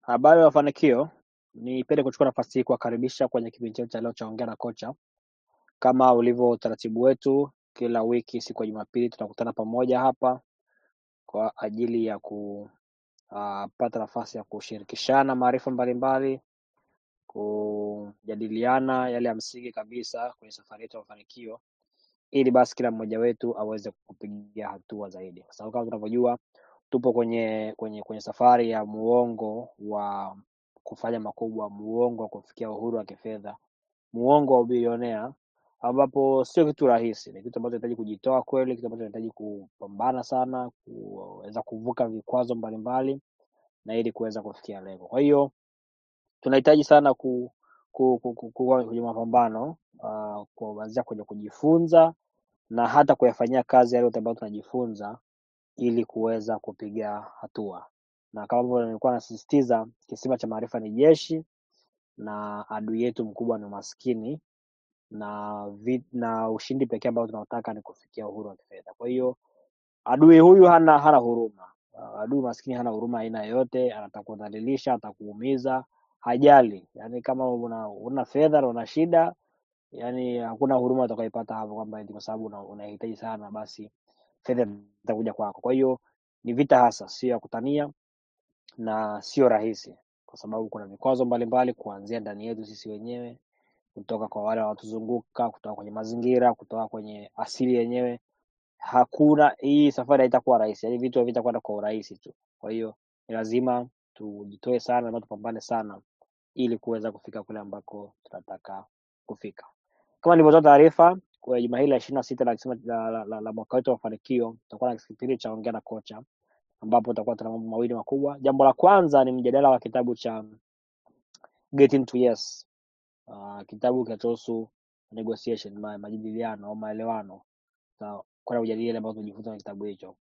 Habari ya mafanikio, nipende kuchukua nafasi hii kuwakaribisha kwenye kipindi chetu cha leo cha ongea na kocha. Kama ulivyo utaratibu wetu, kila wiki siku ya Jumapili tunakutana pamoja hapa kwa ajili ya kupata nafasi ya kushirikishana maarifa mbalimbali, kujadiliana yale ya msingi kabisa kwenye safari yetu ya mafanikio, ili basi kila mmoja wetu aweze kupigia hatua zaidi, kwa sababu kama tunavyojua tupo kwenye kwenye kwenye safari ya muongo wa kufanya makubwa, muongo wa kufikia uhuru wa kifedha, muongo wa ubilionea, ambapo sio kitu rahisi. Ni kitu ambacho inahitaji kujitoa kweli, kitu ambacho inahitaji kupambana sana, kuweza kuvuka vikwazo mbalimbali na ili kuweza kufikia lengo. Kwa hiyo tunahitaji sana ku, ku, ku, ku, kuwa kwenye mapambano uh, kuanzia kwenye kujifunza na hata kuyafanyia kazi yale yote ambayo tunajifunza ili kuweza kupiga hatua, na kama ambavyo nilikuwa nasisitiza, kisima cha maarifa ni jeshi na adui yetu mkubwa ni umaskini na vi, na ushindi pekee ambao tunaotaka ni kufikia uhuru wa kifedha. Kwa hiyo adui huyu hana hana huruma. Uh, adui maskini hana huruma aina yoyote, atakudhalilisha, atakuumiza, hajali. Yani kama una, una fedha na una shida, yani hakuna huruma utakayoipata hapo, kwamba eti kwa sababu una- unahitaji sana, basi fedha itakuja kwako. Kwa hiyo ni vita hasa, sio ya kutania na sio rahisi, kwa sababu kuna vikwazo mbalimbali kuanzia ndani yetu sisi wenyewe, kutoka kwa wale wanaotuzunguka, kutoka kwenye mazingira, kutoka kwenye asili yenyewe. Hakuna hii safari haitakuwa rahisi, yaani vitu havitakwenda kwa urahisi tu. Kwa hiyo ni lazima tujitoe sana na tupambane sana ili kuweza kufika kule ambako tunataka kufika. Kama nilivyotoa taarifa kwa juma hili la ishirini na sita la, kisima- la, la, la, la mwaka wetu wa mafanikio, tutakuwa na kipindi cha ongea na kocha ambapo tutakuwa tuna mambo mawili makubwa. Jambo la kwanza ni mjadala wa kitabu cha Getting to Yes, uh, kitabu kinachohusu negotiation, ma, majadiliano au maelewano. Tutakwenda kujadili yale ambayo tumejifunza kwenye kitabu hicho,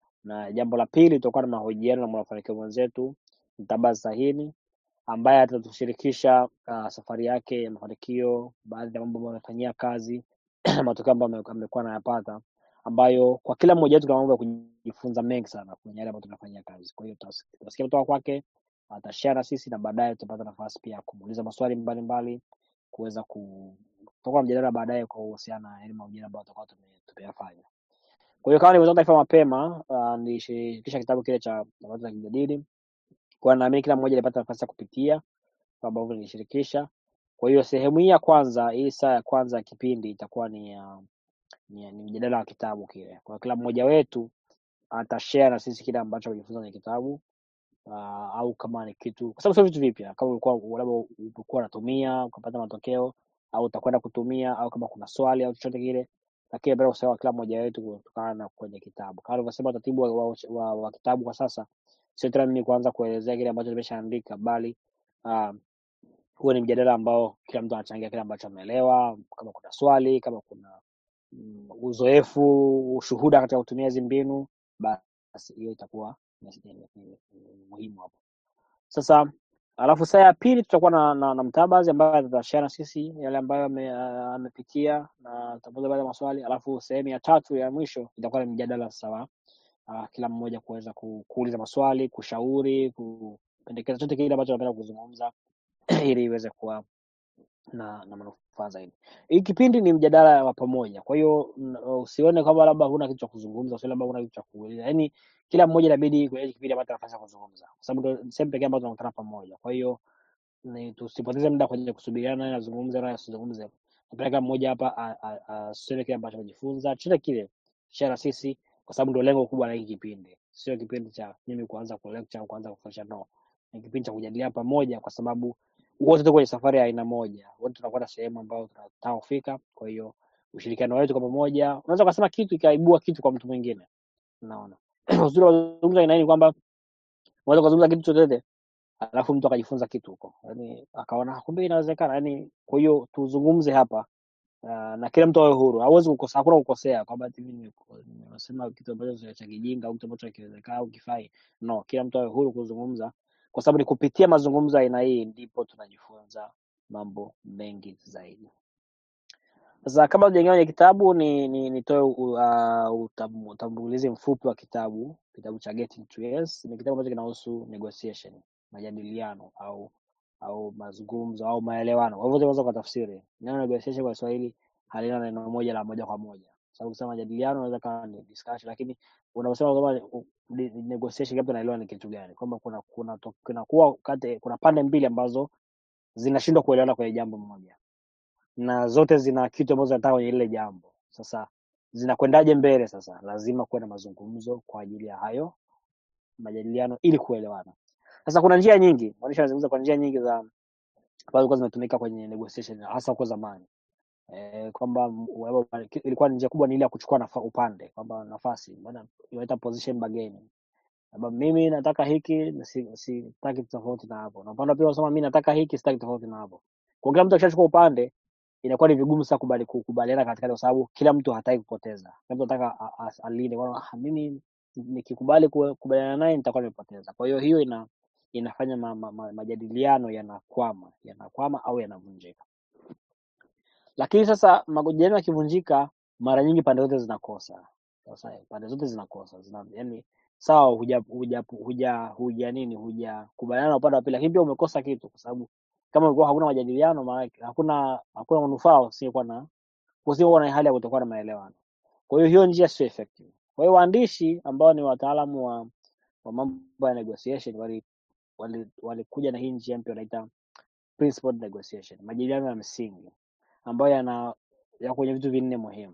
na jambo la pili tutakuwa na mahojiano na mwanafanikio mwenzetu Mtabazi Sahini ambaye atatushirikisha uh, safari yake ya mafanikio, baadhi ya mambo ambayo amefanyia kazi matokeo ambayo ame- amekuwa anayapata, ambayo kwa kila mmoja wetu kuna mambo ya kujifunza mengi sana kwenye yale ambayo tunafanyia kazi. Kwa hiyo tutas- tutasikia kutoka kwake, atashare na sisi, na baadaye tutapata nafasi pia ya kumuuliza maswali mbalimbali, kuweza ku tutakuwa na mjadala baadaye kwa kuhusiana na yale mahojiano ambayo tutakuwa tume- tumeyafanya. Kwa hiyo kama nilivyotoa taarifa mapema, uh, nilishirikisha kitabu kile cha ambacho tunakijadili, kwa naamini kila mmoja alipata nafasi ya kupitia kama ambavyo nilishirikisha. Kwa hiyo sehemu hii ya kwanza, hii saa ya kwanza ya kipindi itakuwa ni ya ni, ni mjadala wa kitabu kile. Kwa kila mmoja wetu atashare na sisi kile ambacho amejifunza kwenye kitabu uh, au kama ni kitu, kwa sababu sio vitu vipya. Kama ulikuwa labda ulikuwa unatumia ukapata matokeo au utakwenda kutumia, au kama kuna swali au chochote kile, lakini bila kusahau kila mmoja wetu kutokana na kwenye kitabu. Kama alivyosema utaratibu wa, wa, wa, wa kitabu kwa sasa, sio tena mimi kuanza kuelezea kile ambacho nimeshaandika, bali uh, huo ni mjadala ambao kila mtu anachangia kile ambacho ameelewa. Kama kuna swali, kama kuna mm, uzoefu, ushuhuda katika kutumia hizi mbinu, basi hiyo itakuwa ni, ni, ni, ni, ni muhimu hapo. Sasa alafu saa ya pili tutakuwa na, na, na Mtabazi ambaye atashare na sisi yale ambayo ame- ah, amepitia na tutapoza baadhi ya maswali, alafu sehemu ya tatu ya mwisho itakuwa ni mjadala sawa, uh, kila mmoja kuweza ku, kuuliza maswali, kushauri, kupendekeza chochote kile ambacho anapenda kuzungumza ili iweze kuwa na, na manufaa zaidi. Hii kipindi ni mjadala wa pamoja, kwa hiyo n- usione kwamba labda huna kitu cha kuzungumza, usione labda huna kitu cha kuuliza. Yaani kila mmoja inabidi kwenye hiki kipindi apate nafasi ya kuzungumza, kwa sababu ndio sehemu pekee ambayo tunakutana pamoja. Kwa hiyo ni tusipoteze muda kwenye kusubiriana naye azungumze naye asizungumze. Napeleka mmoja hapa a- a- aseme kile ambacho amejifunza, chochote kile share na sisi, kwa sababu ndio lengo kubwa la hiki kipindi. Sio kipindi cha mimi kuanza kulecture au kuanza kufundisha, no, ni kipindi cha kujadiliana pamoja, kwa sababu wote tuko kwenye safari ya aina moja, wote tunakwenda sehemu ambayo tunataka kufika. Kwa hiyo ushirikiano wetu kwa pamoja, unaweza ukasema kitu ikaibua kitu kwa mtu mwingine. Unaona, uzuri wa kuzungumza aina hii ni kwamba unaweza ukazungumza kitu chochote alafu mtu akajifunza kitu huko, yani akaona kumbe inawezekana. Yani kwa hiyo tuzungumze hapa uh, na kila mtu awe huru, hawezi kukosa, hakuna kukosea kwamba ati mimi nime- nimesema kitu ambacho sio cha kijinga au kitu ambacho hakiwezekana au kifai. No, kila mtu awe huru kuzungumza, kwa sababu ni kupitia mazungumzo ya aina hii ndipo tunajifunza mambo mengi zaidi. Sasa kabla tujaingia kwenye kitabu ni ni nitoe uh, utam- utambulizi mfupi wa kitabu. Kitabu cha Getting to Yes ni kitabu ambacho kinahusu negotiation, majadiliano au au mazungumzo au maelewano. Kwa hivyo unaweza ukatafsiri neno negotiation kwa Kiswahili halina neno moja la moja kwa moja, sababu kusema majadiliano unaweza kawa ni discussion, lakini unaposema kwamba u- di- negotiation, labda naelewa ni kitu gani, kwamba kuna kuna to- kuna kuwa kati kuna pande mbili ambazo zinashindwa kuelewana kwenye jambo moja na zote zina kitu ambazo zinataka kwenye lile jambo. Sasa zinakwendaje mbele? Sasa lazima kuwe na mazungumzo kwa ajili ya hayo majadiliano ili kuelewana. Sasa kuna njia nyingi, mwandishi anazungumza kwa njia nyingi za ambazo zilikuwa zinatumika kwenye negotiation hasa huko zamani eh, kwamba m- wale- ilikuwa ni njia kubwa ni ile ya kuchukua nafa, upande kwamba nafasi maana inaita position bargaining kwamba mimi nataka hiki na si- sitaki tofauti na hapo, na upande wa pili unasema mimi nataka hiki sitaki tofauti na hapo. Kwa kila mtu akishachukua upande inakuwa ni vigumu sasa kubali kukubaliana katikati, kwa sababu kila mtu hataki kupoteza, kila mtu anataka a- a- alinde kwamba "Ah, mimi nikikubali ku- kubaliana naye nitakuwa nimepoteza. Kwa hiyo hiyo ina inafanya ma, ma, ma, majadiliano yanakwama yanakwama au yanavunjika. Lakini sasa majadiliano yakivunjika, mara nyingi pande zote zinakosa. Sasa pande zote zinakosa zina, yani sawa, huja huja huja huja nini huja kubaliana na upande wa pili, lakini pia umekosa kitu, kwa sababu kama ulikuwa hakuna majadiliano, maana hakuna hakuna manufaa usiokuwa na usiokuwa na hali ya kutokuwa na maelewano. Kwa hiyo hiyo njia sio effective. Kwa hiyo waandishi ambao ni wataalamu wa, wa mambo ya negotiation wali walikuja wali walikuja na hii njia mpya wanaita principled negotiation, majadiliano ya msingi ambayo yana ya kwenye vitu vinne muhimu.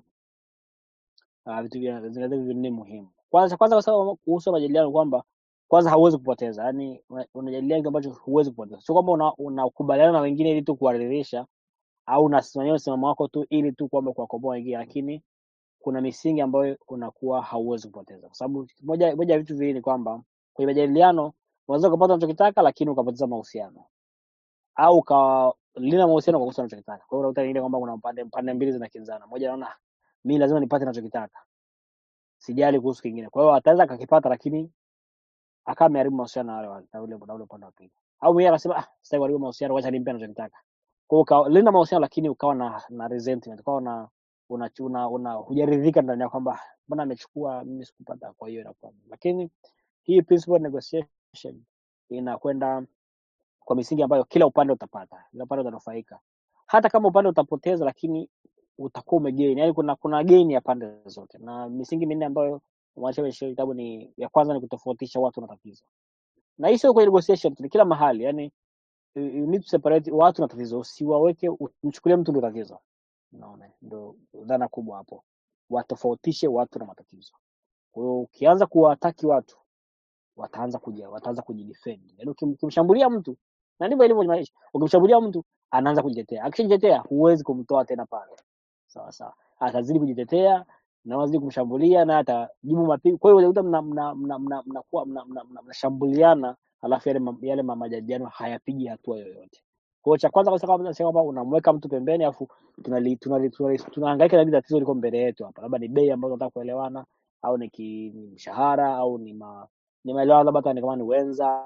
Uh, vitu vya- zina vitu vinne muhimu. Kwanza kwanza kwa sababu kuhusu majadiliano kwamba kwanza hauwezi kupoteza, yani unajadiliana kitu ambacho huwezi kupoteza, sio kwamba una- unakubaliana na wengine ili tu kuwaridhisha au unasimamia msimamo wako tu ili tu kwamba kuwakomboa wengine, lakini kuna misingi ambayo unakuwa hauwezi kupoteza, kwa sababu moja moja ya vitu viwili ni kwamba kwenye majadiliano unaweza ukapata unachokitaka, lakini ukapoteza mahusiano au ukalinda mahusiano kwa kukosa unachokitaka. Kwa hiyo unakuta ile kwamba kuna pande pande mbili zinakinzana, moja anaona "Ah, mimi lazima nipate ninachokitaka, sijali kuhusu kingine. Kwa hiyo ataweza akakipata, lakini akawa ameharibu mahusiano na wale wa- na ule na ule upande wa pili, au mwingine akasema ah, sitaki kuharibu mahusiano, wacha nimpe anachokitaka. Kwa hiyo ukalinda mahusiano, lakini ukawa na na resentment, ukawa na una, una, una hujaridhika ndani yako kwamba mbona amechukua mimi sikupata, kwa hiyo inakuwa lakini hii principle negotiation inakwenda kwa misingi ambayo kila upande utapata, kila upande utanufaika, hata kama upande utapoteza, lakini utakuwa umegain. Yani kuna kuna gain ya pande zote, na misingi minne ambayo mwandishi ameshiriki kitabu ni ya kwanza ni kutofautisha watu na tatizo, na hii sio kwenye negotiation tu, ni kila mahali. Yani you you need to separate watu na tatizo, usiwaweke umchukulie mtu ndio tatizo. Unaona, ndio dhana kubwa hapo, watofautishe watu na matatizo. Kwa hiyo ukianza kuwataki watu wataanza kuja wataanza kujidefend. Yaani ukim- ukimshambulia mtu na ndivyo ilivyo kwenye maisha. Ukimshambulia mtu anaanza kujitetea. Akishajitetea huwezi kumtoa tena pale. Sawa sawa. Atazidi kujitetea na wazidi kumshambulia na atajibu mapigo. Kwa hiyo unakuta mna mna mna mna mnakuwa mna, mna, mna, mnashambuliana alafu yale ma- yale ma- majadiliano hayapigi hatua yoyote. Kwa hiyo cha kwanza kabisa kama tunasema kwamba unamweka mtu pembeni alafu tunali tunali tunali tunahangaika na hili tatizo liko mbele yetu hapa. Labda ni bei ambazo tunataka kuelewana au ni ki, ni mshahara au ni ma, ni maelewano labda hata ni kama ni wenza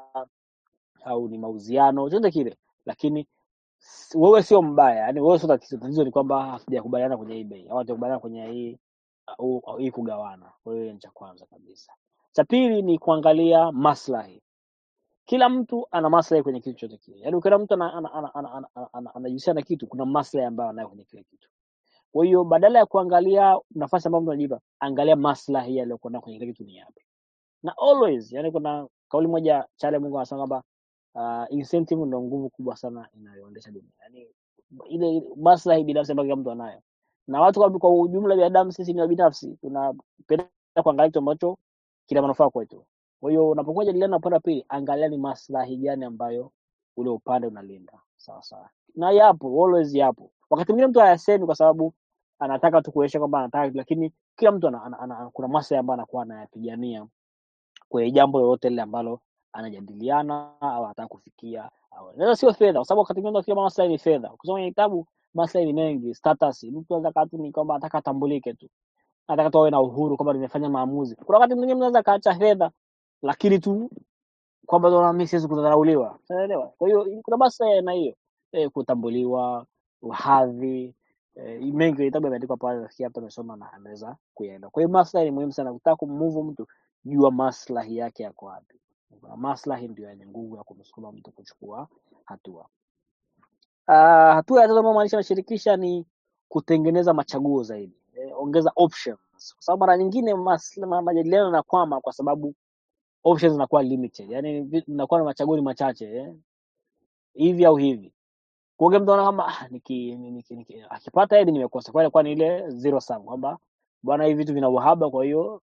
au ni mauziano chochote kile lakini s- wewe sio mbaya yani wewe sio tatizo tatizo ni kwamba hatujakubaliana kwenye hii bei au hatujakubaliana kwenye hii au, au hii kugawana kwa hiyo ni cha kwanza kabisa cha pili ni kuangalia maslahi kila mtu ana maslahi kwenye kitu chote kile yaani kila mtu anajihusisha ana, ana, ana, ana, ana, ana, anajihusisha na kitu kuna maslahi ambayo anayo kwenye kile kitu kwa hiyo badala ya kuangalia nafasi ambayo mtu anajipa angalia maslahi yaliyokuwa nayo kwenye kile kitu ni yapi na always yani kuna kauli moja chale mungu anasema kwamba uh, incentive ndo nguvu kubwa sana inayoendesha dunia yani ile ile maslahi binafsi ambayo kila mtu anayo na watu kwa, kwa ujumla binadamu sisi ni binafsi tunapenda kuangalia kitu ambacho kina manufaa kwetu kwa hiyo unapokuwa jadiliana na upande wa pili angalia ni maslahi gani ambayo ule upande unalinda sawa sawa na yapo always yapo wakati mwingine mtu hayasemi kwa sababu anataka tu kuonyesha kwamba anataka lakini kila mtu ana, ana, ana, ana, kuna maslahi ambayo anakuwa anayapigania kwenye jambo lolote lile ambalo anajadiliana au anataka kufikia au naweza sio fedha, kwa sababu wakati mwingine unafikiria maslahi ni fedha. Ukisoma kwenye kitabu maslahi ni mengi, status. Mtu anaweza kaa tu ni kwamba anataka atambulike tu, anataka tu awe na uhuru kwamba nimefanya maamuzi. Kuna wakati mwingine mnaweza kaacha fedha, lakini tu kwamba naona mimi siwezi kudharauliwa, unaelewa? Kwa hiyo kuna maslahi ya aina hiyo eh, kutambuliwa, uhadhi eh, mengi kwenye kitabu yameandikwa pale, nafikiri hata amesoma na ameweza kuyaenda. Kwa hiyo maslahi ni muhimu sana. Ukitaka kummove mtu, jua maslahi yake yako wapi. Kuna maslahi ndio yenye nguvu ya kumsukuma mtu kuchukua hatua. Uh, hatua ya tatu ambayo maanisha anashirikisha ni kutengeneza machaguo zaidi, eh, ongeza options, kwa sababu mara nyingine mas- ma- majadiliano yanakwama kwa sababu options zinakuwa limited, yani inakuwa na machaguo ni machache eh, hivi au hivi. Kwa mtu anaona kama ah, niki, niki, niki, akipata hili nimekosa, kwa ilikuwa ni ile zero sum kwamba bwana, hivi vitu vina uhaba, kwa hiyo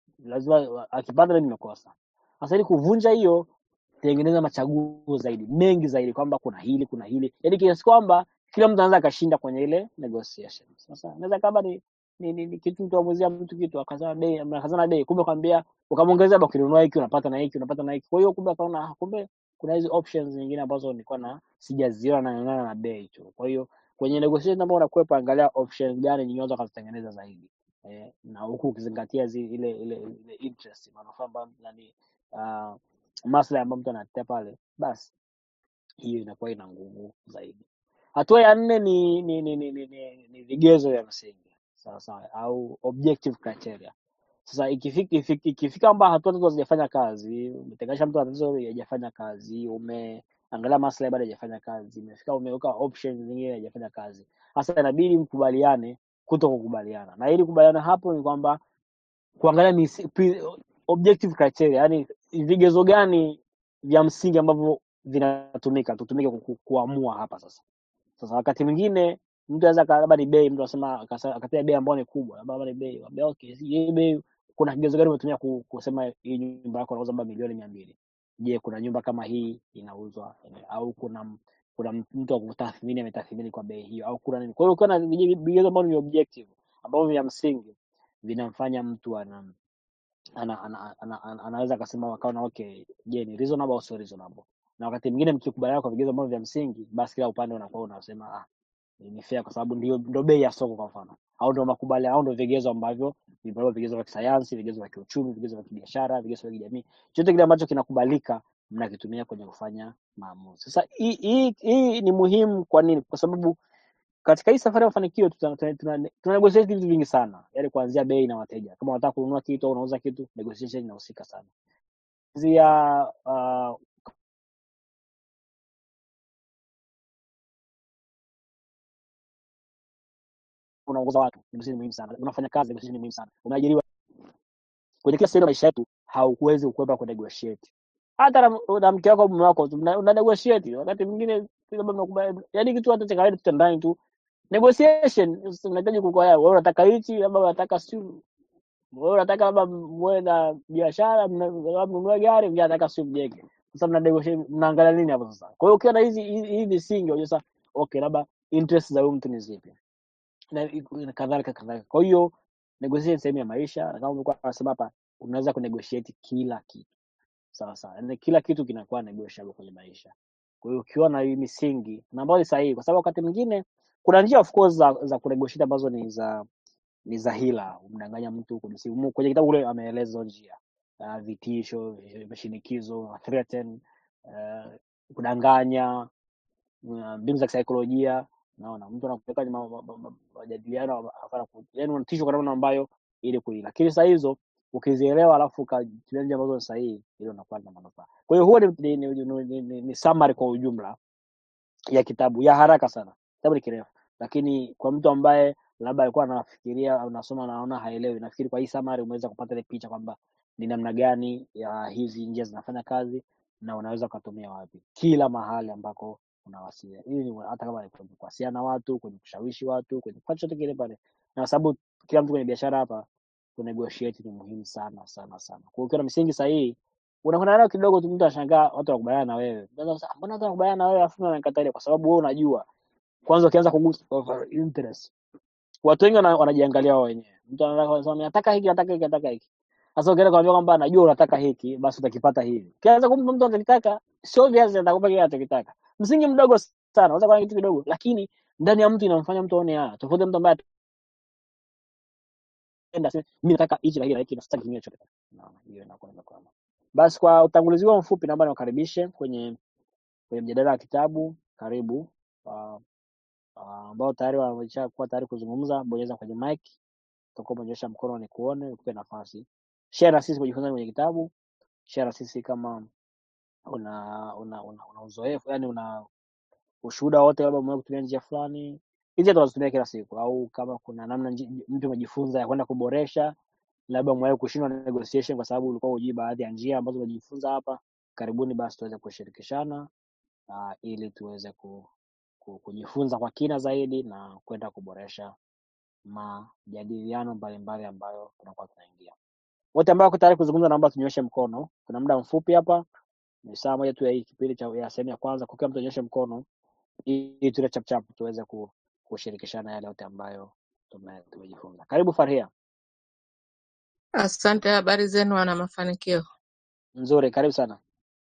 lazima akipata hili nimekosa. Sasa ili kuvunja hiyo tengeneza machaguo zaidi mengi zaidi kwamba kuna hili kuna hili yaani kiasi kwamba kila mtu anaweza akashinda kwenye ile negotiation sasa naweza kama ni ni, ni, ni kitu mtu amuzia mtu kitu akazana bei akazana bei kumbe kwambia ukamwongezea labda ukinunua hiki unapata na hiki unapata na hiki kwa hiyo kumbe akaona ah, kumbe kuna hizi options nyingine ambazo nilikuwa na sijaziona na nang'ana na bei tu kwa hiyo kwenye negotiation ambao unakwepa angalia options gani nyingine unaweza ukazitengeneza zaidi eh, na huku ukizingatia zi, ile ile ile interest manufaa ambayo nani uh, maslahi ambayo mtu anatetea pale, basi hiyo inakuwa ina nguvu zaidi. Hatua ya nne ni ni, ni, ni, ni, ni, ni vigezo vya msingi sawa sawa, au objective criteria. Sasa ikifika ikifika, ikifika kwamba hatua tatu hazijafanya kazi, umetenganisha mtu na tatizo hajafanya kazi, umeangalia maslahi bado hajafanya kazi, imefika umeweka options zingine hajafanya kazi, sasa inabidi mkubaliane kuto kukubaliana, na ili kubaliana hapo ni kwamba kuangalia misi, pri, objective criteria, yani vigezo gani vya msingi ambavyo vinatumika tutumike ku, ku, kuamua hapa sasa. Sasa wakati mwingine mtu anaweza aka- labda ni bei, mtu anasema akasa- akatia bei ambayo ni kubwa, labda labda ni bei, labda okay, si- hii bei kuna kigezo gani umetumia ku, kusema hii nyumba yako unauza labda milioni mia mbili? Je, kuna nyumba kama hii inauzwa eh, au kuna m- kuna m- mtu wa kutathmini ametathmini kwa bei hiyo au kuna nini? Kwa hiyo ukiwa na vige- vigezo ambavyo ni objective ambavyo vya msingi vinamfanya mtu ana ana, ana, ana, ana, anaweza akasema akaona okay, je, ni reasonable au sio reasonable? Na wakati mwingine mkikubaliana kwa vigezo ambavyo vya msingi, basi kila upande unakuwa unasema ah, ni ni fair kwa sababu ndio ndio bei ya soko kwa mfano, au ndio makubaliano au ndio vigezo ambavyo vimetolewa, vigezo vya kisayansi, vigezo vya kiuchumi, vigezo vya kibiashara, vigezo vya kijamii, chochote kile ambacho kinakubalika mnakitumia kwenye kufanya maamuzi. Sasa hii hii hii ni muhimu. Kwa nini? Kwa sababu katika hii safari ya mafanikio tuna, tuna, tuna, tuna negotiate vitu vingi sana, yaani kuanzia bei na wateja. Kama unataka kununua kitu au unauza kitu, negotiation inahusika sana. Kuanzia uh, unaongoza watu, negotiation ni muhimu sana. Unafanya kazi, negotiation ni muhimu sana. Umeajiriwa, kwenye kila sehemu ya maisha yetu hauwezi kukwepa ku negotiate. Hata na, na mke wako au mume wako tu, mna, una negotiate wakati mwingine labda mnakubali, yaani kitu hata cha kawaida tu cha ndani tu negotiation. Unahitaji kukoa, wewe unataka hichi, labda unataka sio wewe unataka labda muwe na biashara mna- labda mnunue gari mwingine anataka sio mjenge sasa mna negotiate mnaangalia nini hapo sasa kwa hiyo ukiwa na hizi hizi hizi misingi unajua sasa okay labda interest za huyu mtu ni zipi na na kadhalika kadhalika kwa hiyo negotiation ni sehemu ya maisha na kama ulikuwa unasema hapa unaweza kunegotiate kila kitu sawa sawa yani kila kitu kinakuwa negotiable kwenye maisha kwa hiyo ukiwa na hii misingi na ambayo ni sahihi kwa sababu wakati mwingine kuna njia of course za za kunegotiate ambazo ni za ni za hila, umdanganya mtu kujisi- umu- kwenye kitabu kule ameeleza hizo njia uh, vitisho, mashinikizo, threaten, uh, kudanganya, uh, mbinu za kisaikolojia. Naona mtu anakupeleka kwenye ma- ma- ma- ma- majadiliano, afana ku- yaani unatishwa kwa namna ambayo ili kuili, lakini saa hizo ukizielewa alafu ukatumia njia ambazo ni sahihi, hilo unakuwa na manufaa. Kwa hiyo huo ni, ni, ni, ni, ni, ni, ni summary kwa ujumla ya kitabu ya haraka sana. Kitabu ni kirefu, lakini kwa mtu ambaye labda alikuwa anafikiria au anasoma anaona haelewi, nafikiri kwa hii summary umeweza kupata ile picha kwamba ni namna gani ya hizi njia zinafanya kazi na unaweza ukatumia wapi, kila mahali ambako unawasiliana. Hii ni hata kama ni kwenye kuwasiliana na watu, kwenye kushawishi watu, kwenye kufanya chochote kile pale, na kwa sababu kila mtu kwenye biashara hapa kunegotiate ni muhimu sana sana sana. Kwa hiyo ukiwa na misingi sahihi unakwenda nayo kidogo tu, mtu anashangaa watu wanakubaliana na wewe. Unaweza kusema mbona watu wanakubaliana na wewe afu mimi wananikataa? Kwa sababu wewe unajua kwanza, ukianza kugusa over interest, watu wengi wana- wanajiangalia wao wenyewe. Mtu anataka kusema nataka hiki, nataka hiki, nataka hiki. Sasa ukienda kumwambia kwamba najua unataka hiki, basi utakipata hivi. Ukianza kumpa mtu anachokitaka, sio obvious atakupa kile anachokitaka. Msingi mdogo sana, unaweza kuwa na kitu kidogo, lakini ndani ya mtu inamfanya mtu aone ah, tofauti na mtu ambaye atenda aseme mimi nataka hichi na hiki na hiki na sitaki kingine chochote. Naona hiyo inakuwa imekwama. Basi kwa utangulizi huo mfupi, naomba niwakaribishe kwenye kwenye mjadala wa kitabu. Karibu uh, uh, ambao tayari wamesha kuwa tayari kuzungumza, bonyeza kwenye mic, utakuwa umenyosha mkono ni kuone, ukupe nafasi. Share na sisi kujifunza kwenye kitabu, share na sisi kama una una, una, una uzoefu yani una ushuhuda wote, labda umewahi kutumia njia fulani, hizi tunazitumia kila siku, au kama kuna namna nji- mtu umejifunza ya kwenda kuboresha, labda umewahi kushindwa na negotiation kwa sababu ulikuwa hujui baadhi ya njia ambazo umejifunza hapa, karibuni basi tuweze kushirikishana uh, ili tuweze ku, ku, kujifunza kwa kina zaidi na kwenda kuboresha majadiliano mbalimbali ambayo tunakuwa tunaingia. Wote ambao wako tayari kuzungumza, naomba tunyoshe mkono. Kuna muda mfupi hapa, ni saa moja tu ya hii kipindi cha ya sehemu ya kwanza, kwa kila mtu anyoshe mkono ili tule chapchap tuweze ku, kushirikishana yale yote ambayo tume- tumejifunza. Karibu Farhia. Asante, habari zenu wana mafanikio. Nzuri, karibu sana.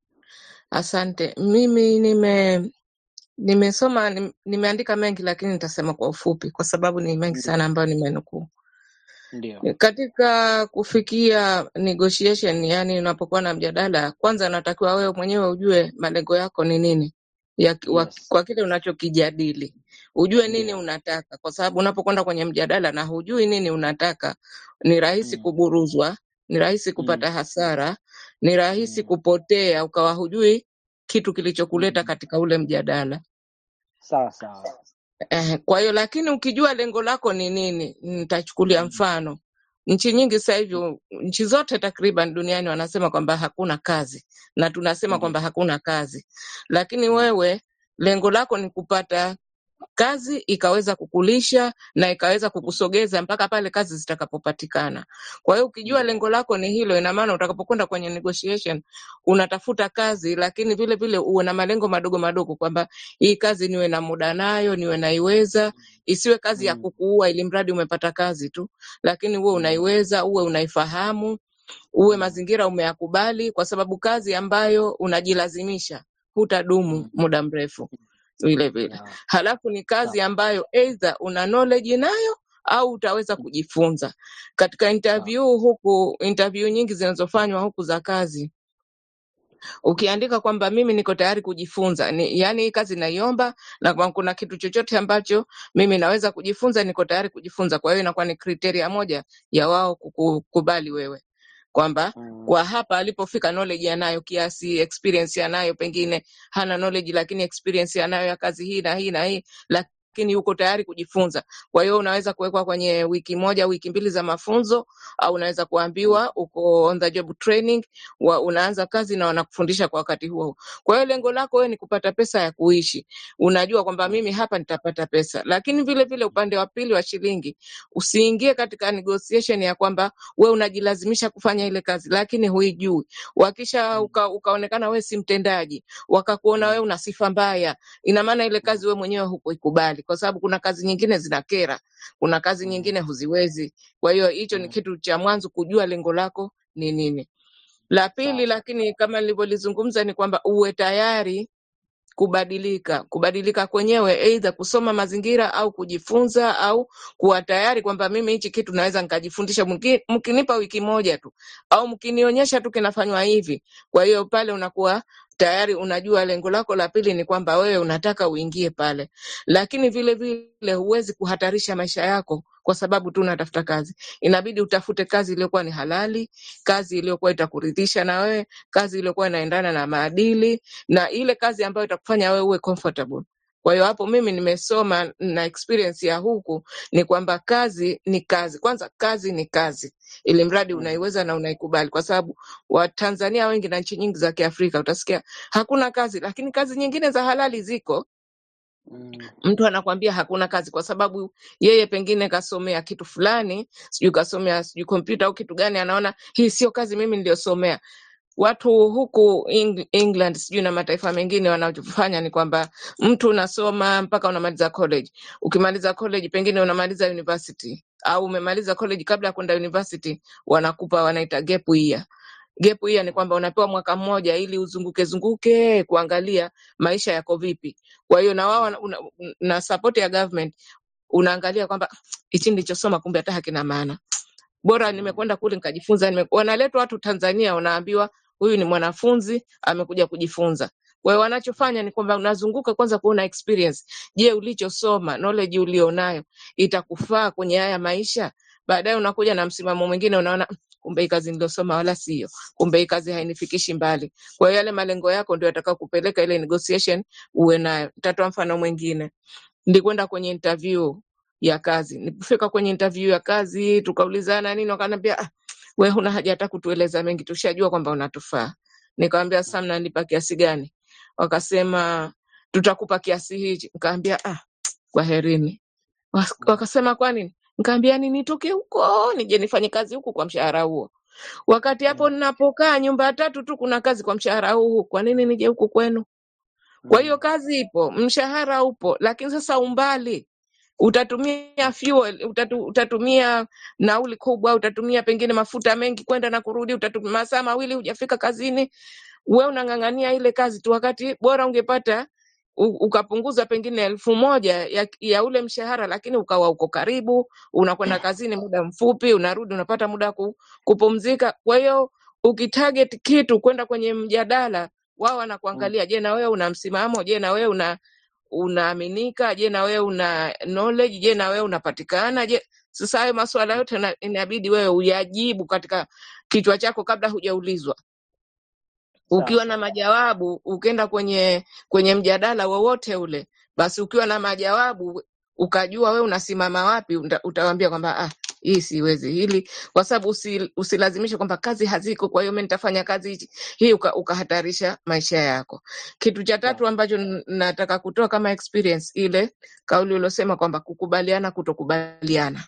Asante. Mimi nime nimesoma nim- nimeandika mengi lakini nitasema kwa ufupi kwa sababu ni mengi Ndio, sana ambayo nimenukuu. ndio. Katika kufikia negotiation, yani unapokuwa na mjadala, kwanza unatakiwa wewe mwenyewe ujue malengo yako ni nini ya, ki- wa, Yes, kwa kile unachokijadili, ujue nini ndio. unataka, kwa sababu unapokwenda kwenye mjadala na hujui nini unataka, ni rahisi Mm, kuburuzwa, ni rahisi mm, kupata hasara, ni rahisi mm, kupotea ukawa hujui kitu kilichokuleta mm. katika ule mjadala. Sawa sawa. Eh, kwa hiyo lakini ukijua lengo lako ni nini, nitachukulia Mm, mfano nchi nyingi sasa hivi, mm, nchi zote takriban duniani wanasema kwamba hakuna kazi, na tunasema Ndio. kwamba hakuna kazi, lakini Mm, wewe lengo lako ni kupata kazi ikaweza kukulisha na ikaweza mm, kukusogeza mpaka pale kazi zitakapopatikana. Kwa hiyo ukijua Ndio. lengo lako ni hilo, ina maana utakapokwenda kwenye negotiation unatafuta kazi, lakini vile vile uwe na malengo madogo madogo, kwamba hii kazi niwe na muda nayo, niwe naiweza, isiwe kazi ya Mm, kukuua ili mradi umepata kazi tu, lakini uwe mm, unaiweza, uwe unaifahamu, uwe mm, mazingira umeyakubali, kwa sababu kazi ambayo unajilazimisha hutadumu mm. muda mrefu vile vile. Yeah, Halafu ni sawa. kazi ambayo either una knowledge nayo au utaweza Mm, kujifunza. Katika Sawa. interview huku, interview nyingi zinazofanywa huku za kazi, ukiandika kwamba mimi niko tayari kujifunza ni, yani hii kazi naiomba na kama kuna kitu chochote ambacho mimi naweza kujifunza, niko tayari kujifunza. Kwa hiyo inakuwa ni kriteria moja ya wao kukubali wewe kwamba Mm, kwa hapa alipofika knowledge anayo kiasi, experience anayo, pengine hana knowledge lakini experience anayo ya kazi hii na hii na hii, lakini yuko tayari kujifunza. Kwa hiyo unaweza kuwekwa kwenye wiki moja, wiki mbili za mafunzo, au unaweza mm, kuambiwa uko on the job training wa, unaanza kazi na wanakufundisha kwa wakati huo. huo. Kwa hiyo lengo lako wewe ni kupata pesa ya kuishi. Unajua kwamba mm, mimi hapa nitapata pesa, lakini vile vile upande wa pili wa shilingi, usiingie katika negotiation ya kwamba we unajilazimisha kufanya ile kazi lakini huijui. Wakisha mm, uka, ukaonekana we si mtendaji, wakakuona we mm, una sifa mbaya, ina maana ile mm, kazi we mwenyewe hukuikubali, kwa sababu kuna kazi nyingine zinakera, kuna kazi mm, nyingine huziwezi. Kwa hiyo hicho ni mm. kitu cha mwanzo, kujua lengo lako ni nini. La pili, Sawa sawa. lakini kama nilivyolizungumza ni kwamba uwe tayari kubadilika. Kubadilika kwenyewe aidha kusoma mazingira au kujifunza au kuwa tayari kwamba mimi hichi kitu naweza nikajifundisha, mki- mkinipa wiki moja tu au mkinionyesha tu kinafanywa hivi. Kwa hiyo pale unakuwa tayari unajua lengo lako la pili ni kwamba wewe unataka uingie pale, lakini vile vile huwezi kuhatarisha maisha yako kwa sababu tu unatafuta kazi. Inabidi utafute kazi iliyokuwa ni halali, kazi iliyokuwa itakuridhisha na wewe, kazi iliyokuwa inaendana na maadili na ile kazi ambayo itakufanya wewe uwe comfortable. Kwa hiyo hapo mimi nimesoma na experience ya huku ni kwamba kazi ni kazi. Kwanza kazi ni kazi, ili mradi Mm, unaiweza na unaikubali, kwa sababu Watanzania wengi na nchi nyingi za Kiafrika utasikia hakuna kazi, lakini kazi nyingine za halali ziko. mm, Mtu anakwambia hakuna kazi kwa sababu yeye pengine kasomea kitu fulani, sijui kasomea sijui kompyuta au kitu gani, anaona hii sio kazi mimi niliyosomea watu huku Eng- England sijui na mataifa mengine wanachofanya ni kwamba mtu unasoma mpaka unamaliza college. Ukimaliza college pengine unamaliza university au umemaliza college kabla ya kwenda university, wanakupa wanaita gap year. Gap year ni kwamba unapewa mwaka mmoja ili uzunguke zunguke kuangalia maisha yako vipi. Kwa hiyo na wao wana- una- na support ya government unaangalia kwamba hichi nilichosoma kumbe hata hakina maana bora mm, nimekwenda kule nikajifunza. Nime, wanaletwa watu Tanzania, unaambiwa huyu ni mwanafunzi amekuja kujifunza. Kwa hiyo wanachofanya ni kwamba unazunguka kwanza kuona experience. Je, ulichosoma knowledge ulionayo itakufaa kwenye haya maisha? Baadaye unakuja na msimamo mwingine, unaona kumbe hii kazi nilosoma wala sio, kumbe hii kazi hainifikishi mbali. Kwa hiyo yale malengo yako ndio yatakao kupeleka ile negotiation uwe nayo. Nitatoa mfano mwingine, nilikwenda kwenye interview ya kazi. Nilipofika kwenye interview ya kazi tukaulizana nini, wakaniambia ah, we huna haja hata kutueleza mengi, tushajua kwamba unatufaa. Nikamwambia sasa mnanipa kiasi gani? Wakasema tutakupa kiasi hichi. Nikamwambia ah, kwaherini. Wak- Wakasema kwa nini? Nikamwambia ni nitoke huko nije nifanye kazi huku kwa mshahara huo, wakati hapo ninapokaa nyumba ya tatu tu kuna kazi kwa mshahara huu, kwa nini nije huku kwenu? Kwa hiyo kazi ipo, mshahara upo, lakini sasa umbali utatumia fuel, utatu, utatumia nauli kubwa, utatumia pengine mafuta mengi kwenda na kurudi, utatumia masaa mawili hujafika kazini. We unang'ang'ania ile kazi tu, wakati bora ungepata u- ukapunguza pengine elfu moja ya, ya ule mshahara, lakini ukawa uko karibu, unakwenda kazini muda mfupi, unarudi unapata muda wa ku, kupumzika. Kwa hiyo ukitarget kitu kwenda kwenye mjadala, wao wanakuangalia, je, na wewe una msimamo? Je, na wewe una unaaminika? Je, na wewe una knowledge? Je, na wewe unapatikana? Je, sasa hayo masuala yote na- inabidi wewe uyajibu katika kichwa chako kabla hujaulizwa. Sawa Ukiwa na sawa. majawabu, ukienda kwenye kwenye mjadala wowote ule, basi ukiwa na majawabu ukajua wewe unasimama wapi, uta- utawaambia kwamba ah, hii siwezi hili, kwa sababu usi, usilazimishe kwamba kazi haziko, kwa hiyo mimi nitafanya kazi hichi hii, uka, ukahatarisha maisha yako. Kitu cha Sawa. tatu ambacho n- nataka kutoa kama experience, ile kauli uliosema kwamba kukubaliana, kutokubaliana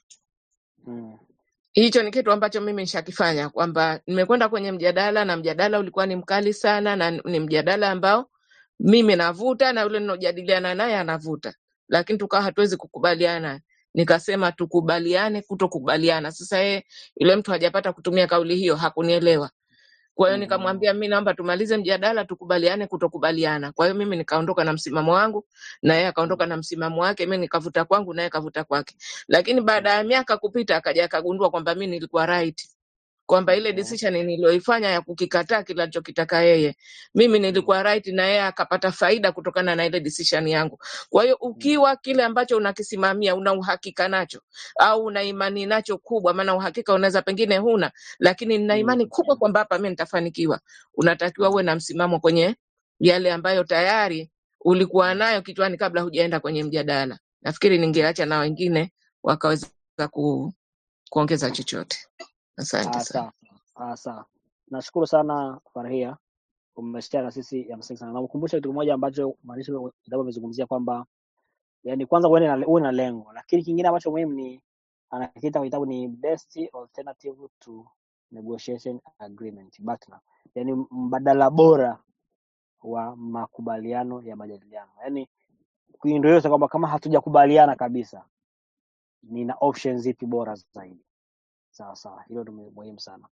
Mm. hicho ni kitu ambacho mimi nishakifanya kwamba nimekwenda kwenye mjadala na mjadala ulikuwa ni mkali sana na ni mjadala ambao mimi navuta na yule ninojadiliana naye anavuta lakini tukawa hatuwezi kukubaliana nikasema tukubaliane kutokubaliana sasa yeye yule mtu hajapata kutumia kauli hiyo hakunielewa kwa hiyo Mm. nikamwambia mi naomba tumalize mjadala tukubaliane kutokubaliana kwa hiyo mimi nikaondoka na msimamo wangu na yeye akaondoka na msimamo wake mi nikavuta kwangu naye kavuta kwake lakini baada ya miaka kupita akaja akagundua kwamba mi nilikuwa right kwamba ile Okay. decision niliyoifanya ya kukikataa kile alichokitaka yeye mimi Mm. nilikuwa right na yeye akapata faida kutokana na ile decision yangu kwa hiyo Mm. ukiwa kile ambacho unakisimamia una uhakika nacho au una imani nacho kubwa maana uhakika unaweza pengine huna lakini nina imani Mm. kubwa kwamba hapa mi nitafanikiwa unatakiwa uwe na msimamo kwenye yale ambayo tayari ulikuwa Mm. nayo kichwani kabla hujaenda kwenye mjadala nafikiri ningeacha na wengine wakaweza ku, kuongeza chochote asante Ah, sana sawa sawa. Ah, sawa. Nashukuru sana Farhia, umeshare na sisi ya msingi sana. Nakukumbusha kitu kimoja ambacho mwandishi wa kitabu amezungumzia kwamba yani, kwanza uwe na uwe na lengo, lakini kingine ambacho muhimu ni anakiita kwenye kitabu ni best alternative to negotiation agreement BATNA, yani mbadala bora wa makubaliano ya majadiliano. Yani ndio hiyo kwamba kama hatujakubaliana kabisa, nina options zipi bora zaidi? Sawa sawa, hilo ndio muhimu sana.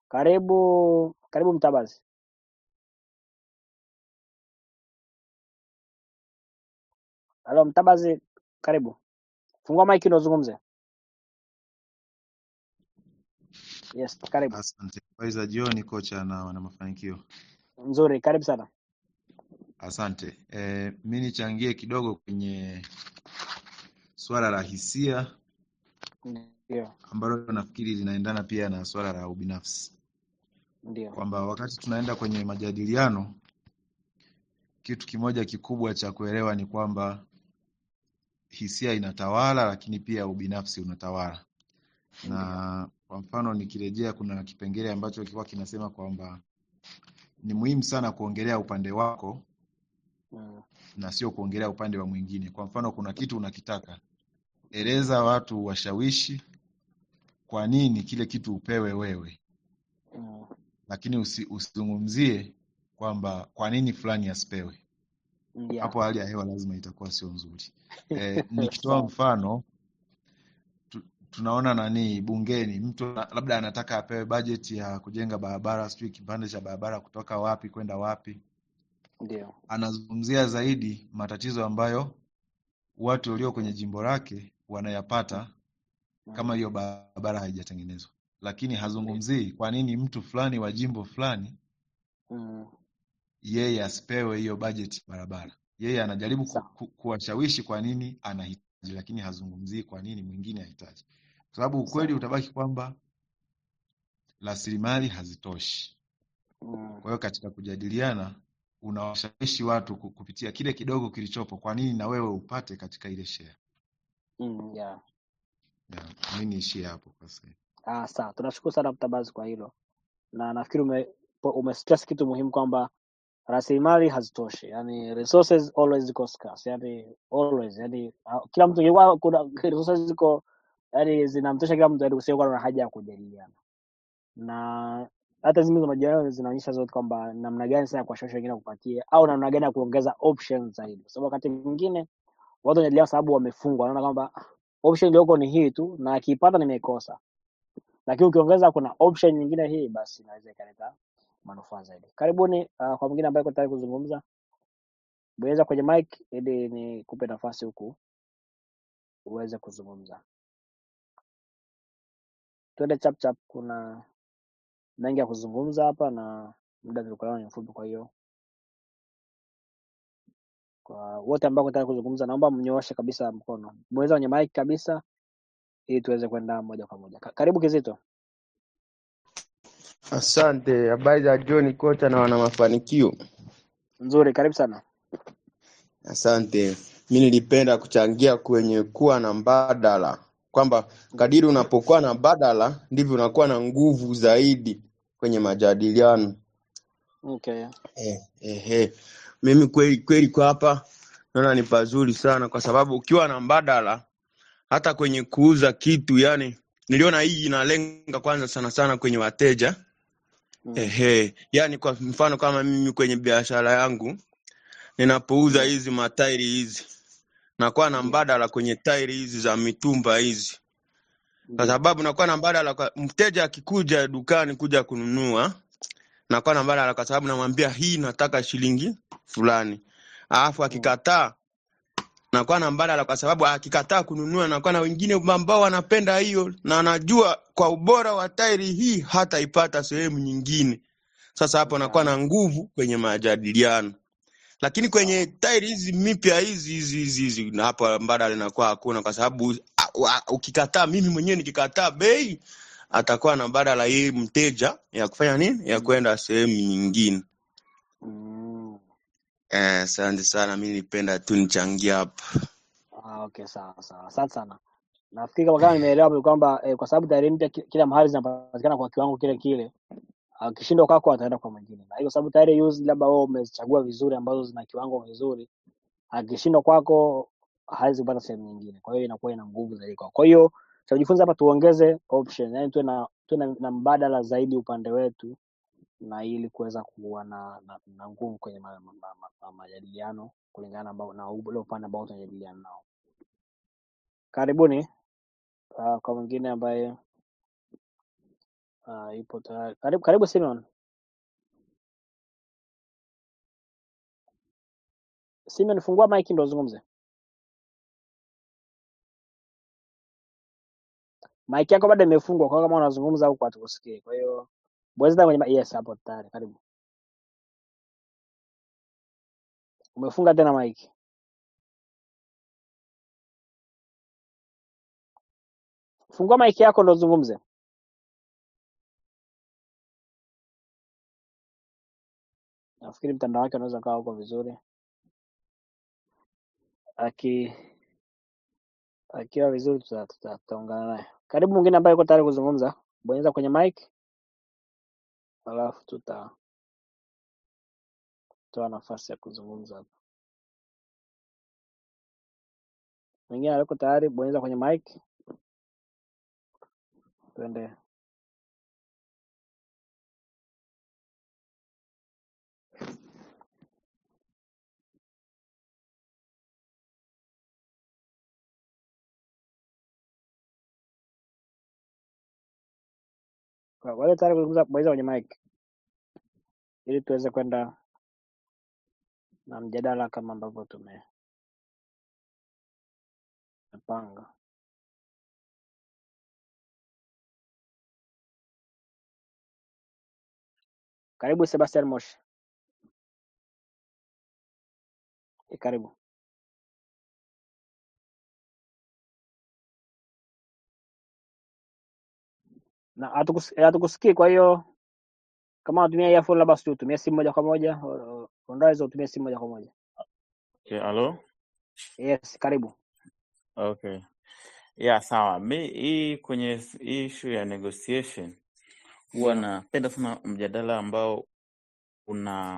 Karibu karibu Mtabazi. Halo Mtabazi, karibu. Fungua maiki ndio uzungumze. Yes, karibu. Asante. Habari za jioni kocha na wana mafanikio. Nzuri, karibu sana. Asante. E, mi nichangie kidogo kwenye swala la hisia Ndio, ambalo nafikiri linaendana pia na swala la ubinafsi, ndio. kwamba wakati tunaenda kwenye majadiliano, kitu kimoja kikubwa cha kuelewa ni kwamba hisia inatawala, lakini pia ubinafsi unatawala. Ndio. Na kwa mfano nikirejea, kuna kipengele ambacho kilikuwa kinasema kwamba ni muhimu sana kuongelea upande wako Mm. na sio kuongelea upande wa mwingine. Kwa mfano, kuna kitu unakitaka, eleza watu, washawishi kwa nini kile kitu upewe wewe, Mm. lakini usi, usizungumzie kwamba kwa nini fulani asipewe. Ndio. Hapo hali ya hewa lazima itakuwa sio nzuri. E, nikitoa Sawa. mfano tu, tunaona nani bungeni, mtu na- labda anataka apewe bajeti ya kujenga barabara, sijui kipande cha barabara kutoka wapi kwenda wapi, Ndio. anazungumzia zaidi matatizo ambayo watu walio kwenye jimbo lake wanayapata kama Mm. hiyo barabara haijatengenezwa, lakini Ndio. hazungumzii kwa nini mtu fulani wa jimbo fulani Mm. yeye asipewe hiyo bajeti ya barabara. Yeye anajaribu ku, Sawa. ku, kuwashawishi kwa nini anahitaji, lakini hazungumzii kwa nini mwingine hahitaji, kwa sababu ukweli Sawa. utabaki kwamba rasilimali hazitoshi. Mm. Kwa hiyo katika kujadiliana unawashawishi watu ku- kupitia kile kidogo kilichopo, kwa nini na wewe upate katika ile share. Mm, yeah. Yeah, mi niishie hapo kwa sasa. Ah, sawa. Tunashukuru sana Mtabazi kwa hilo, na nafikiri ume, umestress kitu muhimu kwamba rasilimali hazitoshi, yani resources always ziko scarce, yani always, yani ah, kila mtu ingekuwa kuna resources ziko yani zinamtosha kila mtu, yani kusio na haja ya kujadiliana, na hata hizi mbinu za majadiliano zinaonyesha zote kwamba namna gani sasa ya kuwashawishi wengine kupatia au namna gani ya kuongeza options zaidi, kwa sababu wakati mwingine watu wanajadiliana sababu wamefungwa, wanaona kwamba ah, option iliyoko ni hii tu na akiipata nimeikosa lakini ukiongeza kuna option nyingine hii basi inaweza ikaleta manufaa zaidi. Karibuni uh, kwa mwingine ambaye uko tayari kuzungumza, bonyeza kwenye mic ili nikupe nafasi huku uweze kuzungumza. Twende chap chap, kuna mengi ya kuzungumza hapa na muda tulikuwa ni mfupi, kwa hiyo kwa wote ambao wako tayari kuzungumza, naomba mnyooshe kabisa mkono, bonyeza kwenye mic kabisa ili tuweze kwenda moja kwa moja. Ka- Karibu Kizito. Asante, habari za John kocha na wana mafanikio. Nzuri, karibu sana. Asante, mi nilipenda kuchangia kwenye kuwa na mbadala, kwamba kadiri unapokuwa na mbadala ndivyo unakuwa na nguvu zaidi kwenye majadiliano. Okay. Eh, ehe. Mimi kweli kweli kwa hapa naona ni pazuri sana, kwa sababu ukiwa na mbadala hata kwenye kuuza kitu, yani niliona hii inalenga kwanza sana sana kwenye wateja. Mm. Ehe, yani kwa mfano kama mimi kwenye biashara yangu ninapouza hizi matairi hizi nakuwa na Ndio, mbadala kwenye tairi hizi za mitumba hizi, kwa ndio. sababu nakuwa na mbadala kwa mteja akikuja dukani kuja kununua, nakuwa na mbadala kwa sababu namwambia hii nataka shilingi fulani, alafu Mm. akikataa nakuwa na mbadala kwa sababu akikataa kununua, nakuwa na wengine ambao wanapenda hiyo na anajua kwa ubora wa tairi hii hataipata sehemu nyingine. Sasa hapo nakuwa Yeah. na nguvu kwenye majadiliano. lakini kwenye Sawa. tairi hizi mpya hizi hizi hizi hizi na hapo mbadala inakuwa hakuna, kwa sababu a- a- ukikataa, mimi mwenyewe nikikataa bei, atakuwa na mbadala yeye mteja ya kufanya nini, ya Mm. kwenda sehemu nyingine. Mm. Eh, Asante sana, mi nilipenda tu nichangia hapa. Ah, okay, sawa sawa, asante sana. Nafikiri kama kama nimeelewa ni kwamba eh, kwa sababu tairi mpya ki- kila mahali zinapatikana kwa kiwango kile kile, akishindwa kwako ataenda kwa mwingine, na hiyo sababu tairi used labda wewe umezichagua vizuri ambazo zina kiwango vizuri, akishindwa kwako hawezi kupata sehemu nyingine, kwa hiyo inakuwa ina nguvu zaidi kwako. Kwa hiyo cha kujifunza hapa, tuongeze option, yani tuwe na tuwe na, na mbadala zaidi upande wetu, na ili kuweza kuwa na, na, na nguvu kwenye ma- ma- ma- ma- ma- majadiliano kulingana ambao na ule upande ambao tunajadiliana nao. Karibuni uh, kwa mwingine ambaye uh, ipo tayari. Karibu, karibu Simeon. Simeon, fungua mic ndo uzungumze. Mic yako bado imefungwa, kwa hiyo kama unazungumza huko hatukusikii. Kwa hiyo bonyeza kwenye mi- yes, hapo tayari. Karibu. Umefunga tena mic. Fungua mic yako ndo uzungumze. Nafikiri mtandao wake unaweza kawa huko vizuri. Aki akiwa vizuri tuta- tuta- tutaungana naye. Karibu mwingine ambaye yuko tayari kuzungumza, bonyeza kwenye mic, alafu tutatoa nafasi ya kuzungumza hapo. Mwingine aliko tayari, bonyeza kwenye mic, tuende. Kwa wale tayari kuzungumza, bonyeza kwenye mic ili tuweze kwenda na mjadala kama ambavyo tumepanga. Karibu Sebastian Moshi. E, karibu. na hatukus- eh, hatukusikii. Kwa hiyo kama unatumia earphone, labda sijui utumie simu moja kwa moja, o- o- unaweza utumie simu moja kwa moja. Okay, halo? Yes, karibu. Okay. Yeah, sawa. Mi hii kwenye s- hii issue ya negotiation huwa Ndio. napenda sana mjadala ambao una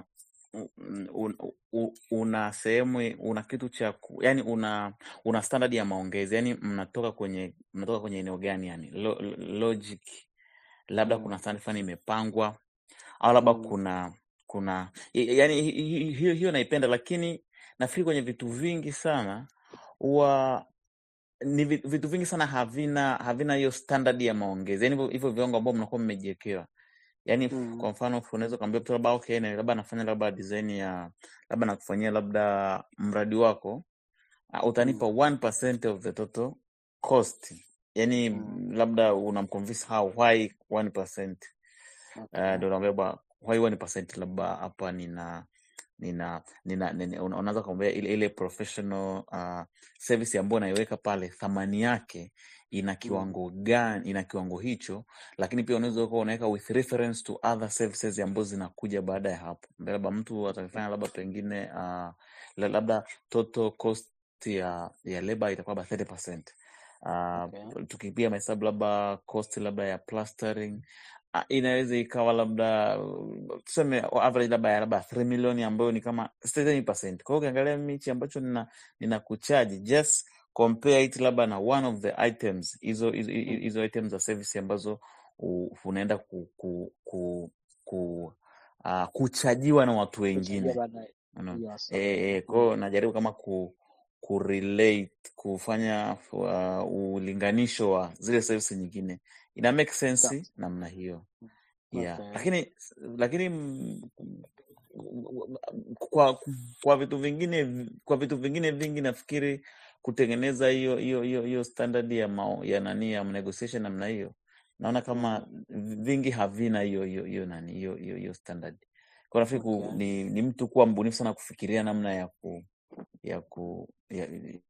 un, un, una sehemu una kitu cha ku, yani una una standard ya maongezi yani mnatoka kwenye mnatoka kwenye eneo gani yani lo, lo- logic labda Mm. kuna standard fulani imepangwa au labda Mm. kuna kuna y- yani hi- hi- hiyo hiyo naipenda lakini nafikiri kwenye vitu vingi sana huwa ni vi- vitu vingi sana havina havina hiyo standard ya maongezi yani hivyo hivyo viwango ambao mnakuwa mmejiwekewa yani Mm. kwa mfano unaweza ukaambia mtu labda okay na labda nafanya labda design ya labda nakufanyia labda mradi wako uh, utanipa Mm. 1% of the total cost yani Mm. labda unamconvince how why 1% Okay. uh, ndio unaambia ba why 1% labda hapa nina nina nina, nina una- unaweza kumwambia ile, ile professional uh, service ambayo unaiweka pale thamani yake ina Mm. kiwango gani ina kiwango hicho lakini pia unaweza kuwa unaweka with reference to other services ambazo zinakuja baada ya hapo Mbele labda mtu atakifanya labda pengine uh, la- labda total cost ya ya labor itakuwa labda 30%. Uh, Okay. tukipiga mahesabu labda cost labda ya plastering Ah, inaweza ikawa labda uh, tuseme average labda ya labda 3 milioni ambayo ni kama 30%. Kwa hiyo ukiangalia mimi hichi ambacho nina nina kuchaji just compare it labda na one of the items hizo hizo Mm. hizo items za service ambazo u- unaenda ku, ku, ku, ku uh, kuchajiwa na watu Kuchangia wengine baadaye. Unaona? Yes, Eh, okay. eh, kwa hiyo Mm. najaribu kama ku kurelate kufanya uh, ulinganisho wa zile service nyingine ina make Sawa. sense namna hiyo yeah Okay. lakini lakini mm, kwa kwa vitu vingine kwa vitu vingine vingi nafikiri kutengeneza hiyo hiyo hiyo hiyo standard ya mao, ya nani ya negotiation namna hiyo naona kama Mm. vingi havina hiyo hiyo hiyo nani hiyo hiyo hiyo standard kwa nafikiri ku, Okay. ni, ni mtu kuwa mbunifu sana kufikiria namna ya ku ya ku ya,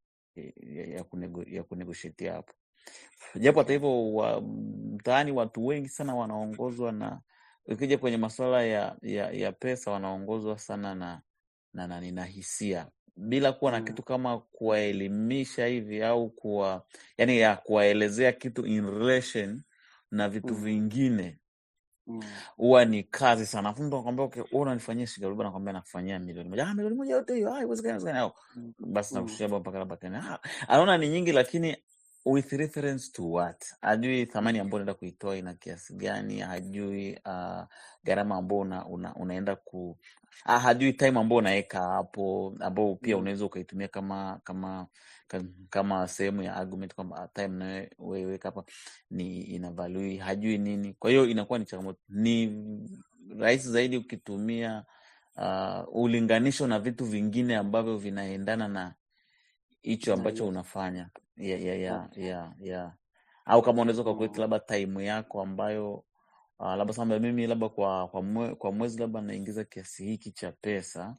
ya, ya, kunego, ya kunegotiate hapo japo hata Okay. hivyo wa, mtaani watu wengi sana wanaongozwa na ukija kwenye masuala ya, ya, ya pesa wanaongozwa sana na na, na, na hisia bila kuwa na Mm. kitu kama kuwaelimisha hivi au kuwa yani ya kuwaelezea kitu in relation na vitu Mm. vingine Mm. huwa ni kazi sana. Afu mtu anakwambia okay, wewe unanifanyia shilingi arobaini, nakwambia nakufanyia milioni moja. Ah, milioni moja yote hiyo, ah, haiwezekani, haiwezekani. Au Mm. basi Mm. nakushia baba mpaka labda tena. Ah, anaona ni nyingi, lakini with reference to what? Hajui thamani ambayo unaenda kuitoa ina kiasi gani, hajui uh, gharama ambayo una, una, unaenda ku ah, hajui time ambayo unaweka hapo, ambao pia Mm. unaweza ukaitumia kama kama ka- kama sehemu ya argument kwamba ah, time unayoweka hapa ni ina value, hajui nini. Kwa hiyo inakuwa ni changamoto. Ni rahisi zaidi ukitumia uh, ulinganisho na vitu vingine ambavyo vinaendana na hicho Na ambacho hiyo. unafanya ya, ya, ya, Okay. ya, ya. Au kama unaweza ukakuleta Mm. labda time yako ambayo uh, labda samba mimi labda kwa kwa, mwe, kwa mwezi labda naingiza kiasi hiki cha pesa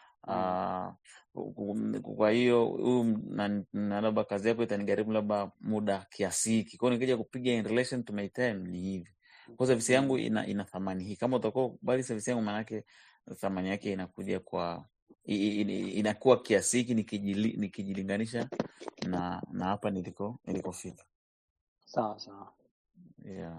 Mm. uh, kwa hiyo huyu m- na, na labda kazi yako itanigharimu labda muda kiasi hiki, kwa hiyo nikija kupiga in relation to my time ni hivi, kwa service yangu Mm. ina, ina thamani hii. Kama utakuwa kubali service yangu, maanake thamani yake inakuja kwa i- i- i- inakuwa kiasi hiki nikijili, nikijilinganisha na na hapa niliko nilikofika. Sawa sawa. Yeah.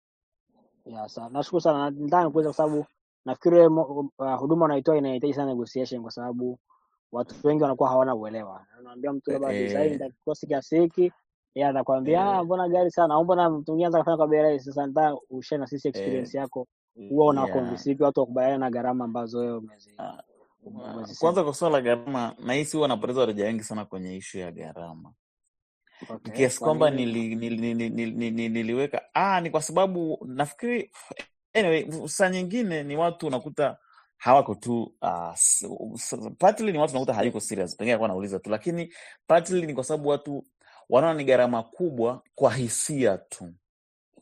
Ya, sawa. Nashukuru sana. Nataka nikuuliza kwa sababu nafikiri wewe mo- uh, huduma unaitoa inahitaji sana negotiation kwa sababu watu wengi wanakuwa hawana uelewa. Unaambia mtu Eh, labda design eh, itakosi kiasi hiki, yeye atakwambia ah, eh, mbona gari sana au mbona mtu mwingine anaweza kufanya kwa bei rahisi. Sasa nataka ushare na sisi eh, experience yako, huwa una yeah. convince vipi watu wakubaliana na gharama ambazo wewe umezi Ah, ume- ah, umezisema? Kwanza kwa swala la gharama, nahisi huwa napoteza wateja wengi sana kwenye ishu ya gharama Okay, kiasi kwa kwamba nini? nili, nili, nili, nili, nili, niliweka ah, ni kwa sababu nafikiri anyway, saa nyingine ni watu unakuta hawako tu uh, s- s- partly ni watu unakuta hayuko serious, pengine alikuwa anauliza tu, lakini partly ni kwa sababu watu wanaona ni gharama kubwa kwa hisia tu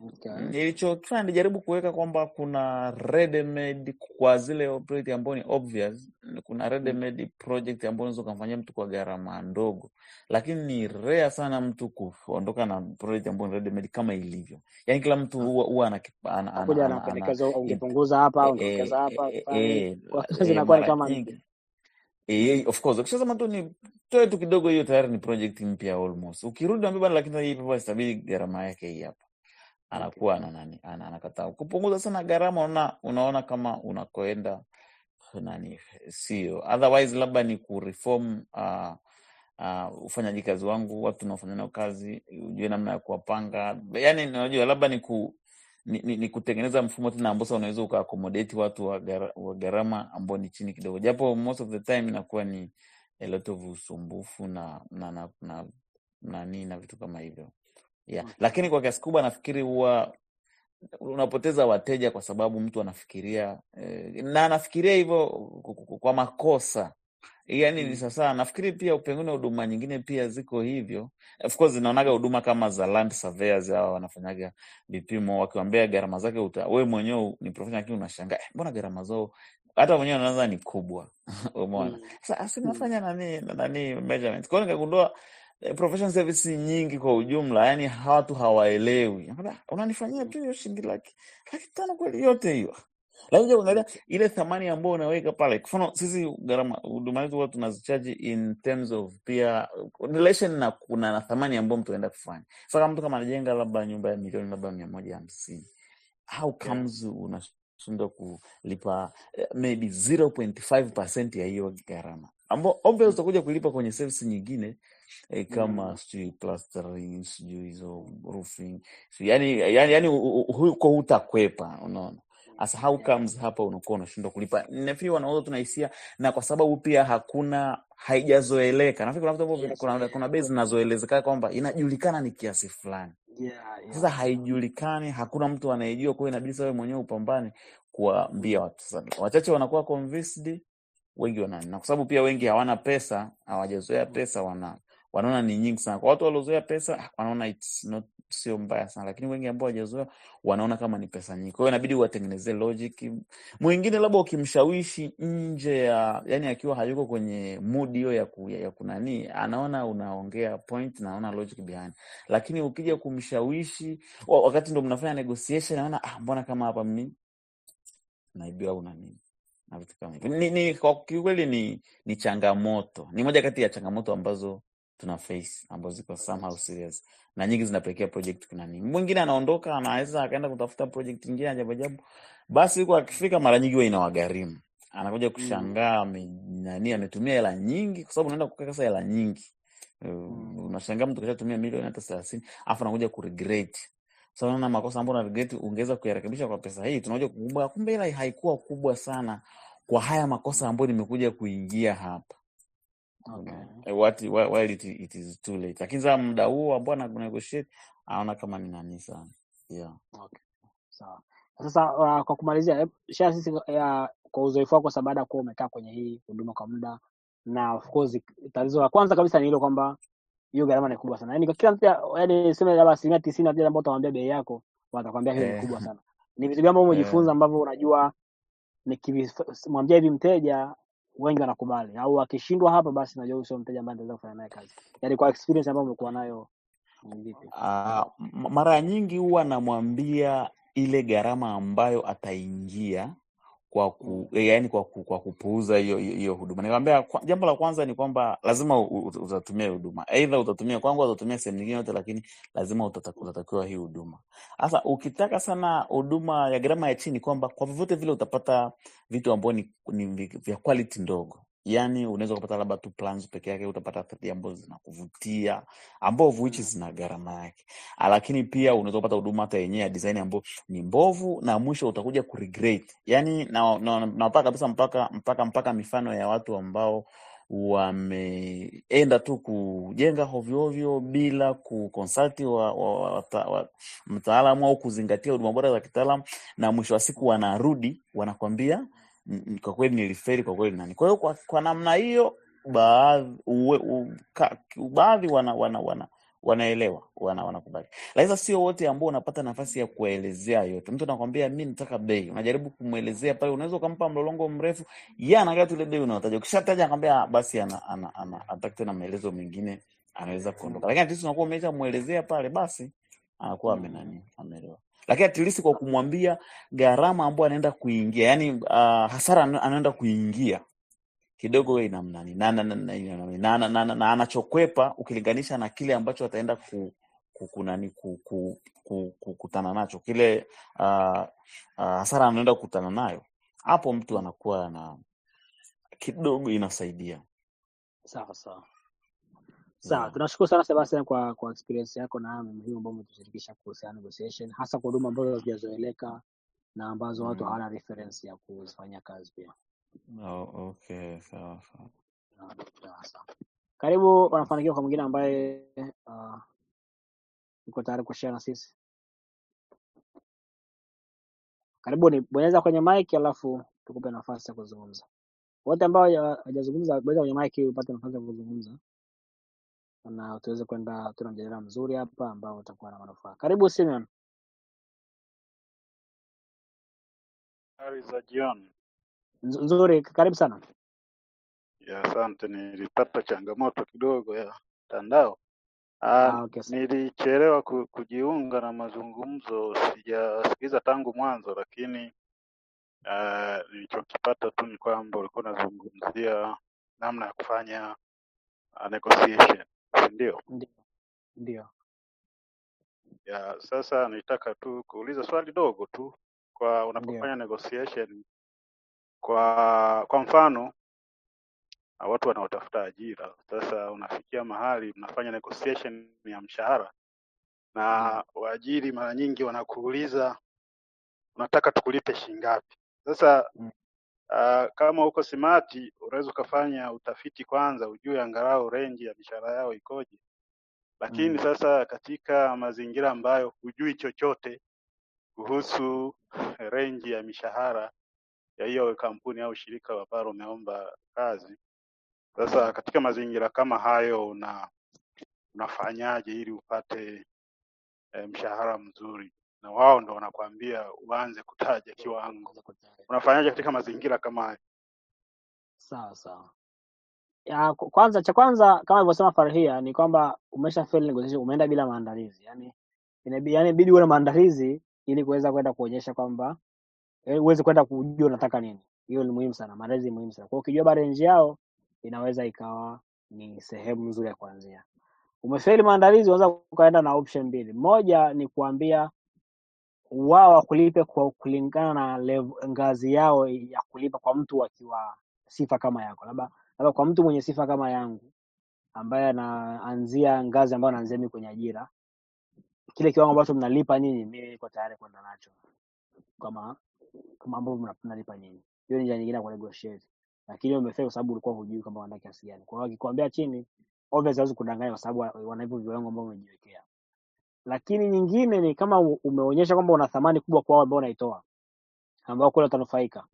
Okay. Nilichokifanya nilijaribu kuweka kwamba kuna ready made kwa zile project ambayo ni obvious. Kuna ready Mm. made project ambayo unaweza ukamfanyia mtu kwa gharama ndogo, lakini ni rare sana mtu kuondoka na project ambayo ni ready made kama ilivyo. Yani kila mtu Mm. huwa huwa ana, ana, ana, Nakuja ana, na ana, pendekezo, in, ungepunguza hapa, e, ungeongeza e, hapa, e, ukifanya nini, e, kwa e, zinakuwa ni mara kama nyingi mpya. Eh, of course ukishasema tu ni toe tu kidogo, hiyo tayari ni project mpya almost. Ukirudi ambia bana, lakini hii paper itabidi gharama yake hii hapa, Okay. anakuwa ana nani, ana anakataa. Kupunguza sana gharama, una, unaona kama unakoenda nani, sio otherwise, labda ni kureform uh, uh, ufanyaji kazi wangu, watu unaofanya nao kazi, ujue namna ya kuwapanga. Yani unajua labda ni ku ni, ni, ni kutengeneza mfumo tena ambao sasa unaweza ukaakomodate watu wa gara- wa gharama ambao ni chini kidogo, japo most of the time inakuwa ni a lot of usumbufu na na na na nani na vitu kama hivyo yeah. Okay. Lakini kwa kiasi kubwa nafikiri huwa unapoteza wateja kwa sababu mtu anafikiria eh, na anafikiria hivyo ku- ku- kwa makosa yani ni Mm. sasa nafikiri pia pengine huduma nyingine pia ziko hivyo of course zinaonaga huduma kama za land surveyors hawa wanafanyaga vipimo wakiwambia gharama zake uta we mwenyewe ni professional lakini unashangaa eh, mbona gharama zao hata mwenyewe unaanza ni kubwa umeona Mm. sasa asi Mm. nafanya nani nani measurement kwao nikagundua eh, professional service nyingi kwa ujumla yani watu hawaelewi Nakwambia, unanifanyia tu hiyo shilingi laki laki tano kweli yote hiyo lakini kuja kuangalia Okay. ile thamani ambayo unaweka pale. Kwa mfano sisi gharama huduma zetu huwa tunazichaji in terms of pia relation na kuna na thamani ambayo mtu anaenda kufanya. Sasa kama mtu kama anajenga labda nyumba ya milioni labda mia moja hamsini how Yeah. comes unashindwa kulipa eh, maybe 0.5% ya hiyo gharama ambao obvious Mm. utakuja kulipa kwenye service nyingine eh, kama Mm. sijui plastering sijui hizo roofing sijui yani, yani, yani u- u- huko hutakwepa unaona Asa how Yeah. comes hapa unakuwa unashindwa kulipa? Nafikiri wanauza tunahisia, na kwa sababu pia hakuna haijazoeleka. Nafikiri kuna vitu ambavyo Yes. kuna, kuna bei zinazoelezeka kwamba inajulikana ni kiasi fulani, Yeah, sasa yeah. haijulikani, hakuna mtu anayejua, kwa hiyo inabidi sasa wewe mwenyewe upambane kuwaambia Mm. watu. Sasa wachache wanakuwa convinced, wengi wana na kwa sababu pia wengi hawana pesa, hawajazoea Mm. pesa, wana wanaona ni nyingi sana. Kwa watu waliozoea pesa ah, wanaona it's not sio mbaya sana, lakini wengi ambao hawajazoea wanaona kama ni pesa nyingi. Kwa hiyo inabidi uwatengenezee logic. Mwingine labda ukimshawishi nje ya yani, akiwa hayuko kwenye mood hiyo ya, ku, ya, ya kunani, anaona unaongea point na anaona logic behind, lakini ukija kumshawishi wa- wakati ndo mnafanya negotiation, anaona ah, mbona kama hapa mimi naibiwa au na nini na vitu kama hivyo. Ni, ni, kwa kiukweli ni, ni changamoto, ni moja kati ya changamoto ambazo tuna face ambazo ziko somehow serious na nyingi zinapelekea project kuna nini. Mwingine anaondoka anaweza akaenda kutafuta project nyingine ajabu ajabu, basi huko akifika, mara nyingi huwa inawagharimu, anakuja Mm. kushangaa ame, nani ametumia hela nyingi, kwa sababu unaenda kukaa sasa hela nyingi Uh, Mm. unashangaa mtu kashatumia milioni hata thelathini afu anakuja kuregret sasa unaona makosa ambayo una regret ungeweza kuyarekebisha kwa pesa hii, tunakuja kukumbuka kumbe hela haikuwa kubwa sana kwa haya makosa ambayo nimekuja kuingia hapa. Okay. Unaona? Eh, what, whi- while it, it is too late, lakini sasa muda huo ambao ana negotiate anaona kama ni nani sana yeah. Okay. Sawa. Sasa uh, kwa kumalizia, hebu share sisi uh, kwa uzoefu wako sasa, baada ya kuwa umekaa kwenye hii huduma kwa muda, na of course tatizo la kwanza kabisa ni hilo kwamba hiyo gharama ni kubwa sana. Yaani kwa kila mtu, yaani sema labda asilimia tisini ya vile ambao utamwambia bei yako, watakwambia hiyo ni Eh, kubwa sana. Ni vitu gani ambavyo umejifunza eh, ambavyo unajua nikimwambia hivi mteja wengi wanakubali, au akishindwa hapa, basi najua huyu sio mteja ambaye nitaweza kufanya naye kazi. Yaani kwa experience ambayo umekuwa nayo ni vipi? ah, m- mara nyingi huwa namwambia ile gharama ambayo ataingia kwa Mm. ku, eh, yaani kwa, ku, kwa kupuuza hiyo hiyo hiyo huduma. Nikamwambia kwa, jambo la kwanza ni kwamba lazima u- u- utatumia hii huduma, aidha utatumia kwangu au utatumia sehemu nyingine yote, lakini lazima utata- utatakiwa hii huduma. Sasa ukitaka sana huduma ya gharama ya chini, kwamba kwa vyovyote vile utapata vitu ambavyo ni, ni vi- vya quality ndogo yaani unaweza ukapata labda tu plans peke yake, utapata third ambazo zinakuvutia ambao which Mm. zina gharama yake, Ah, lakini pia unaweza kupata huduma hata yenyewe ya design ambayo ni mbovu na mwisho utakuja kuregret. Yani na, na, napata kabisa mpaka mpaka mpaka mifano ya watu ambao wameenda tu kujenga hovyohovyo bila kukonsulti wa, wa, wa, wa, wa, mtaalamu au kuzingatia huduma bora za kitaalam, na mwisho wa siku wanarudi wanakwambia "Mm, mm, kwa kweli niliferi, kwa kweli nani. Kwa hiyo kwa, kwa namna hiyo baadhi uwe- u- ka- baadhi wana, wana, wana wanaelewa wana, wanakubali. Lakini sasa sio wote ambao unapata nafasi ya kuelezea yote. Mtu anakwambia mi nataka bei, unajaribu kumwelezea pale, unaweza ukampa mlolongo mrefu, yeye anaangalia tu ile bei unayotaja. Ukishataja akwambia "Ah, basi ana, ana, ana, anataka tena maelezo mengine, anaweza kuondoka. Lakini at least unakuwa umeshamwelezea pale, basi anakuwa amenani ameelewa. Lakini at least kwa kumwambia gharama ambayo anaenda kuingia, yani uh, hasara ana- anaenda kuingia kidogo wewe inamnani na, na, na, na, na, na, na, na, na anachokwepa ukilinganisha na kile ambacho ataenda ku, ku, kunani ku, ku, ku, ku, kukutana nacho kile uh, uh, hasara anaenda kukutana nayo, hapo mtu anakuwa na kidogo inasaidia Sawa sawa sawa, yeah. tunashukuru sana Sebastian kwa kwa experience yako na haya muhimu ambayo umetushirikisha kuhusiana na negotiation, hasa kwa huduma ambazo hazijazoeleka na ambazo watu Mm. hawana reference ya kuzifanyia kazi pia. Oh, okay, sawa sawa. Sawa, sawa, sawa. Karibu wanafanikiwa kwa mwingine ambaye uh, uko tayari kushare na sisi. Karibuni, bonyeza kwenye mic alafu tukupe nafasi ya kuzungumza. Wote ambao hawaja- hawajazungumza bonyeza kwenye mic ili upate nafasi ya kuzungumza na tuweze kwenda, tuna mjadala mzuri hapa ambao utakuwa na manufaa. Karibu Simeon. Habari za jioni. Nz- Nzuri, karibu sana. Ya, asante. Nilipata changamoto kidogo ya mtandao. Ah, Ah, okay, sawa. nilichelewa ku, kujiunga na mazungumzo, sijasikiliza tangu mwanzo, lakini ah, nilichokipata tu ni kwamba ulikuwa unazungumzia namna ya kufanya ah, negotiation, si ndio? Ndio, ndio. Ya, sasa nitaka tu kuuliza swali dogo tu kwa Ndio. unapofanya negotiation kwa kwa mfano na watu wanaotafuta ajira. Sasa unafikia mahali mnafanya negotiation ya mshahara, Ndio. na waajiri mara nyingi wanakuuliza unataka tukulipe shilingi ngapi? Sasa Mm. uh, kama uko simati, unaweza ukafanya utafiti kwanza, ujue angalau range ya mishahara yao ikoje. Lakini Mm. sasa katika mazingira ambayo hujui chochote kuhusu range ya mishahara ya hiyo kampuni au shirika ambalo umeomba kazi, sasa Mm. katika mazingira kama hayo una unafanyaje ili upate e, mshahara mzuri, na wao ndo wanakuambia uanze kutaja kiwango. Unaweza kutaja. Unafanyaje katika mazingira kama hayo? Sawa sawa. Ya, ku- kwanza cha kwanza kama alivyosema Farhia ni kwamba umesha fail negotiation, umeenda bila maandalizi. Yaani inabi- yaani inabidi uwe na maandalizi ili kuweza kwenda kuonyesha kwamba yaani uweze kwenda kujua unataka nini. Hiyo ni muhimu sana, maandalizi ni muhimu sana. Kwa hiyo ukijua bado range yao inaweza ikawa ni sehemu nzuri ya kuanzia. Umefeli maandalizi, unaweza ukaenda na option mbili. Moja ni kuambia wao wakulipe kwa kulingana na level, ngazi yao ya kulipa kwa mtu akiwa sifa kama yako, labda labda kwa mtu mwenye sifa kama yangu ambaye anaanzia ngazi ambayo anaanzia mimi kwenye ajira, kile kiwango ambacho mnalipa nyinyi, mimi niko tayari kwenda nacho kama kama ambavyo mna- mnalipa nyinyi. Hiyo ni njia nyingine ya kunegotiate, lakini umefeli kwa sababu ulikuwa hujui kama wanataka kiasi gani. Kwa hiyo akikwambia chini, obviously hawezi kudanganya kwa sababu wa- wana hivyo viwango ambavyo umejiwekea. Lakini nyingine ni kama u- umeonyesha kwamba una thamani kubwa kwa wao ambao unaitoa, ambao kule watanufaika,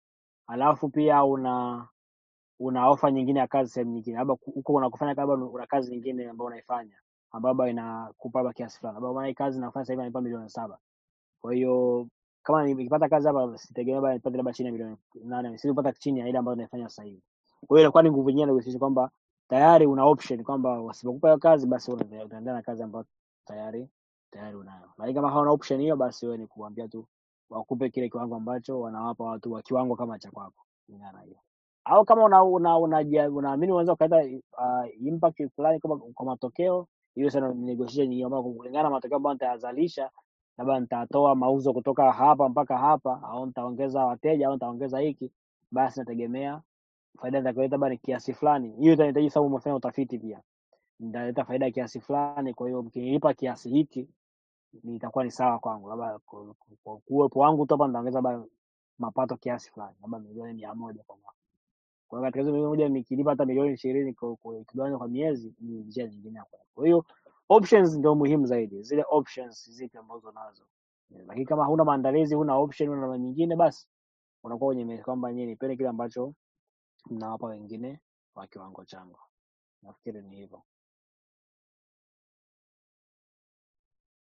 alafu pia una una ofa nyingine ya kazi sehemu nyingine, labda ku- huko unakofanya labda una kazi nyingine ambayo unaifanya ambayo labda inakupa labda kiasi fulani, labda maana hii kazi nafanya sasa hivi inanipa milioni saba. Kwa hiyo kama ni- nikipata kazi hapa sitegemea labda nipate labda chini ya milioni nane, sipata chini ya ile ambayo naifanya sasa hivi. Kwa hiyo inakuwa ni nguvu nyingine ya negotiation kwamba tayari una option kwamba wasipokupa hiyo kazi basi wewe unaendelea utaendelea na kazi ambayo tayari tayari unayo. Lakini kama hauna option hiyo, basi wewe ni kuambia tu wakupe kile kiwango ambacho wanawapa watu wa kiwango kama cha kwako, kulingana na hiyo au kama una una unaamini una, unaweza ukaleta uh, impact fulani kama kwa matokeo hiyo sana ni negotiation nyingine ambayo kulingana na matokeo ambayo nitayazalisha labda nitatoa mauzo kutoka hapa mpaka hapa au nitaongeza wateja au nitaongeza hiki basi nategemea faida nitakayoleta labda ni kiasi fulani hiyo itanihitaji sababu umefanya utafiti pia nitaleta faida ya kiasi fulani kwa hiyo mkinilipa kiasi hiki nitakuwa ni sawa kwangu labda kwa kwa kuwepo wangu tu hapa nitaongeza labda mapato kiasi fulani labda milioni mia moja kwa mwaka kwa hiyo katika hizo milioni moja nikilipa hata milioni ishirini kwa kwa- ikigawanywa kwa miezi ni njia nyingine ya kwenda. Kwa hiyo options ndio muhimu zaidi, zile options zipi ambazo nazo. Eh, Lakini kama huna maandalizi, huna option, huna namna nyingine, basi unakuwa kwenye meza kwamba nyinyi nipeni kile ambacho mnawapa wengine wa kiwango changu. Nafikiri ni hivyo.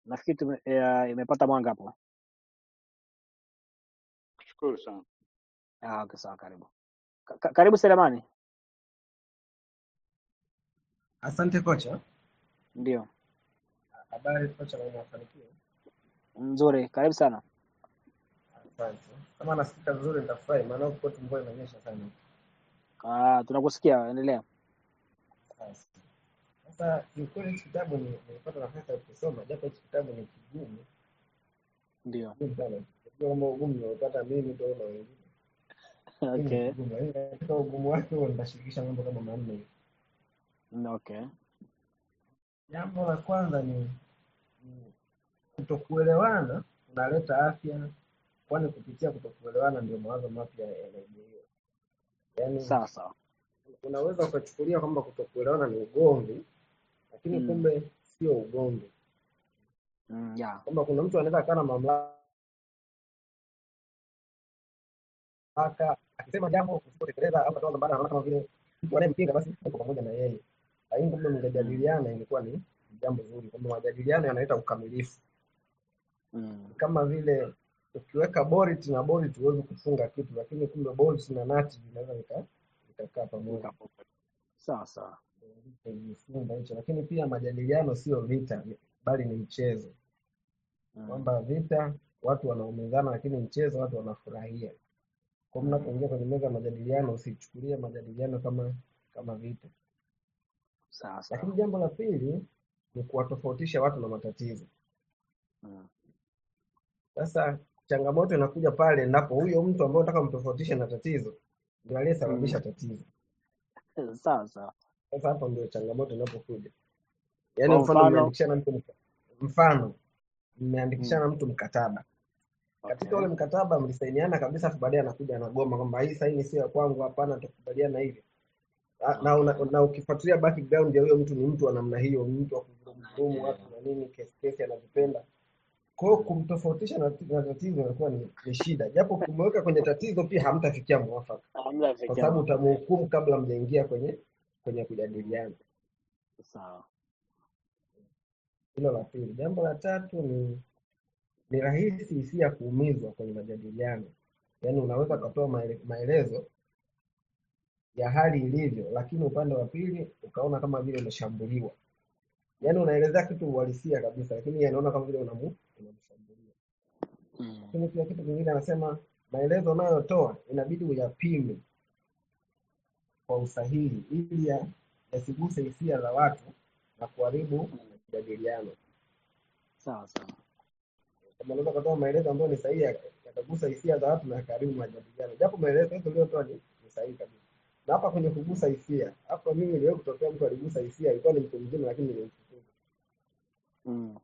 nafikiri tume, ya, imepata mwanga hapo. Shukuru sana. Ah, okay, sawa, karibu. Ka, ka, karibu Selemani. Asante kocha. Ndio. Habari kocha, na mafanikio. Nzuri, karibu sana. Asante. Kama nasikika vizuri nitafurahi, maana huko kwetu mvua inanyesha sana. Ah, tunakusikia, endelea. Sasa sasa, kiukweli hichi kitabu ni- nilipata nafasi ya kusoma, japo hichi kitabu ni kigumu Ndio. kigumu sana. Sijui kama ugumu nimeupata mimi tu au na wengine. Lakini ni Okay. kigumu, lakini katika ugumu wake huo nitashirikisha mambo kama manne hivi. Mm, Okay. Jambo la kwanza ni, ni kutokuelewana kunaleta afya, kwani kupitia kutokuelewana ndio mawazo mapya yanaibuliwa. Yaani Sawa sawa. unaweza ukachukulia kwamba kutokuelewana ni ugomvi, lakini Mm. kumbe sio ugomvi, Mm, yeah. kwamba kuna mtu anaweza akawa na mamlaka akisema jambo usipotekeleza au atoa mbadala, anaona kama vile mtu anayempinga basi uko pamoja na yeye, lakini kumbe Mm. mngejadiliana, ingekuwa ni jambo zuri, kwamba majadiliano yanaleta ukamilifu. Mm. Kama vile ukiweka bolt na bolt huwezi kufunga kitu, lakini kumbe bolt na nati vinaweza vika- vikakaa pamoja. Nikapoka. Sawa sawa. Kujifunza hicho, lakini pia majadiliano sio vita, bali ni mchezo. Mm. kwamba vita watu wanaumizana, lakini mchezo watu wanafurahia. Kwa hiyo Mm. mnapoingia kwenye meza ya majadiliano, usichukulie majadiliano kama kama vita. Sawa Lakini sawa. jambo la pili ni kuwatofautisha watu na matatizo. Mm. Sasa changamoto inakuja pale endapo huyo mtu ambaye unataka mtofautishe na tatizo ndio aliyesababisha Mm. tatizo. Sawa sawa. Sasa hapo ndio changamoto inapokuja. Yaani Kwa mfano mfano, mmeandikishana mtu mka- mfano mm. mmeandikishana mtu mkataba katika Okay. ule mkataba mlisainiana kabisa, afu baadaye anakuja anagoma kwamba hii saini sio ya kwangu, hapana, tukubaliana hivi na, na, una, Okay. na ukifuatilia background ya huyo mtu ni mtu wa namna hiyo, ni mtu wa kuvurumu Yeah. watu na nini, kesi kesi anazipenda. Kwa hiyo kumtofautisha na, na tatizo inakuwa ni, ni shida, japo kumweka kwenye tatizo pia hamtafikia mwafaka, Hamna kwa fikia sababu mwafaka. utamhukumu kabla mjaingia kwenye kwenye kujadiliana. Sawa. Hilo la pili. Jambo la tatu ni ni rahisi hisia kuumizwa kwenye majadiliano, yaani unaweza Mm. ukatoa maele- maelezo ya hali ilivyo, lakini upande wa pili ukaona kama vile umeshambuliwa. Yaani unaelezea kitu uhalisia kabisa, lakini yeye anaona kama vile unamu unamshambulia. Mm. Lakini pia kitu kingine anasema maelezo unayotoa inabidi uyapime kwa usahihi ili ya- yasiguse hisia za watu na kuharibu Mm. majadiliano. Sawa sawa. Kama unaweza kutoa maelezo ambayo ni sahihi yaka- yakagusa hisia za watu na yakaharibu majadiliano, japo maelezo yote uliyotoa ni, ni sahihi kabisa. Na hapa kwenye kugusa hisia, hapa mimi niliwahi kutokea mtu aligusa hisia, ilikuwa ni mtu mzima, lakini nilimfukuza. Mm.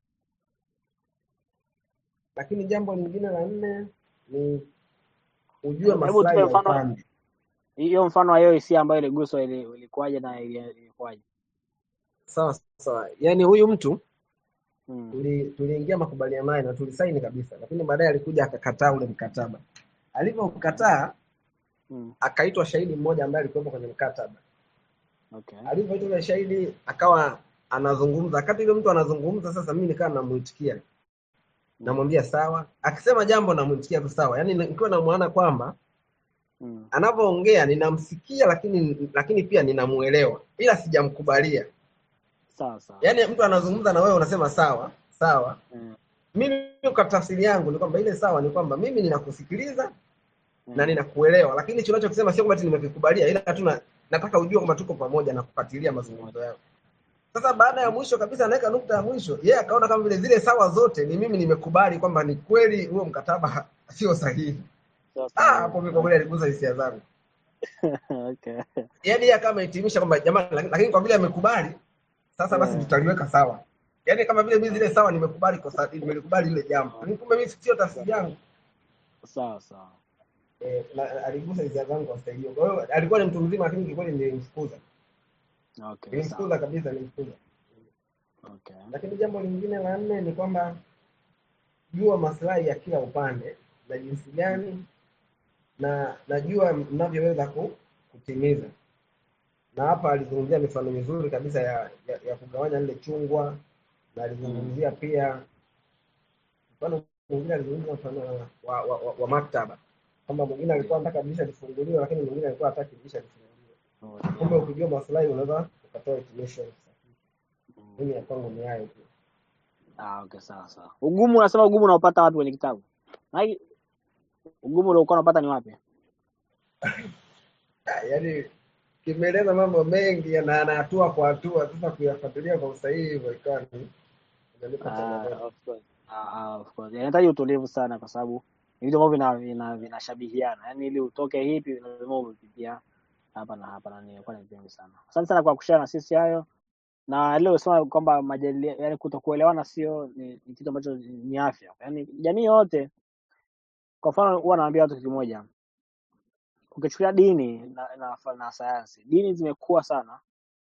Lakini jambo lingine la nne ni ujue Hebu maslahi tupe ya mfano upande. hiyo mfano wa hiyo hisia ambayo iliguswa ili- ilikuwaje na ili- ilikuwaje? Sawa sawa, yaani huyu mtu Mm. tuli- tuliingia makubaliano naye na tulisaini kabisa, lakini baadaye alikuja akakataa ule mkataba. Okay. Alivyokataa Mm. akaitwa shahidi mmoja ambaye alikuwepo kwenye mkataba. Okay. Alivyoitwa yule shahidi akawa anazungumza, wakati yule mtu anazungumza, sasa mimi nikawa namuitikia, Mm. namwambia sawa, akisema jambo namuitikia tu sawa, yaani nikiwa namwona kwamba Mm. anavyoongea ninamsikia, lakini lakini pia ninamuelewa, ila sijamkubalia. Sawa sawa. Yaani mtu anazungumza na wewe unasema sawa sawa, Mm. mimi kwa tafsiri yangu ni kwamba ile sawa ni kwamba mimi ninakusikiliza na Mm. ninakuelewa, lakini hicho unachokisema sio kwamba ati nimekikubalia, ila tu na- nataka ujue kwamba tuko pamoja na kufuatilia mazungumzo yao. Sasa baada ya mwisho kabisa, anaweka nukta ya mwisho, yeye akaona kama vile zile sawa zote ni mimi nimekubali kwamba ni kweli huo mkataba ha- sio sahihi. Sawa Ah, sawa. hapo mimi kwa kweli aligusa hisia zangu. Okay. Yaani yeye kama amehitimisha kwamba jamani, laki- lakini kwa vile amekubali, sasa basi Yeah. tutaliweka sawa. Yaani kama vile mimi zile sawa nimekubali kosa, nimelikubali ile jambo. Lakini kumbe mimi sio tafsiri yangu. Sawa sawa. Eh, na aligusa hisia zangu kwa staili hiyo. Kwa hiyo alikuwa ni mtu mzima, lakini kikweli nilimfukuza. Okay, Nilimfukuza sawa. kabisa, nilimfukuza. Okay. Lakini jambo lingine la nne ni kwamba jua maslahi ya kila upande na jinsi gani na najua mnavyoweza ku, kutimiza. Na hapa alizungumzia mifano mizuri kabisa ya, ya, ya kugawanya lile chungwa na alizungumzia pia mfano mwingine alizungumza mfano wa, wa, wa, wa maktaba kwamba mwingine alikuwa anataka dirisha lifunguliwe lakini mwingine alikuwa hataki dirisha lifunguliwe kumbe ukijua maslahi unaweza ukatoa hitimisho sahihi mimi ya kwangu ni hayo tu Ah, okay, sawa sawa. Ugumu unasema ugumu unaopata wapi kwenye kitabu? Hai, ugumu uliokuwa unapata ni wapi? Ah, yaani kimeeleza mambo mengi na na hatua kwa hatua sasa kuyafuatilia kwa usahihi hivyo ikawa ni inanipa Ah, changamoto of course. Ah, ah, of course. Inahitaji utulivu sana kwa sababu ni vitu ambavyo vina vina vinashabihiana. Yaani ili utoke hipi lazima umepitia hapa na hapa na nilikuwa ni vingi sana. Asante sana kwa kushare na sisi hayo. Na leo sema kwamba majadiliano yani kutokuelewana sio ni, ni kitu ambacho ni ni afya. Yaani jamii yote kwa mfano huwa naambia watu kitu kimoja. Ukichukulia dini na, na, na sayansi. Dini zimekuwa sana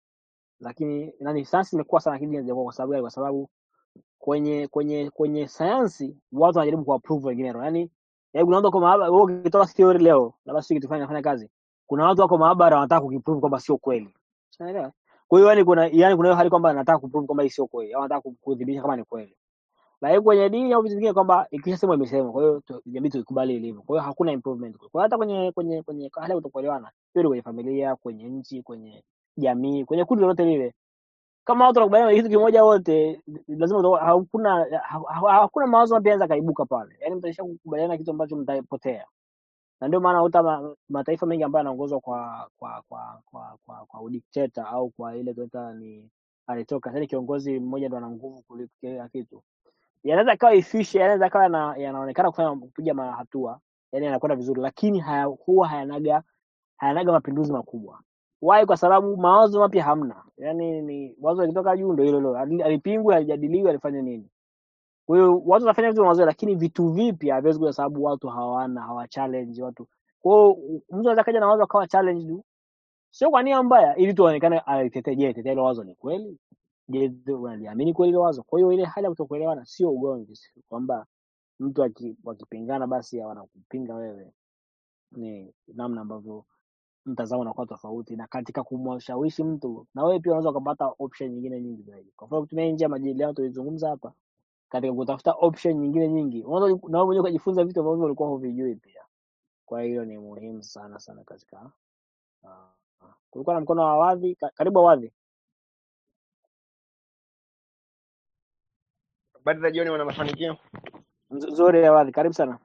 lakini nani sayansi imekuwa sana lakini dini hazijakuwa kwa sababu gani? Kwa sababu kwenye kwenye kwenye sayansi watu wanajaribu kuapprove wengine roho. Yaani yaani kuna watu wako maabara, wewe ukitoa theory leo, labda sio kitu fulani inafanya kazi. Kuna watu wako maabara wanataka kukiprove kwamba sio kweli. Unaelewa? Kwa hiyo yani kuna yani kuna hiyo hali kwamba anataka kuprove kwamba hii sio kweli au anataka ku- kudhibitisha kama ni kweli. Lakini kwenye dini au vitu vingine kwamba ikishasemwa imesemwa, kwa hiyo tu- jamii tuikubali ilivyo. Kwa hiyo hakuna improvement. Kwa hiyo hata kwenye kwenye kwenye hali ya kutokuelewana, hiyo ni kwenye familia, kwenye nchi, kwenye jamii, kwenye kundi lolote lile kama watu wanakubaliana na kitu kimoja wote, lazima utakuwa- hakuna ha- ha- hakuna mawazo mapya yanaweza kaibuka pale. Yaani mtaisha kukubaliana na kitu ambacho mtapotea, na ndio maana uta ma, mataifa mengi ambayo yanaongozwa kwa kwa kwa kwa kwa, kwa udikteta au kwa ile tunaita ni alitoka yani kiongozi mmoja ndo ana nguvu kuliko kila kitu, yanaweza kawa efficient, yanaweza kawa yana, yanaonekana kufanya kupiga mahatua, yani yanakwenda vizuri, lakini haya, huwa hayanaga hayanaga mapinduzi makubwa. Why? Kwa sababu mawazo mapya hamna. Yaani ni wazo likitoka juu ndio hilo hilo, Hali- halipingwi, halijadiliwi, halifanya nini. Kwa hiyo watu wanafanya vitu mazoea, lakini vitu vipya haviwezi kuja, sababu watu hawana hawa challenge watu. Kwa hiyo mtu anaweza kaja na wazo akawa challenge tu, sio kwa nia mbaya, ili tuonekane alitetee. Je, tetea hilo wazo ni kweli? Je, tu- unaliamini kweli hilo wazo? Kwa hiyo ile hali ya kutokuelewana sio ugomvi, si kwamba mtu aki- wakipingana basi wanakupinga wewe, ni namna ambavyo mtazamo unakuwa tofauti, na katika kumshawishi mtu, na wewe pia unaweza ukapata option nyingine nyingi zaidi. Kwa mfano kutumia njia ya majadiliano tulizungumza hapa, katika kutafuta option nyingine nyingi, unaweza na wewe mwenyewe ukajifunza vitu ambavyo ulikuwa huvijui pia. Kwa hiyo ni muhimu sana sana katika uh, kulikuwa na mkono wa wadhi, ka, karibu wadhi. Habari za jioni, wana mafanikio. Nz- Nzuri ya wadhi, karibu sana.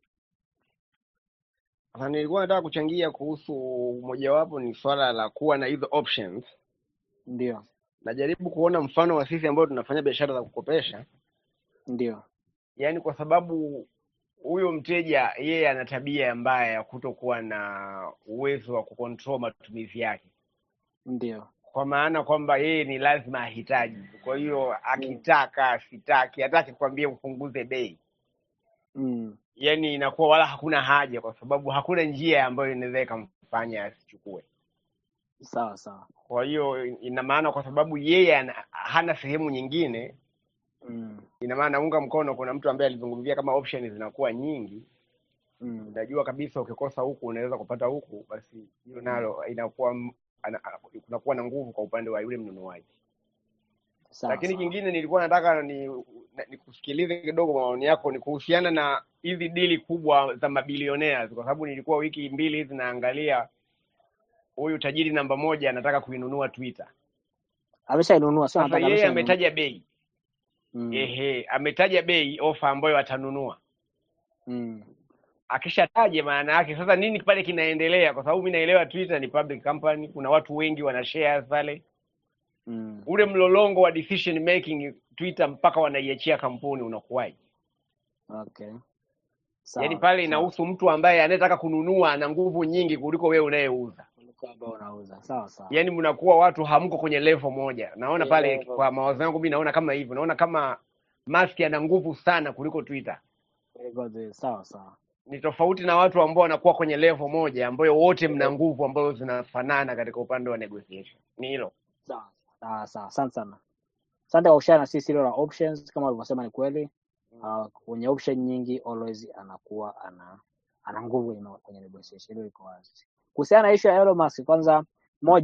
Sasa nilikuwa nataka kuchangia kuhusu mojawapo ni swala la kuwa na hizo options. Ndio, Najaribu kuona mfano wa sisi ambao tunafanya biashara za kukopesha, ndio, yaani kwa sababu huyo mteja yeye ana tabia mbaya ya kutokuwa na uwezo wa kucontrol matumizi yake, ndio, kwa maana kwamba yeye ni lazima ahitaji. Kwa hiyo mm, akitaka asitaki, hataki kukwambia upunguze bei, mm, yaani inakuwa wala hakuna haja, kwa sababu hakuna njia ambayo inaweza ikamfanya asichukue. sawa sawa, Kwa hiyo ina maana kwa sababu yeye ana, hana sehemu nyingine, mm, ina maana naunga mkono. Kuna mtu ambaye alizungumzia kama option zinakuwa nyingi, mm, unajua kabisa ukikosa huku unaweza kupata huku, basi hiyo mm, nalo inakuwa m- ana- ana- kunakuwa na nguvu kwa upande wa yule mnunuaji. sawa Lakini sawa, kingine nilikuwa nataka ni na- nikusikilize kidogo, maoni yako ni kuhusiana na hizi dili kubwa za mabilionea, kwa sababu nilikuwa wiki mbili hizi naangalia huyu tajiri namba moja anataka kuinunua Twitter. ameshainunua, sio Sasa anataka, yeye ameshainunua. ametaja bei Mm, ehe, ametaja bei ofa ambayo atanunua. mm, Akishataja maana yake sasa nini pale kinaendelea? Kwa sababu mi naelewa Twitter ni public company, kuna watu wengi wana shares pale, mm, ule mlolongo wa decision making Twitter mpaka wanaiachia kampuni unakuwaje? okay, Yaani sawa pale sawa. inahusu mtu ambaye anayetaka kununua ana nguvu nyingi kuliko wewe unayeuza. Kuliko ambao unauza, sawa sawa. Yaani mnakuwa watu hamko kwenye level moja. Naona Kwenye pale level kwa mawazo yangu mimi naona kama hivyo, naona kama Musk ana nguvu sana kuliko Twitter. kuliko the- sawa sawa. ni tofauti na watu ambao wanakuwa kwenye level moja ambayo wote mna nguvu ambazo zinafanana katika upande wa negotiation. Ni hilo. Sawa sawa sawa, asante sana, asante kwa kushare na sisi hilo la options. Kama ulivyosema ni kweli, uh, kwenye option nyingi always anakuwa ana ana nguvu kwenye, ma- kwenye negotiation. Hilo liko wazi. Kuhusiana na issue ya Elon Musk, kwanza moja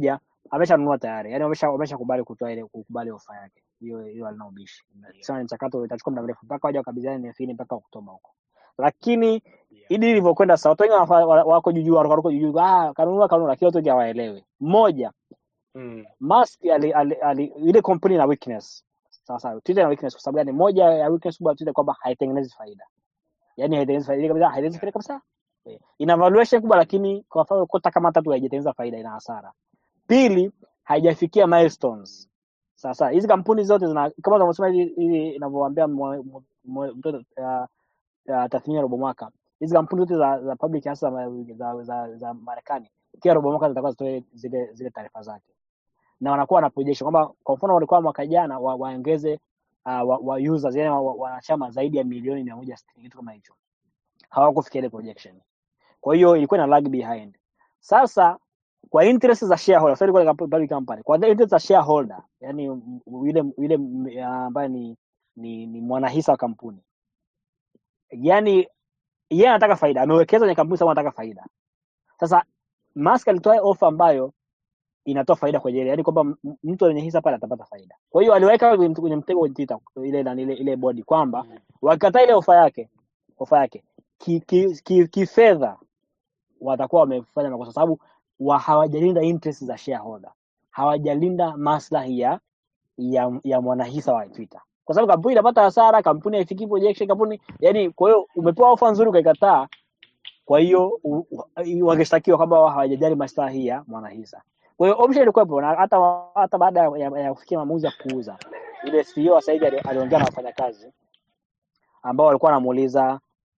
ameshanunua tayari, yani wamesha wameshakubali kutoa ile kukubali ofa yake. Hiyo hiyo halina ubishi. Ndio. Sasa ni mchakato utachukua muda mrefu mpaka waje wakabidhiane nefini mpaka Oktoba huko. Lakini Yeah. hili lilivyokwenda sasa, watu wengi wanafa- wa- wako juu juu, wako juu juu, ah, kanunua kanunua, lakini watu wengi hawaelewi. Mmoja, Mm. Musk ali, ali, ali, ile kampuni ina weakness. Sasa Twitter ina weakness kwa sababu gani? Moja ya weakness kubwa ya Twitter kwamba haitengenezi faida. Yaani haitengenezi faida kabisa, haitengenezi faida kabisa. Eh, Ina valuation kubwa lakini kwa mfano kota kama tatu haijatengeneza faida, ina hasara. Pili, haijafikia milestones. Sasa hizi kampuni zote zina kama tunavyosema hivi hivi inavyowaambia mwa- mwa- mwa- mtoto uh, uh, tathmini ya robo mwaka. Hizi kampuni zote za, za public hasa za, za, za, za Marekani kila robo mwaka zitakuwa zitoe zile zile taarifa zake na wanakuwa na projection kwamba kwa mfano walikuwa mwaka jana wa, waongeze uh, wa, wa users yani wanachama wa, wanachama zaidi ya milioni mia moja sitini kitu kama hicho, hawakufikia ile projection. Kwa hiyo ilikuwa ina lag behind. Sasa kwa interest za shareholder, sorry, kwa public company, kwa the interest za shareholder, yani m- yule yule m- ya ambaye ni, ni, ni mwanahisa wa kampuni, yani yeye anataka faida, amewekeza kwenye kampuni sababu anataka faida. Sasa Musk alitoa ofa ambayo inatoa faida kwenye ile, yani kwamba m- mtu mwenye hisa pale atapata faida. Kwa hiyo aliweka kwenye kwenye mtego kwenye Twitter ile na ile, ile bodi kwamba Mm. wakikataa ile ofa yake ofa yake kifedha ki, ki, kifedha watakuwa wamefanya makosa, sababu wa hawajalinda interest za shareholder, hawajalinda maslahi ya ya, ya mwanahisa wa Twitter, kwa sababu kampuni inapata hasara, kampuni haifikii projection, kampuni yani. Kwa hiyo umepewa ofa nzuri ukaikataa, kwa hiyo u- u- wangeshtakiwa kwamba hawajajali maslahi ya mwanahisa. Kwa hiyo option ilikuwepo, na hata hata baada ya, ya, ya kufikia maamuzi ya kuuza, yule CEO sasa hivi ali- aliongea na wafanyakazi ambao walikuwa wanamuuliza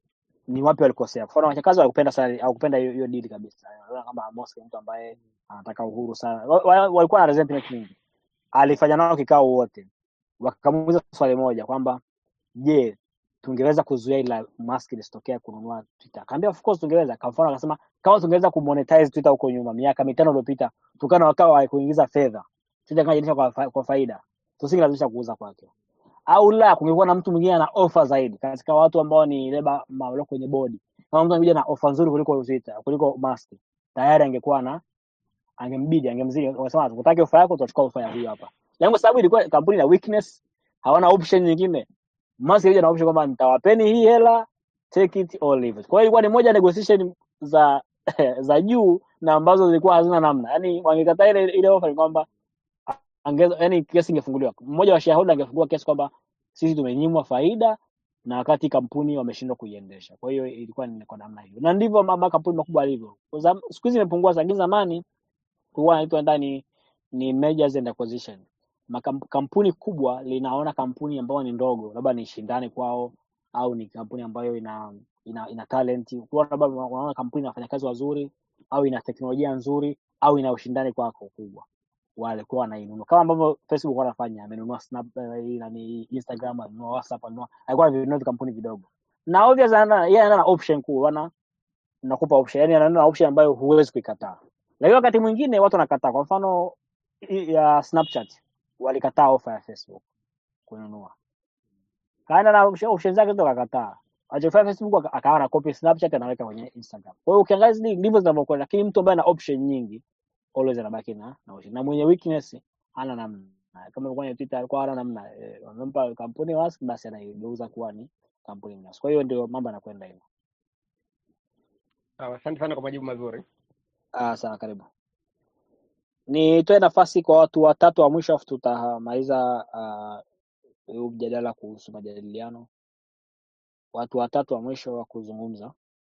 ni wapi walikosea. Kwa mfano wafanyakazi hawakupenda sana hawakupenda hiyo hiyo deal kabisa. Wanaona kama Amos ni mtu ambaye anataka uhuru sana. Wa- wa- Walikuwa na resentment nyingi. Alifanya nao kikao wote, wakamuuliza swali moja kwamba je, tungeweza kuzuia ila Musk lisitokea kununua Twitter? Akaambia of course tungeweza. Kwa mfano akasema kama tungeweza kumonetize Twitter huko nyuma miaka mitano iliyopita, tukana wakawa wa kuingiza fedha Twitter kama inaendeshwa kwa, fa- kwa faida, tusingelazimisha kuuza kwake au la kungekuwa na mtu mwingine ana ofa zaidi katika watu ambao ni leba walio kwenye bodi kama mtu angekuja na ofa nzuri kuliko Twitter kuliko Musk tayari angekuwa na angembidi angemzidi wanasema tukutaki ofa yako tutachukua ofa ya huyu hapa lakini kwa sababu ilikuwa kampuni na weakness hawana option nyingine Musk alikuja na option kwamba nitawapeni hii hela take it or leave it kwa hiyo ilikuwa ni moja ya negotiation za za juu na ambazo zilikuwa hazina namna yani wangekataa ile ile ofa ni kwamba angeza yani kesi ingefunguliwa mmoja wa shareholder angefungua kesi kwamba sisi tumenyimwa faida na wakati kampuni wameshindwa kuiendesha kwa hiyo ilikuwa ni kwa namna hiyo na ndivyo ma- makampuni makubwa alivyo Kwa zam- siku hizi imepungua lakini zamani kulikuwa inaitwa ndani ni mergers and acquisition Makam- kampuni kubwa linaona kampuni ambayo ni ndogo labda ni shindani kwao au ni kampuni ambayo ina ina, ina talent Kwa labda unaona kampuni ina wafanyakazi wazuri au ina teknolojia nzuri au ina ushindani kwako kubwa walikuwa wanainunua kama ambavyo Facebook wanafanya, amenunua Snap, eh, hii nani Instagram, amenunua WhatsApp, amenunua alikuwa anavinunua vikampuni vidogo, na obvious anaenda yeye anaenda na option kuu, wana nakupa option, yani anaenda na option ambayo huwezi kuikataa. Lakini wakati mwingine watu wanakataa. Kwa mfano hii ya Snapchat walikataa ofa ya Facebook kununua, kaenda na option option zake zote akakataa. Alichofanya Facebook aka- akawa na copy Snapchat anaweka kwenye Instagram. Kwa hiyo ukiangalia hizi ndivyo zinavyokwenda, lakini mtu ambaye ana option nyingi always anabaki na na option. Na mwenye weakness hana namna. Kama kwenye Twitter alikuwa hana namna, eh, wamempa kampuni Musk basi anaigeuza kuwa ni kampuni binafsi. Kwa hiyo ndio mambo yanakwenda hivyo. Sawa, asante sana kwa majibu mazuri. Ah, sawa, karibu. Nitoe nafasi kwa watu watatu wa mwisho afu tutamaliza ah, huu mjadala kuhusu majadiliano. Watu watatu wa mwisho wa kuzungumza.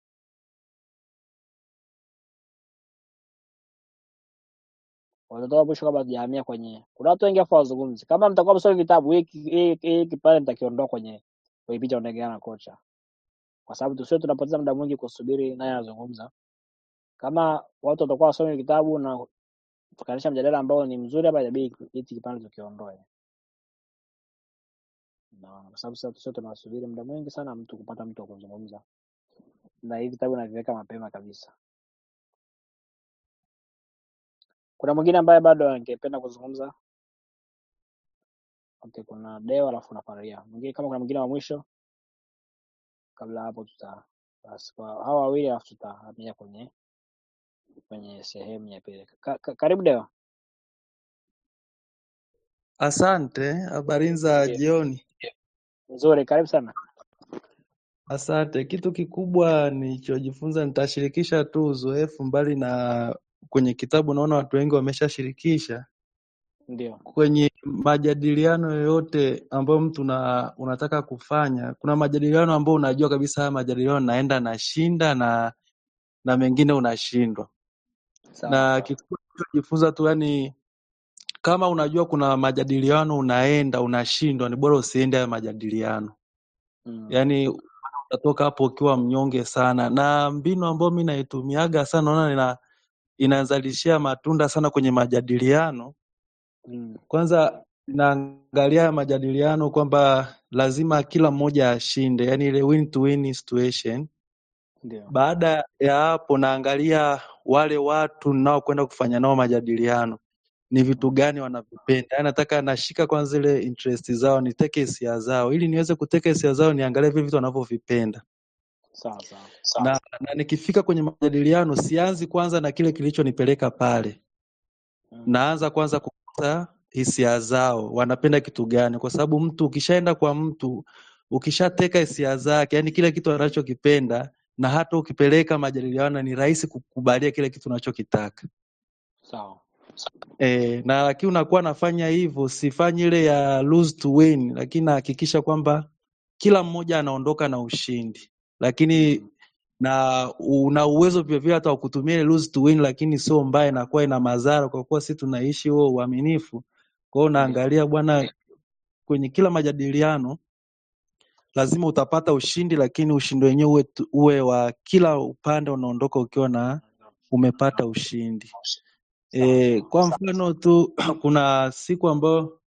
Watatu wa mwisho kabla tujahamia kwenye, kuna watu wengi afu wazungumzi. Kama mtakuwa msomi vitabu, hii hii hii kipande nitakiondoa kwenye kwenye picha unaongea na kocha, kwa sababu tusio tunapoteza muda mwingi kusubiri naye anazungumza. Kama watu watakuwa wasomi vitabu na tukanisha mjadala ambao ni mzuri, hapa inabidi hiki kipande tukiondoe, na kwa sababu sasa tusio tunasubiri muda mwingi sana mtu kupata mtu wa kuzungumza, na hivi vitabu naviweka mapema kabisa. Kuna mwingine ambaye bado angependa kuzungumza? Okay, kuna Deo alafu na Faria. Mwingine kama kuna mwingine wa mwisho kabla hapo tuta basi kwa hawa wawili alafu tutahamia kwenye kwenye sehemu ya pili. Ka, ka, karibu Deo. Asante, habari za Ndio. jioni. Nzuri, karibu sana. Asante. Kitu kikubwa nilichojifunza, nitashirikisha tu uzoefu, mbali na kwenye kitabu, naona watu wengi wameshashirikisha. Ndio. Kwenye majadiliano yoyote ambayo mtu una, unataka kufanya, kuna majadiliano ambayo unajua kabisa haya majadiliano naenda nashinda na na mengine unashindwa. Sawa Na sawa. kikubwa nilichojifunza tu, yani kama unajua kuna majadiliano unaenda unashindwa, ni bora usiende hayo majadiliano. Mm. Yaani utatoka hapo ukiwa mnyonge sana. Na mbinu ambayo mi naitumiaga sana, naona ina, inazalishia matunda sana kwenye majadiliano. Mm. Kwanza naangalia majadiliano kwamba lazima kila mmoja ashinde, yaani ile win to win situation. Ndio. Baada ya hapo, naangalia wale watu ninaokwenda kufanya nao majadiliano ni vitu Mm. gani wanavipenda. Yaani nataka nashika kwanza zile interest zao, niteke hisia zao, ili niweze kuteka hisia zao, niangalie vile vitu wanavyovipenda. Sawa sawa. Na, na nikifika kwenye majadiliano sianzi kwanza na kile kilichonipeleka pale, Mm. naanza kwanza kupata hisia zao, wanapenda kitu gani, kwa sababu mtu ukishaenda kwa mtu ukishateka hisia zake, yani kile kitu anachokipenda, na hata ukipeleka majadiliano, ni rahisi kukubalia kile kitu unachokitaka. Sawa. E, na lakini unakuwa nafanya hivyo, sifanyi ile ya lose to win, lakini nahakikisha kwamba kila mmoja anaondoka na ushindi, lakini Mm. na una uwezo vilevile hata wa kutumia ile lose to win, lakini sio mbaya, inakuwa ina madhara, kwa kuwa sisi tunaishi huo uaminifu. Kwa hiyo Ndio. unaangalia bwana, kwenye kila majadiliano lazima utapata ushindi, lakini ushindi wenyewe uwe, tu- uwe wa kila upande, unaondoka ukiwa na umepata ushindi. Sawa E, sawa. kwa mfano tu kuna siku ambayo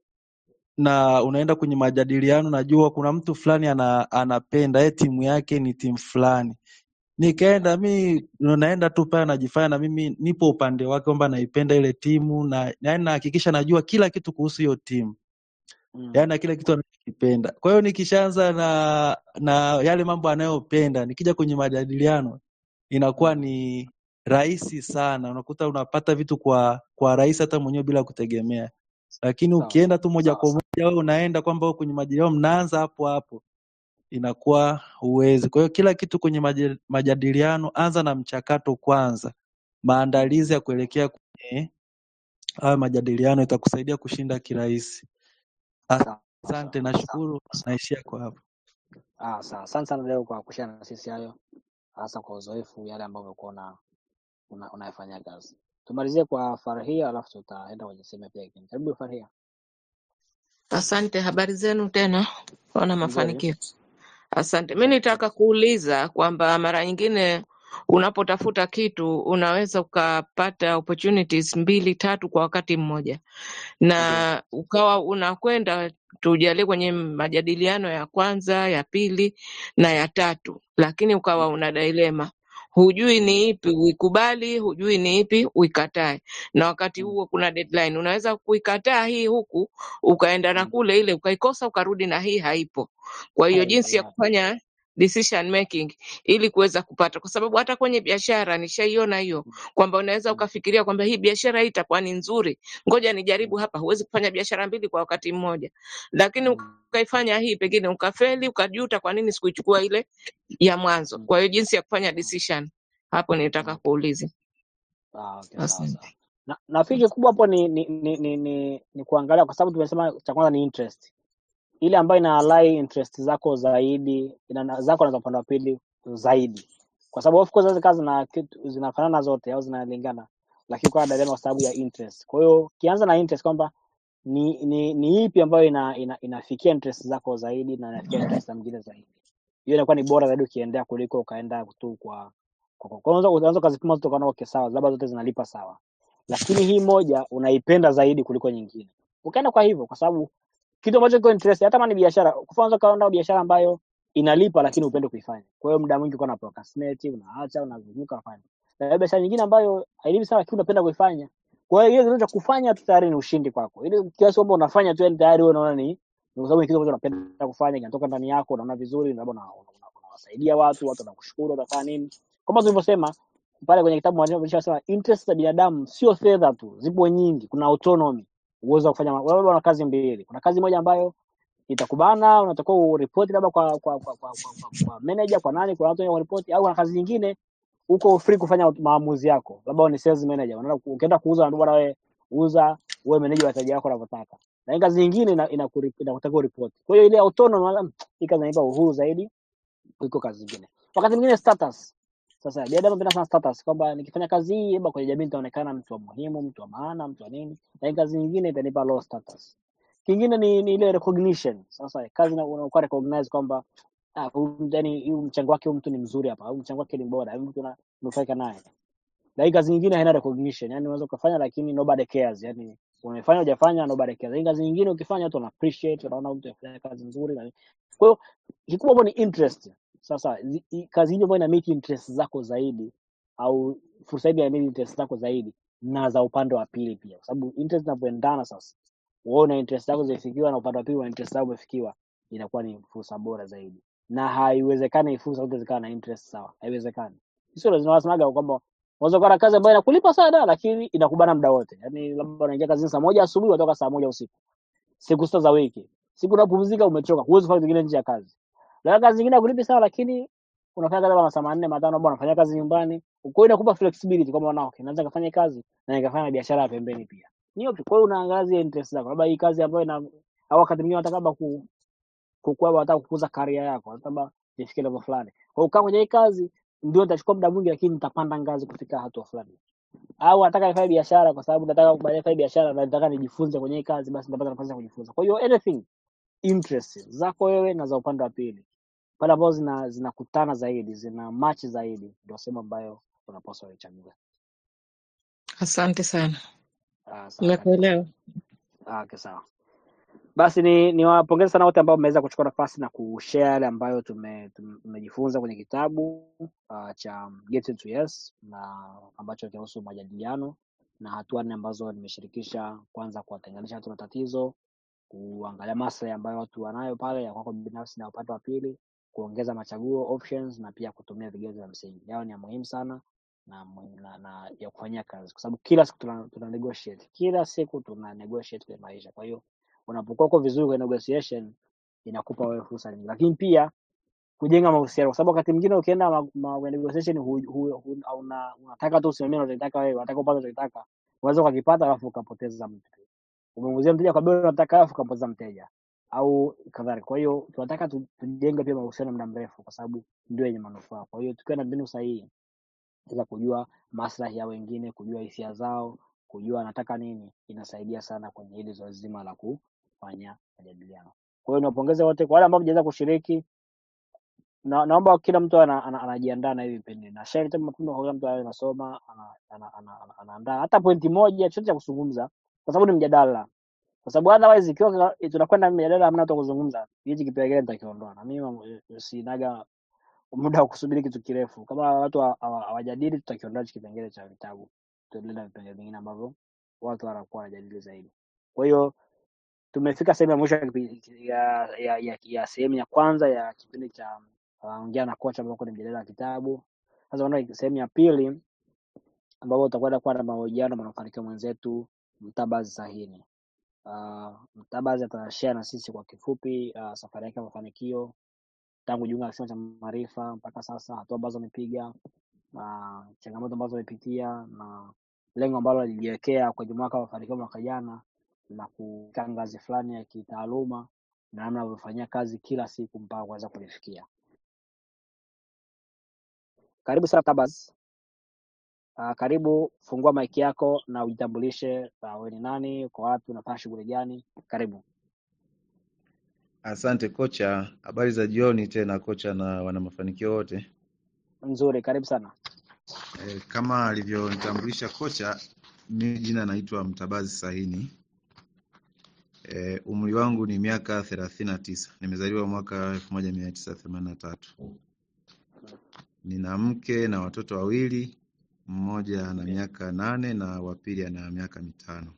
na unaenda kwenye majadiliano, najua kuna mtu fulani ana, anapenda ye timu yake ni timu fulani. Nikaenda mi naenda tu pale najifanya na mimi nipo upande wake kwamba naipenda ile timu na yaani nahakikisha najua kila kitu kuhusu hiyo timu, Mm. yaani na kila kitu anachokipenda. Kwa hiyo nikishaanza na na yale mambo anayopenda, nikija kwenye majadiliano inakuwa Mm. ni rahisi sana, unakuta unapata vitu kwa kwa rahisi hata mwenyewe bila kutegemea. Lakini Sawa ukienda sawa. tu moja kwa moja, wewe unaenda kwamba wewe kwenye majadiliano mnaanza hapo hapo, inakuwa huwezi. Kwa hiyo kila kitu kwenye maja- majadiliano, anza na mchakato kwanza, Mm. maandalizi ya kuelekea kwenye hayo majadiliano itakusaidia kushinda kirahisi. Sawa sawa. Asante, nashukuru, naishia kwa hapo. Ah, sawa. Asante sana leo kwa kushare na sisi hayo, hasa kwa uzoefu yale ambayo umekuwa una, una, unayafanyia kazi. Tumalizie kwa Farhia alafu tutaenda kwenye sehemu ya pili. nyingine. Karibu Farhia. Asante, habari zenu tena, ona Nzuri. mafanikio. Asante. Mi Nzuri. nitaka kuuliza kwamba mara nyingine unapotafuta kitu unaweza ukapata opportunities mbili tatu kwa wakati mmoja, Ndio. na ukawa unakwenda tujalie kwenye majadiliano ya kwanza, ya pili na ya tatu, lakini ukawa Mm. una dilema, hujui Mm. ni ipi uikubali, hujui ni ipi uikatae, na wakati Mm. huo kuna deadline. Unaweza kuikataa hii huku ukaenda na Mm. kule ile ukaikosa, ukarudi na hii haipo. Kwa hiyo Hai, jinsi ya hai. kufanya decision making ili kuweza kupata, kwa sababu hata kwenye biashara nishaiona hiyo Mm. kwamba unaweza Mm. ukafikiria kwamba hii biashara hii itakuwa ni nzuri, ngoja nijaribu Mm. hapa. Huwezi kufanya biashara mbili kwa wakati mmoja, lakini Mm. ukaifanya hii, pengine ukafeli, ukajuta kwa nini sikuichukua ile ya mwanzo. Mm. Kwa hiyo jinsi ya kufanya Mm. decision, hapo nilitaka Mm. kuuliza. Ah, okay, sawa Asante. sawa. Na nafikiri kikubwa hapo ni ni, ni, ni, ni ni kuangalia kwa sababu tumesema cha kwanza ni interest. Ile ambayo ina align interest zako zaidi, ina na- zako na za upande wa pili zaidi. Kwa sababu of course hizo kazi zina kitu zinafanana zote au zinalingana, lakini kwa dada kwa sababu ya interest. Kwa hiyo ukianza na interest kwamba ni ni, ni ipi ambayo ina, ina, inafikia interest zako zaidi na inafikia interest za mwingine zaidi. Hiyo inakuwa ni bora zaidi ukiendea kuliko ukaenda tu kwa kwa kwa kwa- unaweza unaweza ukazipima zote ukaona okay sawa, labda zote zinalipa sawa, lakini hii moja unaipenda zaidi kuliko nyingine, ukaenda kwa hivyo, kwa sababu kitu ambacho kiko interest, hata kama ni biashara, kwa mfano unaweza ukaenda biashara ambayo inalipa lakini upende kuifanya. Kwa hiyo muda mwingi uko na procrastinate, unaacha, unazunguka, unafanya. Na biashara nyingine ambayo hailipi sana lakini unapenda kuifanya. Kwa hiyo hiyo kitendo cha kufanya tu tayari ni ushindi kwako. Ile kiasi kwamba unafanya tu yani tayari wewe unaona ni ni kwa sababu ni kitu ambacho unapenda kufanya, kinatoka ndani yako, unaona vizuri, labda una- una- una- unawasaidia watu, watu wanakushukuru, utafanya nini? Kama tulivyosema pale kwenye kitabu mwandishi anasema interest za binadamu sio fedha tu, zipo nyingi. Kuna autonomy. uwezo wa kufanya wewe una kazi mbili. Kuna kazi moja ambayo itakubana, unatakiwa uripoti labda kwa kwa kwa, kwa, kwa, kwa, kwa manager, kwa nani, kwa watu wenye kuripoti, au kuna kazi nyingine uko free kufanya maamuzi yako, labda wewe ni sales manager, unaenda ku- ukienda kuuza, na bwana wewe uza, wewe manage wateja wako wanavyotaka, na hii kazi nyingine ina- inakuri- inakutaka uripoti. Kwa hiyo ile autonomy, unaona, "Mm, hii kazi inanipa uhuru zaidi kuliko kazi nyingine. Wakati mwingine status. Sasa binadamu anapenda sana status kwamba nikifanya kazi hii labda kwenye jamii nitaonekana mtu wa muhimu, mtu wa maana, mtu wa nini, na hii kazi nyingine itanipa low status. Kingine ni, ni ile recognition. Sasa kazi na- unakuwa recognize kwamba ah, huyu yani huyu mchango wake huyu mtu ni mzuri hapa, au mchango wake ni bora, huyu mtu unanufaika naye. Na hii kazi nyingine haina recognition, yani unaweza ukafanya lakini nobody cares, yani umefanya hujafanya nobody cares. Hii kazi nyingine ukifanya watu wana appreciate, wanaona mtu anafanya kazi nzuri na kwa hiyo kikubwa hapo ni interest. Sasa zi- i- kazi hiyo ambayo ina meet interest zako zaidi au fursa hiyo ina meet interest zako zaidi na za upande wa pili pia, kwa sababu interest zinapoendana sasa, wewe una interest zako zimefikiwa na upande wa pili una interest zako umefikiwa, inakuwa ni fursa bora zaidi, na haiwezekani hii fursa zote zikawa na interest sawa, haiwezekani. Sio lazima wasemaga kwamba unaweza kuwa na kazi ambayo inakulipa sana lakini inakubana muda wote, yaani labda unaingia kazini saa moja asubuhi unatoka saa moja usiku siku sita za wiki. Siku unapumzika umechoka, huwezi kufanya vingine nje ya kazi. Labda kazi nyingine hakulipi sawa, lakini unafanya kazi labda masaa manne matano, bwana unafanya kazi nyumbani. Kwa hiyo inakupa flexibility kwamba na okay, naweza kufanya kazi na nikafanya na biashara ya pembeni pia. Ni option. Kwa hiyo unaangazia interest zako. Labda hii kazi ambayo ina au wakati mwingine unataka labda ku kukua, unataka kukuza career yako, unataka labda nifikie level fulani. Kwa hiyo ukaa kwenye hii kazi ndio nitachukua muda mwingi, lakini nitapanda ngazi kufika hatua fulani au nataka nifanye biashara kwa sababu nataka baadaye nifanye biashara na nataka nijifunze kwenye hii kazi, basi nitapata nafasi ya kujifunza. Kwa hiyo anything interest zako wewe na za upande wa pili pale ambazo zina zinakutana zaidi, zina match zaidi, ndio sehemu ambayo unapaswa ichague. Asante sana, Ah, sawa kabisa. nimekuelewa. Ah, okay, sawa. Basi ni niwapongeze sana wote ambao mmeweza kuchukua nafasi na kushare yale ambayo tume- tume- tumejifunza kwenye kitabu uh, cha Get to Yes na ambacho kinahusu majadiliano na hatua nne ambazo nimeshirikisha, kwanza kuwatenganisha watu na tatizo, kuangalia maslahi ambayo watu wanayo pale ya kwako binafsi na upande wa pili, kuongeza machaguo options, na pia kutumia vigezo vya msingi. Yao ni ya muhimu sana na, muhimu- na, na ya kufanyia kazi, kwa sababu kila siku tuna, tuna negotiate, kila siku tuna negotiate kwenye maisha. Kwa hiyo unapokuwa uko vizuri kwenye negotiation inakupa wewe fursa nyingi, lakini pia kujenga mahusiano, kwa sababu wakati mwingine ukienda ma, ma, kwenye negotiation hu, hu, hu, una, unataka tu usimamie unachotaka wewe, unataka upate unachotaka, unaweza ukakipata alafu ukapoteza mtu. Umemuuzia mteja kwa bei unataka alafu ukapoteza mteja au kadhalika. Kwa hiyo tunataka tu- tujenge pia mahusiano muda mrefu, kwa sababu ndio yenye manufaa. Kwa hiyo tukiwa na mbinu sahihi za kujua maslahi ya wengine, kujua hisia zao, kujua anataka nini, inasaidia sana kwenye hili zoezi zima la kufanya majadiliano. Kwa hiyo niwapongeze wote kwa wale ambao mjaweza kushiriki na, naomba kila mtu ana, ana, anajiandaa na hivi vipindi na share time mapema kwa kila mtu awe anasoma ana, ana, ana, ana, anaandaa hata pointi moja chochote cha kuzungumza, kwa sababu ni mjadala, kwa sababu otherwise ikiwa tuna- tunakwenda mjadala hamna hata kuzungumza, hichi kipengele nitakiondoa, na mimi mambo- sinaga muda wa kusubiri kitu kirefu. Kama watu hawa- hawa- hawajadili, tutakiondoa hichi kipengele cha vitabu, tuendelee na vipengele vingine ambavyo watu wanakuwa wanajadili zaidi. Kwa hiyo tumefika sehemu ya mwisho ya, kipi- ya, ya, ya, ya sehemu ya kwanza ya kipindi cha uh, ongea na kocha ambao ni mjadala wa kitabu. Sasa unaona sehemu ya pili ambapo utakwenda kuwa na mahojiano na mafanikio mwenzetu Mtabazi Sahini. Uh, Mtabazi atashare na sisi kwa kifupi uh, safari yake ya mafanikio tangu jiunga na kisima cha maarifa mpaka sasa, hatua ambazo amepiga na changamoto ambazo amepitia na lengo ambalo alijiwekea kwenye mwaka wa mafanikio mwaka jana la kufika ngazi fulani ya kitaaluma na namna anavyofanyia kazi kila siku mpaka kuweza kulifikia. Karibu sana Tabas. Uh, karibu, fungua maiki yako na ujitambulishe, uh, wewe ni nani, uko wapi, unafanya shughuli gani? Karibu. Asante kocha, habari za jioni tena kocha na wana mafanikio wote. Nzuri, karibu sana. E, kama alivyonitambulisha kocha, mimi jina naitwa Mtabazi Sahini. E, umri wangu ni miaka thelathini na tisa. Nimezaliwa mwaka elfu moja mia tisa themanini na tatu. Nina mke na watoto wawili, mmoja ana miaka nane na wa pili ana miaka mitano.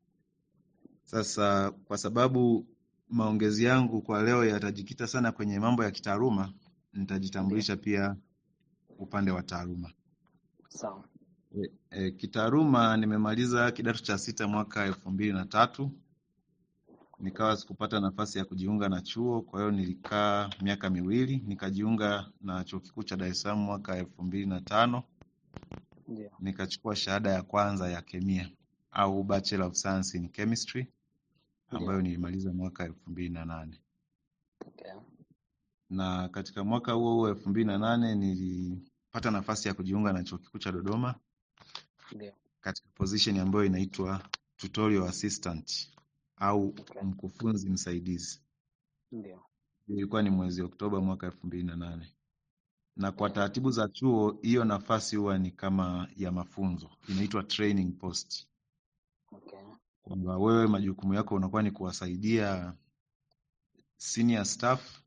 Sasa kwa sababu maongezi yangu kwa leo yatajikita sana kwenye mambo ya kitaaluma, Ndio, nitajitambulisha pia upande wa taaluma. sawa. E, e, kitaaluma nimemaliza kidato cha sita mwaka elfu mbili na tatu nikawa sikupata nafasi ya kujiunga na chuo, kwa hiyo nilikaa miaka miwili nikajiunga na chuo kikuu cha Dar es Salaam mwaka elfu mbili na tano Ndio. nikachukua shahada ya kwanza ya kemia au Bachelor of Science in Chemistry ambayo Ndio. nilimaliza mwaka elfu mbili na nane Okay. na katika mwaka huo huo elfu mbili na nane nilipata nafasi ya kujiunga na chuo kikuu cha Dodoma Ndio. katika position ambayo inaitwa tutorial assistant au Okay. mkufunzi msaidizi. Ndio. Ilikuwa ni mwezi Oktoba mwaka elfu mbili na nane na kwa Okay. taratibu za chuo hiyo nafasi huwa ni kama ya mafunzo, inaitwa training post, Okay. kwamba wewe majukumu yako unakuwa ni kuwasaidia senior staff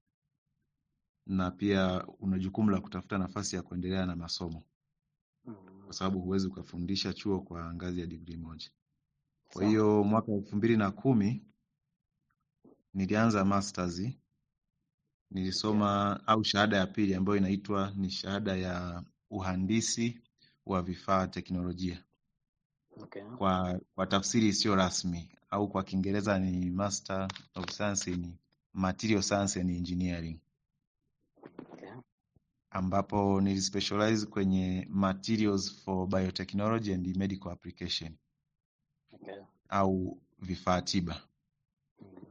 na pia una jukumu la kutafuta nafasi ya kuendelea na masomo, Mm. kwa sababu huwezi ukafundisha chuo kwa ngazi ya degree moja. Kwa Sawa. hiyo mwaka elfu mbili na kumi nilianza masters, Okay. nilisoma au shahada ya pili ambayo inaitwa ni shahada ya uhandisi wa vifaa teknolojia, Okay. kwa kwa tafsiri isiyo rasmi au kwa Kiingereza ni Master of Science in Material Science and Engineering, Okay. ambapo nilispecialize kwenye materials for biotechnology and medical application Okay. au vifaa tiba. Mm.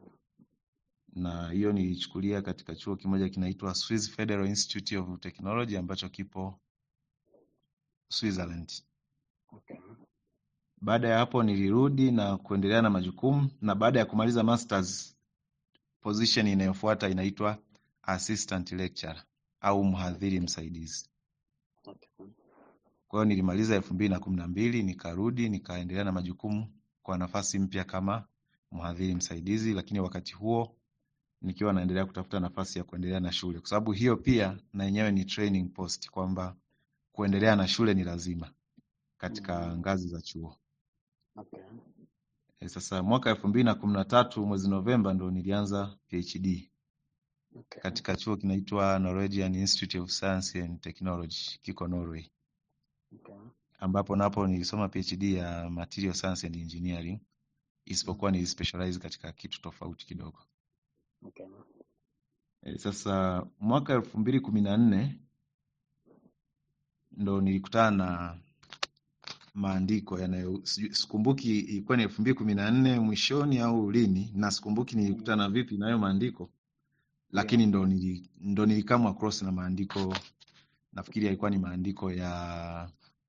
na hiyo nilichukulia katika chuo kimoja kinaitwa Swiss Federal Institute of Technology ambacho kipo Switzerland. Okay. Baada ya hapo nilirudi na kuendelea na majukumu, na baada ya kumaliza masters, position inayofuata inaitwa assistant lecturer au mhadhiri msaidizi. Okay. Kwa hiyo nilimaliza elfu mbili na kumi na mbili nikarudi nikaendelea na majukumu kwa nafasi mpya kama mhadhiri msaidizi, lakini wakati huo nikiwa naendelea kutafuta nafasi ya kuendelea na shule, kwa sababu hiyo pia na yenyewe ni training post, kwamba kuendelea na shule ni lazima katika Mm. ngazi za chuo. Okay. E, sasa mwaka elfu mbili na kumi na tatu mwezi Novemba ndo nilianza PhD Okay. katika chuo kinaitwa Norwegian Institute of Science and Technology, kiko Norway, Okay. ambapo napo nilisoma PhD ya Material Science and Engineering, Mm. isipokuwa nilispecialize katika kitu tofauti kidogo. Okay. E, sasa mwaka elfu mbili kumi na nne ndo nilikutana na maandiko yanayo sijui- sikumbuki ilikuwa ni elfu mbili kumi na nne mwishoni au lini, na sikumbuki Mm. nilikutana vipi na hayo maandiko, Ndio. lakini ndo nili, ndo nilikama across na maandiko, nafikiri yalikuwa ni maandiko ya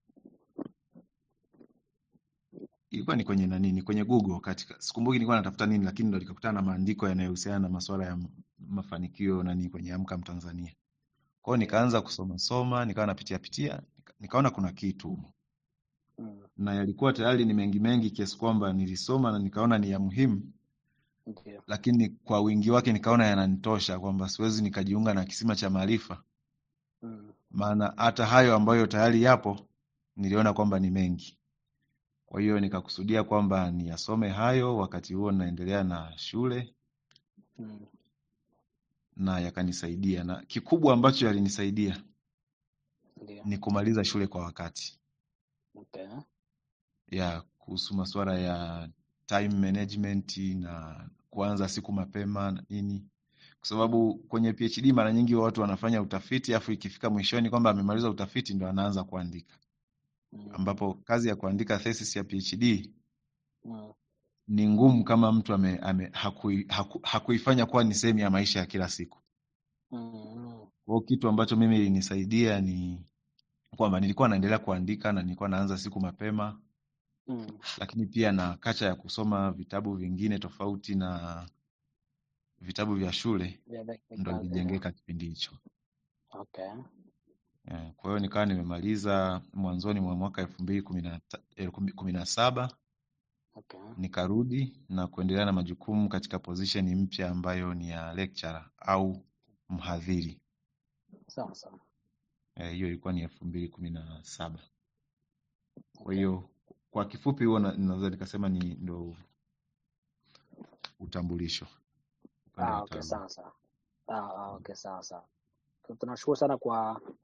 ilikuwa ni kwenye nani, ni kwenye Google katika, sikumbuki nilikuwa natafuta nini, lakini ndo nikakutana na maandiko yanayohusiana na masuala ya mafanikio nani kwenye Amka Mtanzania. Kwa hiyo Ndio. nikaanza kusoma soma, nikawa napitia pitia, nika- nikaona kuna kitu Mm. na yalikuwa tayari ni mengi mengi kiasi kwamba nilisoma na nikaona ni ya muhimu, Ndio. lakini kwa wingi wake nikaona yananitosha kwamba siwezi nikajiunga na kisima cha maarifa, Mm. maana hata hayo ambayo tayari yapo niliona kwamba ni mengi. Kwa hiyo nikakusudia kwamba niyasome hayo wakati huo naendelea na shule Mm. na yakanisaidia, na kikubwa ambacho yalinisaidia Ndio. ni kumaliza shule kwa wakati, Okay. ya kuhusu masuala ya time management na kuanza siku mapema na nini, kwa sababu kwenye PhD mara nyingi watu wanafanya utafiti afu ikifika mwishoni kwamba amemaliza utafiti ndo anaanza kuandika, Mm. ambapo kazi ya kuandika thesis ya PhD Mm. ni ngumu kama mtu ame, ame, hakui, haku, hakuifanya kuwa ni sehemu ya maisha ya kila siku. Mm. Kwa hiyo kitu ambacho mimi ilinisaidia ni kwamba nilikuwa naendelea kuandika na nilikuwa naanza siku mapema, Mm. lakini pia na kacha ya kusoma vitabu vingine tofauti na vitabu vya shule Vya dakika ndo ndio. ilijengeka kipindi hicho. Okay. Eh, Kwa hiyo nikawa nimemaliza mwanzoni mwa mwaka elfu mbili kumi na ta- eh, kumi- kumi na saba Okay. nikarudi na kuendelea na majukumu katika position mpya ambayo ni ya lecturer au mhadhiri. Sawa sawa. Eh, Hiyo ilikuwa ni elfu mbili kumi na saba. Kwa Okay. hiyo kwa kifupi huo na- naweza nikasema ni ndo utambulisho upande Ah, wa okay, taaluma. sawa sawa. Ah, ah, okay, sawa sawa. Tu- Tunashukuru sana kwa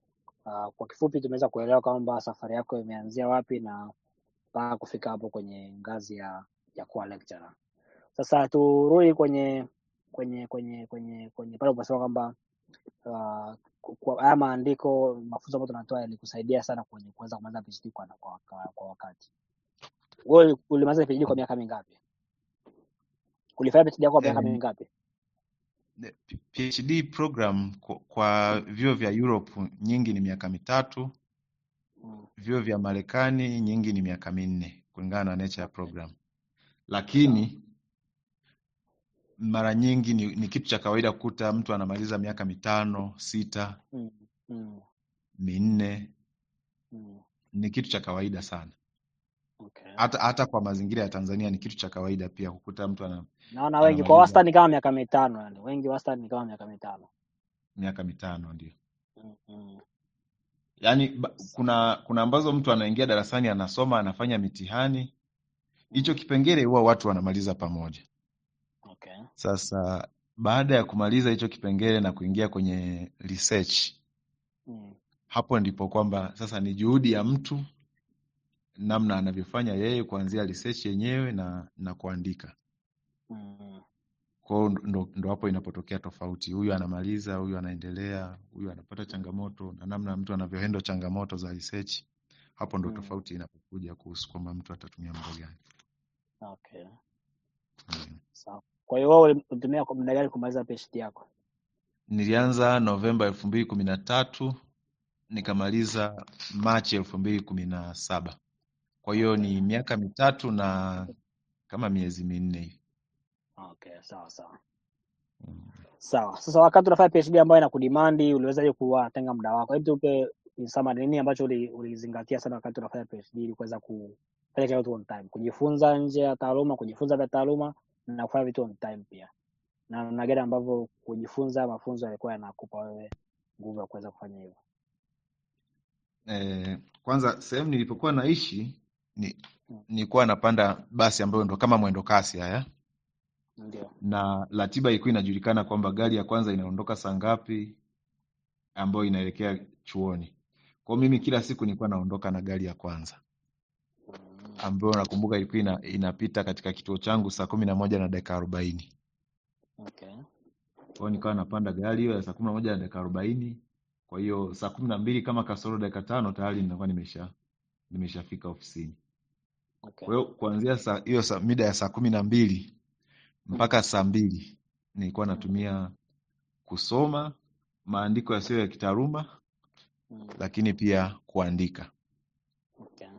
Uh, kwa kifupi tumeweza kuelewa kwamba safari yako imeanzia wapi na mpaka kufika hapo kwenye ngazi ya ya kuwa lecturer. Sasa turudi kwenye kwenye kwenye kwenye kwenye pale uliposema kwamba uh, ku- kwa haya maandiko mafunzo ambayo tunatoa yalikusaidia sana kwenye kuweza kumaliza PhD kwa, kwa, kwa, kwa wakati. Wewe ulimaliza PhD kwa miaka mingapi? Ulifanya PhD yako kwa miaka Eh, mingapi? the P- PhD program kwa, kwa vyuo vya Europe nyingi ni miaka mitatu, Mm. vyuo vya Marekani nyingi ni miaka minne kulingana na nature ya Okay. program, Sawa. lakini mara nyingi ni, ni kitu cha kawaida kukuta mtu anamaliza miaka mitano, sita, Mm. Mm. minne. Mm. Ni kitu cha kawaida sana, Okay. hata hata kwa mazingira ya Tanzania ni kitu cha kawaida pia kukuta mtu ana, Naona wengi kwa anamaliza wastani kama miaka mitano, yani wengi wastani ni kama miaka mitano. miaka mitano ndio. Mm. Mm. Yaani ba- kuna kuna ambazo mtu anaingia darasani anasoma anafanya mitihani, hicho Mm. kipengele huwa watu wanamaliza pamoja. Okay. Sasa baada ya kumaliza hicho kipengele na kuingia kwenye research, Mm. hapo ndipo kwamba sasa ni juhudi ya mtu namna anavyofanya yeye kuanzia research yenyewe na na kuandika. Mm. Kwa hiyo ndo, ndo hapo inapotokea tofauti. Huyu anamaliza, huyu anaendelea, huyu anapata changamoto na namna mtu anavyohandle changamoto za research. Hapo ndo Mm. tofauti inapokuja kuhusu kwamba mtu atatumia muda gani. Okay. Ndio. Sawa. Kwa hiyo wewe ulitumia kwa muda gani kumaliza PhD yako? Nilianza Novemba elfu mbili kumi na tatu nikamaliza Machi elfu mbili kumi na saba. Kwa hiyo Okay. ni miaka mitatu na kama miezi minne hivi. Okay, sawa sawa. Mm. Sawa. Sasa wakati unafanya PhD ambayo inakudimandi, uliwezaje kuwatenga muda wako? Hebu tupe in summary, nini ambacho uli- ulizingatia sana wakati unafanya PhD ili kuweza kufanya kila kitu on time, kujifunza nje ya taaluma, kujifunza vya taaluma na kufanya vitu on time pia, na namna gani ambavyo kujifunza mafunzo yalikuwa yanakupa wewe nguvu ya kuweza kufanya hivyo? Eh, kwanza sehemu nilipokuwa naishi ni, Mm, nilikuwa napanda basi ambayo ndo kama mwendo kasi haya Ndio. na ratiba ilikuwa inajulikana kwamba gari ya kwanza inaondoka saa ngapi ambayo inaelekea chuoni. Kwa hiyo mimi kila siku nilikuwa naondoka na gari ya kwanza Mm, ambayo nakumbuka ilikuwa ina, inapita katika kituo changu saa kumi na moja na dakika arobaini. Okay. Kwa hiyo nikawa napanda gari hiyo ya saa kumi na moja na dakika arobaini. Kwa hiyo saa kumi na mbili kama kasoro dakika tano tayari ninakuwa nimesha nimeshafika ofisini. Okay. Kwa hiyo kuanzia saa hiyo saa, mida ya saa kumi na mbili mpaka saa mbili nilikuwa Mm, natumia kusoma maandiko yasiyo ya kitaaluma, mm, lakini pia kuandika. Okay.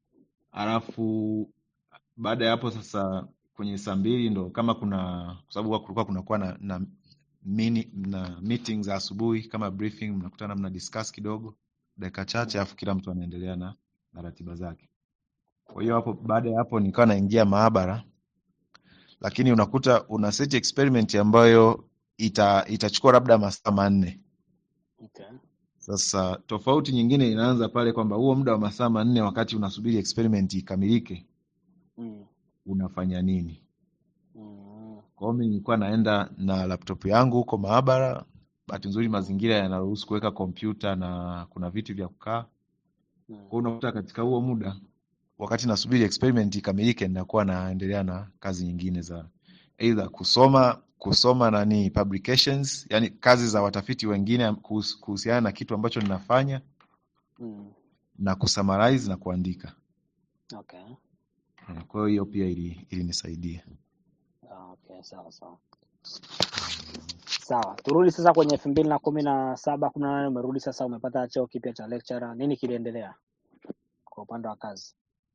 Alafu baada ya hapo sasa, kwenye saa mbili ndo kama kuna kwa sababu huwa kulikuwa kunakuwa na, na, mini, na meeting za asubuhi kama briefing, mnakutana mna discuss kidogo dakika chache, Mm, alafu kila mtu anaendelea na, na ratiba zake. Kwa hiyo Okay. hapo baada ya hapo nikawa naingia maabara, lakini unakuta una set experiment ambayo ita, itachukua labda masaa manne. Okay. Sasa tofauti nyingine inaanza pale kwamba huo muda wa masaa manne wakati unasubiri experiment ikamilike, Mm, unafanya nini? mm, Kwa hiyo mimi nilikuwa naenda na laptop yangu huko maabara. Bahati nzuri mazingira yanaruhusu kuweka kompyuta na kuna viti vya kukaa. Kwa mm, hiyo unakuta katika huo muda wakati nasubiri experiment ikamilike, ninakuwa naendelea na kazi nyingine za either kusoma kusoma nani publications, yani kazi za watafiti wengine kuhus- kuhusiana na kitu ambacho ninafanya mm, na kusummarize na kuandika. Okay. Eh, Kwa hiyo hiyo pia ili ilinisaidia. Ah, Okay, sawa sawa. Sawa, turudi sasa kwenye elfu mbili na kumi na saba kumi na nane umerudi sasa, umepata cheo kipya cha lecturer. Nini kiliendelea kwa upande wa kazi?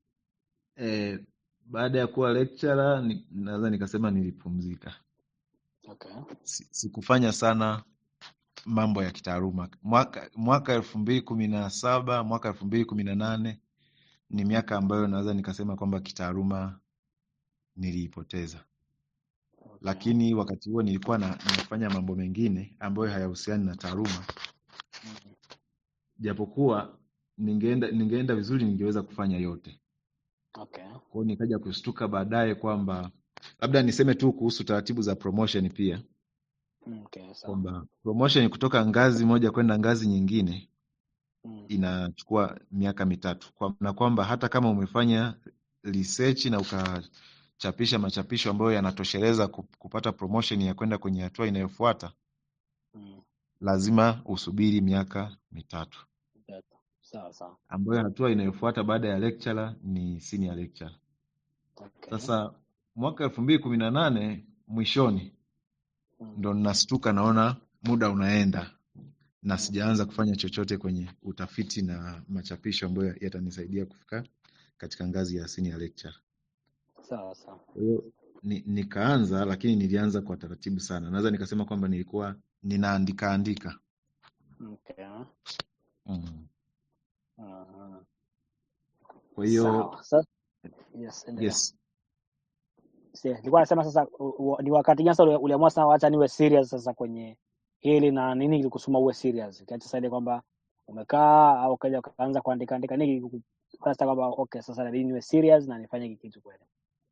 Eh, baada ya kuwa lecturer ni, naweza nikasema nilipumzika. Okay. Si- Sikufanya sana mambo ya kitaaluma. Mwaka mwaka elfu mbili kumi na saba mwaka elfu mbili kumi na nane ni miaka ambayo naweza nikasema kwamba kitaaluma niliipoteza, Okay. lakini wakati huo nilikuwa na, nafanya mambo mengine ambayo hayahusiani na taaluma, Mm, japokuwa ningeenda ningeenda vizuri ningeweza kufanya yote. Okay. Kwa hiyo nikaja kushtuka baadaye kwamba labda niseme tu kuhusu taratibu za promotion pia Mm, Okay, sawa. kwamba promotion kutoka ngazi moja kwenda ngazi nyingine Mm. inachukua miaka mitatu kwa, na kwamba hata kama umefanya research na ukachapisha machapisho ambayo yanatosheleza ku- kupata promotion ya kwenda kwenye hatua inayofuata Mm. lazima usubiri miaka mitatu Mitatu. Sawa sawa. ambayo hatua inayofuata baada ya lecturer ni senior lecturer. Okay. Sasa mwaka elfu mbili kumi na nane mwishoni Mm. ndo nastuka naona muda unaenda na Mm. sijaanza kufanya chochote kwenye utafiti na machapisho ambayo yatanisaidia kufika katika ngazi ya senior lecturer. Sawa sawa. Kwa hiyo ni, nikaanza lakini nilianza kwa taratibu sana. Naweza nikasema kwamba nilikuwa ninaandika andika. Okay. Mm. Aha. Kwa hiyo Sawa. Sasa yes, endelea. yes, Si, nilikuwa nasema sasa u, u, ni wakati gani sasa uli- uliamua sasa wacha niwe serious sasa kwenye hili na nini kilikusukuma uwe serious? Kiacha sasa ile kwamba umekaa au kaja ukaanza kuandika andika nini kilikukupa sasa kwamba okay sasa inabidi niwe serious na nifanye hiki kitu kweli.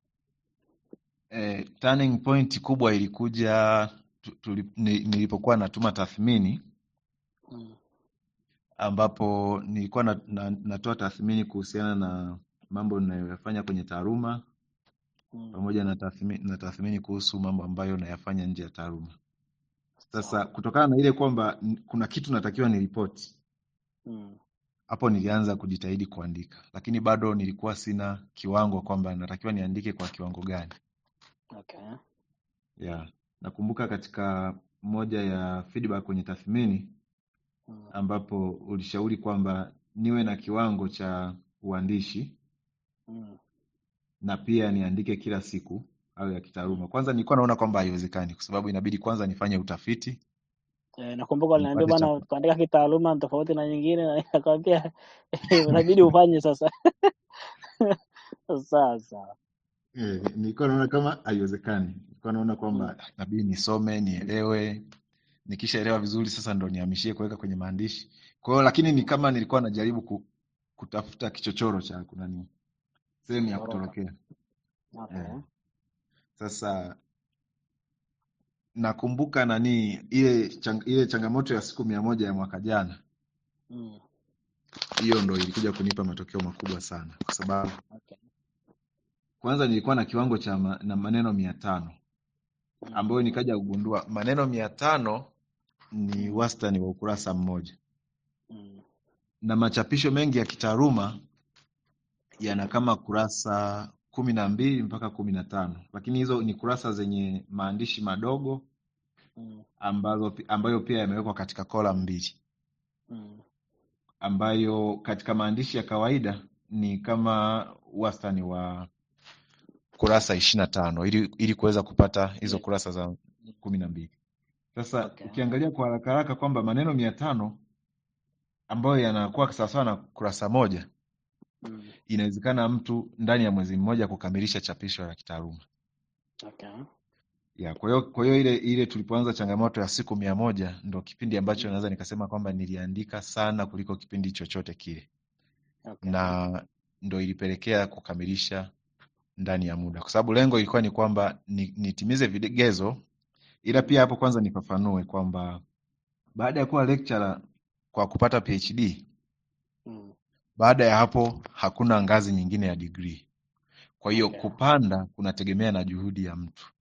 eh, turning point kubwa ilikuja tu, tuli, ni, nilipokuwa natuma tathmini Mm. ambapo nilikuwa na, na, natoa tathmini kuhusiana na mambo ninayoyafanya kwenye taaluma Mm. pamoja na tathmini, na tathmini kuhusu mambo ambayo nayafanya nje ya taaluma. Sasa Sawa. kutokana na ile kwamba n- kuna kitu natakiwa niripoti, Mm. hapo nilianza kujitahidi kuandika, lakini bado nilikuwa sina kiwango kwamba natakiwa niandike kwa kiwango gani. Okay. Yeah. Nakumbuka katika moja ya feedback kwenye tathmini Mm. ambapo ulishauri kwamba niwe na kiwango cha uandishi Mm. na pia niandike kila siku au ya Mm. kitaaluma. Kwanza nilikuwa naona kwamba haiwezekani kwa sababu inabidi kwanza nifanye utafiti, Eh, nakumbuka uliniambia nipate bwana cha kuandika kitaaluma ni tofauti na nyingine na nikakwambia inabidi ufanye sasa. Sawa sawa. Eh, nilikuwa naona kama haiwezekani. Nilikuwa naona Mm. kwamba inabidi nisome, nielewe, nikishaelewa vizuri sasa ndo nihamishie kuweka kwenye maandishi. Kwa hiyo lakini ni kama nilikuwa najaribu ku, kutafuta kichochoro cha kuna nini, sehemu ya Kutoroka. kutorokea. Okay. Eh, sasa nakumbuka nani ile chang, ile changamoto ya siku mia moja ya mwaka jana, Mm. hiyo ndo ilikuja kunipa matokeo makubwa sana, kwa sababu Okay. kwanza nilikuwa na kiwango cha ma, na maneno mia tano Mm. ambayo nikaja kugundua maneno mia tano ni Mm. wastani wa ukurasa mmoja, Mm. na machapisho mengi ya kitaaluma yana kama kurasa kumi na mbili mpaka kumi na tano lakini hizo ni kurasa zenye maandishi madogo Mm. ambazo, ambayo pia yamewekwa katika kola mbili Mm. ambayo katika maandishi ya kawaida ni kama wastani wa kurasa ishirini na tano ili, ili kuweza kupata hizo Yeah. kurasa za kumi na mbili sasa Okay. ukiangalia kwa haraka haraka kwamba maneno mia tano ambayo yanakuwa sawasawa na kurasa moja Mm. inawezekana mtu ndani ya mwezi mmoja kukamilisha chapisho la kitaaluma Okay. ya kwa hiyo kwa hiyo ile ile tulipoanza changamoto ya siku mia moja ndo kipindi ambacho Mm. naweza nikasema kwamba niliandika sana kuliko kipindi chochote kile Okay. na ndo ilipelekea kukamilisha ndani ya muda kwa sababu lengo ilikuwa ni kwamba ni- nitimize vigezo ila Mm. pia hapo kwanza nifafanue kwamba baada ya kuwa lecturer kwa kupata PhD Mm. baada ya hapo hakuna ngazi nyingine ya degree kwa hiyo Okay. kupanda kunategemea na juhudi ya mtu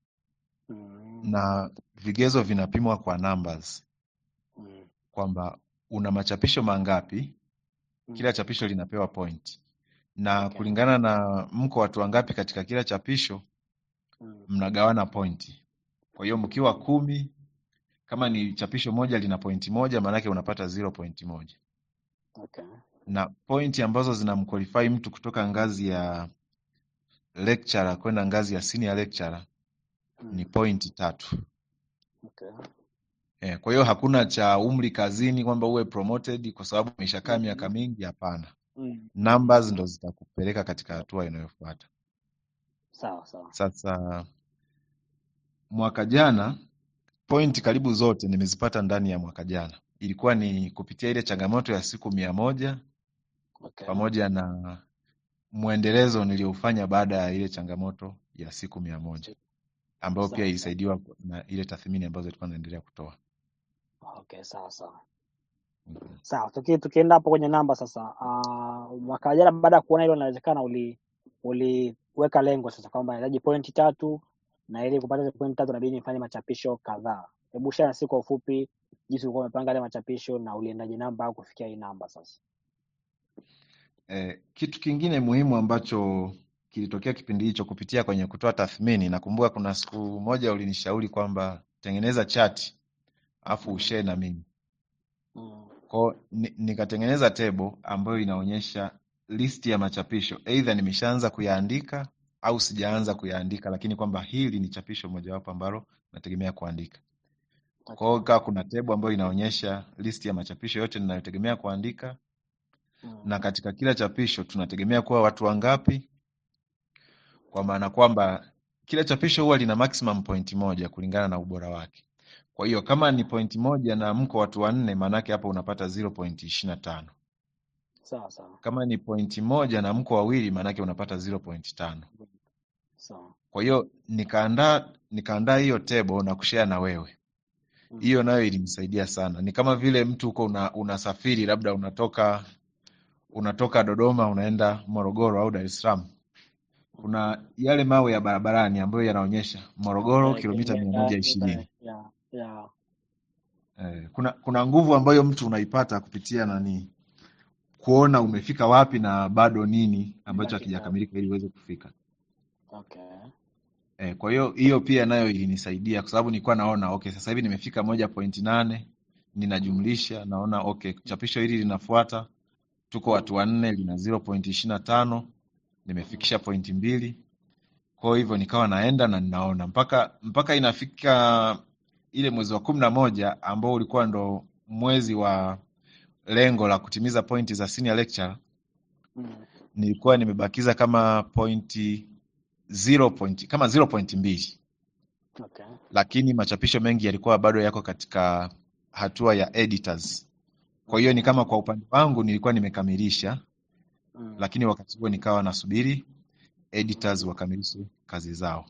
Mm. na vigezo vinapimwa kwa numbers Mm. kwamba una machapisho mangapi kila Mm. chapisho linapewa point na Okay. kulingana na mko watu wangapi katika kila chapisho Mm. mnagawana pointi kwa hiyo mkiwa Mm. kumi kama ni chapisho moja lina pointi moja maanake unapata zero pointi moja Okay. na pointi ambazo zinamqualify mtu kutoka ngazi ya lecturer kwenda ngazi ya senior lecturer ni Mm. pointi tatu Okay. eh, kwa hiyo hakuna cha umri kazini kwamba uwe promoted kwa sababu umeshakaa miaka Mm. mingi hapana Mm. numbers ndo zitakupeleka katika hatua inayofuata Sawa sawa. sasa mwaka jana point karibu zote nimezipata ndani ya mwaka jana ilikuwa ni kupitia ile changamoto ya siku mia moja Okay. pamoja na mwendelezo niliofanya baada ya ile changamoto ya siku mia moja ambayo pia Sawa sawa. ilisaidiwa na ile tathmini ambazo ilikuwa naendelea kutoa Okay, sawa sawa. Sawa, tuki, tukienda hapo kwenye namba sasa, uh, mwaka jana baada ya kuona hilo inawezekana, uli uliweka lengo sasa kwamba nahitaji pointi tatu na ili kupata hizo pointi tatu inabidi nifanye machapisho kadhaa. Hebu share nasi kwa ufupi jinsi ulikuwa umepanga ile machapisho na uliendaje namba au kufikia hii namba sasa. Eh, kitu kingine muhimu ambacho kilitokea kipindi hicho kupitia kwenye kutoa tathmini, nakumbuka kuna siku moja ulinishauri kwamba tengeneza chati afu Mm, ushare na mimi mm, kwao, ni, nikatengeneza tebo ambayo inaonyesha listi ya machapisho, aidha nimeshaanza kuyaandika au sijaanza kuyaandika, lakini kwamba hili ni chapisho mojawapo ambalo nategemea kuandika. Kwa okay. hiyo ikawa kuna tebo ambayo inaonyesha listi ya machapisho yote ninayotegemea kuandika, Mm, na katika kila chapisho tunategemea kuwa watu wangapi, kwa maana kwamba kila chapisho huwa lina maximum point moja kulingana na ubora wake. Kwa hiyo kama ni point moja na mko watu wanne, maanake hapo unapata 0.25. sawa sawa Kama ni pointi moja na mko wawili, maanake unapata 0.5. sawa. Kwa hiyo nikaandaa nikaandaa hiyo table na kushare na wewe. Mm, Hiyo nayo ilinisaidia sana. Ni kama vile mtu uko una, unasafiri labda unatoka unatoka Dodoma unaenda Morogoro au Dar es Salaam. Kuna yale mawe ya barabarani ambayo yanaonyesha Morogoro okay, kilomita mia kilomita moja mita ishirini. ya ya Eh, kuna kuna nguvu ambayo mtu unaipata kupitia nani, kuona umefika wapi na bado nini ambacho baki ngapi? hakijakamilika ili uweze kufika. Okay. Eh, kwa hiyo hiyo pia nayo ilinisaidia kwa sababu nilikuwa naona okay, sasa hivi nimefika moja point nane Mm, ninajumlisha naona okay, chapisho hili linafuata, tuko watu mm, wanne, lina 0.25 mm, nimefikisha pointi mbili. Kwa hivyo nikawa naenda na ninaona mpaka mpaka inafika ile mwezi wa kumi na moja ambao ulikuwa ndo mwezi wa lengo la kutimiza pointi za senior lecturer, mm, nilikuwa nimebakiza kama pointi 0 point, kama 0.2 okay. lakini machapisho mengi yalikuwa bado yako katika hatua ya editors. Kwa hiyo ni Okay. kama kwa upande wangu nilikuwa nimekamilisha, Mm, lakini wakati huo nikawa nasubiri editors wakamilishe kazi zao.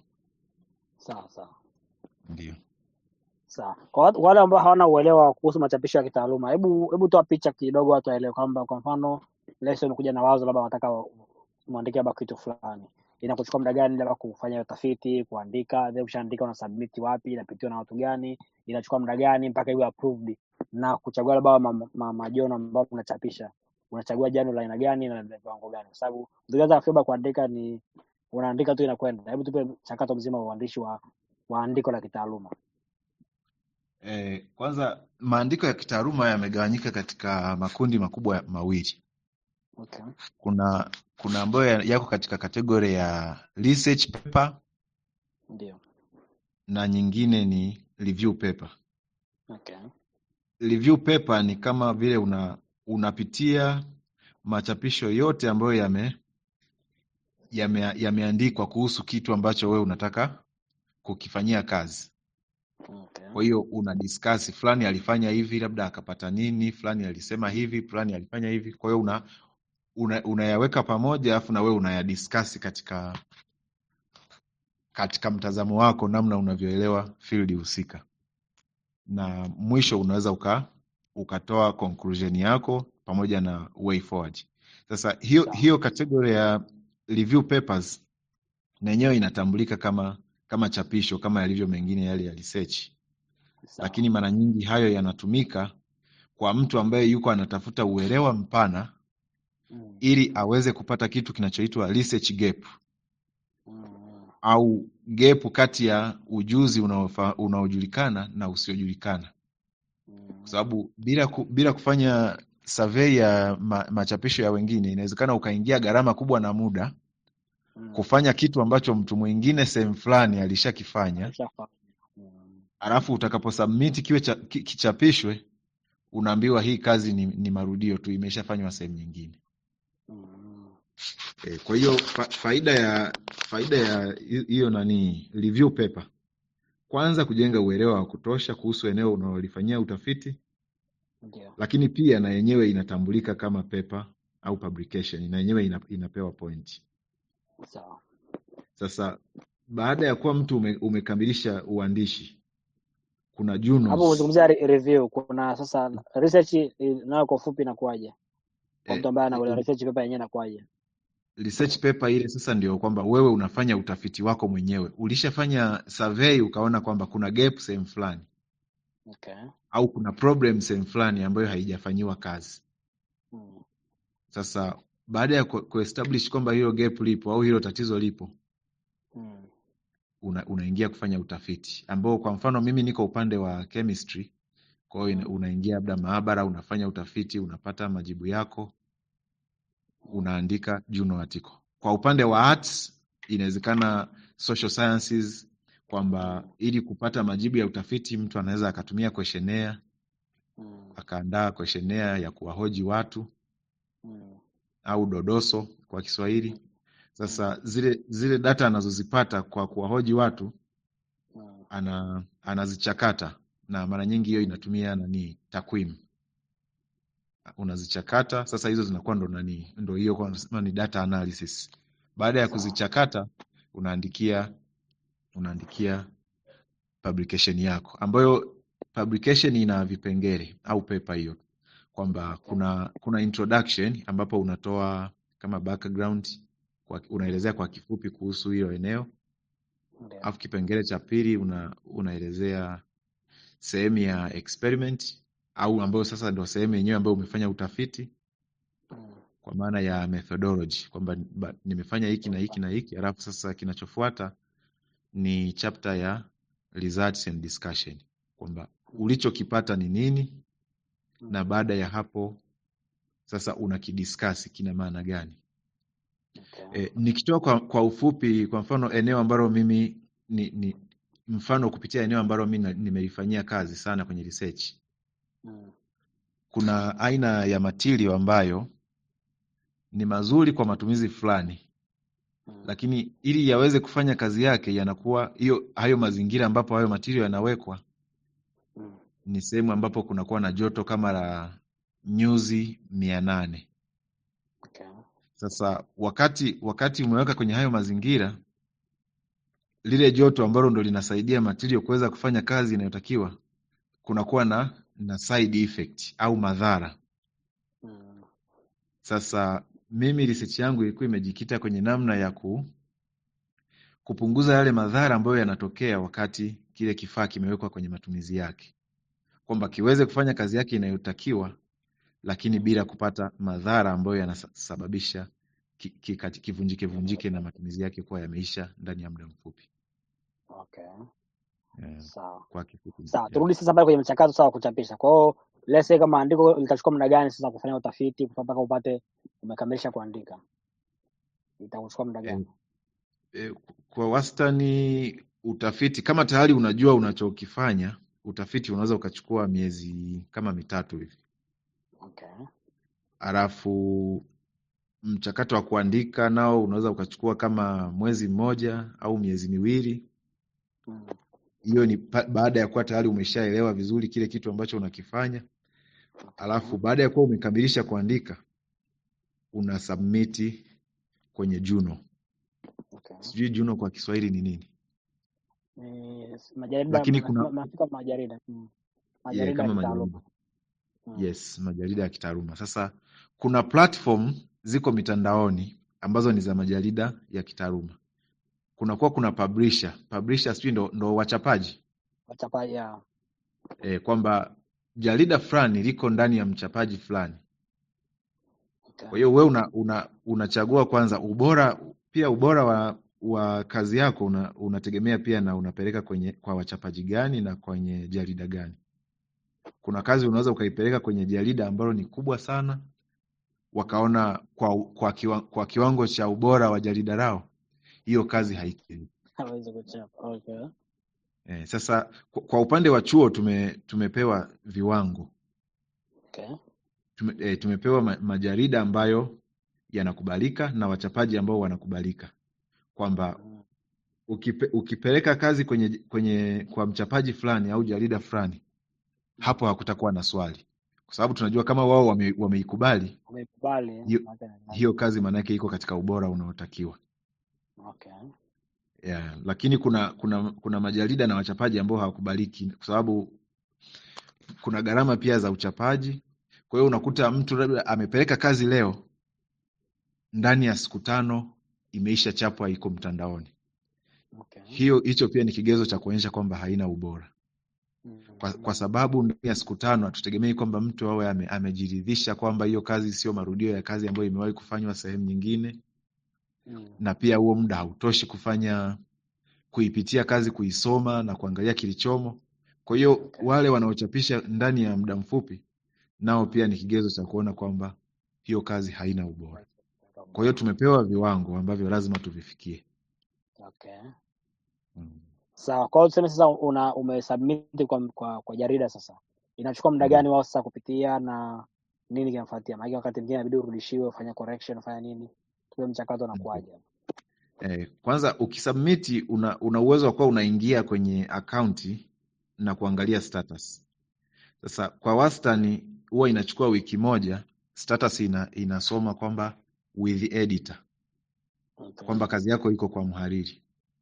sawa sawa. Ndio. Sawa. Kwa watu- wale ambao hawana uelewa kuhusu machapisho ya kitaaluma, hebu hebu toa picha kidogo watu waelewe kwamba kwa mfano lesson umekuja na wazo labda wanataka muandike labda kitu fulani. Inakuchukua muda gani labda kufanya utafiti, kuandika, then ukishaandika una submit wapi, inapitiwa na watu gani, inachukua muda gani mpaka iwe approved na kuchagua labda ma, ma, ma, majono ambayo unachapisha. Unachagua jano la aina gani na la viwango gani? Kwa sababu ukianza fiba kuandika ni unaandika tu inakwenda. Hebu tupe mchakato mzima wa uandishi wa wa andiko la kitaaluma. Eh, kwanza maandiko ya kitaaluma yamegawanyika katika makundi makubwa ya- mawili. Okay. Kuna kuna ambayo ya- yako katika kategori ya research paper Ndio. na nyingine ni review paper. Okay. Review paper ni kama vile una unapitia machapisho yote ambayo yame yame yameandikwa kuhusu kitu ambacho wewe unataka kukifanyia kazi. Okay. Kwa hiyo una discuss fulani alifanya hivi, labda akapata nini, fulani alisema hivi, fulani alifanya hivi. Kwa hiyo una una- unayaweka pamoja alafu na wewe unayadiscuss katika katika mtazamo wako, namna unavyoelewa field husika, na mwisho unaweza uka ukatoa conclusion yako pamoja na way forward. Sasa hiyo Sawa. hiyo category ya review papers na yenyewe inatambulika kama kama chapisho kama yalivyo mengine yale ya research, Sawa. lakini mara nyingi hayo yanatumika kwa mtu ambaye yuko anatafuta uelewa mpana Mm. ili aweze kupata kitu kinachoitwa research gap Mm. au gap kati ya ujuzi unaofa- unaojulikana na usiojulikana, Mm. kwa sababu bila ku, bila kufanya survey ya ma, machapisho ya wengine inawezekana ukaingia gharama kubwa na muda Mm. kufanya kitu ambacho mtu mwingine sehemu fulani alishakifanya, Alishafanya. Mm. alafu utakaposubmit kiwe cha, ki, kichapishwe unaambiwa hii kazi ni, ni marudio tu, imeshafanywa sehemu nyingine. Mm. E, kwa hiyo fa, faida ya faida ya hi- hiyo nani review paper, kwanza kujenga uelewa wa kutosha kuhusu eneo unalolifanyia utafiti, Ndio. lakini pia na yenyewe inatambulika kama paper au publication, na yenyewe ina, inapewa point. Sawa. Sasa baada ya kuwa mtu ume, umekamilisha uandishi, kuna hapo journals umezungumzia re- review kuna sasa research eh, nayo kwa ufupi inakuwaje kwa eh, mtu ambaye ana eh, research paper yenyewe inakuwaje research paper ile sasa ndio kwamba wewe unafanya utafiti wako mwenyewe. Ulishafanya survey ukaona kwamba kuna gap sehemu fulani okay au kuna problem sehemu fulani ambayo haijafanyiwa kazi. mm. Sasa baada ya ku- kuestablish kwamba hilo gap lipo au hilo tatizo lipo, Mm. una, unaingia kufanya utafiti ambao kwa mfano mimi niko upande wa chemistry, kwa hiyo ina- Mm. unaingia labda maabara, unafanya utafiti, unapata majibu yako, Mm. unaandika journal article. Kwa upande wa arts inawezekana social sciences kwamba Mm. ili kupata majibu ya utafiti mtu anaweza akatumia questionnaire, Mm. akaandaa questionnaire ya kuwahoji watu Mm. au dodoso kwa Kiswahili. Mm. Sasa zile zile data anazozipata kwa kuwahoji watu Mm. ana anazichakata na mara nyingi hiyo inatumia nani takwimu unazichakata sasa hizo zinakuwa ndo nani ndo hiyo kwa nasema ni data analysis baada ya sawa kuzichakata unaandikia unaandikia publication yako ambayo publication ina vipengele au pepa hiyo kwamba okay kuna kuna introduction ambapo unatoa kama background kwa, unaelezea kwa kifupi kuhusu hilo eneo ndio alafu kipengele cha pili una, unaelezea sehemu ya experiment au ambayo sasa ndo sehemu yenyewe ambayo umefanya utafiti Mm. kwa maana ya methodology kwamba ba- nimefanya hiki na hiki na hiki alafu sasa kinachofuata ni chapter ya results and discussion kwamba Mm. ulichokipata ni nini na Mm. baada ya hapo sasa unakidiskasi kina maana gani okay e, nikitoa kwa, kwa ufupi kwa mfano eneo ambalo mimi ni, ni mfano kupitia eneo ambalo mi na- nimelifanyia kazi sana kwenye research Mm. kuna aina ya material ambayo ni mazuri kwa matumizi fulani Mm. lakini ili yaweze kufanya kazi yake yanakuwa hiyo hayo mazingira ambapo hayo material yanawekwa Mm. ni sehemu ambapo kunakuwa na joto kama la nyuzi mia nane okay sasa wakati wakati umeweka kwenye hayo mazingira lile joto ambalo ndo linasaidia material kuweza kufanya kazi inayotakiwa kunakuwa na na side effect au madhara Mm. sasa mimi research yangu ilikuwa imejikita kwenye namna ya ku, kupunguza yale madhara ambayo yanatokea wakati kile kifaa kimewekwa kwenye matumizi yake kwamba kiweze kufanya kazi yake inayotakiwa lakini Mm. bila kupata madhara ambayo yanasababisha ki- ki- kati- kivunjike vunjike na matumizi yake kuwa yameisha ndani ya muda mfupi okay yeah. sawa kwa kifupi sawa yeah. turudi sasa pale kwenye mchakato sawa wa kuchapisha kwa hiyo let's say kama andiko litachukua muda gani sasa kufanya utafiti mpaka upate umekamilisha kuandika itakuchukua muda e, gani e, kwa wastani utafiti kama tayari unajua unachokifanya utafiti unaweza ukachukua miezi kama mitatu hivi okay alafu mchakato wa kuandika nao unaweza ukachukua kama mwezi mmoja au miezi miwili mm. hiyo ni pa, baada ya kuwa tayari umeshaelewa vizuri kile kitu ambacho unakifanya okay alafu baada ya kuwa umekamilisha kuandika una submiti kwenye juno okay sijui juno kwa kiswahili ni nini ni majarida lakini ma- kuna ma- maafika majarida mm. yeah, majarida ya kama kitaaluma majarida mm. yes majarida ya kitaaluma sasa kuna platform ziko mitandaoni ambazo ni za majarida ya kitaaluma kunakuwa kuna publisher publisher sijui ndo, ndo wachapaji wachapa ya e, kwamba jarida fulani liko ndani ya mchapaji fulani okay kwa hiyo we una, una, unachagua kwanza ubora pia ubora wa wa kazi yako una, unategemea pia na unapeleka kwenye kwa wachapaji gani na kwenye jarida gani kuna kazi unaweza ukaipeleka kwenye jarida ambalo ni kubwa sana wakaona kwa, kwa, kiwa, kwa kiwango cha ubora wa jarida lao hiyo kazi haikidhi hawezi kuchapa okay eh, sasa kwa, kwa upande wa chuo tume, tumepewa viwango okay tume, eh, tumepewa ma, majarida ambayo yanakubalika na wachapaji ambao wanakubalika kwamba mm. ukipe, ukipeleka kazi kwenye kwenye kwa mchapaji fulani au jarida fulani Mm. hapo hakutakuwa na swali kwa sababu tunajua kama wao wame, wameikubali Wamekubali hiyo, maana ni hiyo kazi maanake iko katika ubora unaotakiwa okay yeah. Lakini kuna kuna kuna majarida na wachapaji ambao hawakubaliki kwa sababu kuna gharama pia za uchapaji. Kwa hiyo unakuta mtu labda amepeleka kazi leo, ndani ya siku tano imeisha chapwa, iko mtandaoni. Okay. Hiyo hicho pia ni kigezo cha kuonyesha kwamba haina ubora, kwa, kwa sababu ndani ya siku tano hatutegemei kwamba mtu awe ame, amejiridhisha kwamba hiyo kazi sio marudio ya kazi ambayo imewahi kufanywa sehemu nyingine, Mm. na pia huo muda hautoshi kufanya kuipitia kazi, kuisoma na kuangalia kilichomo. Kwa hiyo Okay. wale wanaochapisha ndani ya muda mfupi nao pia ni kigezo cha kuona kwamba hiyo kazi haina ubora. Kwa hiyo tumepewa viwango ambavyo lazima tuvifikie. Okay. Mm. Sawa. Kwa hiyo tuseme sasa una umesubmit kwa, kwa, kwa jarida sasa, inachukua muda Ndio. gani wao sasa kupitia na nini kinafuatia? Maana wakati mwingine inabidi urudishiwe, ufanye correction, ufanye nini, tupe mchakato unakuwaje? Eh, kwanza ukisubmiti una, una uwezo wa kuwa unaingia kwenye akaunti na kuangalia status. Sasa kwa wastani huwa inachukua wiki moja, status ina, inasoma kwamba with editor, Okay. kwamba kazi yako iko kwa mhariri,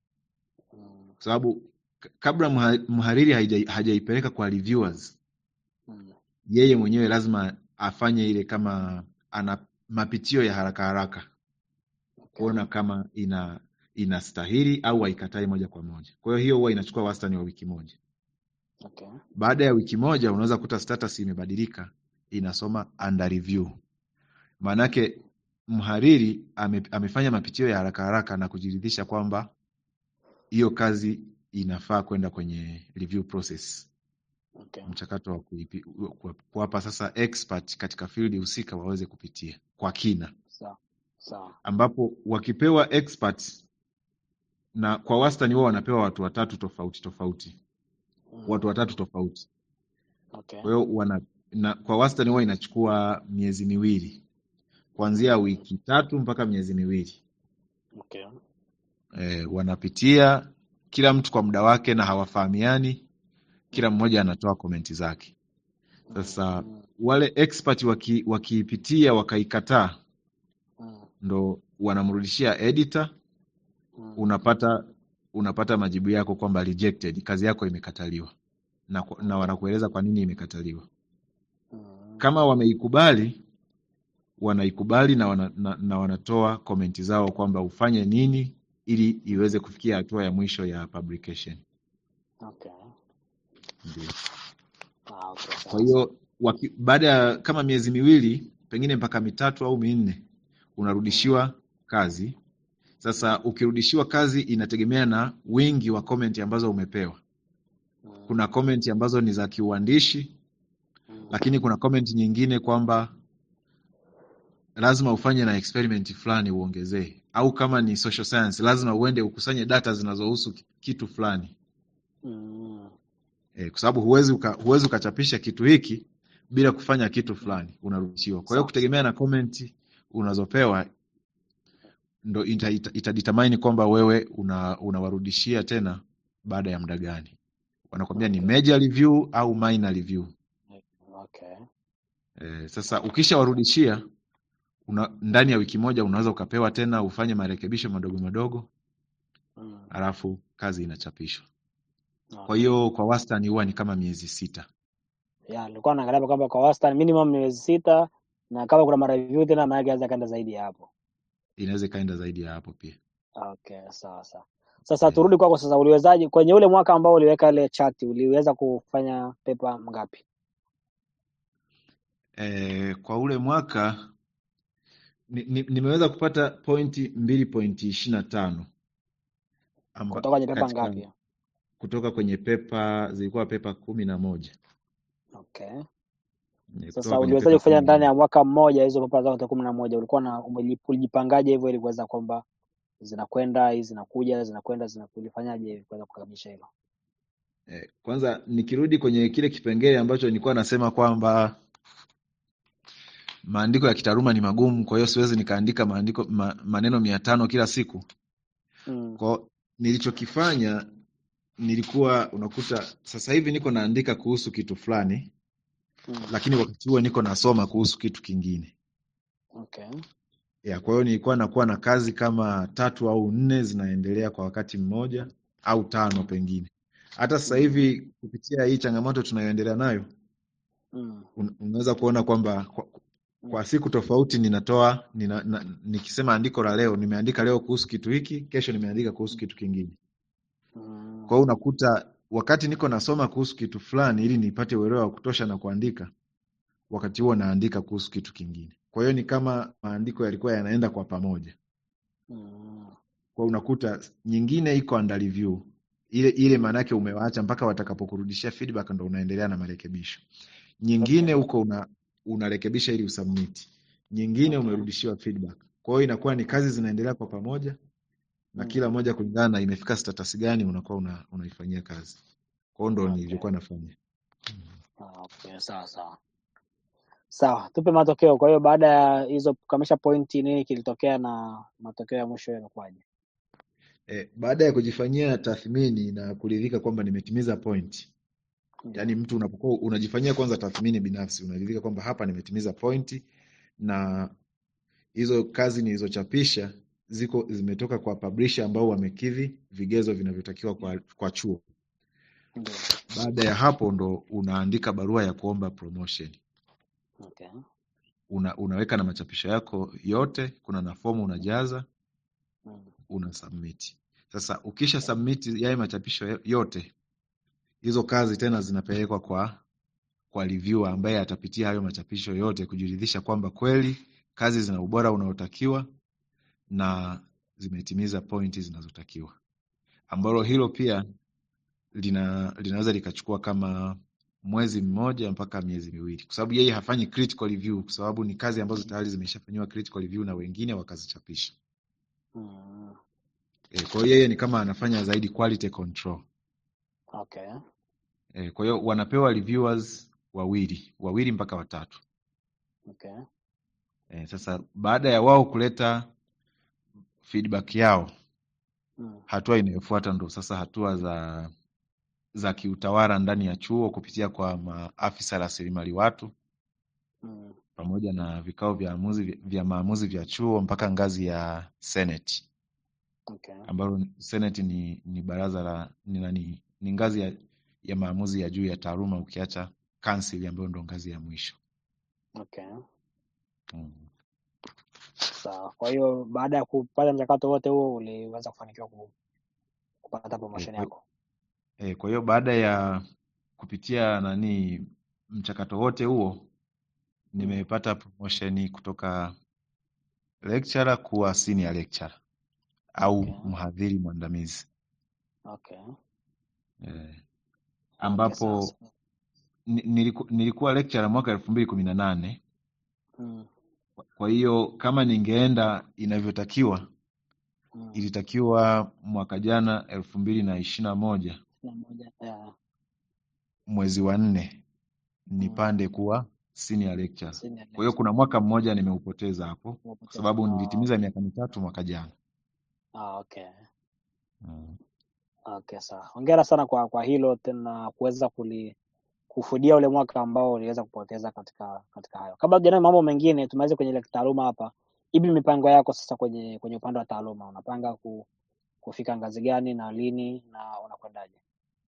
Mm. kwa sababu k- kabla mha- mhariri haija- hajaipeleka kwa reviewers, Mm. yeye mwenyewe lazima afanye ile kama ana mapitio ya haraka haraka Okay. kuona kama ina inastahili au haikatai moja kwa moja. Kwa hiyo hiyo huwa inachukua wastani wa wiki moja. Okay. Baada ya wiki moja unaweza kuta status imebadilika, inasoma under review. Maanake mhariri ame, amefanya mapitio ya haraka haraka na kujiridhisha kwamba hiyo kazi inafaa kwenda kwenye review process, Okay. mchakato wa kuipi- ku- kuwapa sasa expert katika field husika waweze kupitia kwa kina, Sawa. Sawa. ambapo wakipewa expert na kwa wastani wao wanapewa watu watatu tofauti tofauti, Mm. watu watatu tofauti. Okay. Kwa hiyo wana na, kwa wastani huwa inachukua miezi miwili kuanzia wiki tatu mpaka miezi miwili. Okay. E, wanapitia kila mtu kwa muda wake na hawafahamiani, kila mmoja anatoa komenti zake. Sasa Mm. wale expert waki, wakiipitia wakaikataa, Mm. ndo wanamrudishia editor, Mm. unapata unapata majibu yako kwamba rejected, kazi yako imekataliwa na, ku- na wanakueleza kwa nini imekataliwa. Mm. Kama wameikubali wanaikubali na, wana, na, na wanatoa komenti zao kwamba ufanye nini ili iweze kufikia hatua ya mwisho ya publication. Okay. Ndio. Ah, okay. Kwa Sawa sawa. hiyo waki- baada ya kama miezi miwili pengine mpaka mitatu au minne Mm. unarudishiwa kazi. Sasa ukirudishiwa kazi inategemea na wingi wa komenti ambazo umepewa. Mm. Kuna komenti ambazo ni za kiuandishi, Mm. lakini kuna komenti nyingine kwamba lazima ufanye na experiment fulani uongezee, au kama ni social science lazima uende ukusanye data zinazohusu ki- kitu fulani Mm. e, kwa sababu huwezi uka, huwezi ukachapisha kitu hiki bila kufanya kitu fulani, unarudishiwa. Kwa hiyo Sawa kutegemea na comment unazopewa ndo ita, ita, itadetermine kwamba wewe una, unawarudishia tena baada ya muda gani. Wanakwambia ni Okay. major review au minor review. Okay. E, sasa ukishawarudishia una, ndani ya wiki moja unaweza ukapewa tena ufanye marekebisho madogo madogo, Mm. alafu kazi inachapishwa. Kwa Okay. hiyo kwa wastani huwa ni kama miezi sita. Ya, nilikuwa naangalia hapa kwamba kwa wastani minimum ni miezi sita na kama kuna mareview tena maana yake anaweza kaenda zaidi ya hapo. Inaweza ikaenda zaidi ya hapo pia. Okay, sawa sawa. Sasa Eh, turudi kwako sasa, uliwezaje kwenye ule mwaka ambao uliweka ile chati, uliweza kufanya pepa ngapi? eh, kwa ule mwaka ni, ni, nimeweza kupata pointi mbili pointi ishirini na tano amba, Kutoka kwenye pepa katika ngapi? kutoka kwenye pepa zilikuwa pepa kumi na moja Okay. Eh, kutoka Sasa kwenye uliwezaje pepa kufanya kumi na ndani ya moja mwaka mmoja hizo pepa zote kumi na moja? Ulikuwa na umeli- ulijipangaje hivyo ili kuweza kwamba zinakwenda hizi zinakuja zinakwenda zinakuja, ulifanyaje ili kuweza kukamilisha hilo? eh, kwanza nikirudi kwenye kile kipengele ambacho nilikuwa nasema kwamba maandiko ya kitaaluma ni magumu, kwa hiyo siwezi nikaandika maandiko ma, maneno mia tano kila siku. Mm. Kwa nilichokifanya nilikuwa unakuta sasa hivi niko naandika kuhusu kitu fulani, Mm. lakini wakati huo niko nasoma kuhusu kitu kingine. Okay. ya kwa hiyo nilikuwa nakuwa na kazi kama tatu au nne zinaendelea kwa wakati mmoja au tano pengine. Hata sasa Mm. hivi kupitia hii changamoto tunayoendelea nayo Mm. un, unaweza kuona kwamba kwa, Mm. kwa siku tofauti ninatoa nina, na, nikisema andiko la leo nimeandika leo kuhusu kitu hiki, kesho nimeandika kuhusu kitu kingine. Mm. Kwa hiyo unakuta wakati niko nasoma kuhusu kitu fulani ili nipate uelewa wa kutosha na kuandika, wakati huo naandika kuhusu kitu kingine. Kwa hiyo ni kama maandiko yalikuwa yanaenda kwa pamoja. Mm. Kwa hiyo unakuta nyingine iko under review. Ile ile maana yake umewaacha mpaka watakapokurudishia feedback ndo unaendelea na marekebisho. Nyingine Okay. huko una unarekebisha ili usubmit. Nyingine Okay. umerudishiwa feedback. Kwa hiyo inakuwa ni kazi zinaendelea kwa pamoja na Mm. kila moja kulingana na imefika status gani unakuwa una, unaifanyia kazi. Kwa hiyo ndo Okay. nilivyokuwa nafanya. Ah, Okay, sawa sawa. Sawa, tupe matokeo. Kwa hiyo baada ya hizo kukamilisha pointi, nini kilitokea na matokeo ya mwisho yamekuwaje? E, baada ya kujifanyia tathmini na kuridhika kwamba nimetimiza point, yaani Ndio. mtu unapokuwa unajifanyia kwanza tathmini binafsi, unaridhika kwamba hapa nimetimiza point na hizo kazi nilizochapisha ziko zimetoka kwa publisher ambao wamekidhi vigezo vinavyotakiwa kwa, kwa chuo. Ndio. Baada ya hapo ndo unaandika barua ya kuomba promotion. Okay. Una, unaweka na machapisho yako yote, kuna na fomu unajaza, Mm. una submit. Sasa ukisha submit yale machapisho yo- yote, hizo kazi tena zinapelekwa kwa kwa reviewer ambaye atapitia hayo machapisho yote kujiridhisha kwamba kweli kazi zina ubora unaotakiwa na zimetimiza pointi zinazotakiwa, ambalo hilo pia lina linaweza likachukua kama mwezi mmoja mpaka miezi miwili, kwa sababu yeye hafanyi critical review, kwa sababu ni kazi ambazo tayari zimeshafanyiwa critical review na wengine wakazichapisha. Mm. E, kwa hiyo yeye ni kama anafanya zaidi quality control. Okay. E, kwa hiyo wanapewa reviewers wawili wawili mpaka watatu. Okay. E, sasa baada ya wao kuleta feedback yao, Mm. hatua inayofuata ndo sasa hatua za za kiutawala ndani ya chuo kupitia kwa maafisa rasilimali watu Mm. pamoja na vikao vya maamuzi vya maamuzi vya chuo mpaka ngazi ya senate Okay. ambalo ni- senate ni, ni baraza la ni, nani, ni ngazi ya, ya maamuzi ya juu ya taaluma ukiacha council ambayo ndo ngazi ya mwisho Okay. mm. Sawa. Kwa hiyo baada ya kupata mchakato wote huo uliweza kufanikiwa ku- kupata e, promotion kwa, yako. e, kwa hiyo baada ya kupitia nani mchakato wote huo Mm. nimepata promotion kutoka lecturer kuwa senior lecturer au Okay. mhadhiri mwandamizi Okay. e, Okay, sawa ambapo sawa. ni- niliku, nilikuwa lecturer mwaka elfu mbili kumi na nane Mm. kwa hiyo kama ningeenda inavyotakiwa Mm. ilitakiwa mwaka jana elfu mbili na ishirini na moja Na moja. Yeah. mwezi wa nne Mm. nipande kuwa senior lecturer. Senior Kwa hiyo lecturer. kuna mwaka mmoja nimeupoteza hapo kwa Umepoteza. sababu Ah, nilitimiza miaka mitatu mwaka jana. ah, okay. Mm. Okay, sawa. Hongera sana kwa kwa hilo tena kuweza kuli kufudia ule mwaka ambao uliweza kupoteza katika katika hayo. Kabla tujaenda mambo mengine, tumalize kwenye ile taaluma hapa. Ipi mipango yako sasa kwenye kwenye upande wa taaluma? Unapanga ku, kufika ngazi gani na lini na unakwendaje?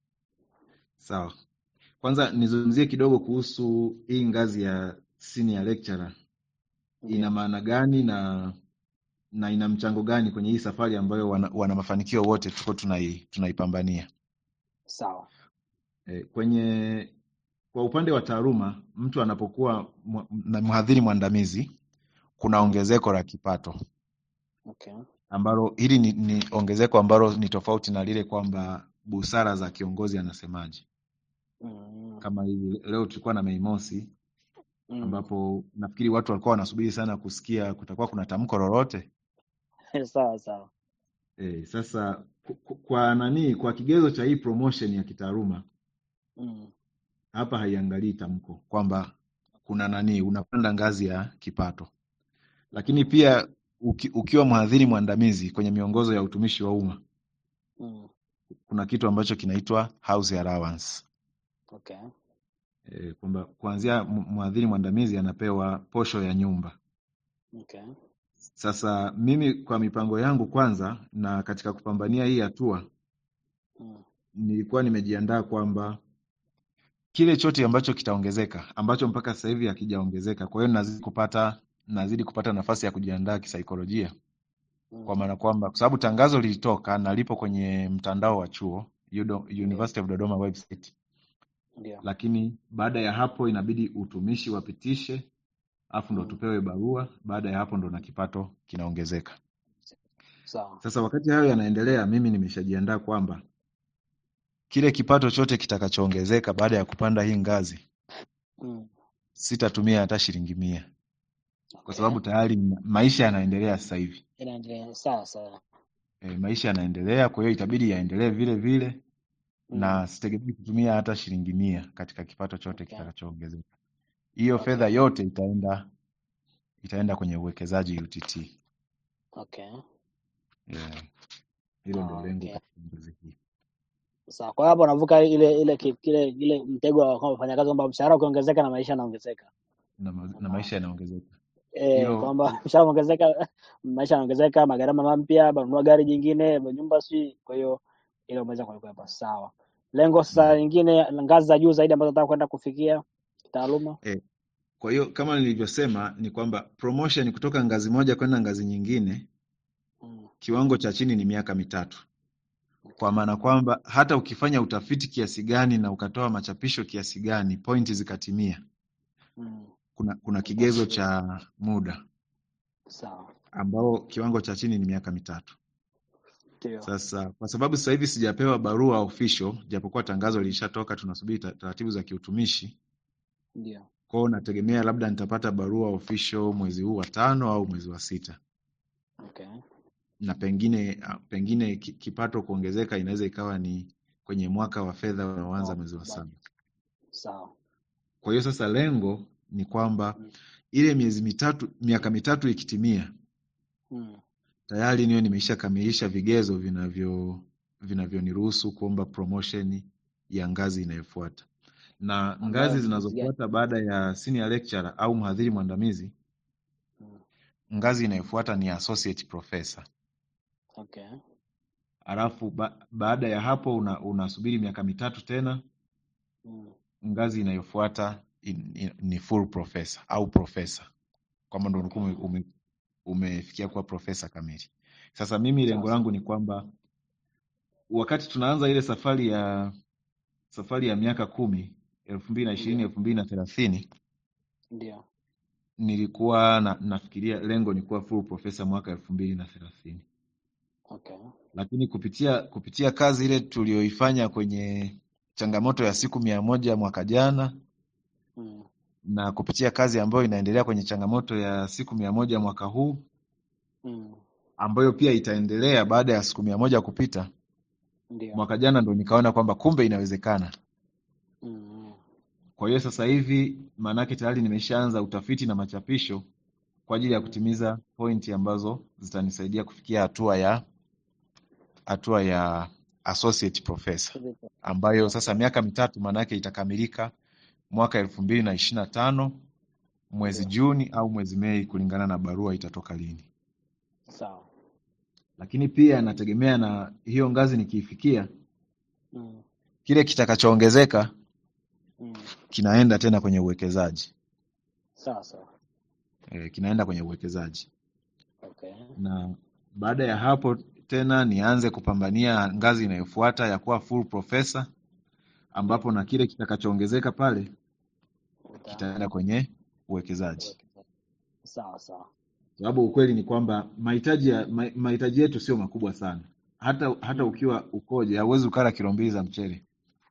Sawa, kwanza nizungumzie kidogo kuhusu hii ngazi ya senior lecturer ina Ndio. maana gani na na ina mchango gani kwenye hii safari ambayo wana, wana mafanikio wote tuko tunai, tunaipambania. Sawa. E, kwenye kwa upande wa taaluma mtu anapokuwa mwa- na mhadhiri mwandamizi kuna Mm. ongezeko la kipato Okay. ambalo hili ni, ni ongezeko ambalo ni tofauti na lile kwamba busara za kiongozi anasemaje. Mm. Kama hivi leo tulikuwa na Mei Mosi Mm. ambapo nafikiri watu walikuwa wanasubiri sana kusikia kutakuwa kuna tamko lolote. Sawa sawa. E, sasa ku- ku- kwa nani, kwa kigezo cha hii promotion ya kitaaluma Mm. hapa haiangalii tamko kwamba kuna nani unapanda ngazi ya kipato, lakini Mm. pia uki, ukiwa mhadhiri mwandamizi kwenye miongozo ya utumishi wa umma Mm. kuna kitu ambacho kinaitwa house allowance Okay. e, kwamba kuanzia m- mhadhiri mwandamizi anapewa posho ya nyumba. Okay. Sasa mimi kwa mipango yangu kwanza, na katika kupambania hii hatua, Mm. nilikuwa nimejiandaa kwamba kile chote ambacho kitaongezeka ambacho mpaka sasa hivi hakijaongezeka. Kwa hiyo nazidi kupata nazidi kupata nafasi ya kujiandaa kisaikolojia, kwa Mm. maana kwamba kwa sababu tangazo lilitoka na lipo kwenye mtandao wa chuo Udo- Ndio. University of Dodoma website, Ndio. lakini baada ya hapo inabidi utumishi wapitishe, afu ndo Mm. tupewe barua. Baada ya hapo ndo na kipato kinaongezeka. Sawa. Sasa wakati hayo yanaendelea, mimi nimeshajiandaa kwamba kile kipato chote kitakachoongezeka baada ya kupanda hii ngazi Mm. sitatumia hata shilingi mia kwa Okay. sababu tayari ma- maisha yanaendelea sasa hivi. Inaendelea. Sawa sawa. E, maisha yanaendelea, kwa hiyo itabidi yaendelee vile vile Mm. na sitegemei kutumia hata shilingi mia katika kipato chote Okay. kitakachoongezeka. Hiyo Okay. fedha yote itaenda itaenda kwenye uwekezaji UTT. Okay. Yeah. Hilo ndio Ah, lengo okay. katika ngazi hii. Sawa. Kwa hiyo hapo unavuka ile ile ki- kile ile mtego wa kwamba mfanyakazi kwamba mshahara ukiongezeka na maisha yanaongezeka. Na, ma- na Kwamba maisha yanaongezeka. eh, Hilo kwamba mshahara umeongezeka, maisha yanaongezeka, magharama mapya, banunua gari jingine, nyumba si. Kwa hiyo ile umeweza kulikwepa. Sawa. Lengo sasa mm. lingine ngazi za juu zaidi ambazo nataka kwenda kufikia kitaaluma. E, kwa hiyo kama nilivyosema ni kwamba promotion kutoka ngazi moja kwenda ngazi nyingine, Mm. kiwango cha chini ni miaka mitatu. kwa Okay. maana kwamba hata ukifanya utafiti kiasi gani na ukatoa machapisho kiasi gani, pointi zikatimia, Mm. kuna kuna kigezo Utasubiri. cha muda Sawa. ambao kiwango cha chini ni miaka mitatu. Ndio. Sasa kwa sababu sasa hivi sijapewa barua official, japokuwa tangazo lilishatoka, tunasubiri ta- taratibu za kiutumishi. Ndio. Kwa hiyo nategemea labda nitapata barua official mwezi huu wa tano au mwezi wa sita, Okay. na pengine ah, pengine ki- kipato kuongezeka inaweza ikawa ni kwenye mwaka wa fedha unaoanza Oh, mwezi wa saba. budget. Sawa. Kwa hiyo sasa lengo ni kwamba Mm. ile miezi mitatu, miaka mitatu ikitimia, Mm. tayari niwe nimeisha kamilisha vigezo vinavyo vinavyoniruhusu kuomba promotion ya ngazi inayofuata. Na Ambayo ngazi ni ngazi gani? zinazofuata baada ya senior lecturer au mhadhiri mwandamizi, Mm. ngazi inayofuata ni associate professor. Okay. Alafu ba, baada ya hapo una, unasubiri miaka mitatu tena, Mm. ngazi inayofuata in, in, ni full professor au professor, kwamba ndo Okay. ulikuwa ume, umefikia kuwa profesa kamili. Sasa mimi Sawa lengo sawa. langu ni kwamba wakati tunaanza ile safari ya safari ya miaka kumi elfu mbili na ishirini Ndio. elfu mbili na thelathini Ndio. nilikuwa na, nafikiria lengo ni kuwa full profesa mwaka elfu mbili na thelathini Okay. lakini kupitia kupitia kazi ile tuliyoifanya kwenye changamoto ya siku mia moja mwaka jana Mm. na kupitia kazi ambayo inaendelea kwenye changamoto ya siku mia moja mwaka huu Mm. ambayo pia itaendelea baada ya siku mia moja kupita Ndio. mwaka jana ndo nikaona kwamba kumbe inawezekana. Mm. Kwa hiyo sasa hivi maanake tayari nimeshaanza utafiti na machapisho kwa ajili ya Mm. kutimiza pointi ambazo zitanisaidia kufikia hatua ya hatua ya associate professor ambayo sasa Okay. miaka mitatu maanake itakamilika mwaka elfu mbili na ishirini na tano mwezi Ndio. Juni au mwezi Mei kulingana na barua itatoka lini. Sawa. Lakini pia nategemea na hiyo ngazi nikiifikia, Mm. kile kitakachoongezeka Mm. kinaenda tena kwenye uwekezaji Sawa sawa. e, kinaenda kwenye uwekezaji Okay. na baada ya hapo tena nianze kupambania ngazi inayofuata ya kuwa full professor, ambapo Ndio. na kile kitakachoongezeka pale Uta kitaenda kwenye uwekezaji, uwekezaji. Sawa sawa. sababu ukweli ni kwamba mahitaji ya ma- mahitaji yetu sio makubwa sana. Hata hata Mm. ukiwa ukoje, hauwezi ukala kilo mbili za mchele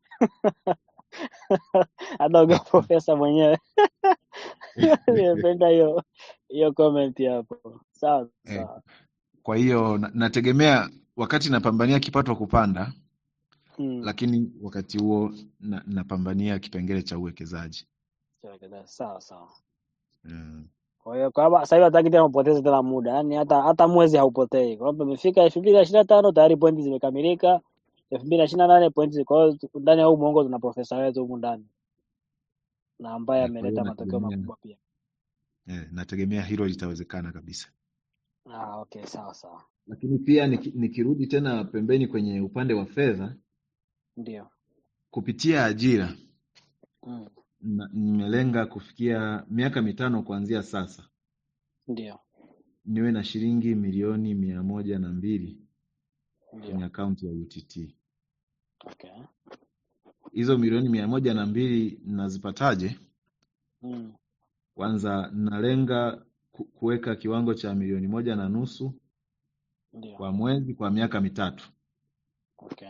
Hata ukiwa profesa mwenyewe. Nimependa hiyo hiyo comment hapo. Sawa Eh, sawa. Kwa hiyo na- nategemea wakati napambania kipato kupanda, Mm. lakini wakati huo na, napambania kipengele cha uwekezaji Uwekezaji. Sawa sawa. mm. Kwa hiyo kwamba sasa hivi hataki tena upoteze tena muda, yaani hata hata mwezi haupotei. Kwamba imefika elfu mbili na ishirini na tano tayari pointi zimekamilika, elfu mbili na ishirini na nane pointi. Kwa hiyo tu- ndani ya huu mwongo tuna profesa wetu humu ndani na ambaye Eh, kwa hiyo ameleta matokeo nategemea makubwa pia. eh, nategemea hilo litawezekana kabisa. Ah, okay, sawa sawa, lakini pia niki, nikirudi tena pembeni kwenye upande wa fedha ndio. kupitia ajira Mm, na- nimelenga kufikia miaka mitano kuanzia sasa ndio, niwe na shilingi milioni mia moja na mbili kwenye ndio. akaunti ya UTT. Okay. Hizo milioni mia moja na mbili nazipataje? Mm, Kwanza nalenga ku- kuweka kiwango cha milioni moja na nusu ndio. kwa mwezi kwa miaka mitatu, Okay.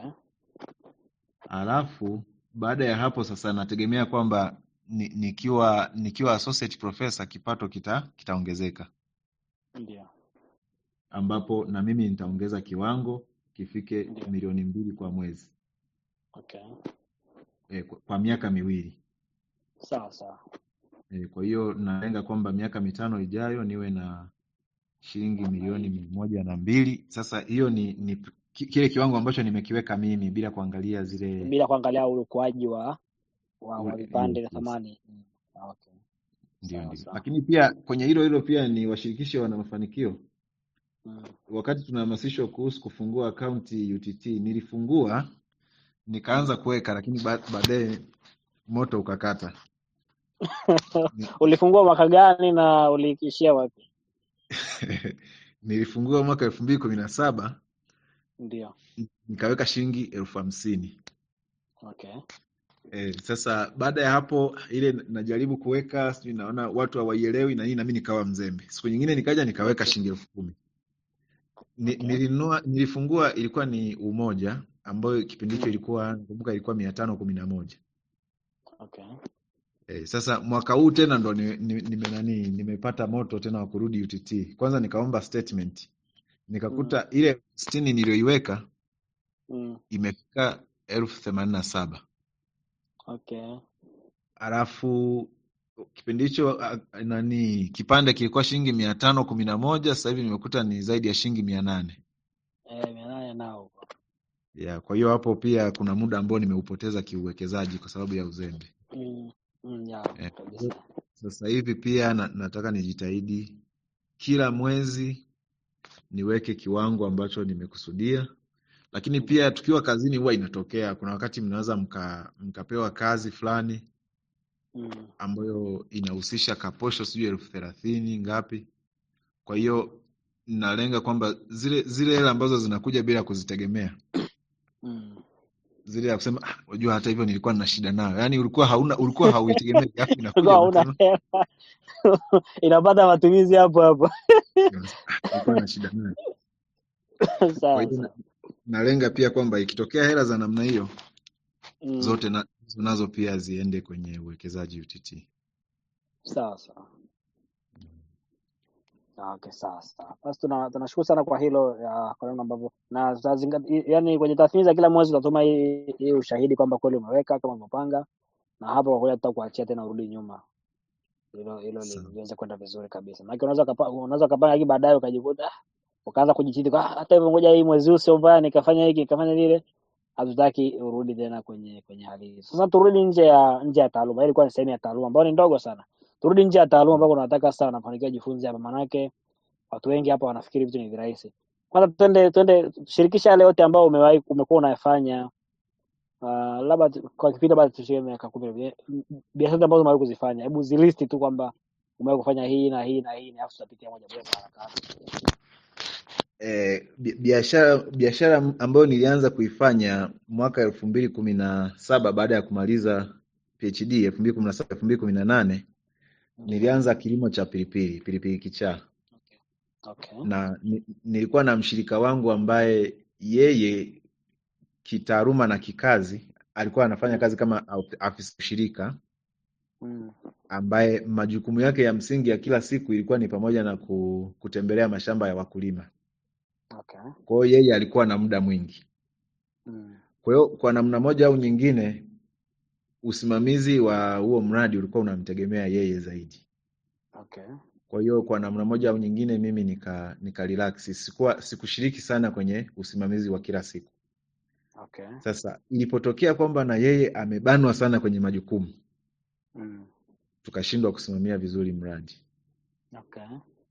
alafu baada ya hapo sasa nategemea kwamba ni, nikiwa nikiwa associate professor kipato kita kitaongezeka, Ndio, ambapo na mimi nitaongeza kiwango kifike ndio. milioni mbili kwa mwezi Okay. e, kwa, kwa miaka miwili Sawa sawa. e, kwa hiyo nalenga kwamba miaka mitano ijayo niwe na shilingi Namna milioni hiyo. mia moja na mbili. Sasa hiyo ni, ni ki- kile kiwango ambacho nimekiweka mimi bila kuangalia zile Bila kuangalia ule ukuaji wa wa, wa ule, vipande yes, vya yes. thamani. Mm. Okay. Ndio, Sawa ndio. sawa. Lakini pia kwenye hilo hilo pia ni washirikishe wana mafanikio. Mm. Wakati tunahamasishwa kuhusu kufungua akaunti UTT, nilifungua nikaanza Mm. kuweka, lakini ba- baadaye moto ukakata. Ni- Ulifungua mwaka gani na uliishia wapi? Nilifungua mwaka elfu mbili kumi na saba Ndio. nikaweka shilingi elfu hamsini. Okay. E, sasa baada ya hapo ile najaribu kuweka sijui naona watu hawaielewi na nini, na mimi nikawa mzembe. Siku nyingine nikaja nikaweka Okay. shilingi elfu kumi. Ni, Okay. nilinunua nilifungua ilikuwa ni Umoja ambayo kipindi hicho Mm. ilikuwa nakumbuka ilikuwa mia tano kumi na moja. Okay. E, sasa mwaka huu tena ndo ni, ni, nime nani nimepata moto tena wa kurudi UTT. Kwanza nikaomba statement Mm. nikakuta ile sitini niliyoiweka Mm. imefika elfu themanini na saba Okay. alafu kipindi hicho a- nani kipande kilikuwa shilingi mia tano kumi na moja sasa hivi nimekuta ni zaidi ya shilingi mia nane Eh, mia nane nao huko. ya kwa hiyo hapo pia kuna muda ambao nimeupoteza kiuwekezaji kwa sababu ya uzembe Mm. Mm, ya, eh, kwa hiyo kabisa. sasa hivi pia na, nataka nijitahidi kila mwezi niweke kiwango ambacho nimekusudia lakini Ndio. pia tukiwa kazini huwa inatokea kuna wakati mnaweza mka, mkapewa kazi fulani Mm. ambayo inahusisha kaposho sijui elfu thelathini ngapi kwa hiyo nalenga kwamba zile zile hela ambazo zinakuja bila kuzitegemea Mm. zile ya kusema "Ah, unajua hata hivyo nilikuwa nina shida nayo yaani ulikuwa hauna ulikuwa hauitegemei alafu Ulikuwa inakuja hauna unasema hela. Inapata matumizi hapo hapo. unasema, "Ah, nilikuwa na shida nayo kwa Sawa hiyo na, sawa. nalenga pia kwamba ikitokea hela za namna hiyo Mm. zote na, hizo nazo pia ziende kwenye uwekezaji UTT Sawa sawa. Ah, Okay, sawa sawa. Basi tuna tunashukuru sana kwa hilo ya kwa namna ambavyo na tutazingatia, yani kwenye tathmini za kila mwezi tutatuma hii hii ushahidi kwamba kweli umeweka kama umepanga, na hapo kwa kweli tutakuachia tena urudi nyuma, hilo hilo li- sawa liweze kwenda vizuri kabisa. Maana unaweza kapa, unaweza kapanga hiki baadaye ukajikuta ah, ukaanza kujititi kwa "Ah, hata hivyo, ngoja hii mwezi huu sio mbaya, nikafanya hiki nikafanya lile. Hatutaki urudi tena kwenye kwenye hali hii. Sasa turudi nje ya nje ya taaluma. Hii ilikuwa ni sehemu ya taaluma ambayo ni ndogo sana. Turudi nje ya taaluma ambako tunataka sasa wanafanikiwa jifunze hapa, manake watu wengi hapa wanafikiri vitu ni virahisi. Kwanza twende twende shirikisha yale yote ambayo umewahi umekuwa unayafanya uh, labda tu- kwa kipindi labda tushie miaka kumi hivi, biashara ambazo umewahi kuzifanya, hebu zilisti tu kwamba umewahi kufanya hii na hii na hii, alafu tutapitia moja moja kwa haraka haraka. eh, bi- biashara biashara ambayo nilianza kuifanya mwaka elfu mbili kumi na saba baada ya kumaliza PhD elfu mbili kumi na saba elfu mbili kumi na nane Ndio. nilianza kilimo cha pilipili pilipili kichaa Okay. na ni, nilikuwa na mshirika wangu ambaye yeye kitaaluma na kikazi alikuwa anafanya Mm. kazi kama au- afisa ushirika Mm. ambaye majukumu yake ya msingi ya kila siku ilikuwa ni pamoja na ku, kutembelea mashamba ya wakulima. Okay. Kwa hiyo yeye alikuwa na muda mwingi. Mm. Kwa hiyo kwa namna moja au nyingine usimamizi wa huo mradi ulikuwa unamtegemea yeye zaidi. Okay. Kwa hiyo kwa namna moja au nyingine mimi nika, nika relax. Sikuwa sikushiriki sana kwenye usimamizi wa kila siku. Okay. Sasa ilipotokea kwamba na yeye amebanwa sana kwenye majukumu, Mm. tukashindwa kusimamia vizuri mradi. Okay. Kwa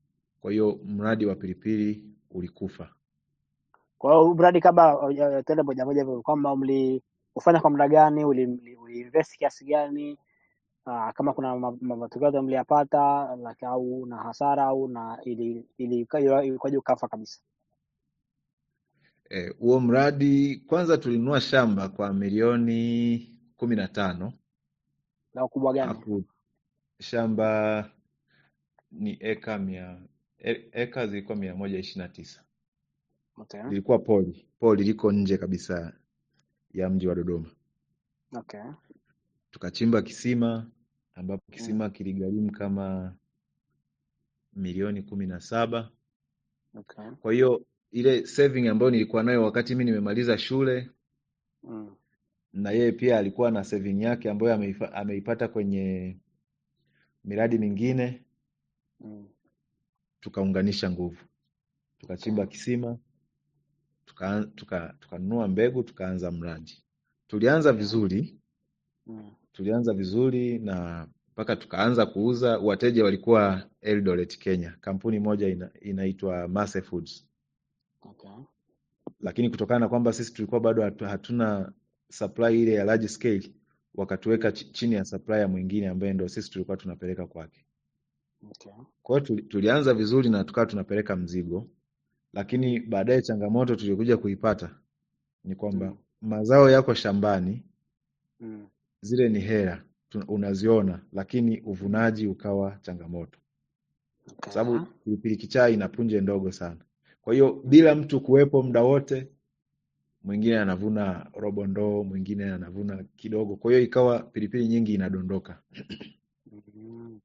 kwa hiyo mradi wa pilipili ulikufa. Kwa hiyo huu mradi kabla uh, tuende moja moja hivyo kwamba mliufanya kwa muda gani, uli, uli, uli invest kiasi gani, uh, kama kuna ma- ma- matokeo yote mliyapata like, au na hasara au na ili ili ilikuwaje ukafa kabisa? Eh, huo mradi kwanza tulinunua shamba kwa milioni kumi na tano La ukubwa gani? alafu shamba ni eka mia e- eka zilikuwa mia moja ishirini na tisa Okay. lilikuwa poli poli liko nje kabisa ya mji wa Dodoma. Okay. Tukachimba kisima ambapo Mm. kisima kiligharimu kama milioni kumi na saba. Okay. Kwa hiyo ile saving ambayo nilikuwa nayo wakati mimi nimemaliza shule Mm. na yeye pia alikuwa na saving yake ambayo ameifa, ameipata kwenye miradi mingine, Mm. tukaunganisha nguvu, Okay. tukachimba kisima, tuka tuka tukanunua mbegu, tukaanza mradi. Tulianza Okay. vizuri, Mm. tulianza vizuri na mpaka tukaanza kuuza. Wateja walikuwa Eldoret, Kenya, kampuni moja ina, inaitwa Mase Foods, Okay. lakini kutokana na kwamba sisi tulikuwa bado hatu, hatuna supply ile ya large scale, wakatuweka ch chini ya supplier mwingine ambaye ndio sisi tulikuwa tunapeleka kwake. Okay. Kwa hiyo tuli, tulianza vizuri na tukawa tunapeleka mzigo, lakini baadaye changamoto tuliokuja kuipata ni kwamba Mm. mazao yako shambani, Mm. zile ni hera tu- unaziona, lakini uvunaji ukawa changamoto, kwa Okay. sababu pilipili kichaa ina punje ndogo sana. Kwa hiyo Mm. bila mtu kuwepo muda wote, mwingine anavuna robo ndoo, mwingine anavuna kidogo, kwa hiyo ikawa pilipili nyingi inadondoka. Mm.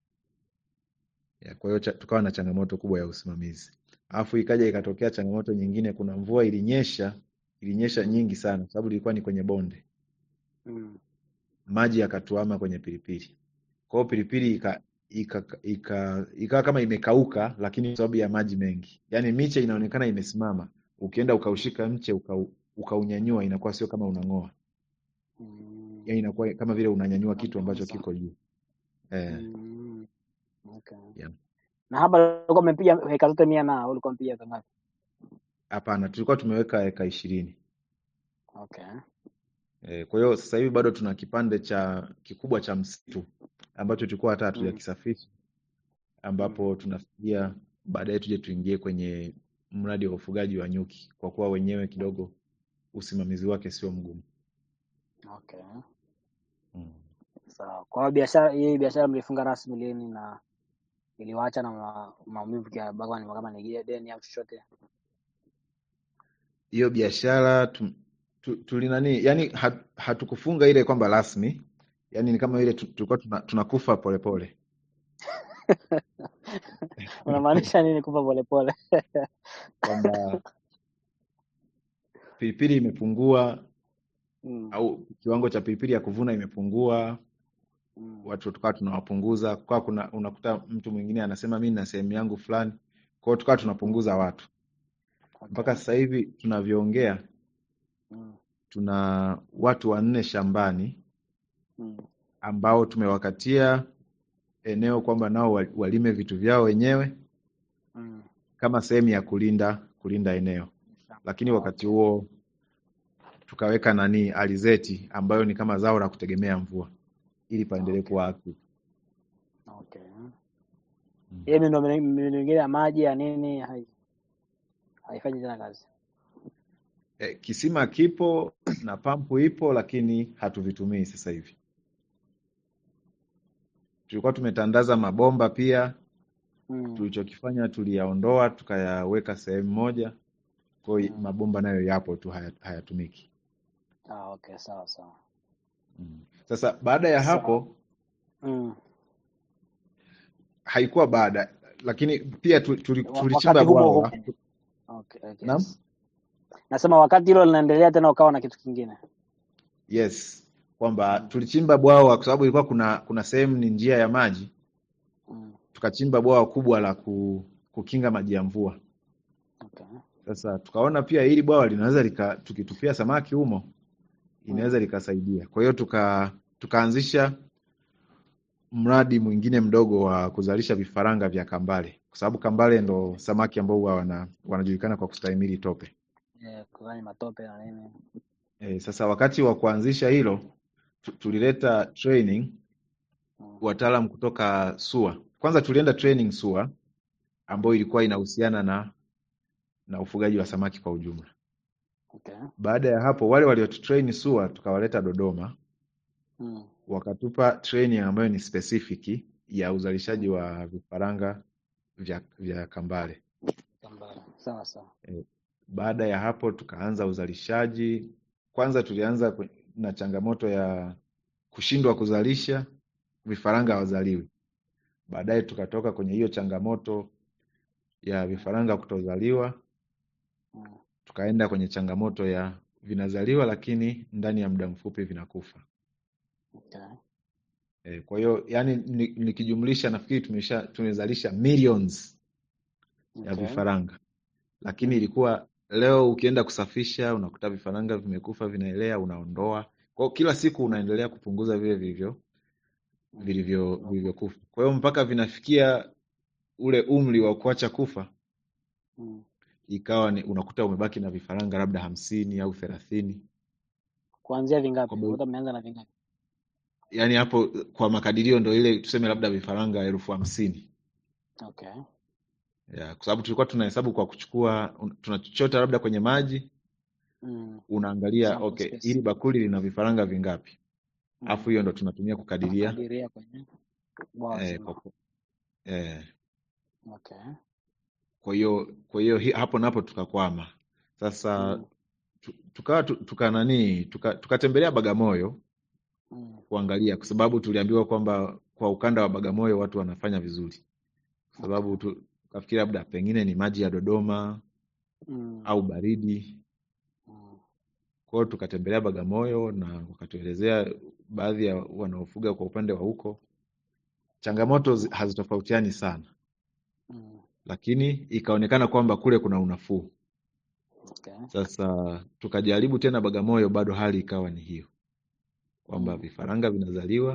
Ya, Kwa hiyo cha- tukawa na changamoto kubwa ya usimamizi. Alafu ikaja ikatokea changamoto nyingine, kuna mvua ilinyesha, ilinyesha Mm. nyingi sana, kwa sababu ilikuwa ni kwenye bonde, Mm. maji yakatuama kwenye pilipili. Kwa hiyo pilipili ika ika ika ikawa kama imekauka, lakini kwa sababu ya maji mengi, yaani miche inaonekana imesimama, ukienda ukaushika mche ukau, ukaunyanyua, inakuwa sio kama unang'oa, Mm. yaani inakuwa kama vile unanyanyua kitu ambacho Kabisa. kiko juu eh, Mm. Okay. yeah. Na hapa ulikuwa umepiga heka zote mia na ulikuwa umepiga heka ngapi? Hapana, tulikuwa tumeweka eka ishirini. Okay. E, kwa hiyo sasa hivi bado tuna kipande cha kikubwa cha msitu ambacho tulikuwa hata Mm. hatujakisafisha Mm. ambapo tunafikiria baadaye tuje tuingie kwenye mradi wa ufugaji wa nyuki kwa kuwa wenyewe kidogo usimamizi wake sio mgumu. Okay. Mm. Sawa. Kwa hiyo biashara hii biashara mlifunga rasmi lini na iliwaacha na ma- maumivu kiasi gani kama ni deni au chochote? Hiyo biashara tu, tu, tuli nani yani hat, hatukufunga ile kwamba rasmi, yani ni kama ile tu- tulikuwa tuna, tunakufa polepole Unamaanisha nini kufa polepole? kwamba pilipili imepungua Mm. au kiwango cha pilipili ya kuvuna imepungua Mm. watu tukawa tunawapunguza kwa kuna unakuta mtu mwingine anasema mi na sehemu yangu fulani kwa hiyo tukawa Mm. tunapunguza watu Okay. mpaka sasa hivi tunavyoongea Mm. tuna watu wanne shambani Mm. ambao tumewakatia eneo kwamba nao wa- walime vitu vyao wenyewe Mm. kama sehemu ya kulinda kulinda eneo lakini wakati Okay. huo tukaweka nani alizeti ambayo ni kama zao la kutegemea mvua ili paendelee Okay. kuwa active. Okay. Mm. Hiyo miundo miundo mingine ya maji ya nini hai, haifanyi tena kazi. E, kisima kipo na pampu ipo lakini hatuvitumii sasa hivi. Tulikuwa tumetandaza mabomba pia, Mm. tulichokifanya tuliyaondoa tukayaweka sehemu moja, kwa hiyo Mm. mabomba nayo yapo tu haya- hayatumiki. Ah, okay, sawa sawa. Mm. Sasa baada ya Sawa. hapo Mm. haikuwa baada, lakini pia tu- tuli- Wa- tulichimba Wakati huo huo. bwawa. Okay, okay. Naam? Nasema wakati hilo linaendelea tena ukawa na kitu kingine. Yes, kwamba Mm. tulichimba bwawa kwa sababu ilikuwa kuna kuna sehemu ni njia ya maji, Mm. tukachimba bwawa kubwa la ku, kukinga maji ya mvua. Okay. Sasa tukaona pia hili bwawa linaweza lika, tukitupia samaki humo Mm. inaweza likasaidia. Kwa hiyo tuka tukaanzisha mradi mwingine mdogo wa kuzalisha vifaranga vya kambale kwa sababu kambale ndo samaki ambao huwa wana, wanajulikana kwa kustahimili tope. Eh, kufanya matope na nini. E, sasa wakati wa kuanzisha hilo tu- tulileta training Mm. wataalam kutoka SUA. Kwanza tulienda training SUA ambayo ilikuwa inahusiana na na ufugaji wa samaki kwa ujumla. Okay. Baada ya hapo wale waliotutrain SUA tukawaleta Dodoma Mm. wakatupa training ambayo ni specific ya uzalishaji wa vifaranga vya, vya kambale. Kambale. Sawa sawa. E, baada ya hapo tukaanza uzalishaji. Kwanza tulianza kwe- na changamoto ya kushindwa kuzalisha vifaranga hawazaliwi. Baadaye tukatoka kwenye hiyo changamoto ya vifaranga kutozaliwa, Mm. tukaenda kwenye changamoto ya vinazaliwa lakini ndani ya muda mfupi vinakufa. Okay. E, kwa hiyo yani ni- nikijumlisha nafikiri tumesha tumezalisha millions ya Okay. vifaranga, lakini Mm. ilikuwa leo ukienda kusafisha unakuta vifaranga vimekufa vinaelea, unaondoa. Kwa hiyo kila siku unaendelea kupunguza vile vilivyo Mm. vilivyo vilivyokufa. Kwa hiyo mpaka vinafikia ule umri wa kuacha kufa, Mm. ikawa ni unakuta umebaki na vifaranga labda hamsini au thelathini. Kuanzia vingapi? Kwamba Wote mmeanza na vingapi? yani hapo kwa makadirio ndo ile tuseme labda vifaranga elfu hamsini Okay. ya, kwa sababu tulikuwa tunahesabu kwa kuchukua un- tunachota labda kwenye maji, Mm. unaangalia Sample okay, space. hili bakuli lina vifaranga vingapi, alafu Mm. hiyo ndo tunatumia kukadiria Unakadiria kwenye bwawa eh, zima. kwa, eh, Okay. kwa hiyo kwa hiyo hi- hapo napo tukakwama sasa Mm. tu- tukawa tu- tuka nani tuka- tukatembelea Bagamoyo Mm. kuangalia, kwa sababu tuliambiwa kwamba kwa ukanda wa Bagamoyo watu wanafanya vizuri, kwa Okay. sababu tu- tukafikiri labda pengine ni maji ya Dodoma Mm. au baridi. Mm. Kwa hiyo tukatembelea Bagamoyo na wakatuelezea baadhi ya wanaofuga kwa upande wa huko, changamoto zi- hazitofautiani sana, Mm. lakini ikaonekana kwamba kule kuna unafuu. Okay. Sasa tukajaribu tena Bagamoyo, bado hali ikawa ni hiyo kwamba Mm. vifaranga vinazaliwa Mm.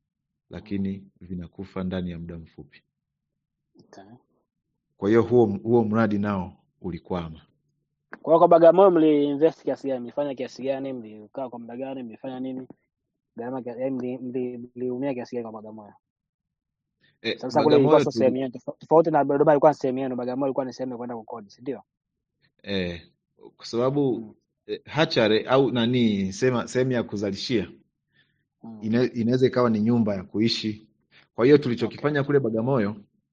lakini vinakufa ndani ya muda mfupi. Okay. Kwa hiyo huo huo mradi nao ulikwama. Kwa hiyo kwa Bagamoyo mliinvest kiasi gani? Mlifanya kiasi gani? Mlikaa kwa muda gani? Mlifanya nini? Gharama kiasi yaani mli- mli- mliumia kiasi gani kwa Bagamoyo? E, Sasa kule ilikuwa Bagamoyo sio tuli, sehemu yenu, tofa- tofauti na Dodoma ilikuwa ni sehemu yenu, Bagamoyo ilikuwa ni sehemu ya kwenda kukodi, si ndio? e, kwa sababu Mm. e, hachare au nani sema sehemu ya kuzalishia Mm. ina, inaweza ikawa ni nyumba ya kuishi. Kwa hiyo Okay. tulichokifanya kule Bagamoyo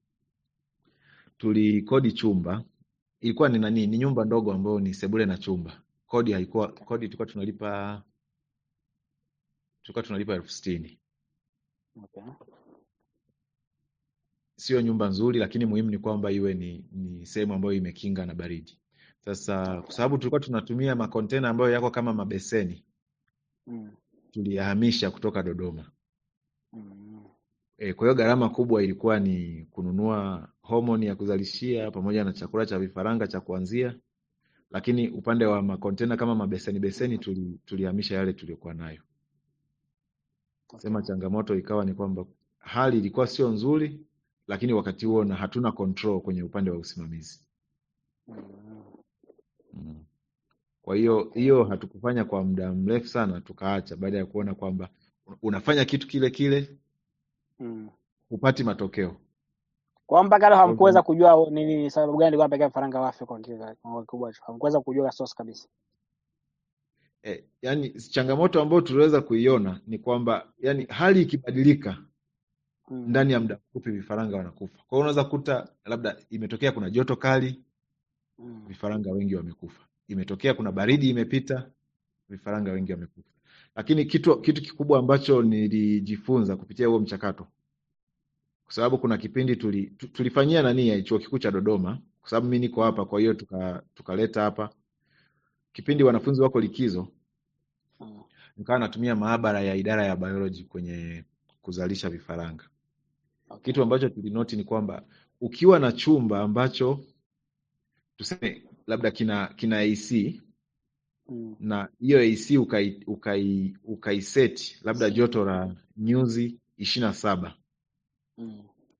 tulikodi chumba, ilikuwa ni nani, ni nyumba ndogo ambayo ni sebule na chumba. Kodi haikuwa Okay. kodi, tulikuwa tunalipa tulikuwa tunalipa elfu sitini. Okay. Sio nyumba nzuri, lakini muhimu ni kwamba iwe ni, ni sehemu ambayo imekinga na baridi. Sasa kwa Okay. sababu tulikuwa tunatumia makontena ambayo yako kama mabeseni, Mm. tuliyahamisha kutoka Dodoma. Mm. E, kwa hiyo gharama kubwa ilikuwa ni kununua homoni ya kuzalishia pamoja na chakula cha vifaranga cha kuanzia, lakini upande wa makontena kama mabeseni beseni tuli, tulihamisha yale tuliyokuwa nayo. Okay. Sema changamoto ikawa ni kwamba hali ilikuwa sio nzuri, lakini wakati huo na hatuna control kwenye upande wa usimamizi. Mm. Mm. Kwa hiyo Okay. hiyo hatukufanya kwa muda mrefu sana, tukaacha baada ya kuona kwamba unafanya kitu kile kile Mm. hupati matokeo. Kwa hiyo mpaka leo Kwa hiyo hamkuweza kujua ni ni sababu gani ilikuwa pekee vifaranga wafe kwa kiwango kwa kikubwa hicho. Hamkuweza kujua source kabisa. eh, yani changamoto ambayo tuliweza kuiona ni kwamba yani hali ikibadilika Mm. ndani ya muda mfupi vifaranga wanakufa. Kwa hiyo unaweza kuta labda imetokea kuna joto kali, Mm. vifaranga wengi wamekufa. Imetokea kuna baridi imepita, vifaranga wengi wamekufa. Lakini kitu kitu kikubwa ambacho nilijifunza kupitia huo mchakato, kwa sababu kuna kipindi tuli, tu- tulifanyia nani ya chuo kikuu cha Dodoma, kwa sababu mimi niko hapa, kwa hiyo tuka tukaleta hapa kipindi wanafunzi wako likizo, Mm. nikawa natumia maabara ya idara ya biology kwenye kuzalisha vifaranga. Okay. Kitu ambacho tulinoti ni kwamba ukiwa na chumba ambacho tuseme labda kina kina AC Mm. na hiyo AC ukai ukai ukaiseti labda joto la nyuzi ishirini na saba Mm.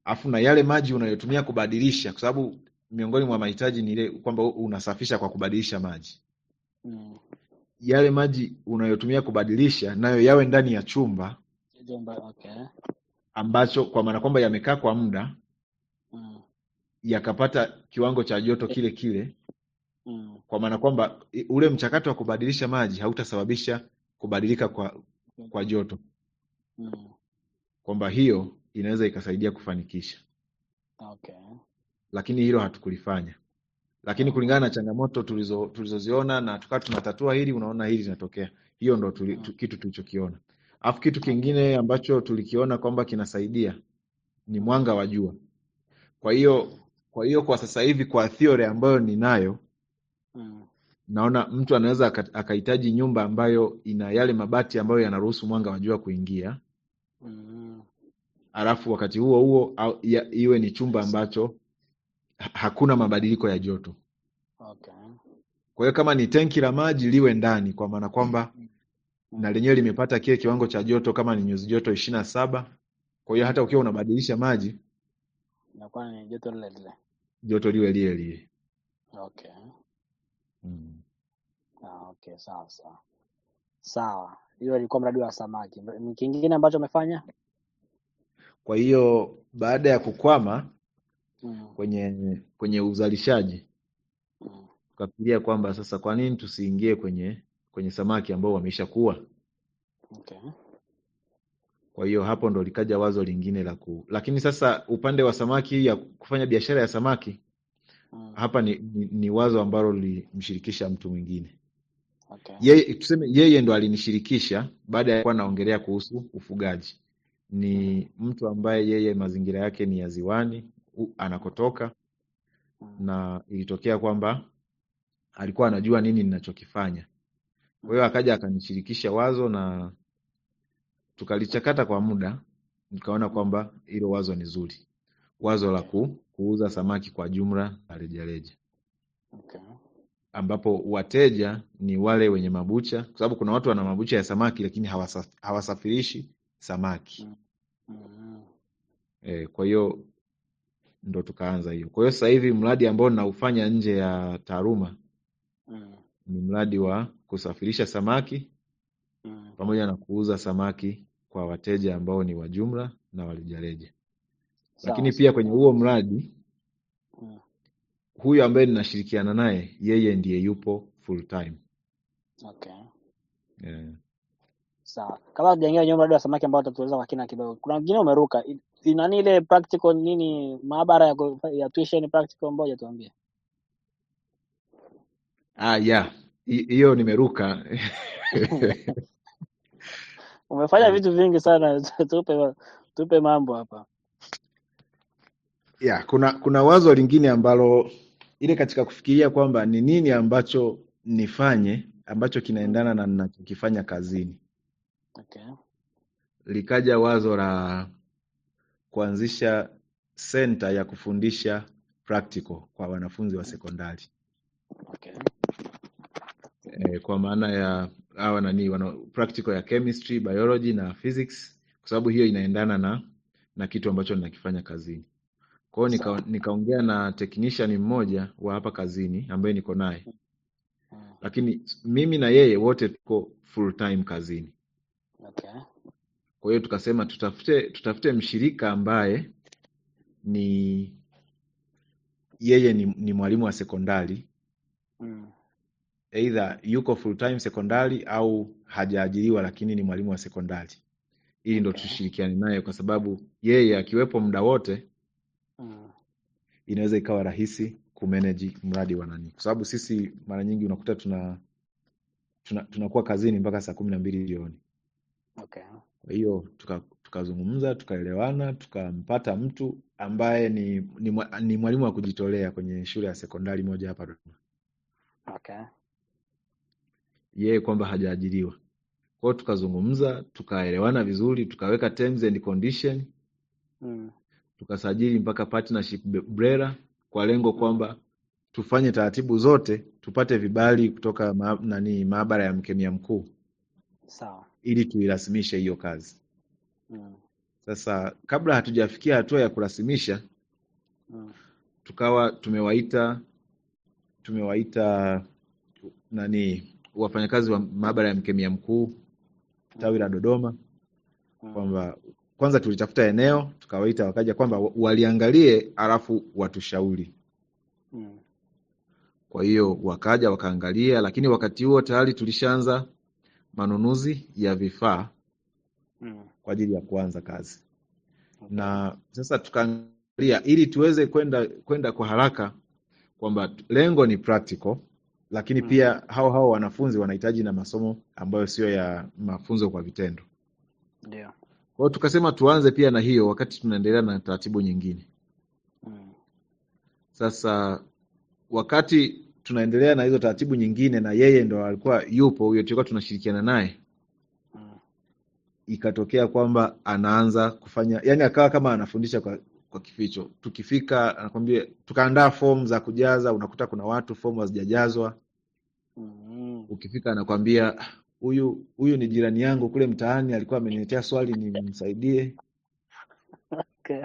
afu na yale maji unayotumia kubadilisha, kwa sababu miongoni mwa mahitaji ni ile kwamba unasafisha kwa kubadilisha maji. Mm. Yale maji unayotumia kubadilisha nayo yawe ndani ya chumba Jumba, okay. ambacho, kwa maana kwamba yamekaa kwa muda Mm. yakapata kiwango cha joto kile kile, Mm. kwa maana kwamba i- ule mchakato wa kubadilisha maji hautasababisha kubadilika kwa kwa joto, Mm. kwamba hiyo inaweza ikasaidia kufanikisha, Okay. lakini hilo hatukulifanya. Lakini kulingana na changamoto tulizo tulizoziona na tukawa tunatatua hili, unaona hili linatokea. Hiyo ndo tuli, tu, kitu tulichokiona. Alafu kitu kingine ambacho tulikiona kwamba kinasaidia ni mwanga wa jua. Kwa hiyo kwa hiyo kwa sasa hivi kwa theory ambayo ninayo Mm. naona mtu anaweza aka- akahitaji nyumba ambayo ina yale mabati ambayo yanaruhusu mwanga wa jua kuingia, Mm. alafu wakati huo huo au, ya, iwe ni chumba ambacho ha- hakuna mabadiliko ya joto. Okay. Kwa hiyo kama ni tenki la maji liwe ndani, kwa maana kwamba na lenyewe limepata kile kiwango cha joto, kama ni nyuzi joto ishirini na saba. Kwa hiyo hata ukiwa unabadilisha maji, Inakuwa ni joto lile lile. joto liwe lile lile. Okay. Mm. Ah, okay, sawa sawa. Sawa. Hiyo ilikuwa mradi wa samaki. Mr- Kingine ambacho umefanya? Kwa hiyo baada ya kukwama Mm. kwenye kwenye uzalishaji, Mm. tukafikiria kwamba sasa, kwa nini tusiingie kwenye kwenye samaki ambao wameisha kuwa? Okay. Kwa hiyo hapo ndo likaja wazo lingine la ku, lakini sasa upande wa samaki ya kufanya biashara ya samaki Mm. hapa ni, ni, ni wazo ambalo lilimshirikisha mtu mwingine. Okay. Yeye tuseme yeye ndo alinishirikisha baada ya kuwa naongelea kuhusu ufugaji. Ni mtu ambaye yeye mazingira yake ni ya ziwani u, anakotoka Mm. na ilitokea kwamba alikuwa anajua nini ninachokifanya. Kwa hiyo akaja akanishirikisha wazo na tukalichakata kwa muda, nikaona kwamba hilo wazo ni zuri, wazo la Okay. ku, kuuza samaki kwa jumla na rejareja, Okay. ambapo wateja ni wale wenye mabucha, kwa sababu kuna watu wana mabucha ya samaki lakini hawasa, hawasafirishi samaki Mm. Mm. e, kwa hiyo ndo tukaanza hiyo. Kwa hiyo sasa hivi mradi ambao ninaufanya nje ya taaluma Mm. ni mradi wa kusafirisha samaki Mm. pamoja na kuuza samaki kwa wateja ambao ni wa jumla na wa rejareja. Sawa Lakini pia sawa. kwenye huo mradi Mm. huyu ambaye ninashirikiana naye yeye ndiye yupo full time. Okay. Eh, Sawa. Kabla tujaingia kwenye mradi wa samaki ambao utatueleza kwa kina kidogo. Kuna wengine umeruka. I- i- Nani ile practical nini maabara ya, ku- ya tuition practical moja tuambie. Ah, yeah. Hi- Hiyo nimeruka. Umefanya vitu vingi sana. Tupe tupe mambo hapa. Yeah, kuna kuna wazo lingine ambalo ile katika kufikiria kwamba ni nini ambacho nifanye ambacho Mm. kinaendana na ninachokifanya kazini. Okay. Likaja wazo la kuanzisha center ya kufundisha practical kwa wanafunzi wa sekondari. Okay. E, kwa maana ya hawa nani wana practical ya chemistry, biology na physics kwa sababu hiyo inaendana na na kitu ambacho ninakifanya kazini. Kwa hiyo Sawa. nika, nikaongea na technician mmoja wa hapa kazini ambaye niko naye, Mm. lakini mimi na yeye wote tuko full time kazini. Okay. Kwa hiyo tukasema tutafute tutafute mshirika ambaye ni yeye ni, ni mwalimu wa sekondari Mm. either yuko full time sekondari au hajaajiriwa lakini ni mwalimu wa sekondari, ili ndo Okay. tushirikiane naye, kwa sababu yeye akiwepo muda wote Mm. inaweza ikawa rahisi kumanage mradi wa nani, kwa sababu sisi mara nyingi unakuta tuna tuna tunakuwa kazini mpaka saa kumi na mbili jioni. Okay. Kwa hiyo tuka- tukazungumza tukaelewana, tukampata mtu ambaye ni ni, mwa- ni mwalimu wa kujitolea kwenye shule ya sekondari moja hapa Dodoma, Okay. yeye kwamba hajaajiriwa. Kwa hiyo tukazungumza, tukaelewana vizuri, tukaweka terms and condition, Mm. tukasajili mpaka partnership be- BRELA kwa lengo Mm. kwamba tufanye taratibu zote tupate vibali kutoka ma, nani maabara ya mkemia mkuu Sawa. ili tuirasimishe hiyo kazi. Mm. Sasa kabla hatujafikia hatua ya kurasimisha, Mm. tukawa tumewaita tumewaita nani wafanyakazi wa maabara ya mkemia mkuu tawi la Dodoma Mm. kwamba kwanza tulitafuta eneo tukawaita, wakaja kwamba wa- waliangalie alafu watushauri. Mm. Kwa hiyo wakaja wakaangalia, lakini wakati huo tayari tulishaanza manunuzi ya vifaa Mm. kwa ajili ya kuanza kazi, Okay. na sasa tukaangalia ili tuweze kwenda kwenda kwa haraka kwamba t- lengo ni practical, lakini Mm. pia hao hao wanafunzi wanahitaji na masomo ambayo sio ya mafunzo kwa vitendo. Ndio. Kwa hiyo tukasema tuanze pia na hiyo wakati tunaendelea na taratibu nyingine. Mm. Sasa wakati tunaendelea na hizo taratibu nyingine, na yeye ndo alikuwa yupo huyo, tulikuwa tunashirikiana naye, Mm. ikatokea kwamba anaanza kufanya, yani akawa kama anafundisha kwa, kwa kificho. Tukifika anakwambia, tukaandaa fomu za kujaza, unakuta kuna watu fomu hazijajazwa. Mm. Ukifika anakwambia "Ah, huyu huyu ni jirani yangu kule mtaani, alikuwa ameniletea swali nimsaidie. Okay.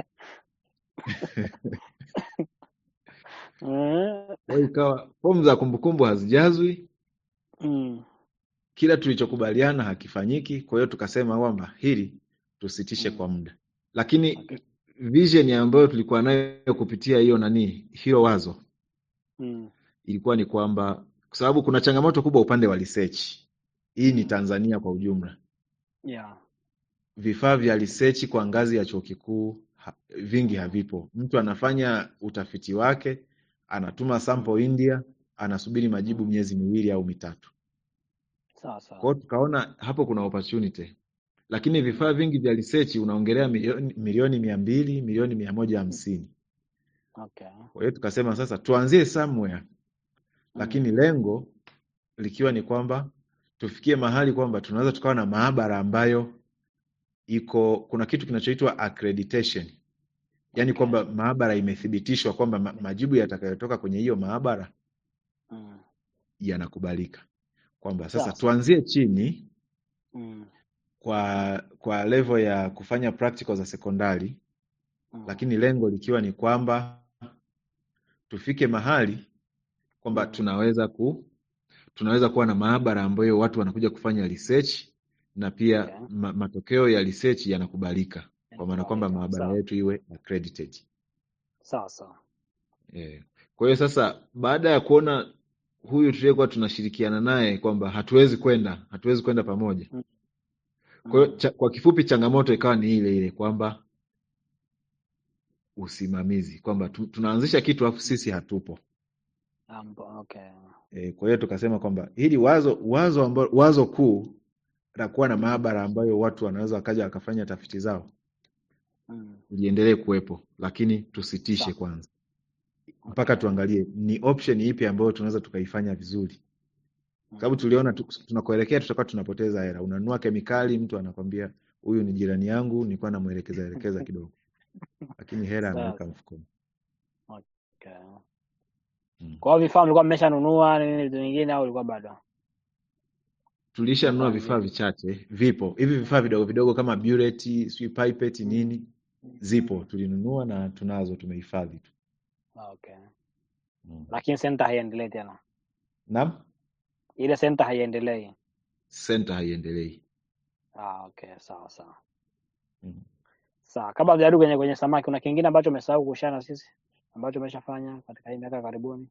Eh. Kwa hiyo ikawa fomu za kumbukumbu hazijazwi, Mm. kila tulichokubaliana hakifanyiki. Kwa hiyo tukasema kwamba hili tusitishe Mm. kwa muda, lakini Okay. vision ambayo tulikuwa nayo kupitia hiyo nani, hilo wazo Mm. ilikuwa ni kwamba, kwa sababu kuna changamoto kubwa upande wa research. Hii ni Mm. Tanzania kwa ujumla, Yeah. vifaa vya research kwa ngazi ya chuo kikuu ha, vingi Mm. havipo. Mtu anafanya utafiti wake, anatuma sample India, anasubiri majibu Mm. miezi miwili au mitatu. Sawa Kwa sawa. hiyo tukaona hapo kuna opportunity, lakini Mm. vifaa vingi vya research unaongelea milioni milioni mia mbili milioni mia moja hamsini. Okay. Kwa hiyo tukasema sasa tuanzie somewhere, Mm. lakini lengo likiwa ni kwamba tufikie mahali kwamba tunaweza tukawa na maabara ambayo iko kuna kitu kinachoitwa accreditation, yaani Okay. kwamba maabara imethibitishwa kwamba ma, majibu yatakayotoka kwenye hiyo maabara Mm. yanakubalika, kwamba sasa Sawa sawa. tuanzie chini Mm. kwa kwa level ya kufanya practical za sekondari, Mm. lakini lengo likiwa ni kwamba tufike mahali kwamba Mm. tunaweza ku tunaweza kuwa na maabara ambayo watu wanakuja kufanya research na pia Okay. ma, matokeo ya research yanakubalika kwa maana kwamba Yanakubalika. maabara Sawa. yetu iwe accredited. Sawa sawa. Eh, kwa hiyo sasa baada ya kuona huyu tuliyekuwa tunashirikiana naye kwamba hatuwezi kwenda hatuwezi kwenda pamoja. Mm. Kwa hiyo Mm. cha, kwa kifupi changamoto ikawa ni ile ile kwamba usimamizi kwamba tu, tunaanzisha kitu alafu sisi hatupo. Ambo, okay. E, kwa hiyo tukasema kwamba hili wazo wazo ambalo, wazo kuu la kuwa na Mm. maabara ambayo watu wanaweza wakaja wakafanya tafiti zao Mm. liendelee kuwepo, lakini tusitishe Sawa. kwanza mpaka Okay. tuangalie ni option ipi ambayo tunaweza tukaifanya vizuri, sababu Mm. tuliona tu, tunakoelekea tutakuwa tunapoteza hela. Unanunua kemikali, mtu anakwambia huyu ni jirani yangu, nilikuwa namwelekeza elekeza kidogo, lakini hela Sawa anaweka sawa. mfukoni. Okay. Mm. Kwa hiyo vifaa mlikuwa mmeshanunua nini vitu vingine au ilikuwa bado? Tulishanunua Vifaa vifaa vingine. vichache, vipo hivi vifaa vidogo vidogo kama burette, sijui pipette Mm. nini, zipo Mm. tulinunua na tunazo, tumehifadhi tu. Okay. Mm. Lakini center haiendelei tena. Naam, Ile center haiendelei. center haiendelei. Ah, okay. Sawa sawa. Mm. Sawa. Kabla hujarudi kwenye kwenye samaki, kuna kingine ambacho umesahau kushare na sisi ambacho umeshafanya katika hii miaka ya karibuni?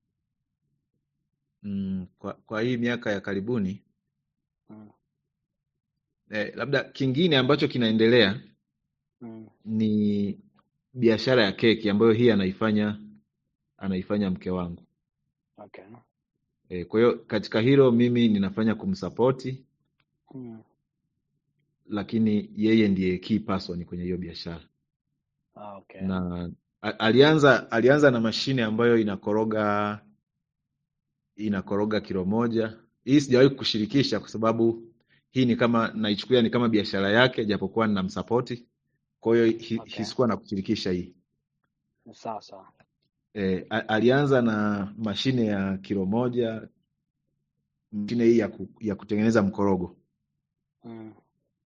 Mm, kwa, kwa hii miaka ya karibuni Mm. eh, labda kingine ambacho kinaendelea Mm. ni biashara ya keki ambayo hii anaifanya anaifanya mke wangu. Okay. Eh, kwa hiyo katika hilo mimi ninafanya kumsapoti, Mm. lakini yeye ndiye key person kwenye hiyo biashara. Ah, okay. Na a- alianza alianza na mashine ambayo inakoroga inakoroga kilo moja. Hii sijawahi kushirikisha kwa sababu hii ni kama naichukulia ni kama biashara yake, japokuwa ninamsapoti. Kwa hiyo hi- Okay. hi- sikuwa na kushirikisha hii. Sawa sawa. E, alianza na mashine ya kilo moja, mashine hii ya, ku, ya kutengeneza mkorogo. Mm.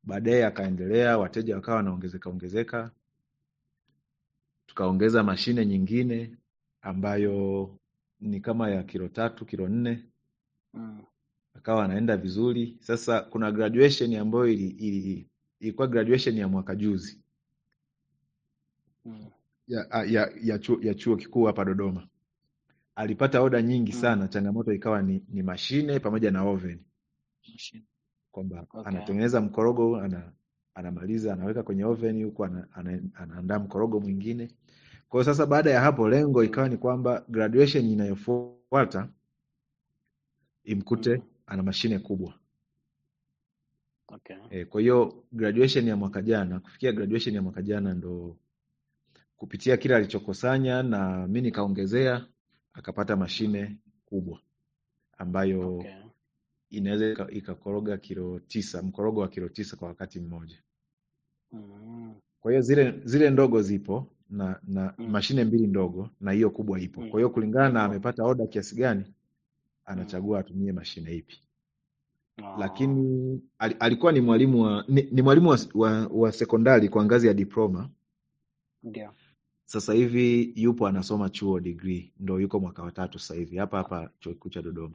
baadaye akaendelea, wateja wakawa wanaongezeka ongezeka, tukaongeza mashine nyingine ambayo ni kama ya kilo tatu kilo nne Mm. akawa anaenda vizuri. Sasa kuna graduation ambayo ili, ili, ilikuwa graduation ya mwaka juzi Mm. ya, ya, ya, chuo, ya chuo kikuu hapa Dodoma. Alipata oda nyingi Mm. sana, changamoto ikawa ni, ni mashine pamoja na oven, Machine. kwamba Okay. anatengeneza mkorogo ana, anamaliza anaweka kwenye oven huku ana, ana, anaandaa mkorogo mwingine. Kwa hiyo sasa, baada ya hapo, lengo ikawa Mm. ni kwamba graduation inayofuata imkute Mm. ana mashine kubwa. Okay. E, kwa hiyo graduation ya mwaka jana, kufikia graduation ya mwaka jana ndo kupitia kile alichokusanya na mi nikaongezea, akapata mashine kubwa ambayo Okay. inaweza ika- ikakoroga kilo tisa, mkorogo wa kilo tisa kwa wakati mmoja. Mm. Kwa hiyo zile zile ndogo zipo na na Mm. mashine mbili ndogo na hiyo kubwa ipo. Mm. Kwa hiyo kulingana na Ipo. amepata oda kiasi gani, Mm. anachagua atumie mashine ipi. Ah. Lakini al, alikuwa ni mwalimu wa ni, ni mwalimu wa, wa, wa sekondari kwa ngazi ya diploma. Ndio. Sasa hivi yupo anasoma chuo degree, ndo yuko mwaka wa tatu sasa hivi hapa hapa chuo kikuu cha Dodoma.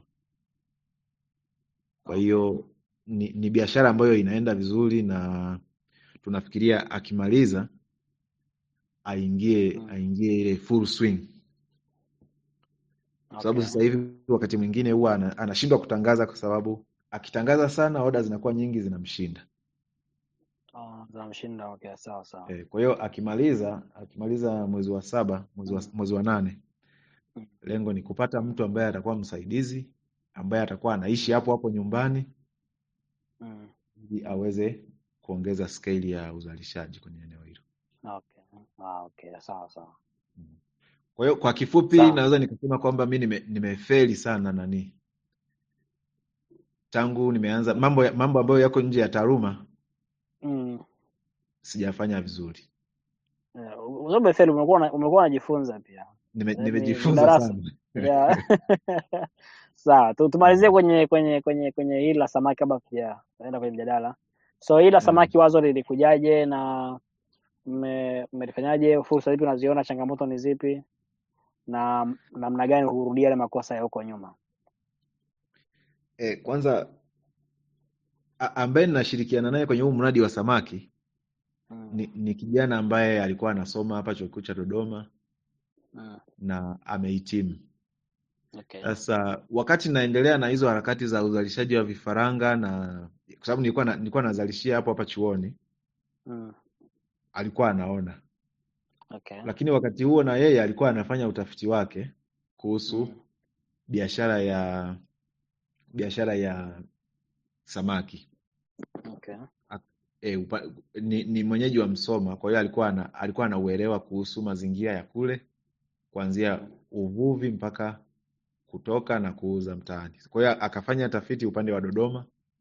Kwa Okay. hiyo ni, ni biashara ambayo inaenda vizuri na tunafikiria akimaliza aingie Mm. aingie ile full swing, kwa sababu Okay. sasa hivi wakati mwingine huwa ana- anashindwa kutangaza, kwa sababu akitangaza sana oda zinakuwa nyingi zinamshinda. Ah, zinamshinda. Okay, sawa sawa. E, kwa hiyo akimaliza akimaliza mwezi wa saba mwezi wa, Mm. mwezi wa nane Mm. lengo ni kupata mtu ambaye atakuwa msaidizi ambaye atakuwa anaishi hapo hapo nyumbani Mm. ili aweze kuongeza scale ya uzalishaji kwenye eneo hilo. Okay. Ah, okay, sawa sawa. Mm. Kwa hiyo kwa kifupi Sawa. naweza nikasema kwamba mi nime, nimefeli sana nani tangu nimeanza mambo ya, mambo ambayo yako nje ya taaluma Mm. sijafanya vizuri. Yeah, Uzobe Feli umekuwa una- umekuwa unajifunza pia. Nime, Eh, Ni, ni nimejifunza darasa. sana. Yeah. Sawa, tu- tumalizie Mm. kwenye kwenye kwenye kwenye hili la samaki kabla tujaenda kwenye mjadala. So hili la Mm. samaki wazo lilikujaje na mme- mmelifanyaje? Fursa zipi unaziona, changamoto ni zipi, na namna gani hurudia yale makosa ya huko nyuma? E, kwanza a- ambaye ninashirikiana naye kwenye huu mradi wa samaki Mm. ni, ni kijana ambaye alikuwa anasoma hapa chuo kikuu cha Dodoma Mm. na amehitimu. Okay. Sasa wakati naendelea na hizo harakati za uzalishaji wa vifaranga na kwa sababu nilikuwa na, nilikuwa nazalishia hapo hapa chuoni, Mm. alikuwa anaona, Okay. lakini wakati huo na yeye alikuwa anafanya utafiti wake kuhusu Mm. biashara ya biashara ya samaki. Okay. A- E, upa, ni, ni mwenyeji wa Msoma, kwa hiyo alikuwa ana, alikuwa anauelewa kuhusu mazingira ya kule kuanzia Mm. uvuvi mpaka kutoka na kuuza mtaani. Kwa hiyo akafanya tafiti upande wa Dodoma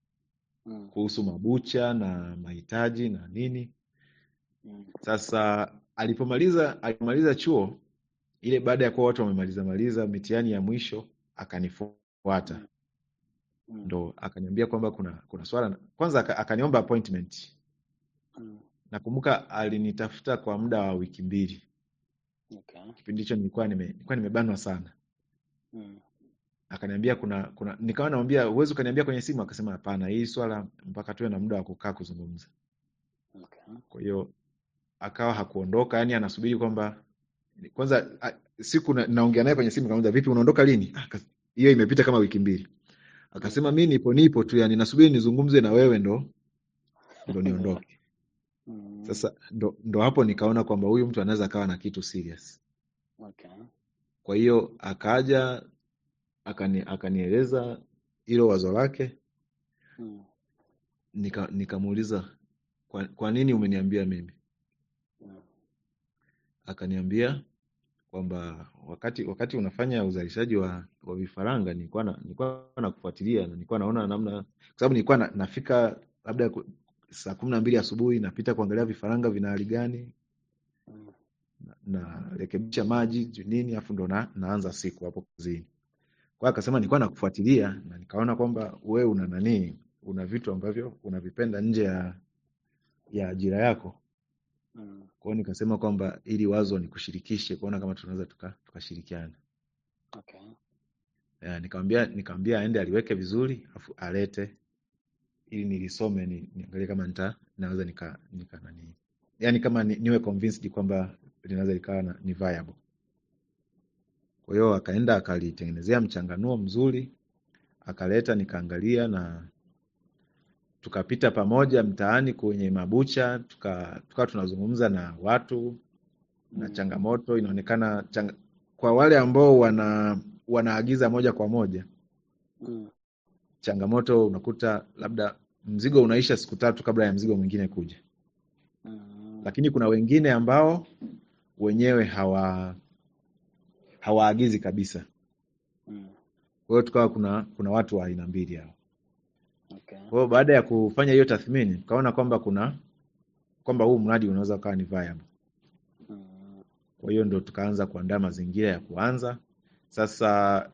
Mm. kuhusu mabucha na mahitaji na nini. Mm. Sasa alipomaliza alipomaliza chuo ile, baada ya kuwa watu wamemaliza maliza mitihani ya mwisho, akanifuata Mm. Mm. ndo akaniambia kwamba kuna kuna swala kwanza, aka- akaniomba appointment. Mm. Nakumbuka alinitafuta kwa muda wa wiki mbili. Okay. Kipindi hicho nilikuwa nime, nilikuwa nimebanwa sana. Mm. Akaniambia kuna kuna, nikawa namwambia uwezi ukaniambia kwenye simu, akasema hapana, hii swala mpaka tuwe na muda wa kukaa kuzungumza. Okay. Kwa hiyo akawa hakuondoka, yani anasubiri kwamba kwanza a, siku na, naongea naye kwenye simu, kamuuliza vipi, unaondoka lini? Ah, aka- Hiyo imepita kama wiki mbili. Akasema mi nipo nipo tu, yani nasubiri nizungumze na wewe ndo ndo niondoke. Mm. Sasa ndo, ndo hapo nikaona kwamba huyu mtu anaweza akawa na kitu serious. Okay. Kwa hiyo akaja akani, akanieleza hilo wazo lake, Mm. nika nikamuuliza kwa, kwa nini umeniambia mimi? Mm. Akaniambia kwamba wakati wakati unafanya uzalishaji wa, wa vifaranga nilikuwa na, nilikuwa nakufuatilia na nilikuwa naona namna, kwa sababu nilikuwa na, nafika labda ku- saa kumi na mbili asubuhi napita kuangalia vifaranga vina hali gani, Mm. narekebisha maji sijui nini, afu ndo na, naanza siku hapo kazini. Kwa hiyo akasema nilikuwa nakufuatilia na nikaona kwamba we una nani, una vitu ambavyo unavipenda nje ya ya ajira yako. Mm. Kwa hiyo nikasema kwamba ili wazo nikushirikishe kuona kama tunaweza tuka tukashirikiana. Okay. Ya, nikamwambia nikamwambia aende aliweke vizuri afu alete ili nilisome ni, niangalie kama nita naweza nika nika nani. Yaani kama ni, niwe convinced kwamba linaweza likawa na- ni viable. Kwa hiyo akaenda akalitengenezea mchanganuo mzuri, akaleta nikaangalia na tukapita pamoja mtaani kwenye mabucha, tuka tukawa tunazungumza na watu na Mm. changamoto inaonekana changa, kwa wale ambao wana wanaagiza moja kwa moja, Mm. changamoto unakuta labda mzigo unaisha siku tatu kabla ya mzigo mwingine kuja, Mm. lakini kuna wengine ambao wenyewe hawa hawaagizi kabisa. Mm. Kwa hiyo tukawa kuna kuna watu wa aina mbili hao. Okay. Kwa hiyo baada ya kufanya hiyo tathmini, tukaona kwamba kuna kwamba huu mradi unaweza ukawa ni viable. Mm. Kwa hiyo ndo tukaanza kuandaa mazingira ya kuanza. Sasa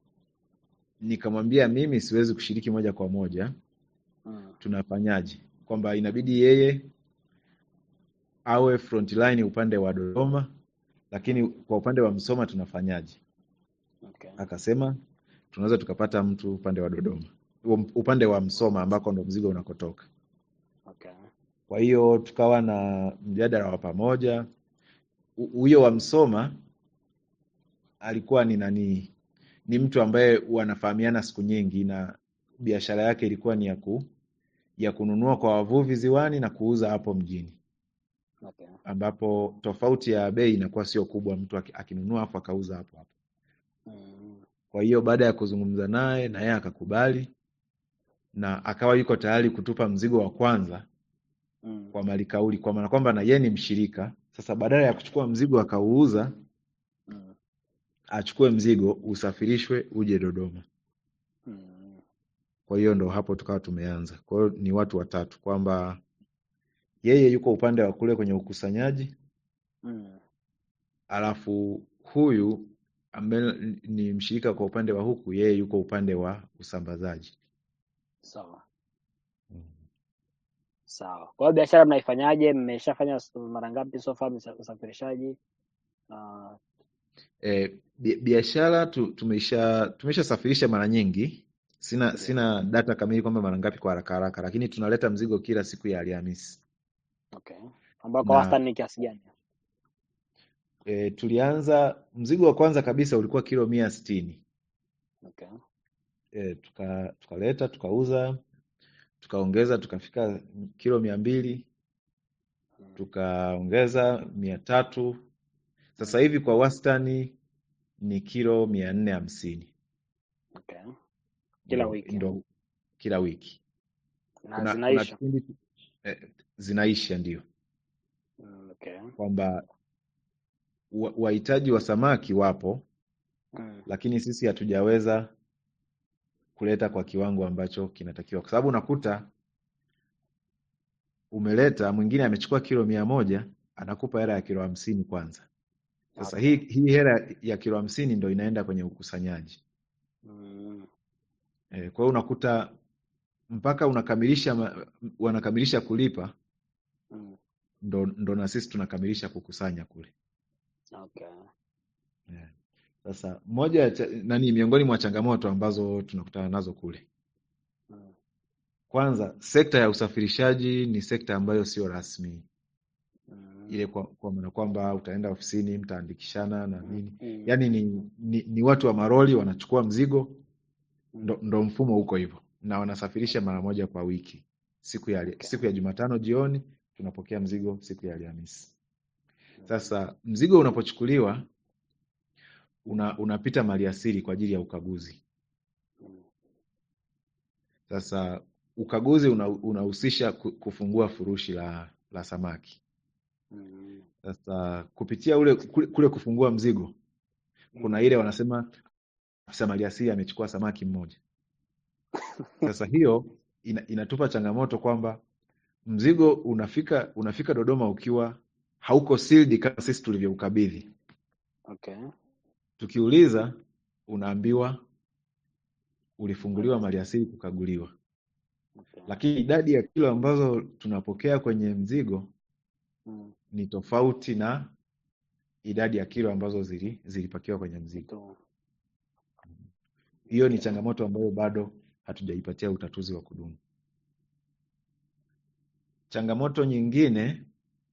nikamwambia mimi siwezi kushiriki moja kwa moja, Mm. tunafanyaje? Kwamba inabidi yeye awe frontline upande wa Dodoma, lakini kwa upande wa Msoma tunafanyaje? Okay. Akasema tunaweza tukapata mtu upande wa Dodoma, Um- upande wa Msoma ambako ndo mzigo unakotoka. Okay. Kwa hiyo tukawa na mjadala wa pamoja. Hu- Huyo wa Msoma alikuwa ni nani, ni mtu ambaye wanafahamiana siku nyingi, na biashara yake ilikuwa ni ya ku, ya kununua kwa wavuvi ziwani na kuuza hapo mjini, Okay. ambapo tofauti ya bei inakuwa sio kubwa, mtu aki- akinunua afu akauza hapo hapo. Mm. Kwa hiyo baada ya kuzungumza naye na yeye akakubali na akawa yuko tayari kutupa mzigo wa kwanza Mm. kwa malikauli, kwa maana kwamba na yeye ni mshirika. Sasa badala ya kuchukua mzigo akauuza, Mm. achukue mzigo usafirishwe uje Dodoma. Mm. Kwa hiyo ndo hapo tukawa tumeanza. Kwa hiyo ni watu watatu, kwamba yeye yuko upande wa kule kwenye ukusanyaji, Mm. alafu huyu ambaye ni mshirika kwa upande wa huku, yeye yuko upande wa usambazaji. Sawa. Mm. Sawa. Kwa hiyo biashara mnaifanyaje? Mmeshafanya s- mara ngapi so far msa- usafirishaji? Uh, E, biashara tu, tumesha tumeshasafirisha mara nyingi. Sina ndio. sina data kamili kwamba mara ngapi kwa haraka haraka, lakini tunaleta mzigo kila siku ya Alhamisi Okay. Ambao kwa na wastani ni kiasi gani? e, tulianza mzigo wa kwanza kabisa ulikuwa kilo mia sitini Okay. e, tuka tukaleta tukauza tukaongeza tukafika kilo mia mbili Mm. tukaongeza mia tatu sasa Mm. hivi kwa wastani ni kilo mia nne hamsini Okay. Kila ndo, wiki. ndo kila wiki. Na Kuna kuna zinaisha. kipindi eh, zinaisha ndio Mm. Okay. kwamba wa- wahitaji wa samaki wapo, Mm. lakini sisi hatujaweza kuleta kwa kiwango ambacho kinatakiwa, kwa sababu unakuta umeleta, mwingine amechukua kilo mia moja anakupa hela ya kilo hamsini kwanza. Sasa Okay. hii hii hela ya kilo hamsini ndo inaenda kwenye ukusanyaji Mm. e, kwa hiyo unakuta mpaka unakamilisha ma- wanakamilisha kulipa Mm. ndo, ndo na sisi tunakamilisha kukusanya kule Okay. yeah. Sasa moja ya cha- nani miongoni mwa changamoto ambazo tunakutana nazo kule, Mm. kwanza sekta ya usafirishaji ni sekta ambayo sio rasmi ile Mm. kwa, kwa maana kwamba utaenda ofisini mtaandikishana na Mm. nini, Mm. yaani ni, ni, ni watu wa maroli wanachukua mzigo ndo, Mm. ndo mfumo huko hivyo, na wanasafirisha mara moja kwa wiki, siku ya Okay. siku ya Jumatano jioni tunapokea mzigo siku ya Alhamisi. Mm. Sasa mzigo unapochukuliwa una, unapita maliasili kwa ajili ya ukaguzi. Mm. Sasa ukaguzi una- unahusisha ku- kufungua furushi la, la samaki. Mm. Sasa kupitia ule kule, kule kufungua mzigo, kuna Mm. ile wanasema afisa maliasili amechukua samaki mmoja. Sasa hiyo ina, inatupa changamoto kwamba mzigo unafika unafika Dodoma ukiwa hauko sealed kama sisi tulivyoukabidhi. Okay. Tukiuliza unaambiwa ulifunguliwa Mm. maliasili kukaguliwa. Okay. lakini idadi ya kilo ambazo tunapokea kwenye mzigo Mm. ni tofauti na idadi ya kilo ambazo zili, zilipakiwa kwenye mzigo. Tu. Hiyo ni Okay. changamoto ambayo bado hatujaipatia utatuzi wa kudumu. Changamoto nyingine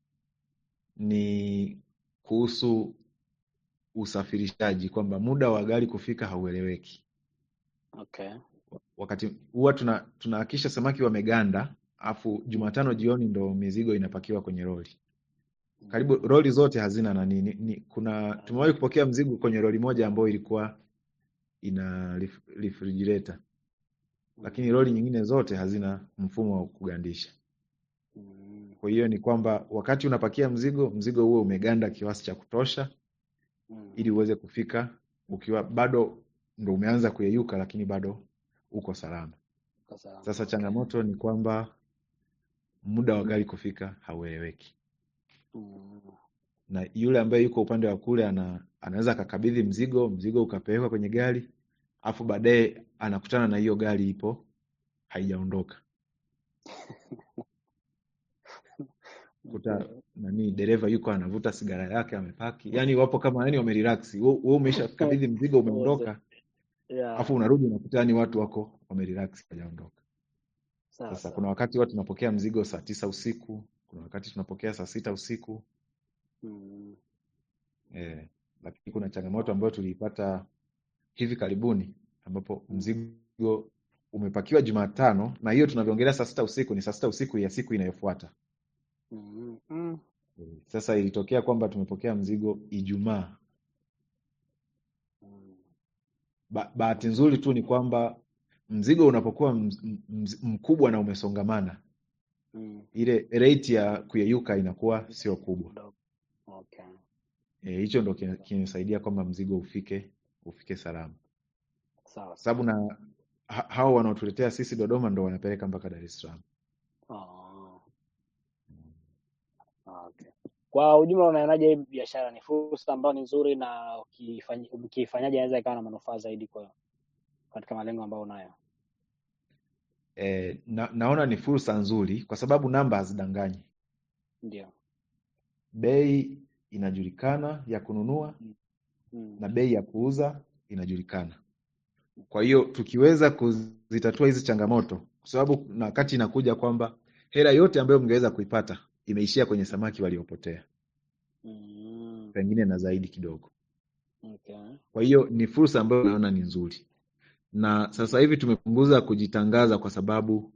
ni kuhusu usafirishaji, kwamba muda wa gari kufika haueleweki. Okay. Wakati huwa tuna tunahakisha samaki wameganda, afu Jumatano jioni ndo mizigo inapakiwa kwenye roli. Karibu Mm. roli zote hazina nani, ni, ni, kuna tumewahi kupokea mzigo kwenye roli moja ambayo ilikuwa ina ref, refrigerator, lakini Mm. roli nyingine zote hazina mfumo wa kugandisha. Mm. Kwa hiyo ni kwamba wakati unapakia mzigo, mzigo huo umeganda kiasi cha kutosha Mm. ili uweze kufika ukiwa bado ndo umeanza kuyeyuka, lakini bado uko salama. Kwa salama. Sasa Okay. changamoto ni kwamba muda wa gari kufika haueleweki, Mm. na yule ambaye yuko upande wa kule ana, anaweza akakabidhi mzigo, mzigo ukapelekwa kwenye gari, afu baadaye anakutana na hiyo gari ipo haijaondoka, kuta Okay. nani dereva yuko anavuta sigara yake amepaki, yani wapo kama yani wamerelax. Wewe wewe umeshakabidhi mzigo Wote. umeondoka, Yeah. afu unarudi unakuta yani watu wako wamerelax hawajaondoka. Sawa Sasa sawa. kuna wakati huwa tunapokea mzigo saa tisa usiku, kuna wakati tunapokea saa sita usiku Mm. eh, lakini kuna changamoto ambayo tuliipata hivi karibuni ambapo Mm. mzigo umepakiwa Jumatano na hiyo tunavyoongelea saa sita usiku ni saa sita usiku ya siku inayofuata. Mm. Mm. Eh, Sasa ilitokea kwamba tumepokea mzigo Ijumaa. Mm. Ba bahati nzuri tu ni kwamba mzigo unapokuwa mz- mz- mkubwa na umesongamana, Mm. ile rate ya kuyeyuka inakuwa sio kubwa. Mdogo. Okay. Eh, hicho ndo kina- kinasaidia kwamba mzigo ufike ufike salama, Sawa sababu sawa. na ha hao wanaotuletea sisi Dodoma ndo wanapeleka mpaka Dar es Salaam. Oh. Ah, Okay. Kwa ujumla unaonaje hii biashara ni fursa ambayo ni nzuri na ukifanya- ukiifanyaje inaweza ikawa na manufaa zaidi kwa katika malengo ambayo unayo? Eh, na, naona ni fursa nzuri kwa sababu namba hazidanganyi, Ndio. bei inajulikana ya kununua Mm. Mm. na bei ya kuuza inajulikana. Kwa hiyo tukiweza kuzitatua hizi changamoto, kwa sababu na wakati inakuja kwamba hela yote ambayo mngeweza kuipata imeishia kwenye samaki waliopotea, Mm. pengine na zaidi kidogo. Okay. Kwa hiyo ni fursa ambayo naona ni nzuri, na sasa hivi tumepunguza kujitangaza kwa sababu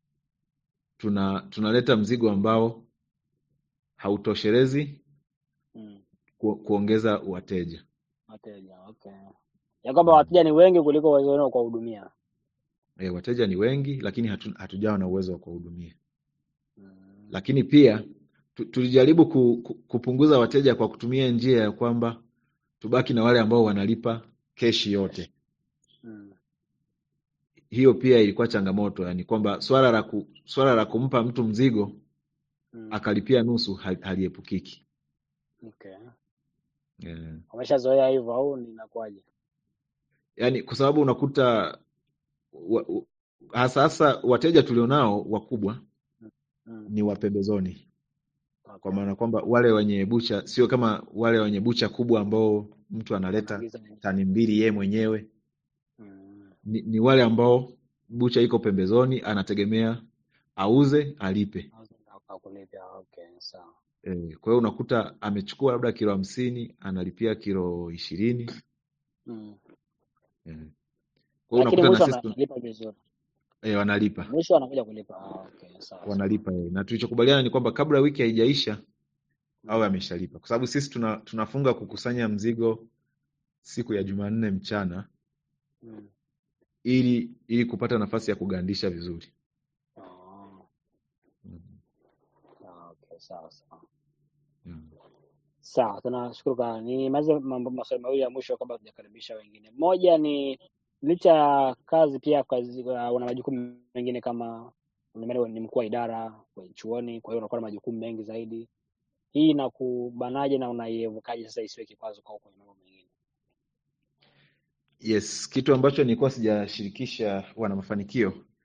tuna tunaleta mzigo ambao hautoshelezi Mm. ku, kuongeza wateja. Wateja, okay. Ya kwamba Mm. wateja ni wengi kuliko uwezo wenu wa kuwahudumia. E, wateja ni wengi lakini hatu, hatujawa na uwezo wa kuwahudumia. Mm. Lakini pia tu, tulijaribu ku, ku, kupunguza wateja kwa kutumia njia ya kwamba tubaki na wale ambao wanalipa keshi yote. Mm. Hiyo pia ilikuwa changamoto, yani kwamba swala la ku, swala la kumpa mtu mzigo Mm. akalipia nusu hal- haliepukiki. Okay. Eh, Umeshazoea hivyo au ni inakuwaje? yaani kwa sababu unakuta wa, wa, hasa hasa wateja tulionao wakubwa Mm. ni wa pembezoni, kwa Okay. maana kwamba wale wenye bucha sio kama wale wenye bucha kubwa ambao mtu analeta Wanaagiza wenyewe. tani mbili yeye mwenyewe. Mm. Ni, ni wale ambao bucha iko pembezoni, anategemea auze alipe. Hakulipa. Okay, sawa. E, kwa hiyo unakuta amechukua labda kilo hamsini analipia kilo ishirini. Mm. E, kwa hiyo Lakini unakuta na mwisho sisi tun- analipa vizuri. e, wanalipa Mwisho anakuja kulipa. Ah, okay, sawa sawa. wanalipa e. Na tulichokubaliana ni kwamba kabla wiki haijaisha awe Mm. ameshalipa, kwa sababu sisi tuna, tunafunga kukusanya mzigo siku ya Jumanne mchana Mm. ili ili kupata nafasi ya kugandisha vizuri. Ah, Mm. ah, okay, sawa sawa. Mm. Sawa, tunashukuru sana. Nimalize mambo maswali mawili ya mwisho kabla tujakaribisha wengine. Moja ni licha ya kazi pia kazi, uh, una majukumu mengine kama nimeona ni mkuu wa idara kwenye chuoni, kwa hiyo unakuwa na majukumu mengi zaidi. Hii inakubanaje na unaievukaje sasa isiwe kikwazo kwako kwenye mambo mengine? Yes, kitu ambacho nilikuwa sijashirikisha wana mafanikio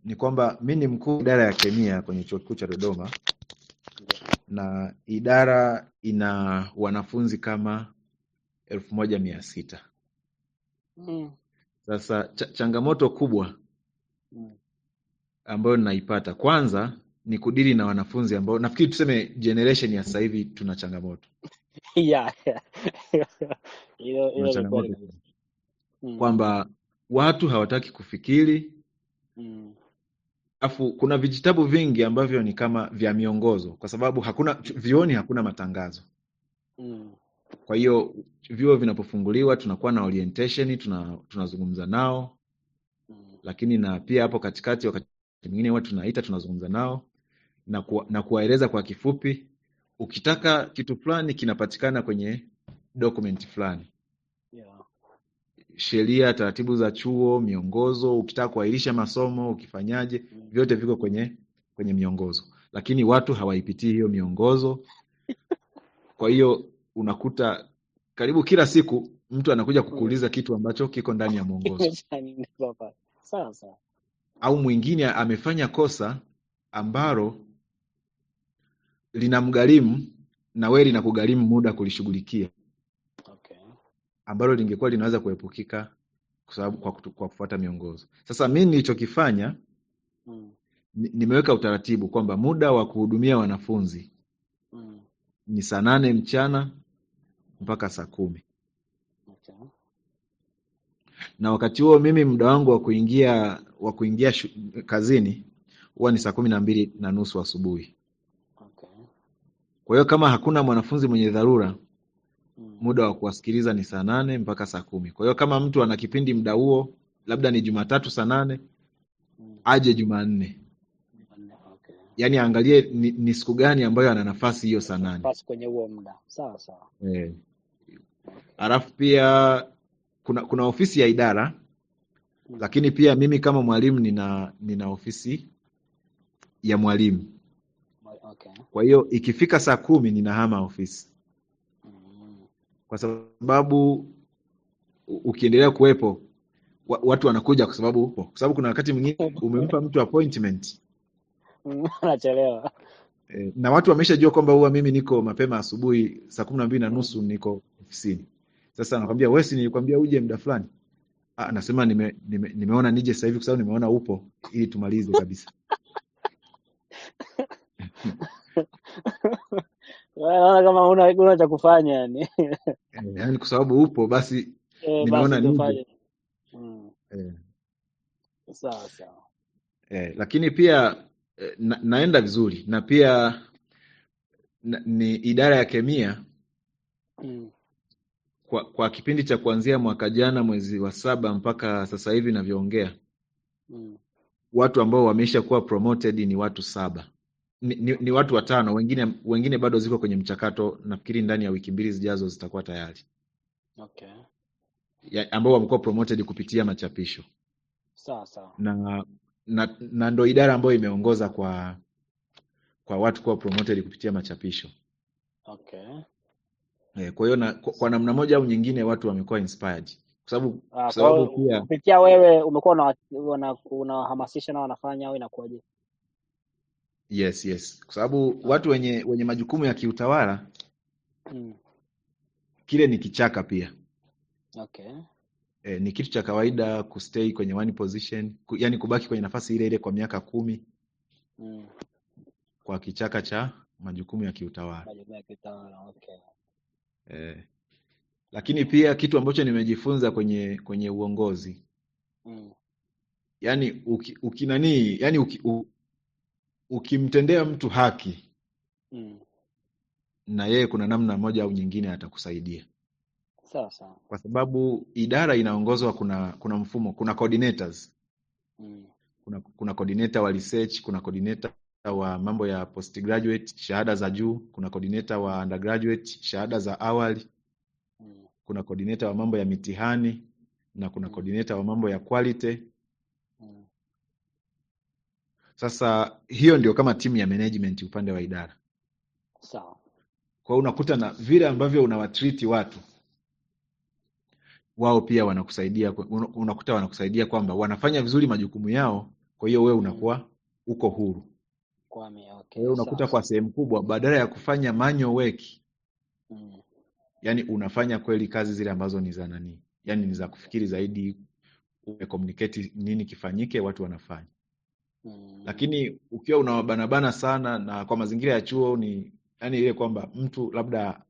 ni kwamba mi ni mkuu wa idara ya kemia kwenye chuo kikuu cha Dodoma Ndio. na idara ina wanafunzi kama elfu moja mia sita. Mm. Sasa ch changamoto kubwa Mm. ambayo ninaipata kwanza ni kudili na wanafunzi ambao nafikiri tuseme generation ya sasa hivi tuna changamoto Yeah, yeah. Hilo tuna hilo ni kweli changamoto kabisa. Mm. kwamba watu hawataki kufikiri Mm. Alafu kuna vijitabu vingi ambavyo ni kama vya miongozo, kwa sababu hakuna vyuoni, hakuna matangazo. Mm. Kwa hiyo vyuo vinapofunguliwa tunakuwa na orientation, tuna tunazungumza nao, Mm. lakini na pia hapo katikati wakati mwingine huwa tunaita tunazungumza nao na, kuwa, na kuwaeleza kwa kifupi, ukitaka kitu fulani kinapatikana kwenye document fulani, Yeah. sheria, taratibu za chuo, miongozo. Ukitaka kuahirisha masomo, ukifanyaje, Mm. vyote viko kwenye kwenye miongozo, lakini watu hawaipitii hiyo miongozo. Kwa hiyo unakuta karibu kila siku mtu anakuja Mm. kukuuliza kitu ambacho kiko ndani ya mwongozo, Kimeshaandikwa pale. Sawa sawa. au mwingine amefanya kosa ambalo linamgharimu na wewe linakugharimu muda kulishughulikia, Okay. ambalo lingekuwa linaweza kuepukika kwa sababu kwa, kutu- kwa kufuata miongozo. Sasa mimi nilichokifanya Mm. ni- nimeweka utaratibu kwamba muda wa kuhudumia wanafunzi Mm. ni saa nane mchana mpaka saa kumi Okay. na wakati huo mimi muda wangu wa kuingia wa kuingia shu, kazini huwa ni saa kumi na mbili na nusu asubuhi. Okay. Kwa hiyo kama hakuna mwanafunzi mwenye dharura, Mm. muda wa kuwasikiliza ni saa nane mpaka saa kumi. Kwa hiyo kama mtu ana kipindi muda huo, labda ni Jumatatu saa nane, Mm. aje Jumanne, Jumanne, Okay. yaani aangalie ni, ni siku gani ambayo ana nafasi hiyo saa nane. Nafasi kwenye huo muda. Sawa sawa. Eh, Okay. alafu pia kuna kuna ofisi ya idara, Mm. lakini pia mimi kama mwalimu nina nina ofisi ya mwalimu. Okay. Kwa hiyo ikifika saa kumi ninahama ofisi, Mm. kwa sababu u- ukiendelea kuwepo wa- watu wanakuja kwa sababu upo, kwa sababu kuna wakati mwingine umempa mtu appointment Mm, Anachelewa. eh, na watu wameshajua kwamba huwa mimi niko mapema asubuhi saa kumi na mbili na Mm. nusu niko ofisini. Sasa anakwambia wewe, si nilikwambia uje muda fulani? Ah, nasema nime, nime, nimeona nije sasa hivi kwa sababu nimeona upo ili tumalize kabisa. Wewe Naona kama una una cha kufanya yani. Eh, yaani kwa sababu upo basi Eh, nimeona basi nije. tufanye. Mm. Eh, Sawa sawa. eh, lakini pia eh, na, naenda vizuri na pia na, ni idara ya kemia Mm. kwa, kwa kipindi cha kuanzia mwaka jana mwezi wa saba mpaka sasa hivi navyoongea, Mm. watu ambao wameisha kuwa promoted ni watu saba ni, ni, ni watu watano, wengine wengine bado ziko kwenye mchakato. Nafikiri ndani ya wiki mbili zijazo zitakuwa tayari, Okay. ya, ambao wamekuwa promoted kupitia machapisho Sawa sawa. na na, na ndo idara ambayo imeongoza kwa kwa watu kuwa promoted kupitia machapisho. Okay. Eh, kwa hiyo na, kwa, kwa namna moja au nyingine watu wamekuwa inspired kwa sababu Ah, kwa kwa sababu hiyo pia kupitia wewe umekuwa una- una- unawahamasisha na wanafanya au inakuwaje? yes yes, kwa sababu Ah, watu wenye wenye majukumu ya kiutawala mm. kile ni kichaka pia. Okay. E, ni kitu cha kawaida kustay kwenye one position ku, yani kubaki kwenye nafasi ile ile kwa miaka kumi Mm. kwa kichaka cha majukumu ya kiutawala Majukumu ya kitawala. Okay. e, lakini pia kitu ambacho nimejifunza kwenye kwenye uongozi Mm. yani uki, ukinanii yani uki, u, ukimtendea mtu haki Mm. na yeye kuna namna moja au nyingine atakusaidia Sawa sawa. kwa sababu idara inaongozwa kuna kuna mfumo kuna coordinators Mm. kuna kuna coordinator wa research kuna coordinator wa mambo ya postgraduate shahada za juu kuna coordinator wa undergraduate shahada za awali Mm. kuna coordinator wa mambo ya mitihani na kuna Mm. coordinator wa mambo ya quality Mm. sasa hiyo ndio kama timu ya management upande wa idara Sawa. kwa hiyo unakuta na vile ambavyo unawatriti watu wao pia wanakusaidia una- unakuta wanakusaidia kwamba wanafanya vizuri majukumu yao kwa hiyo wewe Mm. unakuwa uko huru. Kwame, Kwa okay, hiyo sawa unakuta kwa sawa. sehemu kubwa, badala ya kufanya manual work, Mm. yani unafanya kweli kazi zile ambazo ni za nani, yani ni za kufikiri zaidi, umecommunicate nini kifanyike, watu wanafanya. Mm. Lakini ukiwa unawabanabana sana, na kwa mazingira ya chuo ni yani ile kwamba mtu labda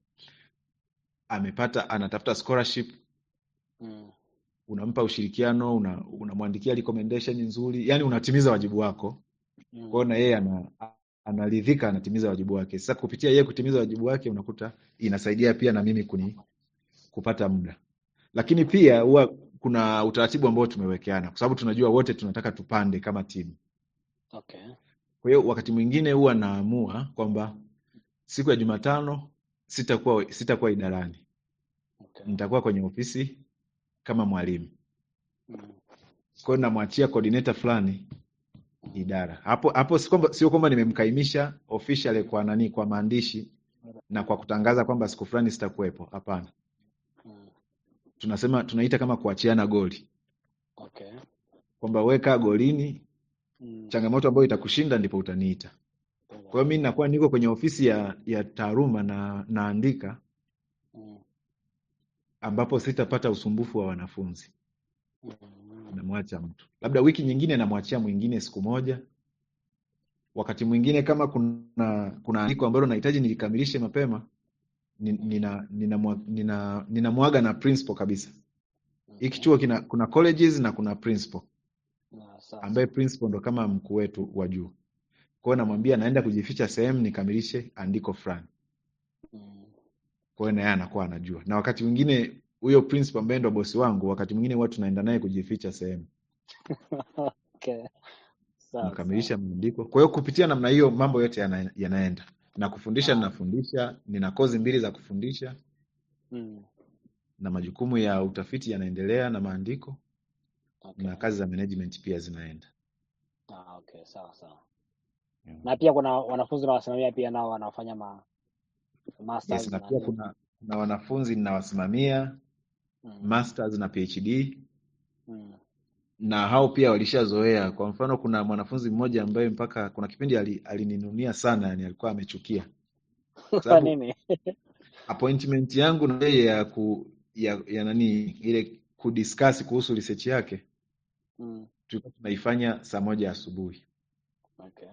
amepata anatafuta scholarship Mm. unampa ushirikiano, una- unamwandikia recommendation nzuri, yani unatimiza wajibu wako. Kwa hiyo Mm. na yeye ana, analidhika, anatimiza wajibu wake. Sasa kupitia yeye kutimiza wajibu wake, unakuta inasaidia pia na mimi kuni kupata muda, lakini pia huwa kuna utaratibu ambao tumewekeana, kwa sababu tunajua wote tunataka tupande kama timu. Okay. Kwa hiyo wakati mwingine huwa naamua kwamba siku ya Jumatano sitakuwa sitakuwa idarani, Okay. nitakuwa kwenye ofisi kama mwalimu. Mm. Kwa hiyo namwachia coordinator fulani idara. Hapo hapo si kwamba sio kwamba nimemkaimisha officially kwa nani, kwa maandishi na kwa kutangaza kwamba siku fulani sitakuwepo. Hapana, Mm. tunasema tunaita kama kuachiana goli, Okay. kwamba weka golini, Mm. changamoto ambayo itakushinda ndipo utaniita. Kwa hiyo mimi nakuwa niko kwenye ofisi ya ya taaluma na naandika, Mm. ambapo sitapata usumbufu wa wanafunzi. Mm. Namwacha mtu, labda wiki nyingine namwachia mwingine siku moja. Wakati mwingine kama kuna kuna andiko ambalo nahitaji nilikamilishe mapema, ni- nina ninamwa- nina ninamwaga na principal kabisa. Hiki Okay. chuo kina kuna colleges na kuna principal Na sawa ambaye sawa. principal ndo kama mkuu wetu wa juu. Kwa hiyo namwambia naenda kujificha sehemu nikamilishe andiko fulani. Mm. Kwa hiyo na yeye anakuwa anajua. Na wakati mwingine huyo principal ambaye ndo bosi wangu, wakati mwingine huwa tunaenda naye kujificha sehemu, Okay. Sawa tunakamilisha sawa. maandiko. Kwa hiyo kupitia namna hiyo mambo yote yana, yanaenda. Na kufundisha Ah. ninafundisha, nina kozi mbili za kufundisha Mm. na majukumu ya utafiti yanaendelea na maandiko Okay. na kazi za management pia zinaenda. Ah, okay, sawa sawa. Yeah. Na pia kuna wanafunzi nawasimamia pia nao wanaofanya ma Yes, masters na na pia nini. kuna kuna wanafunzi ninawasimamia Mm. masters na PhD Mm. na hao pia walishazoea. Kwa mfano, kuna mwanafunzi mmoja ambaye mpaka kuna kipindi ali- alininunia sana, yani alikuwa amechukia kwa Kwa sababu nini? appointment yangu na yeye ya ku ya, ya nani ile kudiscuss kuhusu research yake Mm. tulikuwa tunaifanya saa moja asubuhi. Okay.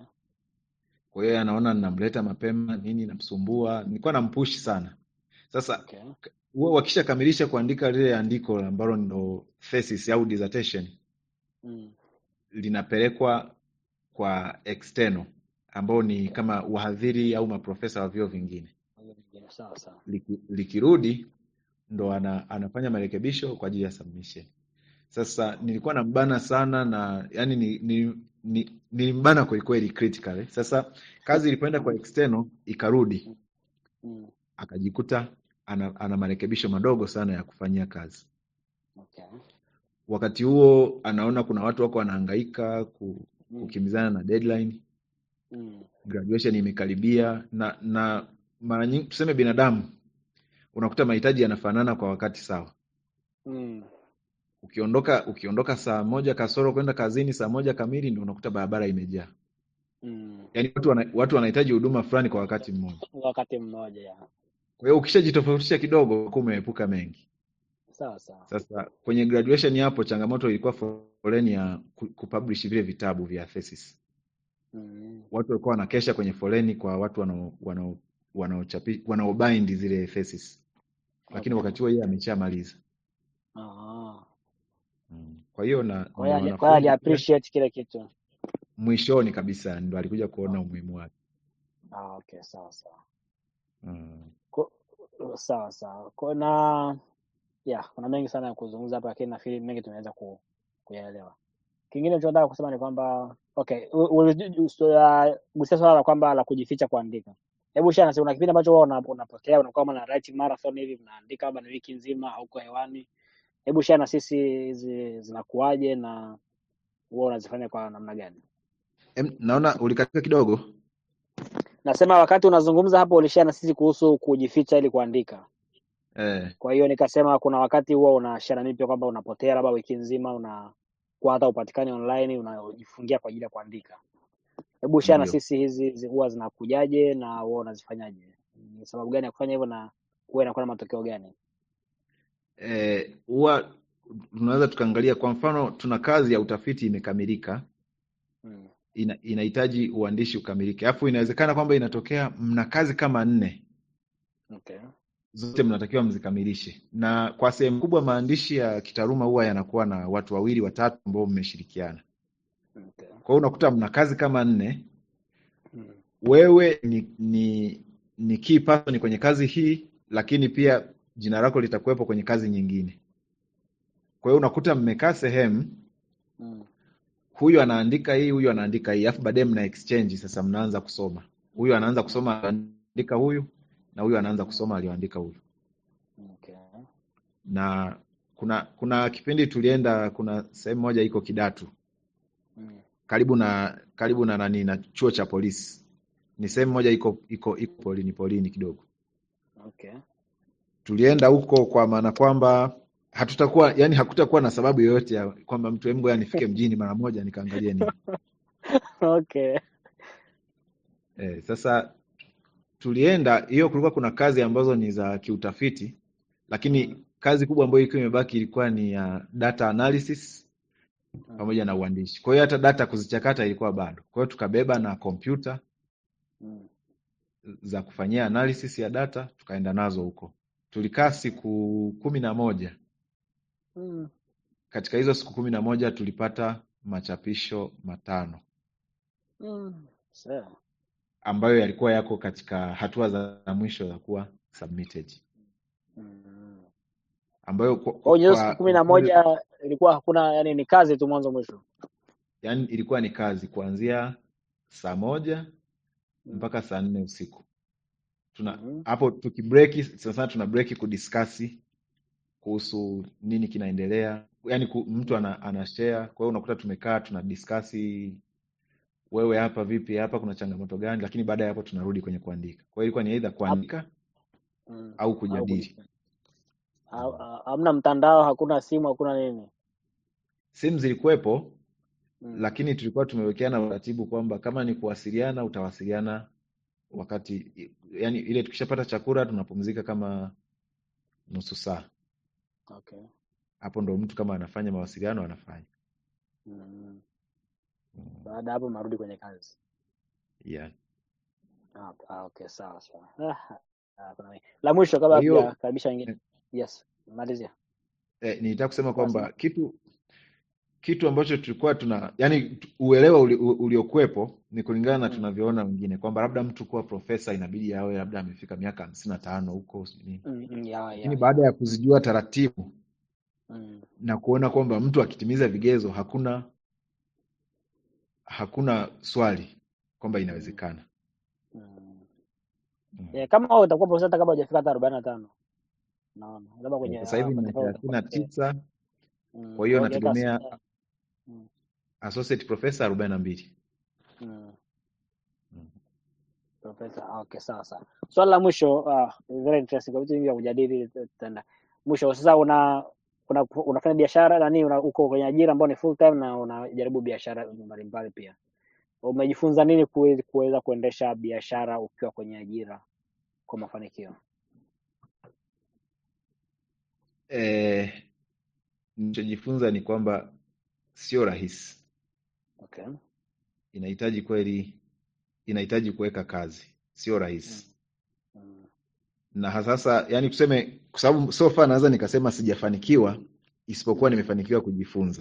Kwa hiyo anaona ninamleta mapema nini, namsumbua, nilikuwa nampush sana. Sasa Okay. huwa wakishakamilisha kuandika lile andiko ambalo ndo thesis au dissertation Mm. linapelekwa kwa external ambao ni kama wahadhiri au maprofesa wa vyuo vingine. Hiyo nyingine sawa sawa. Liki, likirudi ndo ana, anafanya marekebisho kwa ajili ya submission. Sasa nilikuwa nambana sana na yani ni, ni, ni, nilimbana kwelikweli critically. Sasa kazi ilipoenda kwa external ikarudi, Mm. akajikuta ana, ana marekebisho madogo sana ya kufanyia kazi. Okay. Wakati huo anaona kuna watu wako wanahangaika ku, Mm. kukimbizana na deadline, Mm. graduation imekaribia, na na mara nyingi tuseme binadamu unakuta mahitaji yanafanana kwa wakati sawa. Mm. Ukiondoka ukiondoka saa moja kasoro kwenda kazini saa moja kamili, ndio unakuta barabara imejaa. Mm. Yaani watu wana, watu wanahitaji huduma fulani kwa wakati mmoja. Wakati mmoja ya. Kwa hiyo ukishajitofautisha kidogo, unakuwa umeepuka mengi. Sawa sawa. Sasa kwenye graduation hapo, changamoto ilikuwa foleni ya ku- kupublish vile vitabu vya thesis. Mm. Watu walikuwa wanakesha kwenye foleni kwa watu wanao wanao wanaochapi wanaobind zile thesis, lakini Okay. wakati huo yeye ameshamaliza. Ah. Mm. Kwa hiyo na, Kwa na hiyo ali- kwa hiyo ali wanafunzi pia appreciate kile kitu. mwishoni kabisa ndo alikuja kuona umuhimu wake. Ah, okay, sawa sawa. Mm. Ko, sawa sawa. Kwa na yeah, kuna mengi sana ya kuzungumza hapa lakini nafikiri mengi tunaweza ku, kuyaelewa. Kingine tunachotaka kusema ni kwamba okay, gusia swala la kwamba la kujificha kuandika. Hebu shana, si una kipindi ambacho wewe una- unapokea unakuwa kama na writing marathon hivi mnaandika labda ni wiki nzima hauko hewani. Hebu shana sisi hizi zinakuwaje na wewe unazifanya kwa namna gani? Em, naona ulikatika kidogo. Nasema wakati unazungumza hapo ulishare na sisi kuhusu kujificha ili kuandika. Eh, Kwa hiyo nikasema kuna wakati huwa unashare na mimi pia kwamba unapotea labda wiki nzima una kwa hata upatikani online, unajifungia kwa ajili ya kuandika. Hebu share na Ndio. sisi hizi zi- huwa zinakujaje na wewe unazifanyaje? Ni sababu gani ya kufanya hivyo na huwa inakuwa na matokeo gani? Eh, huwa tunaweza tukaangalia kwa mfano, tuna kazi ya utafiti imekamilika, Mm. ina, inahitaji uandishi ukamilike, alafu inawezekana kwamba inatokea mna kazi kama nne, Okay. zote mnatakiwa mzikamilishe, na kwa sehemu kubwa maandishi ya kitaaluma huwa yanakuwa na watu wawili watatu ambao mmeshirikiana. Okay. Kwa hiyo unakuta mna kazi kama nne, Mm. wewe ni ni ni key person kwenye kazi hii, lakini pia jina lako litakuwepo kwenye kazi nyingine. Kwa hiyo unakuta mmekaa sehemu, Mm. huyu anaandika hii, huyu anaandika hii, alafu baadaye mna exchange. Sasa mnaanza kusoma, huyu anaanza kusoma aliandika huyu, na huyu anaanza kusoma aliyoandika huyu. Okay. Na kuna kuna kipindi tulienda, kuna sehemu moja iko Kidatu Mm. karibu na karibu na nani na chuo cha polisi, ni sehemu moja iko iko iko polini polini kidogo. Okay. tulienda huko kwa maana kwamba hatutakuwa yani hakutakuwa na sababu yoyote ya kwamba mtu hebu ngoja nifike mjini mara moja nikaangalie nini Okay. eh, sasa tulienda hiyo kulikuwa kuna kazi ambazo ni za kiutafiti lakini kazi kubwa ambayo ilikuwa imebaki ilikuwa ni ya data analysis Mm. pamoja na uandishi kwa hiyo hata data kuzichakata ilikuwa bado kwa hiyo tukabeba na kompyuta Mm. za kufanyia analysis ya data tukaenda nazo huko tulikaa siku kumi na moja Mm. katika hizo siku kumi na moja tulipata machapisho matano Mm. Sawa. ambayo yalikuwa yako katika hatua za mwisho za kuwa submitted Mm. ambayo kwa, Kwa hiyo hizo siku kwa, kumi na kwa upande- moja ilikuwa hakuna, yani ni kazi tu mwanzo mwisho. yani ilikuwa ni kazi kuanzia saa moja Mm. mpaka saa nne usiku tuna Mhm. hapo tukibreki sana sana tuna breki kudiskasi kuhusu nini kinaendelea yani ku, mtu ana, ana share kwa hiyo unakuta tumekaa tuna diskasi wewe hapa vipi hapa kuna changamoto gani lakini baada ya hapo tunarudi kwenye kuandika kwa hiyo ilikuwa ni aidha Hap- kuandika Mm. au Au kujadili kujifunza. Ha- ha- Hamna mtandao, hakuna simu, hakuna nini. simu zilikuwepo Mm. lakini tulikuwa tumewekeana uratibu kwamba kama ni kuwasiliana utawasiliana wakati yani ile tukishapata chakula tunapumzika kama nusu saa Okay. hapo ndo mtu kama anafanya mawasiliano anafanya Mm. Mm, Baada ya hapo mnarudi kwenye kazi. yeah. Ah, ah, okay, sawa sawa. Ah, ah, kuna nini. La mwisho kabla kwa hiyo hatujakaribisha wengine. eh, Yes, malizia. eh, nilitaka kusema Ulikuwa unasema? kwamba kitu kitu ambacho tulikuwa tuna yani tu- uelewa uli, u- uliokuwepo ni kulingana na Mm. tunavyoona wengine kwamba labda mtu kuwa profesa inabidi awe labda amefika miaka hamsini na tano huko sijui nini Mm, mm, ya, lakini ya, baada ya. ya kuzijua taratibu Mm. na kuona kwamba mtu akitimiza vigezo hakuna hakuna swali kwamba Mm. inawezekana Mm. mm. Yeah, kama wewe utakuwa profesa hata kabla hujafika hata arobaini na tano naona labda Eh, kwenye sasa hivi nina matokeo thelathini na utakuwa tisa mm. kwa hiyo ongeka nategemea asilimia mm. associate professor arobaini na mbili mm. mm. profesa ah, okay sawa sawa swali la mwisho uh, very interesting kwa vitu vingi vya kujadili tutaenda mwisho sasa una una unafanya biashara nani una, uko kwenye ajira ambayo ni full time na unajaribu biashara mbalimbali pia umejifunza nini kuwe- kuweza kuendesha biashara ukiwa kwenye ajira kwa mafanikio Eh, nilichojifunza ni kwamba sio rahisi, okay inahitaji kweli, inahitaji kuweka kazi, sio mm. rahisi Mm. na hasasa, yani tuseme, kwa sababu so far naweza nikasema sijafanikiwa, isipokuwa Mm. nimefanikiwa kujifunza.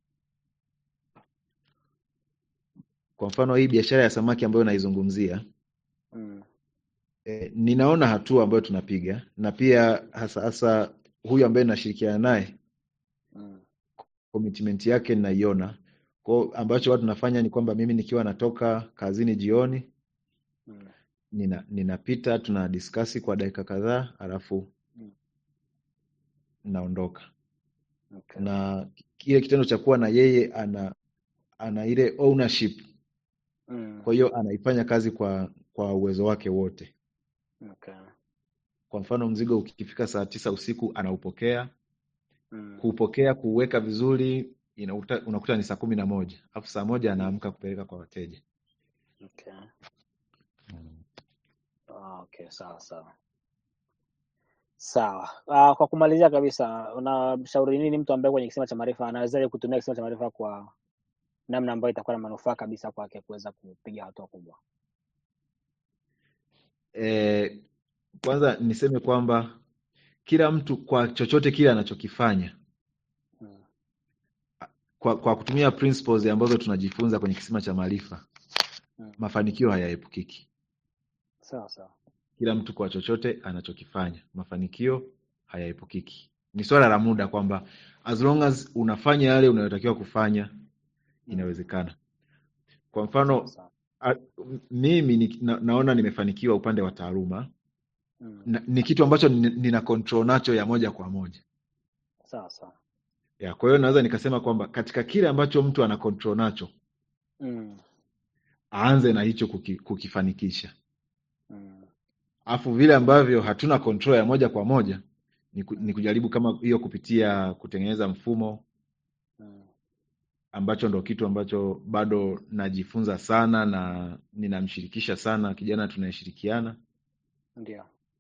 Kwa mfano hii biashara ya samaki ambayo naizungumzia Mm. eh, ninaona hatua ambayo tunapiga na pia hasa hasa huyu ambaye nashirikiana naye Mm. commitment yake ninaiona. Kwa ambacho watu tunafanya ni kwamba mimi nikiwa natoka kazini jioni Mm. nina ninapita tuna diskasi kwa dakika kadhaa alafu Mm. naondoka. Okay. Na kile kitendo cha kuwa na yeye ana ana ile ownership, Mm. kwa hiyo anaifanya kazi kwa kwa uwezo wake wote. Okay. Kwa mfano mzigo ukifika saa tisa usiku anaupokea, Mm. kuupokea, kuuweka vizuri, inakuta, unakuta ni saa kumi na moja alafu saa moja anaamka kupeleka kwa wateja Okay. mm. Ah, okay, sawa sawa. Sawa. Ah, kwa kumalizia kabisa, unamshauri nini mtu ambaye kwenye kisima cha maarifa anawezaje kutumia kisima cha maarifa kwa namna ambayo itakuwa na manufaa kabisa kwake kuweza kupiga hatua kubwa? E, kwanza niseme kwamba kila mtu kwa chochote kile anachokifanya Mm. kwa, kwa kutumia principles ambazo tunajifunza kwenye kisima cha maarifa Mm. mafanikio hayaepukiki Sawa sawa. kila mtu kwa chochote anachokifanya mafanikio hayaepukiki ni swala la muda kwamba as long as unafanya yale unayotakiwa kufanya Mm. inawezekana kwa Sawa mfano sawa. a, m- mimi ni, na, naona nimefanikiwa upande wa taaluma Mm. na, ni kitu ambacho ni- nina control nacho ya moja kwa moja Sawa sawa. ya kwa hiyo naweza nikasema kwamba katika kile ambacho mtu ana control nacho Mm. aanze na hicho kuki, kukifanikisha Mm. alafu vile ambavyo hatuna control ya moja kwa moja ni, ku, ni kujaribu kama hiyo kupitia kutengeneza mfumo Mm. ambacho ndo kitu ambacho bado najifunza sana na ninamshirikisha sana kijana tunayeshirikiana Ndio.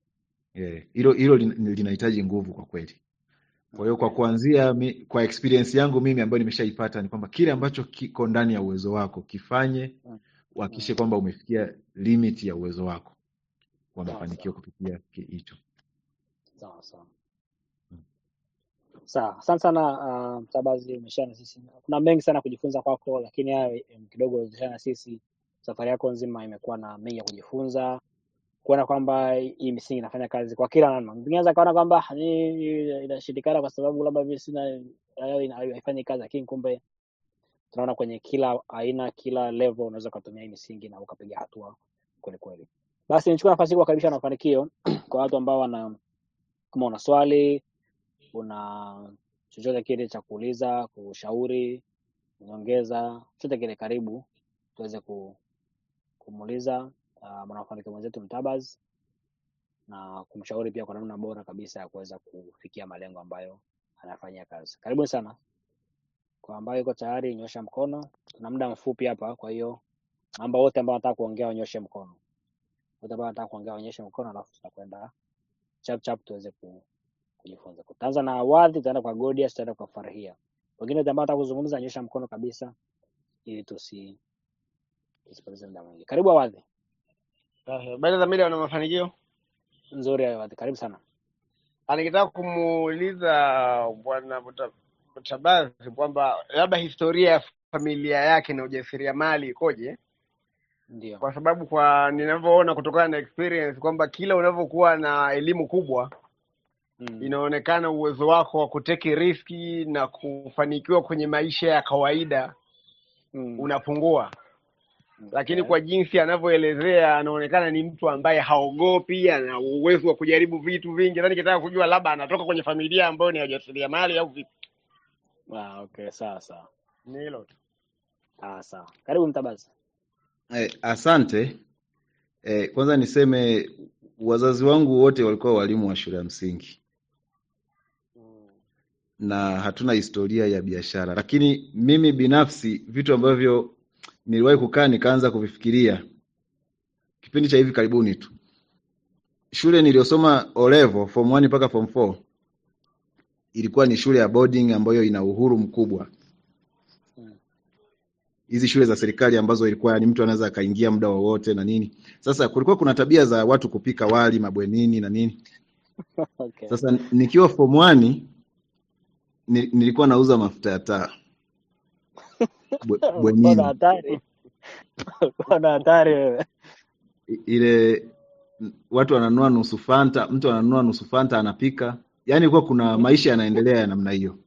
Eh, hilo hilo lin- linahitaji nguvu kwa kweli kwa hiyo kwa Okay. kuanzia mi, kwa experience yangu mimi ambayo nimeshaipata ni kwamba kile ambacho kiko ndani ya uwezo wako kifanye Mm. uhakikishe Mm. kwamba umefikia limit ya uwezo wako wa Sawa mafanikio sawa. kupitia ki- hicho Sawa sawa. Mm. Sawa, asante sana uh, Mtabazi, umeshare na sisi. Kuna mengi sana kujifunza kwako, lakini haya em, kidogo ulishare na sisi. Safari yako nzima imekuwa na mengi ya kujifunza, kuona kwamba hii misingi inafanya kazi kwa kila namna. Mwingine anaweza kaona kwamba "Ah, hii inashindikana kwa sababu labda mimi sina nayo ina- haifanyi kazi, lakini kumbe tunaona kwenye kila aina, kila level unaweza ukatumia hii misingi na ukapiga hatua kweli kweli. Basi nichukue nafasi hii kuwakaribisha na mafanikio kwa watu ambao wana kama una swali una chochote kile cha kuuliza, kushauri, nyongeza, chochote kile, karibu tuweze ku, kumuuliza uh, mwanamafanikio mwenzetu Mtabaz na kumshauri pia kwa namna bora kabisa ya kuweza kufikia malengo ambayo anafanyia kazi. Karibuni sana. Kwa ambayo yuko tayari, nyosha mkono. Tuna muda mfupi hapa, kwa hiyo naomba wote ambao wanataka kuongea wanyoshe mkono. Wote ambao wanataka kuongea wanyoshe mkono, alafu tutakwenda chap chap tuweze ku, kujifunza. Tutaanza na Awadhi, tutaenda kwa Godius, tutaenda kwa Farhia. Wengine wote ambao wanataka kuzungumza, nyosha mkono kabisa, ili tusi tusipoteze muda mwingi. Karibu Awadhi. Sasa, Habari za mida wana mafanikio. Nzuri Awadhi, karibu sana. Ah, Nikitaka kumuuliza bwana Muta- Mutabazi kwamba labda historia ya familia yake na ujasiriamali ikoje, Ndio. kwa sababu kwa ninavyoona kutokana na experience kwamba kila unavyokuwa na elimu kubwa Mm. inaonekana uwezo wako wa kuteki riski na kufanikiwa kwenye maisha ya kawaida Mm. unapungua, lakini Okay. kwa jinsi anavyoelezea anaonekana ni mtu ambaye haogopi, ana uwezo wa kujaribu vitu vingi. Sasa nikitaka kujua labda anatoka kwenye familia ambayo ni ya ujasiriamali au vipi. Ah, okay, sawa sawa. Ni hilo tu. Ah, sawa. Karibu Mtabazi. eh, asante eh, kwanza niseme wazazi wangu wote walikuwa walimu wa shule ya msingi Mm. na hatuna historia ya biashara lakini mimi binafsi vitu ambavyo niliwahi kukaa nikaanza kuvifikiria kipindi cha hivi karibuni tu shule niliyosoma olevo form 1 mpaka form 4 ilikuwa ni shule ya boarding ambayo ina uhuru mkubwa Mm. hizi shule za serikali ambazo ilikuwa ni mtu anaweza akaingia muda wowote na nini sasa kulikuwa kuna tabia za watu kupika wali mabwenini na nini Okay. sasa nikiwa form 1 ni- nilikuwa nauza mafuta ya taa bwe- Ulikuwa na bwenini hatari. Ulikuwa na hatari wewe. I- ile n- watu wananunua nusu fanta mtu ananunua nusu fanta anapika yaani kuwa kuna maisha yanaendelea ya namna hiyo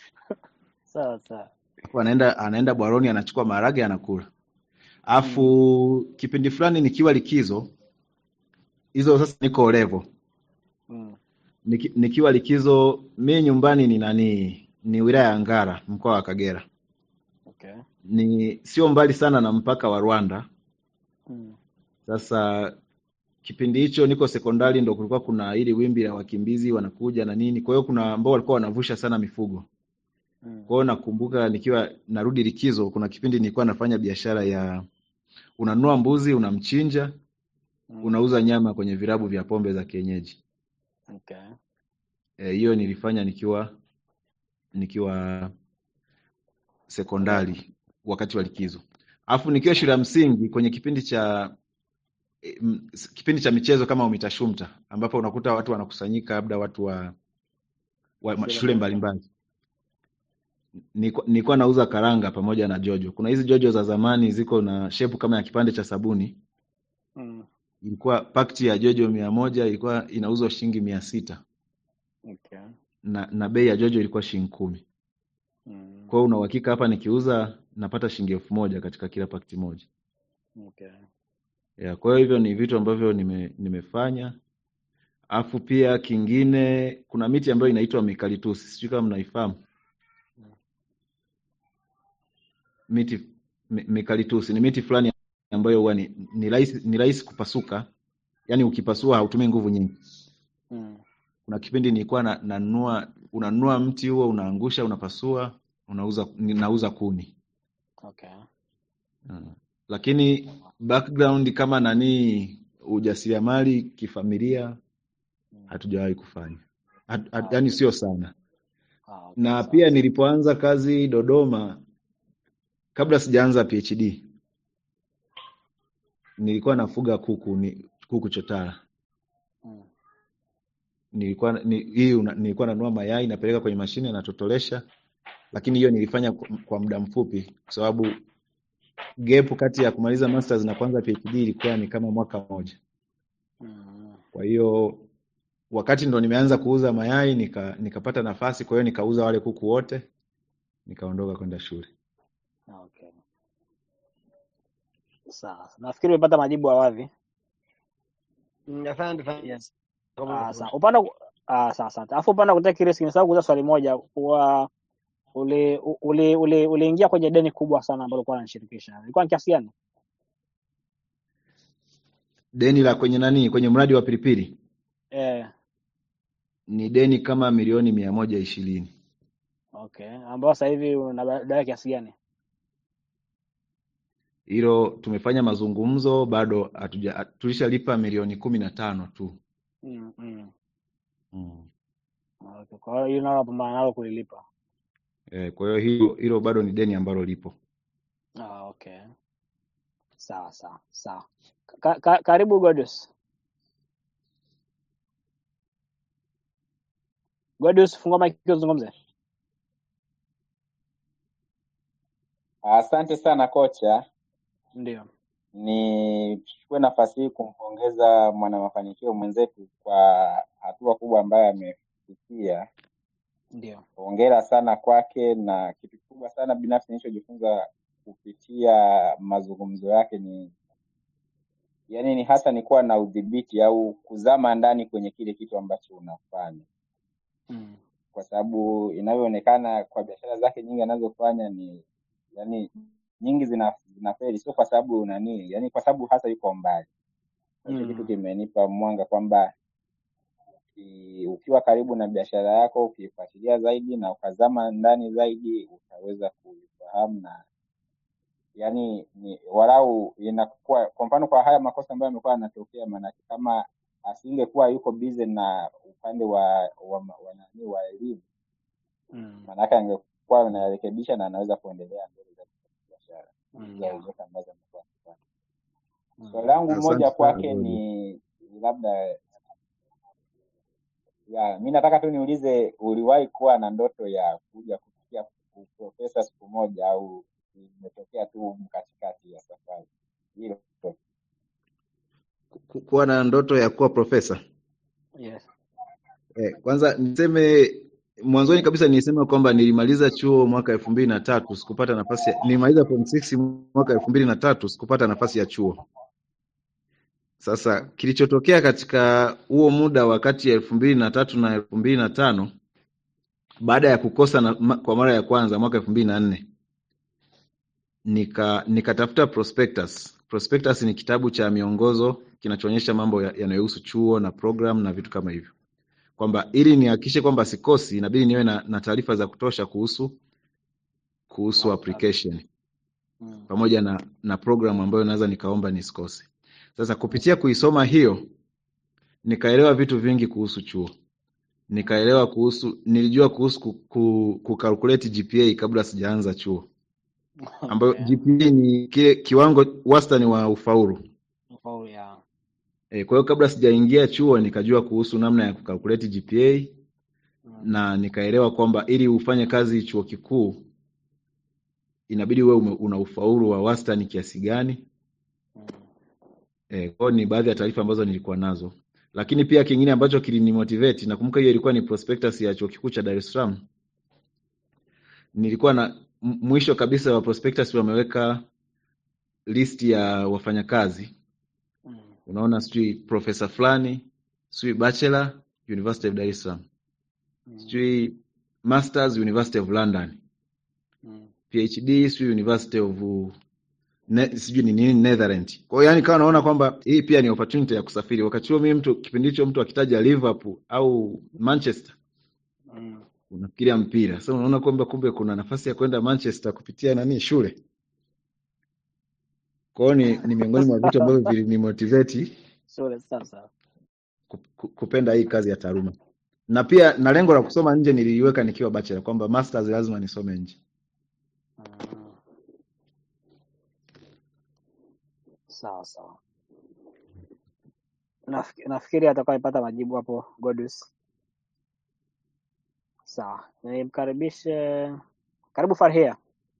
Sawa sawa. Alafu anaenda anaenda bwaroni anachukua maharage anakula Mm. alafu kipindi fulani nikiwa likizo hizo sasa niko level Mm. Niki, nikiwa likizo mi nyumbani ni nani ni wilaya ya Ngara mkoa wa Kagera Okay. ni sio mbali sana na mpaka wa Rwanda Mm. sasa kipindi hicho niko sekondari ndo kulikuwa kuna ili wimbi la wakimbizi wanakuja na nini kwa hiyo kuna ambao walikuwa wanavusha sana mifugo Mm. Kwa hiyo nakumbuka nikiwa narudi likizo, kuna kipindi nilikuwa nafanya biashara ya unanunua mbuzi, unamchinja, Mm. unauza nyama kwenye virabu vya pombe za kienyeji. Okay. Eh, hiyo nilifanya nikiwa nikiwa sekondari wakati wa likizo. Alafu nikiwa shule ya msingi kwenye kipindi cha eh, m- s- kipindi cha michezo kama UMITASHUMTA ambapo unakuta watu wanakusanyika labda watu wa, wa ma- Shule shule mbalimbali. mbalimbali. Nilikuwa nilikuwa nauza karanga pamoja na jojo. Kuna hizi jojo za zamani ziko na shepu kama ya kipande cha sabuni. Mm. Ilikuwa pakti ya jojo mia moja ilikuwa inauzwa shilingi mia sita Okay. na, na bei ya jojo ilikuwa shilingi kumi. Mm. Kwa hiyo una uhakika hapa nikiuza napata shilingi elfu moja katika kila pakti moja. Okay. Ya, kwa hiyo hivyo ni vitu ambavyo nime, nimefanya. Alafu pia kingine kuna miti ambayo inaitwa mikalitusi, sijui kama mnaifahamu. Miti mi- mikalitusi ni miti fulani ambayo huwa ni ni rahisi ni rahisi kupasuka, yaani ukipasua hautumii nguvu nyingi. Mm. Kuna kipindi nilikuwa na, nanunua unanunua mti huo unaangusha, unapasua, unauza ninauza kuni. Okay. Mm. Lakini background kama nani ujasiriamali kifamilia Mm. hatujawahi kufanya hat, Ah, hat, yani okay. sio sana Ah, okay. na Sawa pia sawa. nilipoanza kazi Dodoma kabla sijaanza PhD nilikuwa nafuga kuku ni, kuku chotara Mm. nilikuwa ni, hii una, nilikuwa nanunua mayai napeleka kwenye mashine natotolesha lakini hiyo nilifanya kwa, kwa muda mfupi kwa sababu gap kati ya kumaliza masters na kuanza PhD ilikuwa ni kama mwaka mmoja Mm. kwa hiyo wakati ndo nimeanza kuuza mayai nika nikapata nafasi kwa hiyo nikauza wale kuku wote nikaondoka kwenda shule Okay. Sawa. Nafikiri umepata majibu awadhi. Mm, Asante sana Yes. kwa Ah, majibu. sawa. Upande wa- ah, sawa asante. Alafu upande wa kutaka risk nimesahau kuuliza swali moja kwa uli uli uli uliingia kwenye deni kubwa sana ambalo ulikuwa unanishirikisha. Ilikuwa ni kiasi gani? deni la kwenye nani kwenye mradi wa pilipili Eh, ni deni kama milioni mia moja ishirini okay. Ambao sasa hivi unadai kiasi gani? hilo tumefanya mazungumzo bado hatuja tulishalipa milioni kumi na tano tu Mm, mm. mm. Okay. Kwa hiyo hilo nalo pambana nalo kulilipa. e, kwa hiyo hilo hilo bado ni deni ambalo lipo Ah, okay. Sawa sawa sawa. Ka, ka, karibu Godus. Godus, fungua mic uzungumze. Asante sana kocha, Ndio. nichukue nafasi hii kumpongeza mwanamafanikio mwenzetu kwa hatua kubwa ambayo amefikia. Ndio. Hongera sana kwake, na kitu kikubwa sana binafsi nilichojifunza kupitia mazungumzo yake ni yani, ni hasa ni kuwa na udhibiti au kuzama ndani kwenye kile kitu ambacho unafanya, Mm. kwa sababu inavyoonekana kwa biashara zake nyingi anazofanya ni yani nyingi zina zinafeli, sio kwa sababu nani, yani kwa sababu hasa yuko mbali. Na Hicho kitu Mm. kimenipa mwanga kwamba uki- ukiwa karibu na biashara yako, ukiifuatilia zaidi na ukazama ndani zaidi, utaweza kuifahamu na yani ni walau inakuwa kwa mfano kwa haya makosa ambayo yamekuwa yanatokea, maanake kama asingekuwa yuko busy na upande wa wa, wa, nani wa elimu, Mm. maanake angekuwa anarekebisha na anaweza kuendelea mbele za biashara Mm. hizo Yeah. zote ambazo amekuwa akifanya. Mm. Swali langu asante moja sana kwake Godi. ni labda ya mi nataka tu niulize, uliwahi kuwa na ndoto ya kuja kufikia uprofesa siku moja au imetokea tu katikati ya safari? Hilo tu. Ku- kuwa na ndoto ya kuwa profesa Yes. eh, kwanza niseme mwanzoni kabisa nilisema kwamba nilimaliza chuo mwaka elfu mbili na tatu sikupata nafasi ya, nilimaliza form six mwaka elfu mbili na tatu sikupata nafasi ya chuo Sasa kilichotokea katika huo muda wa kati ya elfu mbili na tatu na elfu mbili na tano baada ya kukosa na, ma, kwa mara ya kwanza mwaka elfu mbili na nne nika nikatafuta prospectus. Prospectus ni kitabu cha miongozo kinachoonyesha mambo ya- yanayohusu chuo na program na vitu kama hivyo, kwamba ili nihakikishe kwamba sikosi, inabidi niwe na, na taarifa za kutosha kuhusu kuhusu application Mm. pamoja na na program ambayo naweza nikaomba nisikose. Sasa kupitia kuisoma hiyo nikaelewa vitu vingi kuhusu chuo, nikaelewa kuhusu, nilijua kuhusu ku, ku, kucalculate GPA kabla sijaanza chuo, ambayo Okay. GPA ni kile kiwango wastani wa ufaulu. Ufaulu ya E, kwa hiyo kabla sijaingia chuo nikajua kuhusu namna ya kucalculate GPA mm. na nikaelewa kwamba ili ufanye kazi chuo kikuu inabidi uwe ume- una ufaulu wa wastani kiasi gani. Mm. E, kwa hiyo ni baadhi ya taarifa ambazo nilikuwa nazo, lakini pia kingine ambacho kilinimotivate, nakumbuka hiyo ilikuwa ni prospectus ya chuo kikuu cha Dar es Salaam. Nilikuwa na m- mwisho kabisa wa prospectus wameweka list ya wafanyakazi, Mm. unaona, sijui profesa fulani, sijui bachelor University of Dar es Salaam, Mm. sijui masters University of London, Mm. PhD sijui University of ne, sijui ni nini Netherlands. Kwa hiyo yani kawa naona kwamba hii pia ni opportunity ya kusafiri. Wakati huo mimi mtu kipindi hicho mtu akitaja Liverpool au Manchester Mm. unafikiria mpira. Sasa unaona kwamba kumbe kuna nafasi ya kwenda Manchester kupitia nani shule. Kwa hiyo ni, ni miongoni mwa vitu ambavyo vilinimotivate Shule sasa. ku- ku- kupenda hii kazi ya taaluma. Na pia na lengo la kusoma nje niliiweka nikiwa bachelor kwamba masters lazima nisome nje. Mm. Sawa sawa. Nafikiri, nafikiri atakayepata majibu hapo Godus. Sawa, nimkaribishe. Karibu Farhia.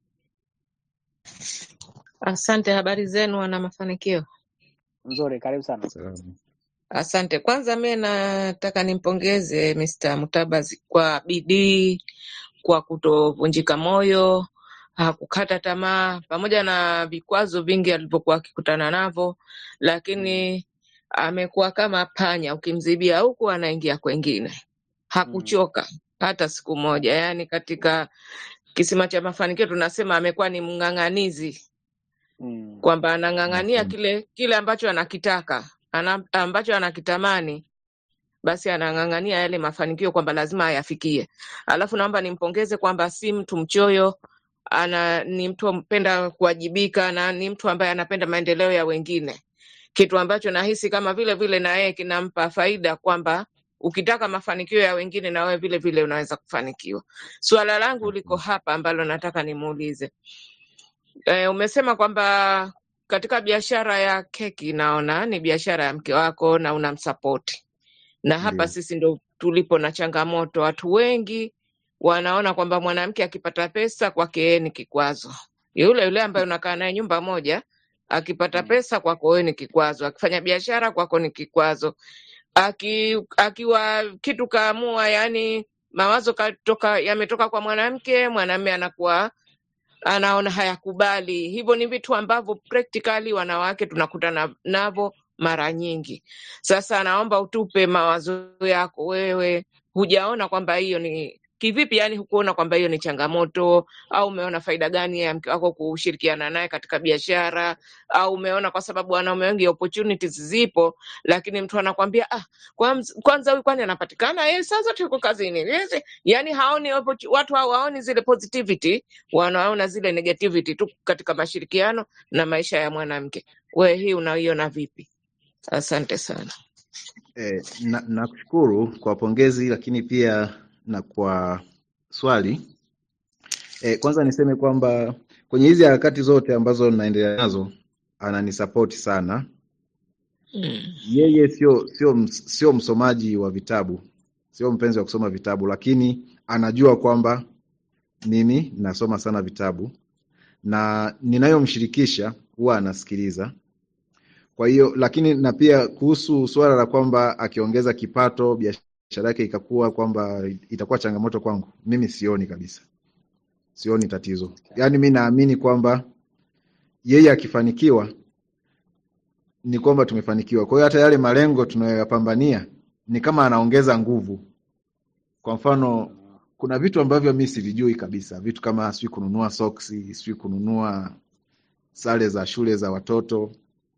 Asante, habari zenu wana mafanikio. Nzuri, karibu sana. Salamu. Asante. Kwanza mie nataka nimpongeze Mr. Mutabazi kwa bidii, kwa kutovunjika moyo, hakukata tamaa, pamoja na vikwazo vingi alivyokuwa akikutana navyo, Mm. lakini amekuwa kama panya, ukimzibia huku anaingia kwengine. Mm. Hakuchoka hata siku moja. Yaani katika kisima cha mafanikio tunasema amekuwa ni mng'ang'anizi Mm. kwamba anang'ang'ania Okay. kile kile ambacho anakitaka ana, ambacho anakitamani basi anang'ang'ania yale mafanikio kwamba lazima ayafikie. Alafu naomba nimpongeze kwamba si mtu mchoyo, ana ni mtu mpenda kuwajibika na ni mtu ambaye anapenda maendeleo ya wengine, kitu ambacho nahisi kama vile vile na yeye kinampa faida kwamba ukitaka mafanikio ya wengine na wewe vile vile unaweza kufanikiwa. Suala langu liko Okay. hapa ambalo nataka nimuulize. E, umesema kwamba katika biashara ya keki naona ni biashara ya mke wako na unamsapoti, na hapa Ndio. sisi ndo tulipo na changamoto. Watu wengi wanaona kwamba mwanamke akipata pesa kwake yeye ni kikwazo. Yule yule ambaye unakaa naye nyumba moja akipata Mm. pesa kwako wewe ni kikwazo, akifanya biashara kwako ni kikwazo, aki, akiwa kitu kaamua, yani mawazo katoka yametoka kwa mwanamke, mwanamume anakuwa anaona hayakubali. Hivyo ni vitu ambavyo practically wanawake tunakutana navyo mara nyingi. Sasa naomba utupe mawazo yako wewe, hujaona kwamba hiyo ni kivipi? Yani hukuona kwamba hiyo ni changamoto, au umeona faida gani ya mke wako kushirikiana naye katika biashara, au umeona kwa sababu wanaume wengi opportunities zipo, lakini mtu anakwambia ah, kwanza kwanza huyu kwani anapatikana yeye saa zote yuko kazini, Yes, yani haoni opportu- watu hawaoni zile positivity wanaona zile negativity tu katika mashirikiano na maisha ya mwanamke. Wewe hii unaiona vipi? Asante sana. Eh, na nakushukuru kwa pongezi lakini pia na kwa swali. Eh, kwanza niseme kwamba kwenye hizi harakati zote ambazo naendelea nazo ananisapoti sana. Mm. Yeye sio sio ms- sio msomaji wa vitabu, sio mpenzi wa kusoma vitabu, lakini anajua kwamba mimi nasoma sana vitabu na ninayomshirikisha huwa anasikiliza. Kwa hiyo lakini na pia kuhusu suala la kwamba akiongeza kipato biashara yake ikakuwa kwamba itakuwa changamoto kwangu, mimi sioni kabisa, sioni tatizo. Okay. Yaani mi naamini kwamba yeye akifanikiwa ni kwamba tumefanikiwa. Kwa hiyo hata yale malengo tunayoyapambania ni kama anaongeza nguvu. Kwa mfano, Mm. kuna vitu ambavyo mi sivijui kabisa, vitu kama sijui kununua soksi, sijui kununua sare za shule za watoto,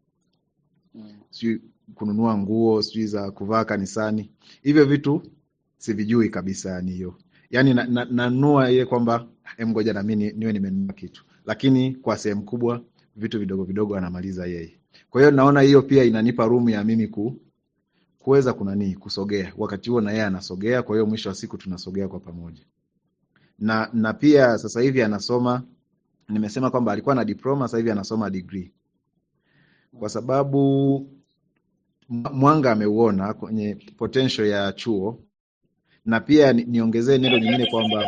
Mm. sijui kununua nguo sijui za kuvaa kanisani. Hivyo vitu sivijui kabisa, yani hiyo yani nanunua na, nanunua ile kwamba em, ngoja na mimi niwe nimenunua kitu, lakini kwa sehemu kubwa vitu vidogo vidogo anamaliza yeye. Kwa hiyo naona hiyo pia inanipa room ya mimi ku kuweza kunanii kusogea, wakati huo na yeye anasogea, kwa hiyo mwisho wa siku tunasogea kwa pamoja. Na na pia sasa hivi anasoma, nimesema kwamba alikuwa na diploma, sasa hivi anasoma degree, kwa sababu mwa- mwanga ameuona kwenye potential ya chuo, na pia ni- niongezee neno lingine kwamba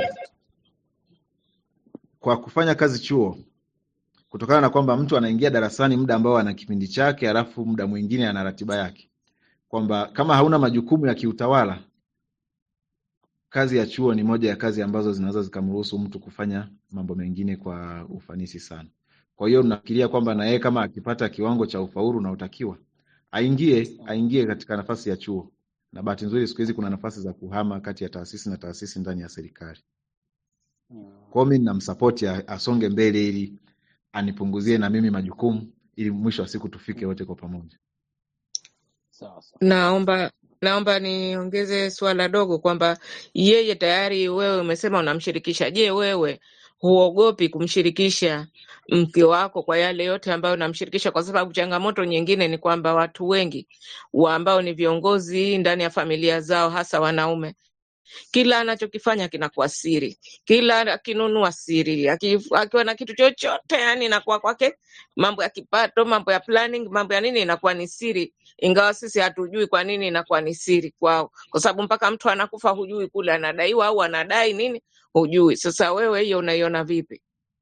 kwa kufanya kazi chuo kutokana na kwamba mtu anaingia darasani muda ambao ana kipindi chake, alafu muda mwingine ana ratiba yake, kwamba kama hauna majukumu ya kiutawala, kazi ya chuo ni moja ya kazi ambazo zinaweza zikamruhusu mtu kufanya mambo mengine kwa ufanisi sana. Kwa hiyo nafikiria kwamba na yeye kama akipata kiwango cha ufaulu unaotakiwa aingie aingie katika nafasi ya chuo, na bahati nzuri siku hizi kuna nafasi za kuhama kati ya taasisi na taasisi ndani ya serikali. Kwa hiyo mimi namsapoti a- asonge mbele ili anipunguzie na mimi majukumu ili mwisho wa siku tufike wote kwa pamoja. Sawa sawa. Naomba naomba niongeze swala dogo kwamba yeye tayari wewe umesema unamshirikisha. Je, wewe huogopi kumshirikisha mke wako kwa yale yote ambayo unamshirikisha? Kwa sababu changamoto nyingine ni kwamba watu wengi wa ambao ni viongozi ndani ya familia zao, hasa wanaume, kila anachokifanya kinakuwa siri, kila akinunua siri, aki- akiwa na kitu chochote, yani inakuwa kwake mambo ya kipato, mambo ya planning, mambo ya nini inakuwa ni siri, ingawa sisi hatujui kwa nini inakuwa ni siri kwao, kwa sababu mpaka mtu anakufa hujui kule anadaiwa au anadai nini, hujui. Sasa wewe hiyo unaiona vipi?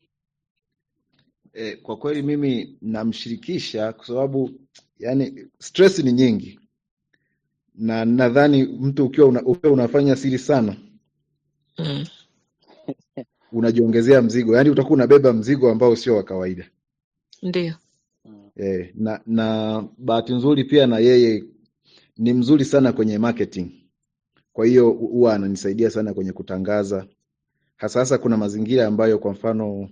E, kwa kweli mimi namshirikisha kwa sababu yani stress ni nyingi, na nadhani mtu ukiwa, una, ukiwa unafanya siri sana Mm. unajiongezea mzigo, yani utakuwa unabeba mzigo ambao sio wa kawaida. Ndio. E, na na bahati nzuri pia na yeye ni mzuri sana kwenye marketing, kwa hiyo huwa ananisaidia sana kwenye kutangaza, hasa hasa kuna mazingira ambayo kwa mfano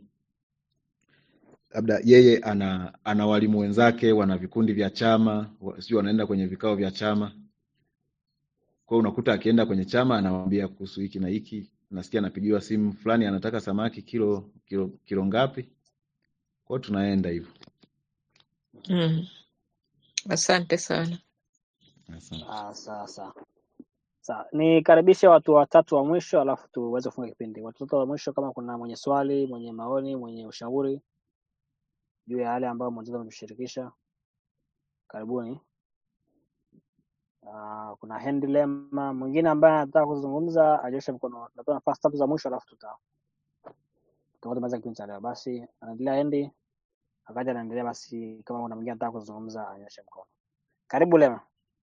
labda yeye ana ana walimu wenzake wana vikundi vya chama, wa- sijui wanaenda kwenye vikao vya chama. Kwa hiyo unakuta akienda kwenye chama anawaambia kuhusu hiki na hiki, nasikia anapigiwa simu fulani, anataka samaki kilo kilo kilo ngapi. Kwa hiyo tunaenda hivyo. Mm. Asante sana. Asante. Ah, sawa sawa. Sawa, nikaribishe watu watatu wa mwisho alafu tuweze kufunga kipindi. Watu watatu wa mwisho, kama kuna mwenye swali, mwenye maoni, mwenye ushauri juu ya yale ambayo mwenzetu ametushirikisha, karibuni. Uh, kuna Henry Lema mwingine ambaye anataka kuzungumza, anyoshe mkono. Natoa nafasi tatu za mwisho alafu tuta tutamaliza kipindi cha leo. Basi anaendelea Henry, akaja anaendelea. Basi kama kuna mwingine anataka kuzungumza, anyoshe mkono. Karibu Lema.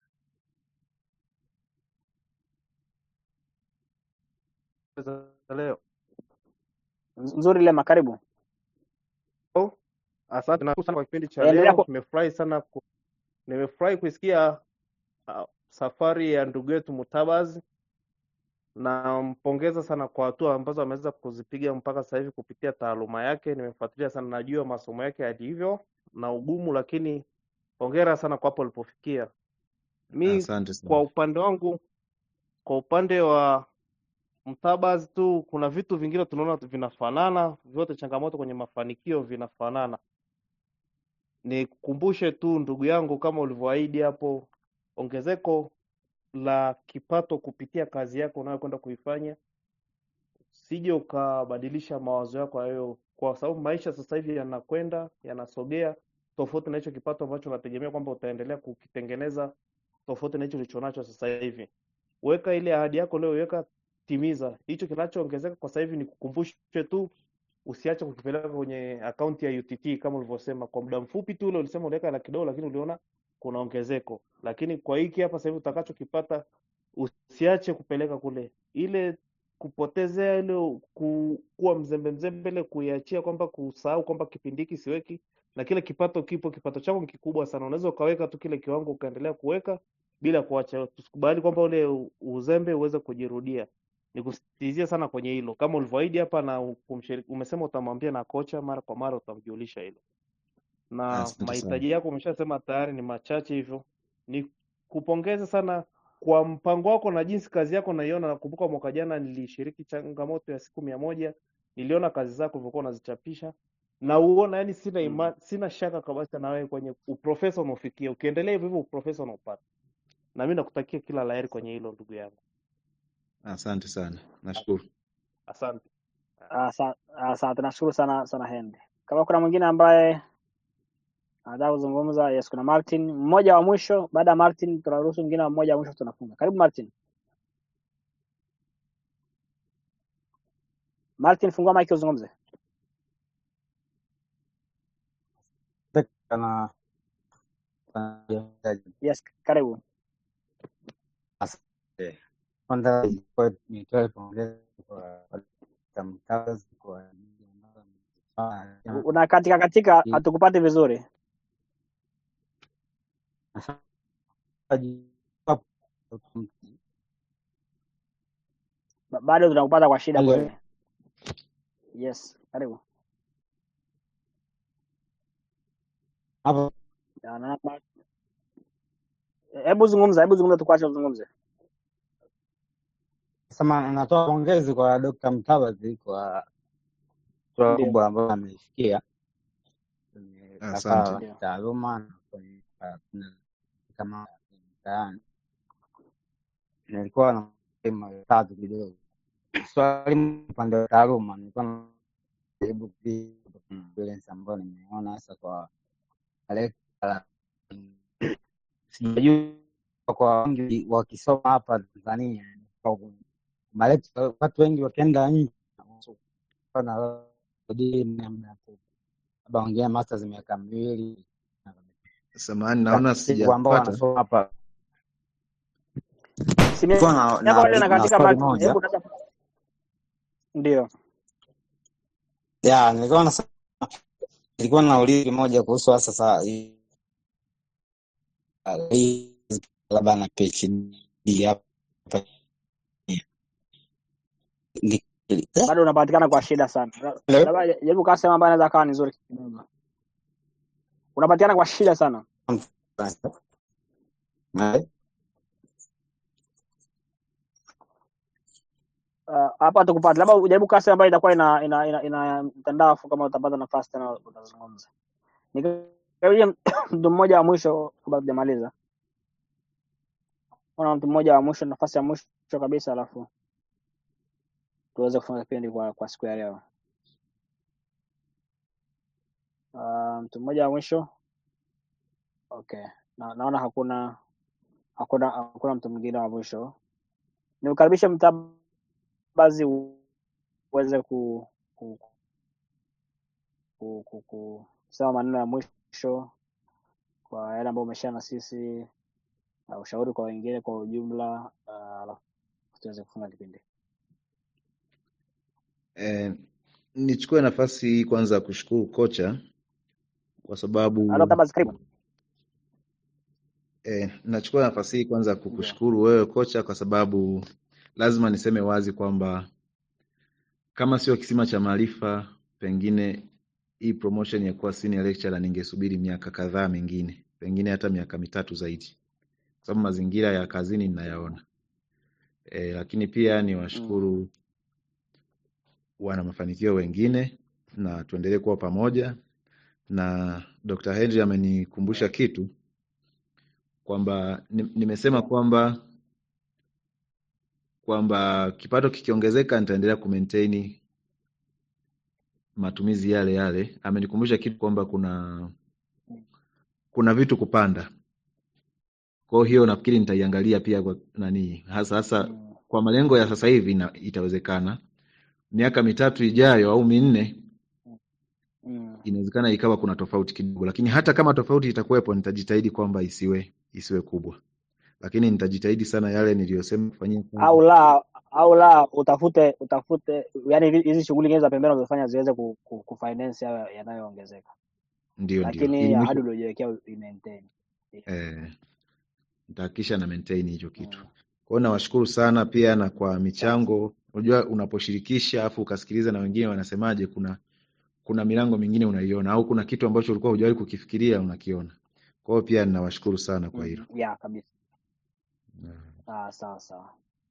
za leo. Nz- Nzuri Lema, karibu. Oh, asante na sana kwa kipindi cha Endelea leo. ku... Nimefurahi sana ku, nimefurahi kuisikia uh, safari ya ndugu yetu Mutabazi. Nampongeza sana kwa hatua ambazo ameweza kuzipiga mpaka sasa hivi kupitia taaluma yake. Nimefuatilia sana, najua masomo yake yalivyo na ugumu, lakini hongera sana kwa hapo alipofikia. Mi Asante kwa sana. upande wangu, kwa upande wa Mtabazi tu kuna vitu vingine tunaona vinafanana, vyote changamoto kwenye mafanikio vinafanana. Nikukumbushe tu ndugu yangu, kama ulivyoahidi hapo, ongezeko la kipato kupitia kazi yako unayokwenda kuifanya, usije ukabadilisha mawazo yako hayo, kwa sababu maisha sasa hivi yanakwenda yanasogea tofauti na hicho kipato ambacho unategemea kwamba utaendelea kukitengeneza tofauti na hicho ulichonacho sasa hivi. Weka ile ahadi yako leo, weka timiza. Hicho kinachoongezeka kwa sasa hivi ni kukumbushe tu, usiache kukipeleka kwenye akaunti ya UTT kama ulivyosema. Kwa muda mfupi tu ule ulisema uliweka laki dogo, lakini uliona kuna ongezeko. Lakini kwa hiki hapa sasa hivi utakachokipata usiache kupeleka kule, ile kupotezea ile ku, kuwa mzembe mzembe, ile kuiachia kwamba kusahau kwamba kipindi hiki siweki, na kile kipato kipo, kipato chako ni kikubwa sana, unaweza ukaweka tu kile kiwango ukaendelea kuweka bila kuacha. Tusikubali kwamba ule u- uzembe uweze kujirudia. Nikusisitizie sana kwenye hilo, kama ulivyoahidi hapa na kumshiriki, umesema utamwambia na kocha mara kwa mara, utamjulisha hilo na Asante sana. mahitaji yako umeshasema tayari ni machache, hivyo ni kupongeza sana kwa mpango wako na jinsi kazi yako naiona. Nakumbuka mwaka jana nilishiriki changamoto ya siku mia moja niliona kazi zako ulivyokuwa unazichapisha na uona, yani sina Mm. ima, sina shaka kabisa na wewe kwenye uprofesa unaofikia. Ukiendelea hivyo hivyo uprofesa unaopata, na mimi nakutakia kila laheri kwenye hilo ndugu yangu, Asante sana, nashukuru. asante. Asa- Asante, nashukuru sana sana Henry. Kama kuna mwingine ambaye anataka kuzungumza, yes, kuna Martin mmoja wa mwisho. Baada ya Martin tunaruhusu mwingine wa mmoja wa mwisho, tunafunga. Karibu Martin. Martin, fungua mic uzungumze. na Yes, karibu. asante. Kwanza nitoe nitoe pongezi kwa kwa mkazi kwa ajili ambayo amefanya. Una katika katika, hatukupati vizuri. Ba- Bado tunakupata kwa shida Halo. kweli. Yes, karibu. Hapo Ya, na- na- Hebu zungumza, hebu zungumza, tukuache uzungumze. sema natoa pongezi kwa Dr. Mtabazi kwa hatua Ndio. kubwa ambayo ameifikia kwenye Asante. safari Ndio. ya taaluma na kwenye na- kama mtaani. Nilikuwa na maswali matatu kidogo. Swali upande wa taaluma, nilikuwa najaribu kupata experience ambayo nimeona hasa kwa lecturer. Sijajua kwa wengi wakisoma hapa Tanzania kwa malecturer, watu wengi wakienda nje na labda wengine masters miaka miwili Samahani, naona siku ambao sijapata. wanasoma hapa Simu nilikuwa na, yako na, bado na inakatika swali Martin. moja Hebu dada. Ndio. ya nilikuwa na nilikuwa nauliza moja kuhusu hasa saa hii hii labda na PhD hapa Ni- eh, Bado unapatikana kwa shida sana. hello? Labda jaribu kaa sehemu ambayo inaweza kawa ni nzuri kidogo. Unapatikana kwa shida sana. Eh, Uh, hapa tukupata. Labda ujaribu kaa sehemu ambayo itakuwa ina ina ina, ina mtandao afu kama utapata nafasi tena utazungumza. Nikaje mtu mmoja wa mwisho kabla tujamaliza. Kuna mtu mmoja wa mwisho, nafasi ya mwisho kabisa, alafu tuweze kufunga kipindi kwa kwa siku ya leo. Uh, mtu mmoja wa mwisho. Okay. Na, naona hakuna hakuna hakuna mtu mwingine wa mwisho. Niukaribishe Mtabazi u- uweze ku, ku, ku, ku, ku, kusema maneno ya mwisho kwa yale ambayo umeshare na sisi na ushauri kwa wengine kwa ujumla, uh, alafu tuweze kufunga kipindi. Eh, nichukue nafasi hii kwanza kushukuru kocha kwa sababu Halo Mtabazi, karibu. eh, nachukua nafasi hii kwanza Ndio. kukushukuru wewe kocha kwa sababu lazima niseme wazi kwamba kama sio kisima cha maarifa, pengine hii promotion ya kuwa senior lecturer ningesubiri miaka kadhaa mingine, pengine hata miaka mitatu zaidi, kwa sababu mazingira ya kazini ninayaona. E, lakini pia Mm. niwashukuru wana mafanikio wengine na tuendelee kuwa pamoja, na Dr. Henry amenikumbusha kitu kwamba ni- nimesema kwamba kwamba kipato kikiongezeka nitaendelea kumaintain matumizi yale yale. Amenikumbusha kitu kwamba kuna kuna vitu kupanda. Kwa hiyo nafikiri nitaiangalia pia kwa nani hasa hasa Mm. kwa malengo ya sasa hivi na, itawezekana miaka mitatu ijayo au minne Mm. inawezekana ikawa kuna tofauti kidogo, lakini hata kama tofauti itakuwepo, nitajitahidi kwamba isiwe isiwe kubwa, lakini nitajitahidi sana yale niliyosema kufanyia kazi. Au la au la utafute utafute, yani hizi shughuli nyingine za pembeni unazofanya ziweze ku, ku, kufinance hayo yanayoongezeka, Ndio, ndio, lakini ili ahadi mwisho uliojiwekea uimaintain. eh, nitahakikisha na maintain hicho kitu. Mm. Kwa hiyo nawashukuru sana pia na kwa michango. Unajua, unaposhirikisha afu ukasikiliza na wengine wanasemaje, kuna kuna milango mingine unaiona, au kuna kitu ambacho ulikuwa hujawahi kukifikiria unakiona. Kwa hiyo pia ninawashukuru sana kwa Mm. hilo. Yeah, kabisa. Mm. Ah, sawa sawa.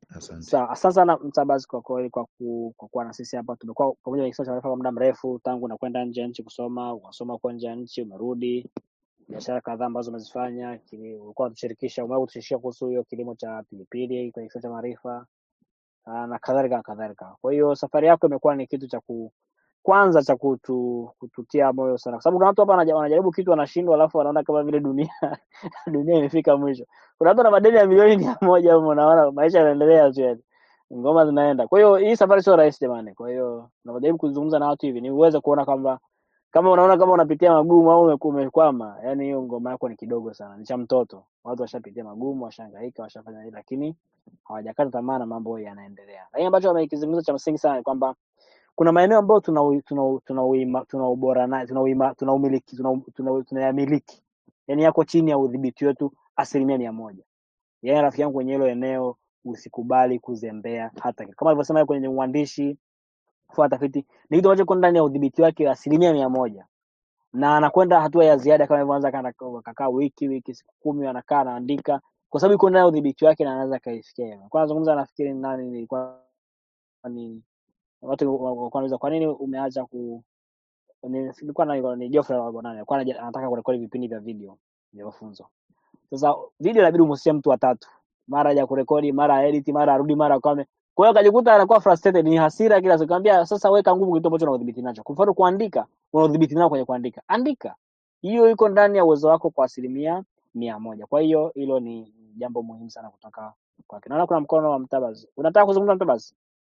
Asante. Sawa, asante sana Mtabazi kwa kweli kwa ku, kwa kuwa na sisi hapa. Tumekuwa pamoja na Kisiwa cha Maarifa kwa muda mrefu, tangu unakwenda nje ya nchi kusoma, ukasoma huko nje ya nchi, umerudi, biashara kadhaa ambazo umezifanya, kili- ulikuwa unatushirikisha, umewahi kutushirikisha kuhusu hiyo kilimo cha pilipili kwenye Kisiwa cha Maarifa ah, na kadhalika na kadhalika. Kwa hiyo safari yako imekuwa ni kitu cha ku kwanza cha kutu, kututia moyo sana, kwa sababu kuna watu hapa wanaja- wanajaribu kitu wanashindwa, alafu wanaona kama vile dunia dunia imefika mwisho. Kuna watu na madeni ya milioni mia moja humo, unaona maisha yanaendelea tu yani, ngoma zinaenda. Kwa hiyo hii safari sio rahisi jamani. Kwa hiyo tunapojaribu kuzungumza na watu hivi, ni uweze kuona kwamba kama unaona kama unapitia magumu au umeku- umekwama, yani hiyo ngoma yako ni kidogo sana, ni cha mtoto. Watu washapitia magumu, washahangaika, washafanya nini, lakini hawajakata tamaa na mambo yanaendelea. Lakini ambacho amekizungumza cha msingi sana ni kwamba kuna maeneo ambayo tuna ui- tuna u- tuna uima- tuna ubora nayo tuna uima- tuna umiliki tuna tuna- tunayamiliki, yani yako chini ya udhibiti wetu asilimia mia moja. Yani rafiki yangu kwenye hilo eneo usikubali kuzembea hata kidogo. kama alivyosema kwenye uandishi, kufanya tafiti, ni kitu ambacho kiko ndani ya udhibiti wake asilimia mia moja na anakwenda hatua ya ziada kama ilivyoanza kana- akakaa wiki wiki siku kumi anakaa anaandika kwa sababu iko ndani ya udhibiti wake na anaweza akaifikia hiyo. Kwa nazungumza nafikiri ni nani nilikuwa ni watu walikuwa wanauliza kwa nini umeacha ku ni- ilikuwa na ni Geoffrey wa nani alikuwa anaja- anataka kurekodi vipindi vya video vya mafunzo. Sasa video inabidi umhusishe mtu watatu, mara ya kurekodi, mara edit, mara arudi, mara kame. Kwa hiyo akajikuta anakuwa frustrated, ni hasira kila siku. Nikamwambia sasa, weka nguvu kitu ambacho unadhibiti nacho. Kwa mfano kuandika, unadhibiti nao kwenye kuandika, andika. Hiyo iko ndani ya uwezo wako kwa asilimia mia moja. Kwa hiyo hilo ni jambo muhimu sana kutoka kwake. Naona kuna mkono wa Mtabazi. Unataka kuzungumza Mtabazi?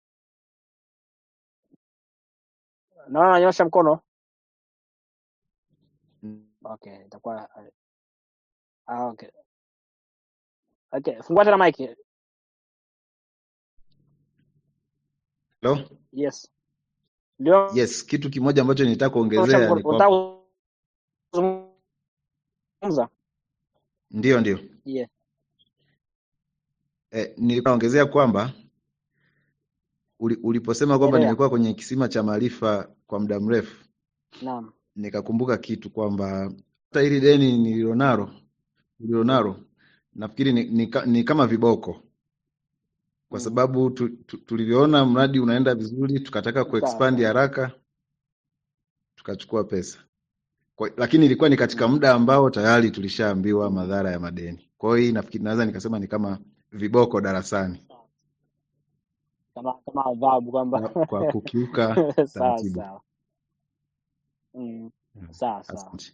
Naona ananyosha mkono. Okay, itakuwa ah, okay. Okay, fungua tena mic. Hello? Yes. Ndio Yes, kitu kimoja ambacho nilitaka nyosha kuongezea mkono. ni kwamba Unataka kuzungumza? ndio ndio. Yeah. Eh, nilikuwa naongezea kwamba uli, uliposema kwamba Endelea. nimekuwa kwenye kisima cha maarifa kwa muda mrefu, Naam. nikakumbuka kitu kwamba hata hili deni nililonalo nililonalo nafikiri ni, ni, ka- ni kama viboko kwa Mm. sababu tu, tu, tulivyoona mradi unaenda vizuri tukataka Sawa kuexpand sawa. haraka tukachukua pesa kwa, lakini ilikuwa ni katika Mm. muda ambao tayari tulishaambiwa madhara ya madeni. Kwa hiyo hii nafikiri naweza nikasema ni kama viboko darasani Kama kama adhabu kwamba kwa, kwa kukiuka sawa taratibu. sawa. Mm. Mm, Sawa sawa. Asante.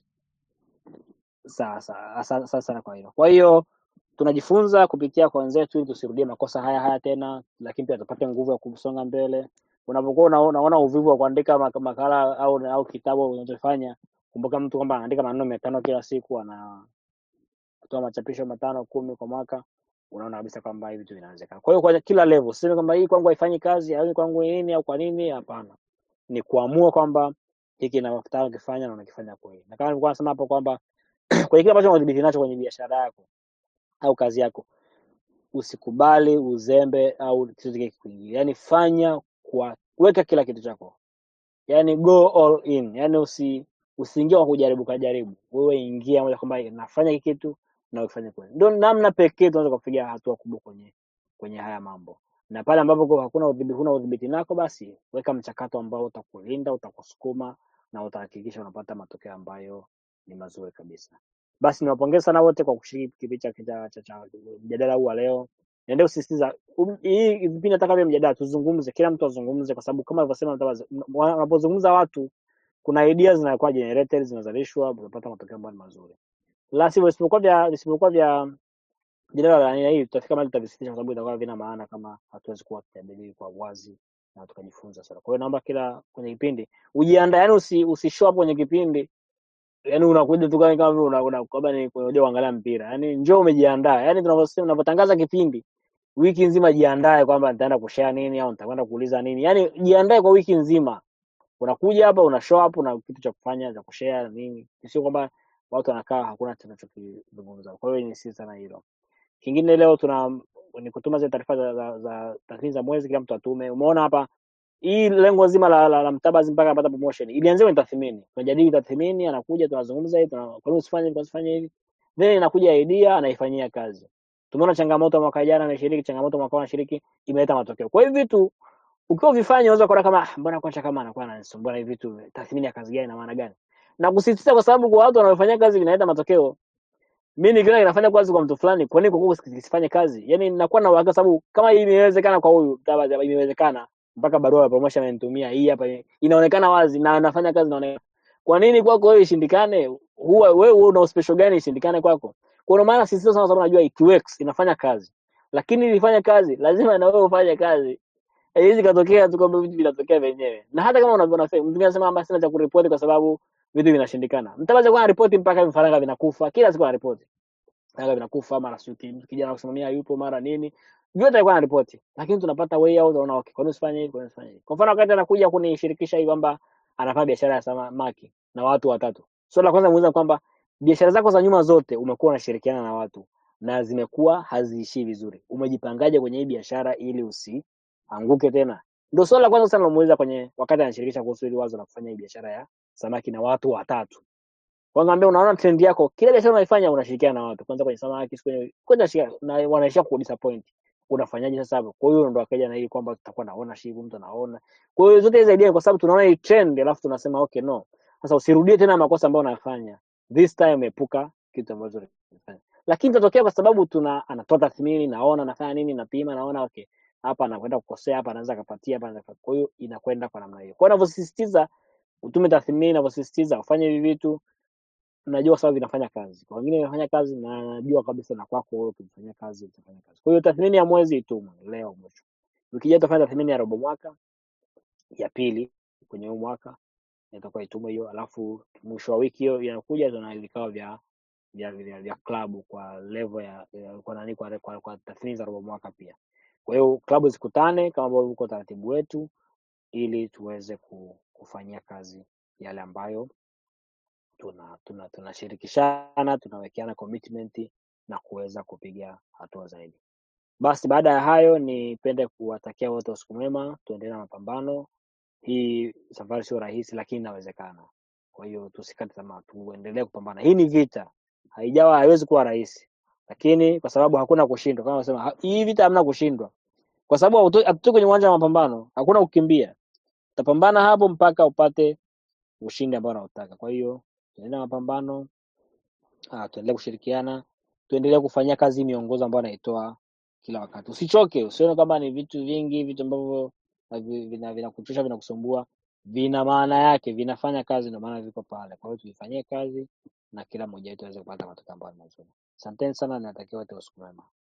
Sawa sawa. Asante sana sana kwa hilo. Kwa hiyo tunajifunza kupitia kwa wenzetu ili tusirudie makosa haya haya tena, lakini pia tupate nguvu ya kusonga mbele. Unapokuwa una- unaona uvivu wa kuandika mak- makala au au kitabu unachofanya, kumbuka mtu kwamba anaandika maneno mia tano kila siku, anatoa machapisho matano kumi kwa mwaka, unaona kabisa kwamba hivi vitu vinawezekana. Kwa hiyo kwa kila level, sisemi kwamba hii kwangu haifanyi kazi au hii kwangu nini au kwa nini, hapana. Ni kuamua kwamba hiki nataka kukifanya na unakifanya kweli. Na kama nilikuwa nasema hapo kwamba kwenye kile ambacho unadhibiti nacho kwenye biashara yako au kazi yako, usikubali uzembe au kitu kingine kikuingilia. Yani fanya kwa weka kila kitu chako, yani go all in, yani usi usiingie kwa kujaribu kujaribu, wewe ingia moja kwamba nafanya hiki kitu na ufanye kweli. Ndio namna pekee tunaweza kupiga hatua kubwa kwenye kwenye haya mambo. Na pale ambapo kwa hakuna udhibiti, huna udhibiti nako, basi weka mchakato ambao utakulinda, utakusukuma na utahakikisha unapata matokeo ambayo ni mazuri kabisa. Basi niwapongeze sana wote kwa kushiriki kipindi cha cha cha cha mjadala huu wa leo. Niendelee kusisitiza um, hii vipindi nataka vya mjadala tuzungumze, kila mtu azungumze, kwa sababu kama alivyosema Mtabazi, m- wanapozungumza watu kuna ideas zinakuwa generated, zinazalishwa, unapata matokeo ambayo ni mazuri. La sivyo, isipokuwa vya isipokuwa vya mjadala wa aina hii, tutafika mahali tutavisitisha, kwa sababu itakuwa havina maana kama hatuwezi kuwa tukijadili kwa wazi na tukajifunza sana. Kwa hiyo naomba kila kwenye kipindi ujiandae, yani usi, usi show up kwenye kipindi yani unakuja tu kama kama vile una, una kwamba ni kuja kuangalia mpira. Yani njoo umejiandaa. Yani tunavyosema tunavyotangaza kipindi wiki nzima jiandae kwamba nitaenda kushare nini au nitakwenda kuuliza nini. Yani jiandae kwa wiki nzima. Unakuja hapa una show up una kitu cha kufanya cha kushare nini. Sio kwamba watu wanakaa hakuna tunachokizungumza. Kwa hiyo ni sisi sana hilo. Kingine leo tuna ni kutuma zile taarifa za, za, za tathmini za mwezi, kila mtu atume. Umeona hapa hii lengo zima la, la, la Mtabazi mpaka apata promotion ilianzia kwenye tathmini. Tunajadili tathmini, anakuja tunazungumza hivi, tuna kwa nini usifanye hivi, kwa nini usifanye hivi, then inakuja idea anaifanyia kazi. Tumeona changamoto mwaka jana ameshiriki, changamoto mwaka huu anashiriki, imeleta matokeo. Kwa hiyo vitu ukiwa vifanya unaweza kuona kama "Ah, mbona kocha kama anakuwa ananisumbua hivi vitu, tathmini ya kazi gani na maana gani? Na kusisitiza kwa sababu kwa watu wanaofanya kazi vinaleta matokeo. Mimi nikiona inafanya kazi kwa mtu fulani, kwa nini kwa kwako kisifanye kazi? Yaani ninakuwa na uhakika sababu kama hii imewezekana kwa huyu, labda imewezekana mpaka barua ya promotion amenitumia hii hapa inaonekana wazi na anafanya kazi inaonekana. Kwa nini kwako wewe ishindikane? Huwa wewe una uspecial gani ishindikane kwako? Kwa maana sisi sana sababu najua it works, inafanya kazi. Lakini ili ifanye kazi, lazima na wewe ufanye kazi. Haiwezi katokea tu kwamba vitu vinatokea wenyewe. Na hata kama unavyoona mtu mwingine anasema kwamba sina cha kuripoti kwa sababu vitu vinashindikana. Mtabaza kwa ripoti mpaka vifaranga vinakufa, kila siku anaripoti. Vifaranga vinakufa, mara sio kijana kusimamia yupo, mara nini. Vyote alikuwa anaripoti. Lakini tunapata way out, unaona okay, kwa nini usifanye hivi, kwa nini usifanye hivi? Kwa mfano wakati anakuja kunishirikisha hivi kwamba anafanya biashara ya samaki na watu watatu. Swali la kwanza muuliza kwamba biashara zako za nyuma zote umekuwa unashirikiana na watu na zimekuwa haziishii vizuri. Umejipangaje kwenye hii biashara ili usianguke tena? Ndio swali la kwanza sana namuuliza kwenye wakati anashirikisha kuhusu hili wazo la kufanya hii biashara ya samaki na watu watatu. Kwa ngambia unaona trend yako, kila biashara unaifanya unashirikiana na watu. Kwanza kwenye samaki, siku kwenye kwanza shika na wanaishia ku disappoint. Unafanyaje sasa hapo? Kwa hiyo ndo akaja na hii kwamba tutakuwa na ownership, mtu anaona. Kwa hiyo zote hizo idea kwa sababu tunaona hii trend alafu tunasema okay no. Sasa usirudie tena makosa ambayo unayafanya. This time epuka kitu ambacho unafanya. Lakini itatokea kwa sababu tuna anatoa tathmini, naona anafanya nini, napima, naona okay, hapa anakwenda kukosea, hapa anaweza akapatia, hapa anaweza. Kwa hiyo inakwenda kwa namna hiyo. Kwa hiyo ninavyosisitiza utume tathmini, ninavyosisitiza ufanye hivi vitu, najua kwa sababu vinafanya kazi. Kwa wengine vinafanya kazi na najua kabisa na kwako wewe ukifanya kazi utafanya kazi. Kwa hiyo tathmini ya mwezi itumwe leo mwisho. Ukija utafanya tathmini ya robo mwaka, ya pili kwenye huu mwaka itakuwa itumwe hiyo, alafu mwisho wa wiki hiyo inakuja tuna vikao vya vya vya, vya klabu kwa level ya, ya kwa nani kwa, kwa, kwa tathmini za robo mwaka pia. Kwa hiyo klabu zikutane kama ambavyo uko taratibu wetu, ili tuweze ku, kufanyia kazi yale ambayo tuna tuna tunashirikishana tunawekeana commitment na kuweza kupiga hatua zaidi. Basi baada ya hayo, nipende kuwatakia wote usiku mwema, tuendelee na mapambano. Hii safari sio rahisi, lakini inawezekana. Kwa hiyo tusikate tamaa, tuendelee kupambana. Hii ni vita, haijawa haiwezi kuwa rahisi, lakini kwa sababu hakuna kushindwa, kama nasema hii vita hamna kushindwa, kwa sababu hauto- hatutoki kwenye uwanja wa mapambano, hakuna kukimbia. Utapambana hapo mpaka upate ushindi ambao unautaka. Kwa hiyo tuendelee na mapambano, ah, tuendelee kushirikiana, tuendelee kufanyia kazi hii miongozo ambayo anaitoa kila wakati. Usichoke, usione kwamba ni vitu vingi, vitu ambavyo havi- vina vinakuchosha, vinakusumbua. Vina maana yake, vinafanya kazi, ndio maana viko pale. Kwa hiyo tuifanyie kazi na kila mmoja wetu aweze kupata matokeo ambayo ni mazuri. Asanteni sana, natakia wote usiku mwema.